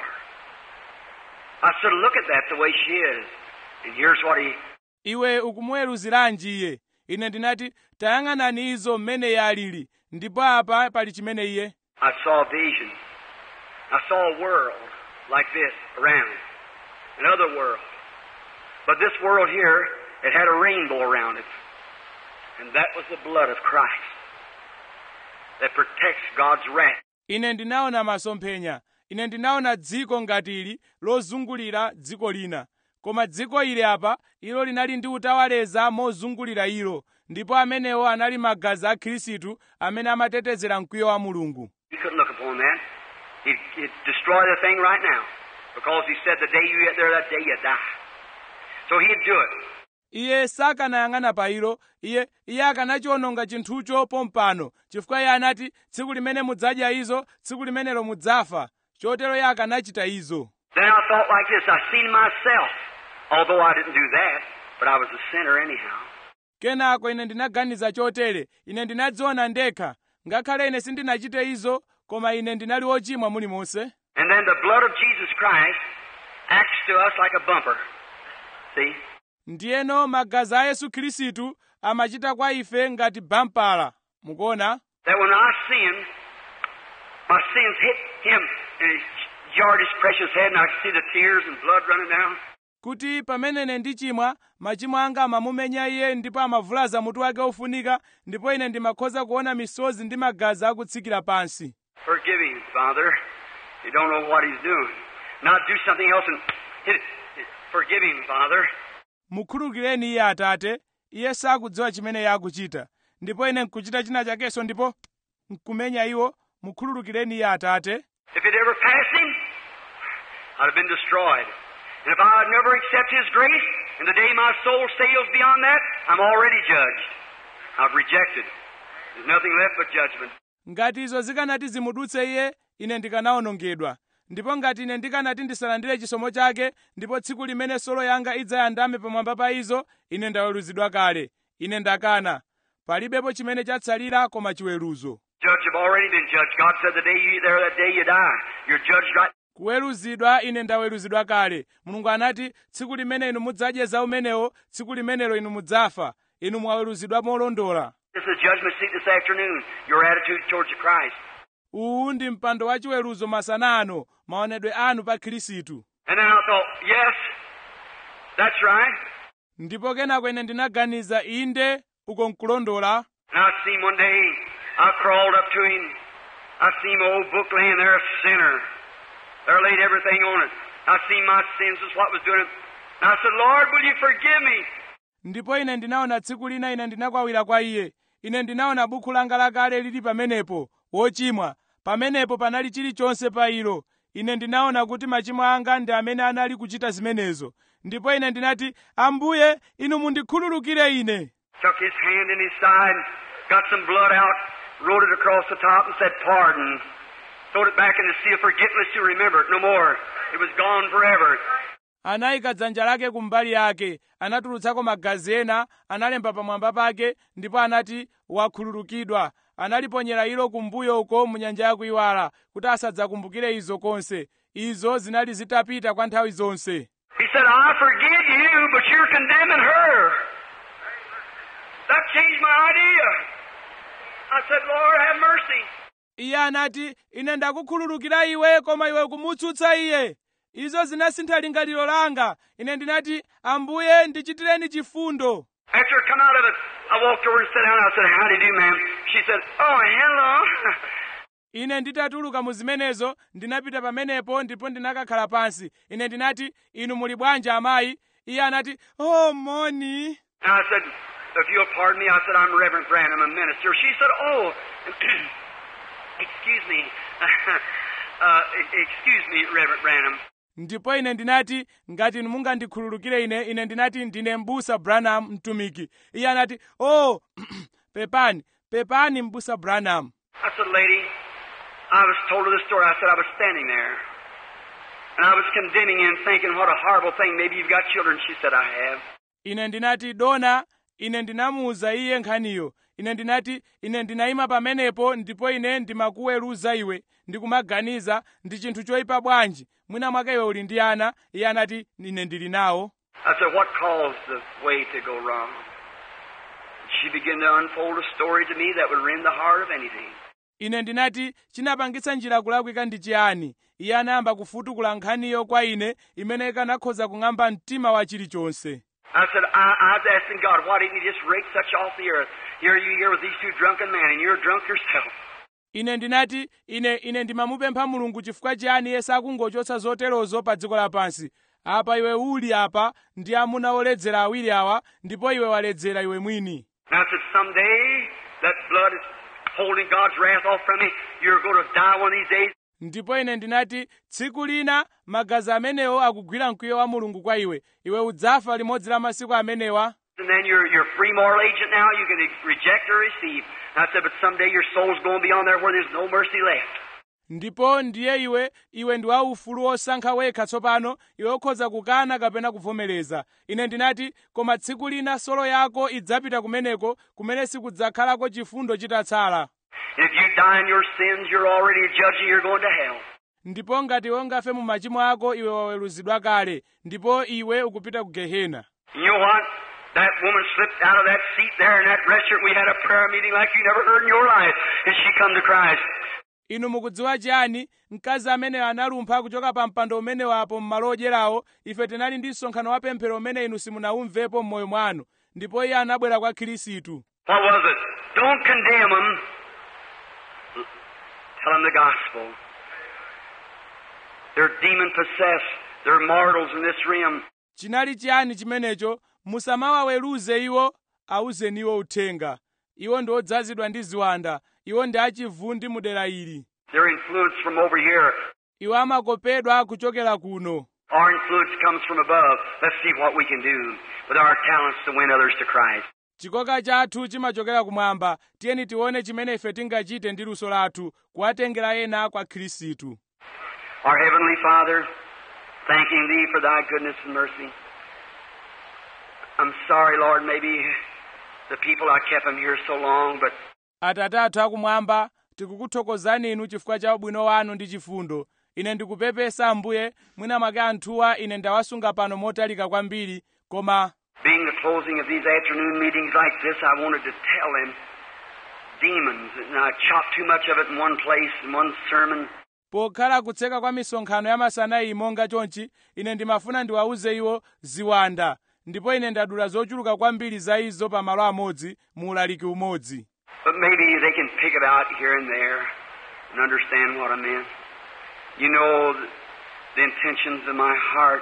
I said, look at that the way she is. And here's what he, iwe ukumuweruziranji iye ine ndinati tayang'anani izo mmene iye alili ndipo apa pali chimene iye I saw a vision. I saw a world like this around, another world. But this world here, it had a rainbow around it. And that was the blood of Christ that protects God's wrath. ine ndinaona masomphenya ine ndinaona dziko ngati ili lozungulira dziko lina koma dziko ili apa ilo linali ndi utawaleza mozungulira ilo ndipo amenewo anali magazi a khristu amene amatetezera mkwiyo wa mulungu You couldn't look upon that. He'd, he'd destroy the thing right now. Because he said the day you get there, that day you die. So he'd do it. iye sakanayang'ana pa ilo iye iye akanachiwononga chinthucho pompano chifukwa iye anati tsiku limene mudzadya izo tsiku limenelo mudzafa chotero iye akanachita izo Then I thought like this. I seen myself. Although I didn't do that, but I was a sinner anyhow. kenako ine ndinaganiza chotere ine ndinadziona ndekha ngakhale ine sindinachite izo koma ine ndinali wochimwa mulimonse And then the blood of Jesus Christ acts to us like a bumper. See? ndiyeno magazi a yesu khristu amachita kwa ife ngati bampala mukuona That when I sin, my sins hit him and he jarred his precious head and I could see the tears and blood running down. kuti pamene ine ndichimwa machimo anga amamumenya iye ndipo amavulaza mutu wake ofunika ndipo ine ndimakhoza kuona misozi ndi magazi akutsikira pansi Forgive him, Father. You don't know what he's doing. Not do something else and hit it. Forgive him, Father. mukhululukireni iye atate iye sakudziwa chimene iye akuchita ndipo ine nkuchita china chakenso ndipo nkumenya iwo mukhululukireni iye atate If it ever passed him, I'd have been destroyed. And if I had never accepted his grace, and the day my soul sails beyond that, I'm already judged. I've rejected. There's nothing left but judgment. ngati izo zikanati zimudutse iye ine ndikanawonongedwa ndipo ngati ine ndikanati ndisalandire chisomo chake ndipo tsiku limene solo yanga idzayandame pamwamba pa izo ine ndaweruzidwa kale ine ndakana palibepo chimene chatsalira koma chiweruzo Judge have already been judged. God said the day you eat there, that day you die. You're judged right. kuweruzidwa ine ndaweruzidwa kale mulungu anati tsiku limene inu mudzadye za umenewo tsiku limenelo inu mudzafa inu mwaweruzidwa molondola This is a judgment seat this afternoon. Your attitude towards Christ. uwu ndi mpando wa chiweruzo masana ano maonedwe anu pa khristu And then I thought, yes, that's right. ndipo kenako ine ndinaganiza inde uko nkulondola And I seen one day, I crawled up to him. I seen my old book laying there, a sinner. There laid everything on it. I seen my sins was what was doing it. And I said, Lord, will you forgive me? ndipo ine ndinaona tsiku lina ine ndinakwawira kwa iye ine ndinaona buku langa lakale lili pamenepo wochimwa pamenepo panali chilichonse pa ilo ine ndinaona kuti machimo anga ndi amene anali kuchita zimenezo ndipo ine ndinati ambuye inu mundikhululukire ine Took his hand in his side, got some blood out, wrote it across the top and said, pardon. Throwed it back in the sea of forgetfulness to remember it no more. It was gone forever. anayika dzanja lake kumbali yake anatulutsako magazi ena analemba pamwamba pake ndipo anati wakhululukidwa analiponyera ilo kumbuyo uko mu nyanja yakuiwala kuti asadzakumbukire izo konse izo zinali zitapita kwa nthawi zonse He said, I forgive you, but you're condemning her. That changed my idea. I said, Lord, have mercy. iye anati ine ndakukhululukira iwe koma iwe kumutsutsa iye izo zinasintha lingaliro langa ine ndinati ambuye ndichitireni chifundo After I come out of it, I walked over and sat down. I said, How do you do, ma'am? She said, Oh, hello. ine nditatuluka mu zimenezo ndinapita pamenepo ndipo ndinakakhala pansi ine ndinati inu muli bwanji amayi iye anati oh moni And I said, If you'll pardon me, I said, I'm Reverend Branham, a minister. She said, Oh, excuse me. uh, excuse me, Reverend Branham. ndipo ine ndinati ngati inu mungandikhululukire ine ine ndinati ndine mbusa branham mtumiki iye anati oh pepani pepani mbusa branham I said, Lady, I was told her this story. I said, I was standing there. And I was condemning you and thinking, what a horrible thing. Maybe you've got children. She said, I have. ine ndinati dona ine ndinamuwuza iye nkhaniyo ine ndinati ine ndinayima pamenepo ndipo ine ndimakuweruza iwe ndikumaganiza ndi chinthu choyipa bwanji mwina mwake iwe uli ndi ana iye anati ine ndili nawo I said, what caused the way to go wrong? She began to unfold a story to me that would rend the heart of anything. ine ndinati chinapangitsa njira kulakwika ndi chiyani iye anayamba kufutukula nkhaniyo kwa ine imene ikanakhoza kung'amba mtima wa chilichonse I said, I, I was asking God, why didn't you just rake such off the earth? Here you here with these two drunken men, and you're drunk yourself. ine ndinati ine ine ndimamupempha mulungu chifukwa chiyani iye sakungochotsa zoterozo pa dziko lapansi apa iwe uli apa ndi amuna oledzera awiri awa ndipo iwe waledzera iwe mwini And I said, someday that blood is holding God's wrath off from me. You're going to die one of these days. ndipo ine ndinati tsiku lina magazi amenewo akugwira mkwiyo wa mulungu kwa iwe iwe udzafa limodzi la masiku amenewa And then you're, you're a free moral agent now. You can reject or receive. And I said, but someday your soul's going to be on there where there's no mercy left. ndipo ndiye iwe iwe ndi waufulu wosankha wekha tsopano iwe ukhoza kukana kapena kuvomereza ine ndinati koma tsiku lina solo yako idzapita kumeneko kumene sikudzakhalako chifundo chitatsala And if you die in your sins, you're already a judge and you're going to hell. ndipo ngati iwe ungafe mu machimo ako iwe waweruzidwa kale ndipo iwe ukupita ku gehena And you know what? That woman slipped out of that seat there in that restaurant. We had a prayer meeting like you never heard in your life. And she come to Christ. inu mukudziwa chiyani mkazi ameneyo analumpha kuchoka pa mpando umenewo apo m'malo odyerawo ife tinali ndi msonkhano wa pemphero umene inu simunaumvepo m'moyo mwanu ndipo iye anabwera kwa khristu What was it? Don't condemn them. Tell them the gospel. They're demon possessed. They're mortals in this realm. chinali chiyani chimenecho musamawaweruze iwo awuzeni iwo uthenga iwo ndi odzazidwa ndi ziwanda iwo ndi achivundi mu dera ili They're influenced from over here. iwo amakopedwa kuchokera kuno Our influence comes from above. Let's see what we can do with our talents to win others to Christ. chikoka chathu chimachokera kumwamba tiyeni tione chimene ife tingachite ndi luso lathu kuwatengera ena kwa khristu Our Heavenly Father, thanking Thee for Thy goodness and mercy. I'm sorry, Lord, maybe the people I kept them here so long, but atate athu akumwamba tikukuthokozani inu chifukwa cha ubwino wanu ndi chifundo ine ndikupepesa ambuye mwina mwake anthuwa ine ndawasunga pano motalika kwambiri koma being the closing of these afternoon meetings like this, I wanted to tell them demons, and I chopped too much of it in one place, in one sermon. pokhala kutseka kwa misonkhano ya masana iyi monga chonchi ine ndimafuna ndiwawuze iwo ziwanda ndipo ine ndadula zochuluka kwambiri za izo pa malo amodzi mu ulaliki umodzi But maybe they can pick it out here and there and understand what I meant. You know the, the intentions of my heart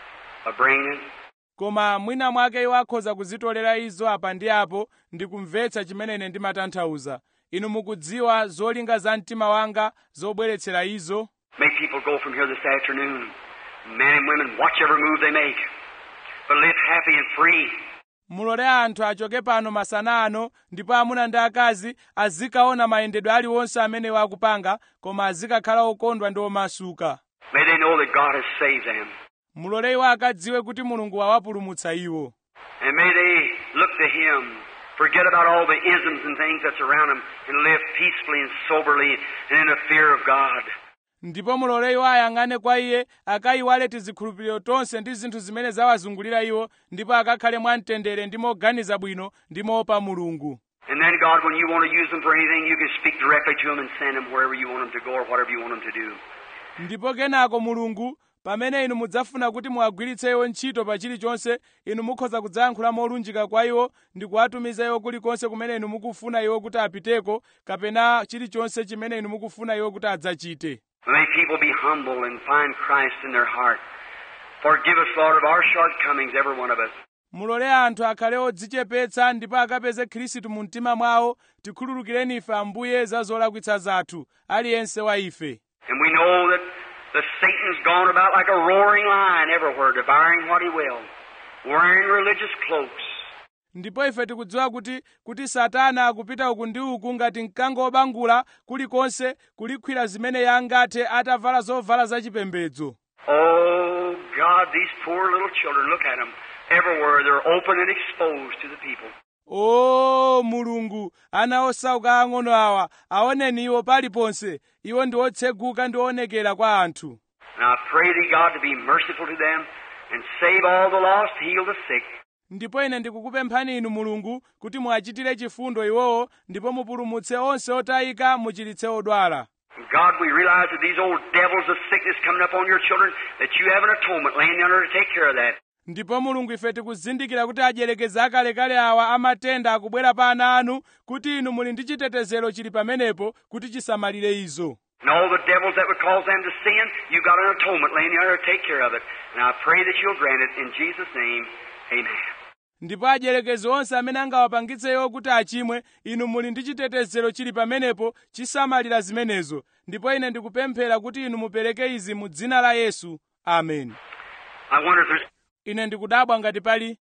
of bringing it. koma mwina mwake iwo akhoza kuzitolera izo apa ndi apo ndi kumvetsa chimene ine ndimatanthauza inu mukudziwa zolinga za mtima wanga zobweretsera izo May people go from here this afternoon, men and women, watch every move they make, but live happy and free. mulole anthu achoke pano masana ano ndipo amuna ndi akazi azikaona mayendedwe aliwonse amene akupanga koma azikakhala okondwa ndi omasuka May they know that God has saved them. mulole iwo akadziwe kuti mulungu wawapulumutsa iwo And may they look to Him, forget about all the isms and things that's around them, and live peacefully and soberly and in the fear of God. ndipo mulole iwo ayang'ane kwa iye akayiwale tizikhulupiriro tonse ndi zinthu zimene zawazungulira iwo ndipo akakhale mwamtendere ndi moganiza bwino ndi moopa mulungu And then, God, when you want to use them for anything, you can speak directly to them and send them wherever you want them to go or whatever you want them to do. ndipo kenako mulungu pamene inu mudzafuna kuti muwagwiritse iwo ntchito pa chilichonse inu mukhoza kudzayankhula molunjika kwa iwo ndi kuwatumiza iwo kulikonse kumene inu mukufuna iwo kuti apiteko kapena chilichonse chimene inu mukufuna iwo kuti adzachite May people be humble and find Christ in their heart. Forgive us, Lord, of our shortcomings, every one of us. mulole anthu akhale odzichepetsa ndipo akapeze khristu mu mtima mwawo tikhululukireni ife ambuye za zolakwitsa zathu aliyense wa ife And we know that the Satan's gone about like a roaring lion everywhere, devouring what he will, wearing religious cloaks. ndipo ife tikudziwa kuti kuti satana akupita uku ndi uku ngati mkango wobangula kulikonse kulikhwira zimene yangathe atavala zovala zachipembedzo Oh, God, these poor little children, look at them. Everywhere they're open and exposed to the people. o mulungu ana osauka ang'ono awa aoneni iwo paliponse iwo ndi otseguka ndi oonekera kwa anthu And I pray thee, God, to be merciful to them and save all the lost, heal the sick. ndipo ine ndikukupemphani inu mulungu kuti muachitire chifundo iwowo ndipo mupulumutse onse otayika muchiritse odwala And God, we realize that these old devils of sickness coming up on your children, that you have an atonement laying down there to take care of that. ndipo mulungu ife tikuzindikira kuti adyelekezi akalekale awa amatenda akubwera pa ana anu kuti inu muli ndi chitetezero chili pamenepo kuti chisamalire izo And all the devils that would cause them to sin, you got an atonement laying there to take care of it. And I pray that you'll grant it in Jesus' name. Amen. ndipo adyelekezi onse amene angawapangitse iwo kuti achimwe inu muli ndi chitetezero chili pamenepo chisamalira zimenezo ndipo ine ndikupemphera kuti inu mupereke izi mu dzina la yesu amen I wonder if there's ine ndikudabwa ngati pali